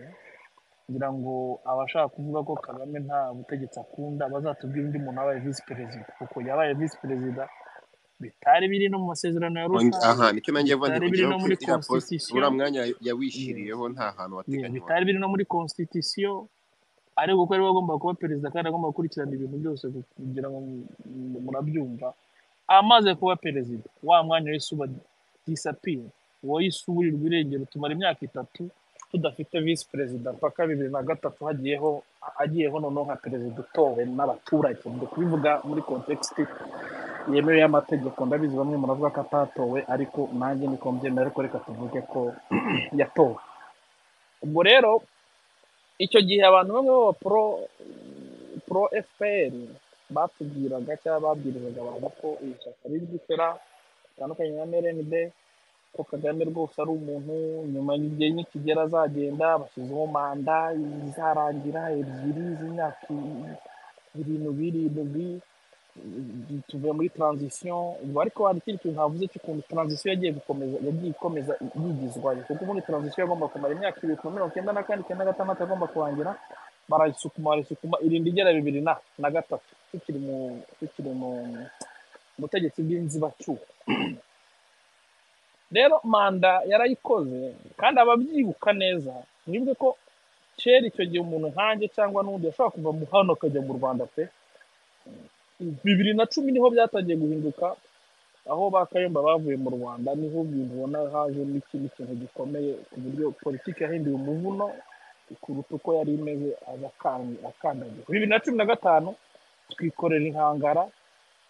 ngira ngo abashaka kuvuga ko kagame nta butegetsi akunda bazatubwire undi muntu wabaye visi perezida kuko yabaye visi perezida bitari biri no mu masezerano ya Onge- arusha aha nicyo nanjye mva ndi bitari biri kugeraho no ko muri iriya post constitution uriya mwanya yes yawishiriyeho nta hantu yeah, wateganywa bitari biri no muri constitution ariko kuko ariwe agomba kuba perezida kandi agomba gukurikirana ibintu byose kugira ngo mu- mu- murabyumva amaze kuba perezida wa mwanya wese uba disapira uwo yisuburirwa irengero tumara imyaka itatu tudafite visi perezida mpaka bibiri na gatatu hagiyeho agiyeho noneho nka perezida utowe n'abaturage ndi kubivuga muri kontekisiti yemewe y'amategeko ndabizi bamwe muravuga ko atatowe ariko nanjye niko mbyemera ariko reka tuvuge ko yatowe ubwo rero icyo gihe abantu bamwe baba pro pro fpr batubwiraga cyangwa babwirizaga abantu ko iri shyaka rizwishyura ritandukanye na mrnd ko kagame rwose ari umuntu nyuma y'igihe nikigera azagenda bashyizeho manda izarangira ebyiri z'imyaka irindwi irindwi tuvuye muri transition ubwo ariko hari ikindi kintu havuze cy'ukuntu transition yagiye gukomeza yagiye ikomeza yigizwayo kuko muri transition yagomba kumara imyaka ibiri kuva mirongo icyenda na kane icyenda na gatandatu agomba kurangira barayisukuma barayisukuma irinda igera bibiri na na gatatu tukiri mu tukiri mu butegetsi bw'inzibacyuho rero manda yarayikoze kandi ababyibuka neza mwibuke ko kera icyo gihe umuntu nkanjye cyangwa n'undi yashobora kuva mu hano akajya mu rwanda pe bibiri na cumi niho byatangiye guhinduka aho ba kayumba bavuye mu rwanda niho ibintu ubona haje n'ikindi kintu gikomeye ku buryo politiki yahinduye umuvuno kuruta uko yari imeze agakangi- akandagira bibiri na cumi na gatanu twikorera inkangara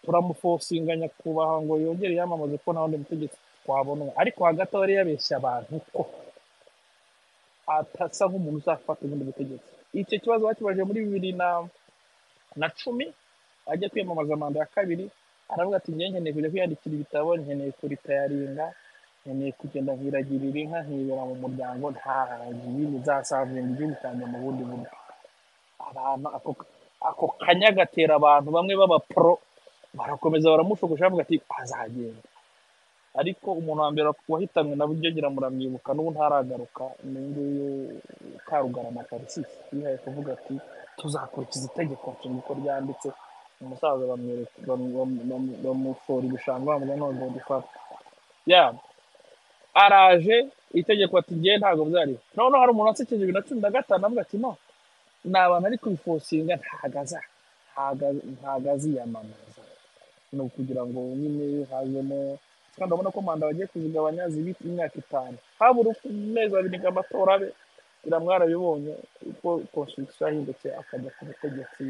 turamufosinga nyakubahwa ngo yongere yamamaze ko nta wundi mutegetsi twabonwa ariko hagati aho yari yabeshya abantu ko atasa nk'umuntu uzafata ubundi butegetsi icyo kibazo bakibaje muri bibiri na na cumi ajya kwiyamamaza manda ya kabiri aravuga ati njyewe nkeneye kujya kwiyandikira ibitabo nkeneye kuritayaringa nkeneye kugenda nkiragirira inka nkibera mu muryango nta ibindi nzasavinga igihugu cyanjye mu bundi buryo abantu ako ako kanya gatera abantu bamwe b'abapro barakomeza baramushogoje bavuga ati azagenda ariko umuntu wa mbere wahitanwe na bujyogera muramwibuka n'ubu ntaragaruka ni nguyu karugarama tarisisi yihaye kuvuga ati tuzakurikiza itegeko nshinga uko ryanditse umusaza bamwereka bam- bam- bam- bamufora ibishanga bamubwira none dufata yaba araje itegeko ati ngewe ntabwo byari noneho hari umuntu wasekeje bibiri na cumi na gatanu avuga ati no ni abantu ari kubifosinga ntagaza ntago aziyamamaza ni ukugira ngo nyine hazemo kandi urabona ko manda bagiye kuzigabanya zibitse imyaka itanu habura uko- amezi abiri ngo amatora abe biramwarabibonye uko konstitusiyo yahindutse akajya ku butegetsi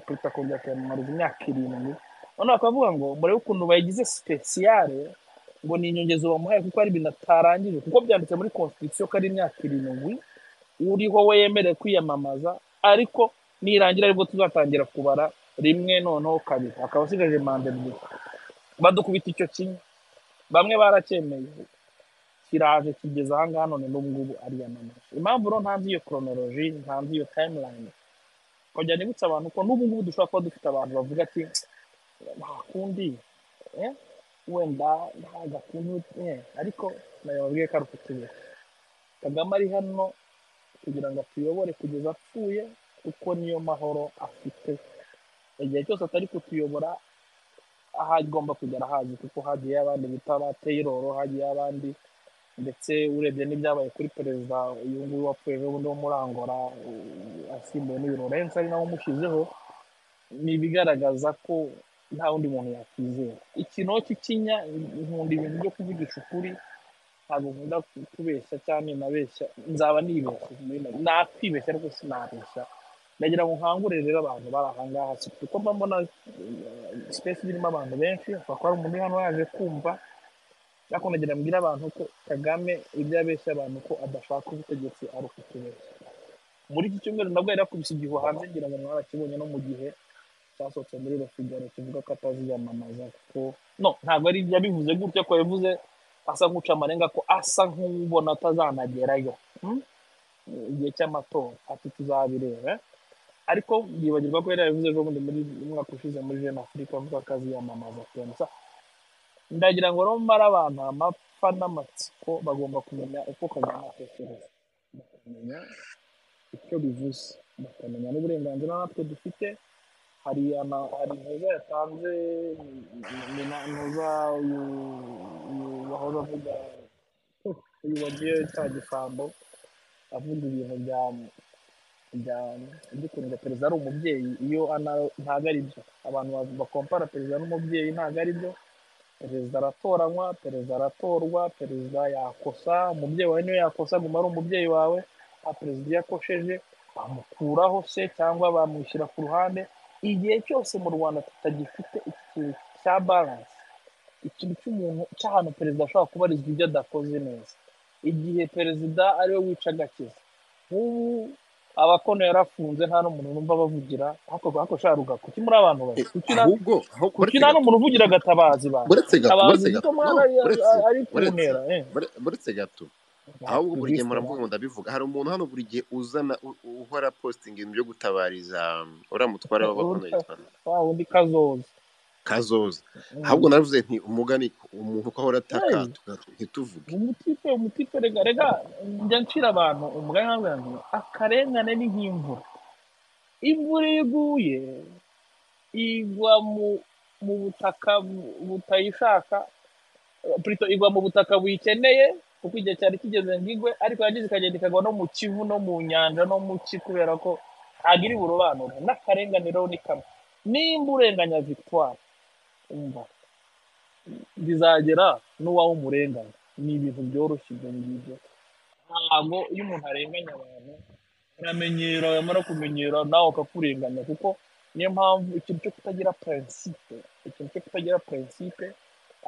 perezida kongera akayamamariza imyaka irindwi none bakavuga ngo murebe ukuntu bayigize sipesiyare ngo ni inyongezo bamuhaye kuko ari ibintu atarangije kuko byanditse muri konstitusiyo ko ari imyaka irindwi uriho we yemerewe kwiyamamaza ariko nirangira aribwo tuzatangira kubara rimwe noneho kabiri akaba asigaje manda ebyiri badukubita icyo kimwe bamwe baracyemeye kiraje kigeze aha ngaha none n'ubu ngubu ariyamamaza impamvu rero ntanzi iyo koronoloji ntanzi iyo tayimulayini kongera nibutsa abantu ko n'ubu ngubu dushobora kuba dufite abantu bavuga ati nta kundi eh, wenda nta gakuntu eh, ariko nayo babwiye ko ari ukutubera kagame ari hano kugira ngo atuyobore kugeza apfuye kuko niyo mahoro afite igihe cyose atari kutuyobora aho agomba kugera hazi kuko hagiyeyo abandi bita ba teyiroro hagiyeyo abandi ndetse urebye n'ibyabaye kuri perezida uyu nguyu wapfuye ejo bundi wo muri angola uh, asimbuwe n'uyu lorense ari nawe umushyizeho ni ibigaragaza ko nta wundi muntu yakwizera ikinono cy'ikinya nkunda ibintu byo kuvugisha ukuri ntabwo nkunda ku- kubeshya cyangwa ninabeshya nzaba nibeshya muri make. nakwibeshya ariko sinabeshya ndagira ngo nkangure rero abantu bari aha ngaha si kuko mba mbona sipesi irimo abantu benshi hashobora kuba hari umuntu uri hano yaje kumva ariko ndagira mbwira abantu ko kagame ibyo yabeshya abantu ko adashaka ubutegetsi ari ukutubeshya muri iki cyumweru nabwo yari yakubise igihu hanze ngira ngo mwarakibonye no mu gihe cyasohotse muri refugero kivuga ko ataziyamamaza kuko no ntabwo ari yabivuze gutya ko yabivuze asa nk'uca amarenga ko asa nk'ubona atazanagerayo Hmm? igihe cy'amatora ati tuzabireba ariko yibagirwa ko yari yabivuze ejo bundi muri umwaka ushize muri jeune afurika avuga ko aziyamamaza kensa ndagira ngo rero mbare abantu amapfa n'amatsiko bagomba kumenya uko kagame atekereza bakamenya icyo bivuze bakamenya n'uburenganzira natwe dufite hari ama- hari intuza yatanze intuza uyu uyu wahoze avuga uyu wagiye cya gisambo avuga ibintu bya bya by'ukuntu perezida ari umubyeyi iyo ana- ntabwo ari byo abantu ba- bakompara perezida n'umubyeyi ntabwo ari byo perezida aratoranywa perezida aratorwa perezida yakosa umubyeyi wawe niwe yakosa guma ari umubyeyi wawe nta perezida iyo akosheje bamukuraho se cyangwa bamwishyira ku ruhande igihe cyose mu rwanda tutagifite iki kintu cya baranse ikintu cy'umuntu cy'ahantu perezida ashobora kubarizwa ibyo adakoze neza igihe perezida ariwe wica agakiza nk'ubu abakono yarafunze nta n'umuntu numva bavugira hakorwa hakoshya rugaku kuki muri abantu bari kuki na ahubwo aho kuki uretse nta gato n'umuntu uvugira gatabazi ba uretse gato tabazi uretse gito gato no mwana ari uretse ari ku uretse ntera eh ure- uretse gato ahubwo buri gihe baktiviste ba muravuga ngo ndabivuga hari umuntu hano buri gihe uzana u- u- uhora posting ibintu byo gutabariza um, uriya mutware w'abakono yitwa nde? wa wundi kazoza kazoza ahubwo Mm. naravuze nti umugani umuntu uko ahora ataka Hey, tuga- ntituvuge umutipe umutipe rega rega njya ncira abantu umugani nkabwira ngo akarengane ni nk'imvura imvura iyo iguye igwa mu mu butaka bu- butayishaka Plutôt igwa mu butaka buyikeneye kuko igihe cyari kigeze ngo igwe ariko yagize ikagenda ikagwa no mu kivu no mu nyanja no mu ki kubera ko ntabwo iri burobanure n'akarengane rero ni kamwe nimba urenganya victoire umva bizagera n'uwawe umurenganya ni ibintu byoroshye ibyo ngibyo ntabwo iyo umuntu arenganya abantu uramenyera yamara kumenyera nawe akakurenganya kuko niyo mpamvu ikintu cyo kutagira prinsipe ikintu cyo kutagira prinsipe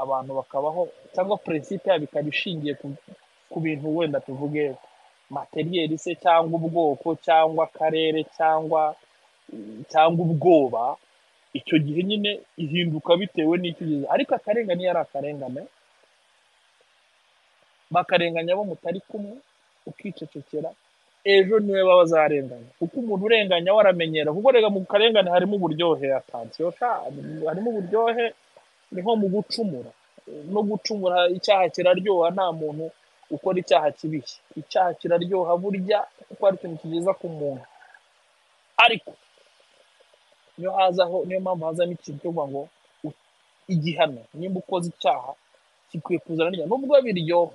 abantu bakabaho cyangwa prinsipe yabo ikaba ishingiye ku, ku bintu wenda tuvuge materiyeri se cyangwa ubwoko cyangwa akarere cyangwa cyangwa ubwoba icyo gihe nyine ihinduka bitewe n'icyo ugeze ariko akarengane iyo ari akarengane bakarenganya abo mutari kumwe ukicecekera ejo niwe baba bazarenganya kuko umuntu urenganya we aramenyera kuko rega mu karengane harimo uburyohe atansiyo harimo uburyohe ni nko mu gucumura no gucumura icyaha kiraryoha nta muntu ukora icyaha kibishye icyaha kiraryoha burya kuko ari ikintu kigeza ku muntu ariko niyo hazaho niyo mpamvu hazamo ikintu cyo kuvuga ngo u- igihano nimba ukoze icyaha gikwiye kuzana n'igihano nubwo biryoha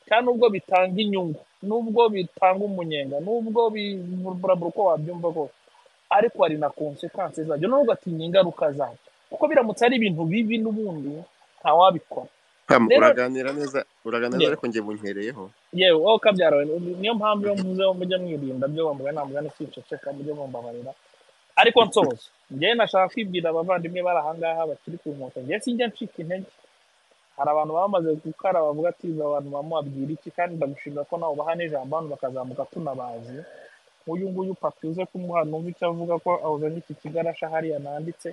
kandi nubwo bitanga inyungu nubwo bitanga umunyenga nubwo biburabura uko wabyumva kose ariko hari na konsekansi zabyo nubwo ugatinya ingaruka zabyo kuko biramutse ari ibintu bibi n'ubundi ntawabikora Pam, rero uraganira neza uraganira neza yewe ariko njye bunywereyeho yewe wowe kabyara we niyo mpamvu iyo mvuze ngo mujye mwirinda byo bamugaye namugana kwiceceka mujye mumbabarira ariko nsoza njyewe nashaka kwibwira abavandimwe bari ahangaha bakiri ku nkoto njye sinjya ncika intege hari abantu bamaze gukara bavuga ati "Ibi abantu bamubabwira iki kandi ndagushimira ko nawe ubaha n'ijambo hano bakazamuka tunabazi nk'uyu nguyu papi uze kumuha numva icyo avuga ko awuzanye iki kigarasha hariya nanditse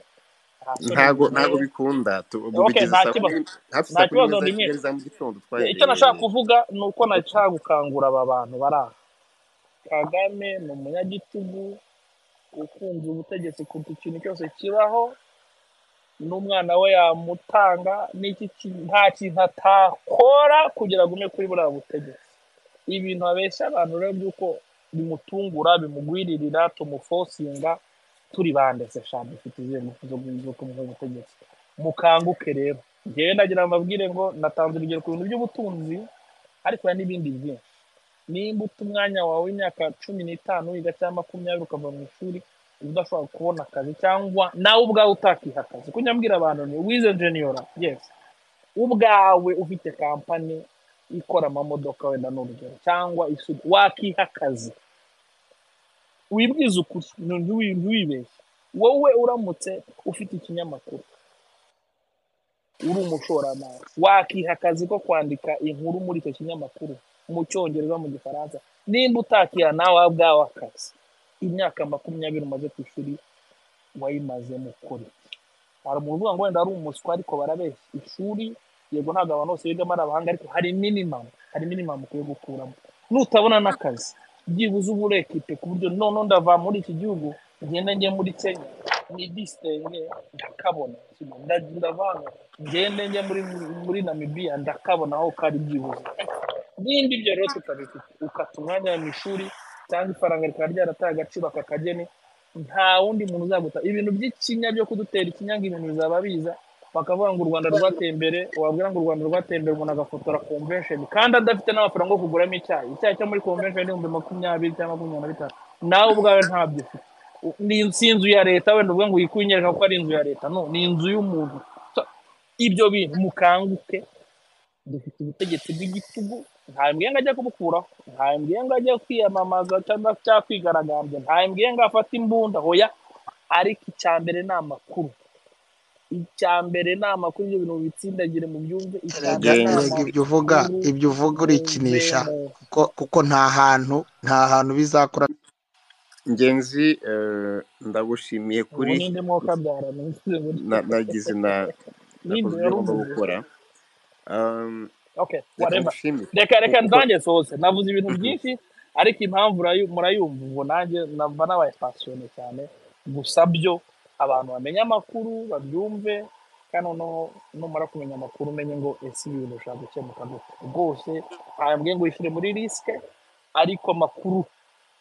nta soni ntago binteye ntago bikunda tu- ok bubigeza nta saa kumi kibazo n'im- hafi nta saa kumi n'imwe kibazo za rimwe kigali za mu gitondo icyo nashaka twaherereye kuvuga ni uko ku nashaka gukangura aba bantu bari aha kagame ni umunyagitugu ukunze ubutegetsi kuruta ikintu cyose kibaho n'umwana we yamutanga n'iki ki- nta kintu atakora kugira agume kuri buriya butegetsi ibintu abeshya abantu rero by'uko bimutungura bimugwiririra tumufosinga turi bande se sha dufite izindi zo zo kumuha ubutegetsi mukanguke rero njyewe nagira ngo mbabwire ngo natanze urugero ku bintu by'ubutunzi ariko hari n'ibindi byinshi nimba uta umwanya wawe w'imyaka cumi n'itanu wiga cyangwa makumyabiri ukava mu ishuri uba udashobora kubona akazi cyangwa nawe ubwawe utakiha akazi kuko njya mbwira abantu ni wize jeniyora yesi ubwawe ufite kampani ikora amamodoka wenda ni urugero cyangwa isuka wakiha akazi wibwize ukuri ntu- ntiwi- ntiwibeshye wowe uramutse ufite ikinyamakuru uri umushoramari wakiha akazi ko kwandika inkuru muri icyo kinyamakuru mu cyongereza mu gifaransa nimba utakiha nawe ubwawe akazi imyaka makumyabiri umaze ku ishuri wayimazemo ukora iki? hari umuntu uvuga ngo wenda ari umuswa ariko barabeshya ishuri yego ntabwo abantu bose bigamo ari abahanga ariko hari minimamu hari minimamu ukwiye gukuramo nutabona n'akazi byibuze uba uri ekipe ku buryo none ndava muri iki gihugu ngenda njye muri kenya nidisitenge ndakabona Ndaj- ndava hano ngende njye muri muri namibiya ndakabona aho kari byibuze n'ibindi byo rero tutabifite ukata umwanya mu ishuri cyangwa ifaranga rikaba ryarataye agaciro aka kageni nta wundi muntu uzaguta ibintu by'ikinya byo kudutera ikinya ngo ibintu bizaba biza bakavuga ngo u rwanda rwateye imbere wabwira ngo u rwanda rwateye imbere umuntu agafotora convention kandi adafite n'amafaranga yo kuguramo icyayi icyayi cyo muri convention ni ibihumbi makumyabiri cyangwa makumyabiri na bitanu nawe ubwawe ntabyo ufite U- ni si inzu ya leta wenda uvuga ngo uyikunyereka ko ari inzu ya leta no ni inzu y'umuntu So, ibyo bintu mukanguke dufite ubutegetsi bw'igitugu nta mbwenga ajya kubukuraho nta mbwenga ajya kwiyamamaza cyangwa cyangwa kwigaragambya nta mbwenga afata imbunda hoya ariko icya mbere ni amakuru icya mbere ni amakuru ibyo bintu bitsindagire mu byumve icya erega mbere ni erega ibyo uvuga amakuru ibyo uvuga urikinisha muveho kuko kuko nta hantu nta hantu bizakora ngenzi eh, ndagushimiye ubu kuri ninde mwuka byara ninde muri na- nagize na nakoze ninde ibyo ngomba yaruvuze gukora Um, okay reka whatever ngushimire reka reka kuko ndange soze navuze ibintu Mhm. byinshi ariko impamvu urayu- murayumva ubwo nanjye namba nabaye pasiyone cyane gusa byo abantu bamenye amakuru babyumve kandi noneho numara kumenya amakuru umenye ngo ese ibi bintu bishobora gukemuka gute rwose ntabwe ngo wishyire muri risike ariko amakuru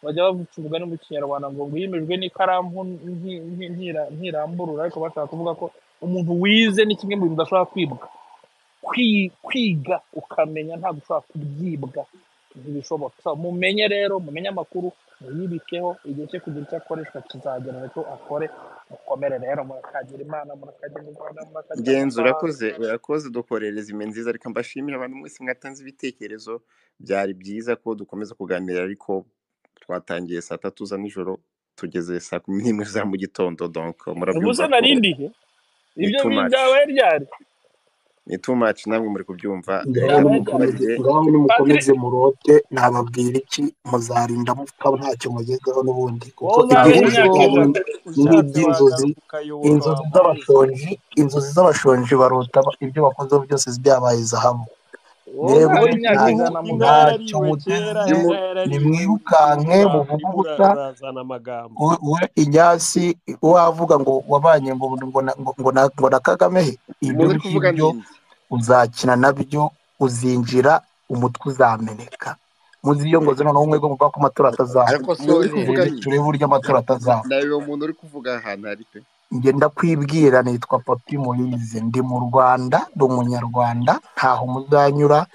bajya bavuga umugani mu kinyarwanda ngo ngo yimejwe n'ikaramu nti- nti- ntira- ntiramburura ariko bashaka kuvuga ko umuntu wize ni kimwe mu bintu udashobora kwibwa kwi- kwiga ukamenya ntabwo ushobora kubyibwa ntibishoboka So, mumenye rero mumenye amakuru muyibikeho igihe cyo kugira icyo akoreshwa kizagera nicyo akore mukomere rero murakagira imana murakagira u rwanda murakagira ngenzi amasaha urakoze urakoze dukoherereza ime nziza reka mbashimire abantu mwese mwatanze ibitekerezo byari byiza ko dukomeza kuganira ariko twatangiye saa tatu za nijoro tugeze saa kumi n'imwe za mu gitondo donc ubuse murabyumva ko nari ndihe ni ibyo too much byabaye ryari ni too much namwe muri kubyumva reka ngaho byaba nimukomeze muturage ryari ngaho patire nimukomeze murote nababwira iki muzarinda mupfa ntacyo mugezeho n'ubundi kuko wowe uzabere igihugu imyaka cyanyu ijana ni ushatse iby'inzozi wagaruka yoboka inzozi wamubuza z'abashonji inzozi z'abashonji barota ba- ibyo bakozeho byose byabaye zahabu rero wowe nta- nyagihugu inka ntacyo yarariwe kera muteze inka yarariwe nimwirukanke imura mubuguta ntimurazana amagambo we we inyasi wavuga ngo wabanye ngo ngo na- ngo- ngo na ngo na kagame he ibyo muzi kuvuga ngibyo ndinzi uzakina nabyo uzinjira umutwe uzameneka muziyongoze noneho mwebwe muvuga ko amatora atazaba ariko so mwebwe neza turebe turebe uburyo amatora atazaba nawe uwo muntu uri kuvuga ahantu ari pe njye ndakwibwira nitwa papi moyize ndi mu rwanda ndi umunyarwanda ntaho muzanyura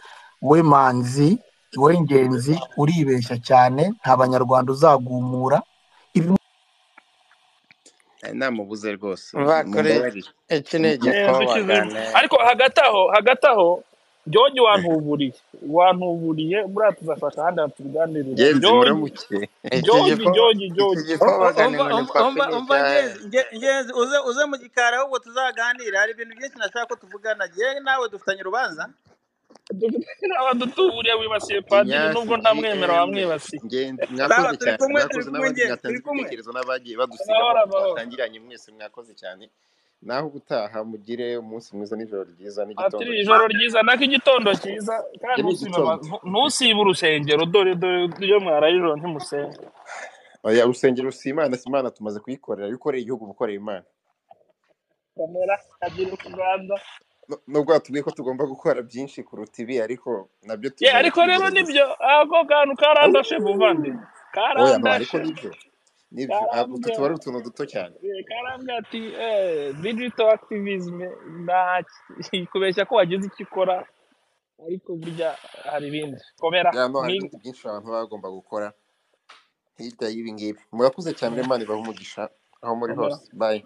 we manzi we ngenzi uribeshya cyane nta banyarwanda uzagumura ibi Eh, namubuze rwose bakore mumbabarire iki ni Mu- mu- igikorwa kizima baganira ariko hagati aho hagati aho jyojyi eh, wantuburiye wantuburiye buriya tuzafata ahandi hantu tubiganirira genzi jyojyi muramuke iki jyojyi gikorwa jyojyi iki jyojyi gikorwa umva baganirwa umva nitwa umva umva filipe ngenzi nge- ngenzi uze uze mu gikari ahubwo tuzaganira hari ibintu byinshi nashaka ko tuvugana yewe nawe dufitanye urubanza abadutuburiye wibasiye padiri inyasi nubwo ntamwemera gm wamwibasiye ngenzi sawa mwakoze turi cyane kumwe mwakoze turi kumwe n'abandi mwatanze ngenzi turi kumwe ibitekerezo n'abagiye badusigaho amahoro amahoro twatangiranye mwese mwakoze cyane naho ubutaha mugire umunsi mwiza n'ijoro ryiza n'igitondo patiri ijoro cyiza ryiza nako igitondo cyiza kandi ibyo ni ntusibe igitondo ama- ntu- ntusibe urusengero dore dore iyo mwaraye ijoro ntimusenga oya urusengero rusa imana si imana tumaze kuyikorera iyo ukoreye igihugu uba ukoreye imana kamera kabyiruka uganda Nu- nubwo batubwiye ko tugomba gukora byinshi kuruta ibi ariko nabyo ye tuzajya ariko rero tubigerageza nibyo ako kantu karandashe buvandi oya no ariko karandashe nibyo nibyo Ah, utu karambwira tuba ari utuntu duto cyane Eh, karambwira ati eh, digital activism nta kubeshya ko wagize icyo ukora ariko burya hari ibindi komera ya no hari mwi ibindi byinshi abantu baba bagomba gukora hirya y'ibi ngibi murakoze cyane imana ibahe umugisha aho muri komera hose bye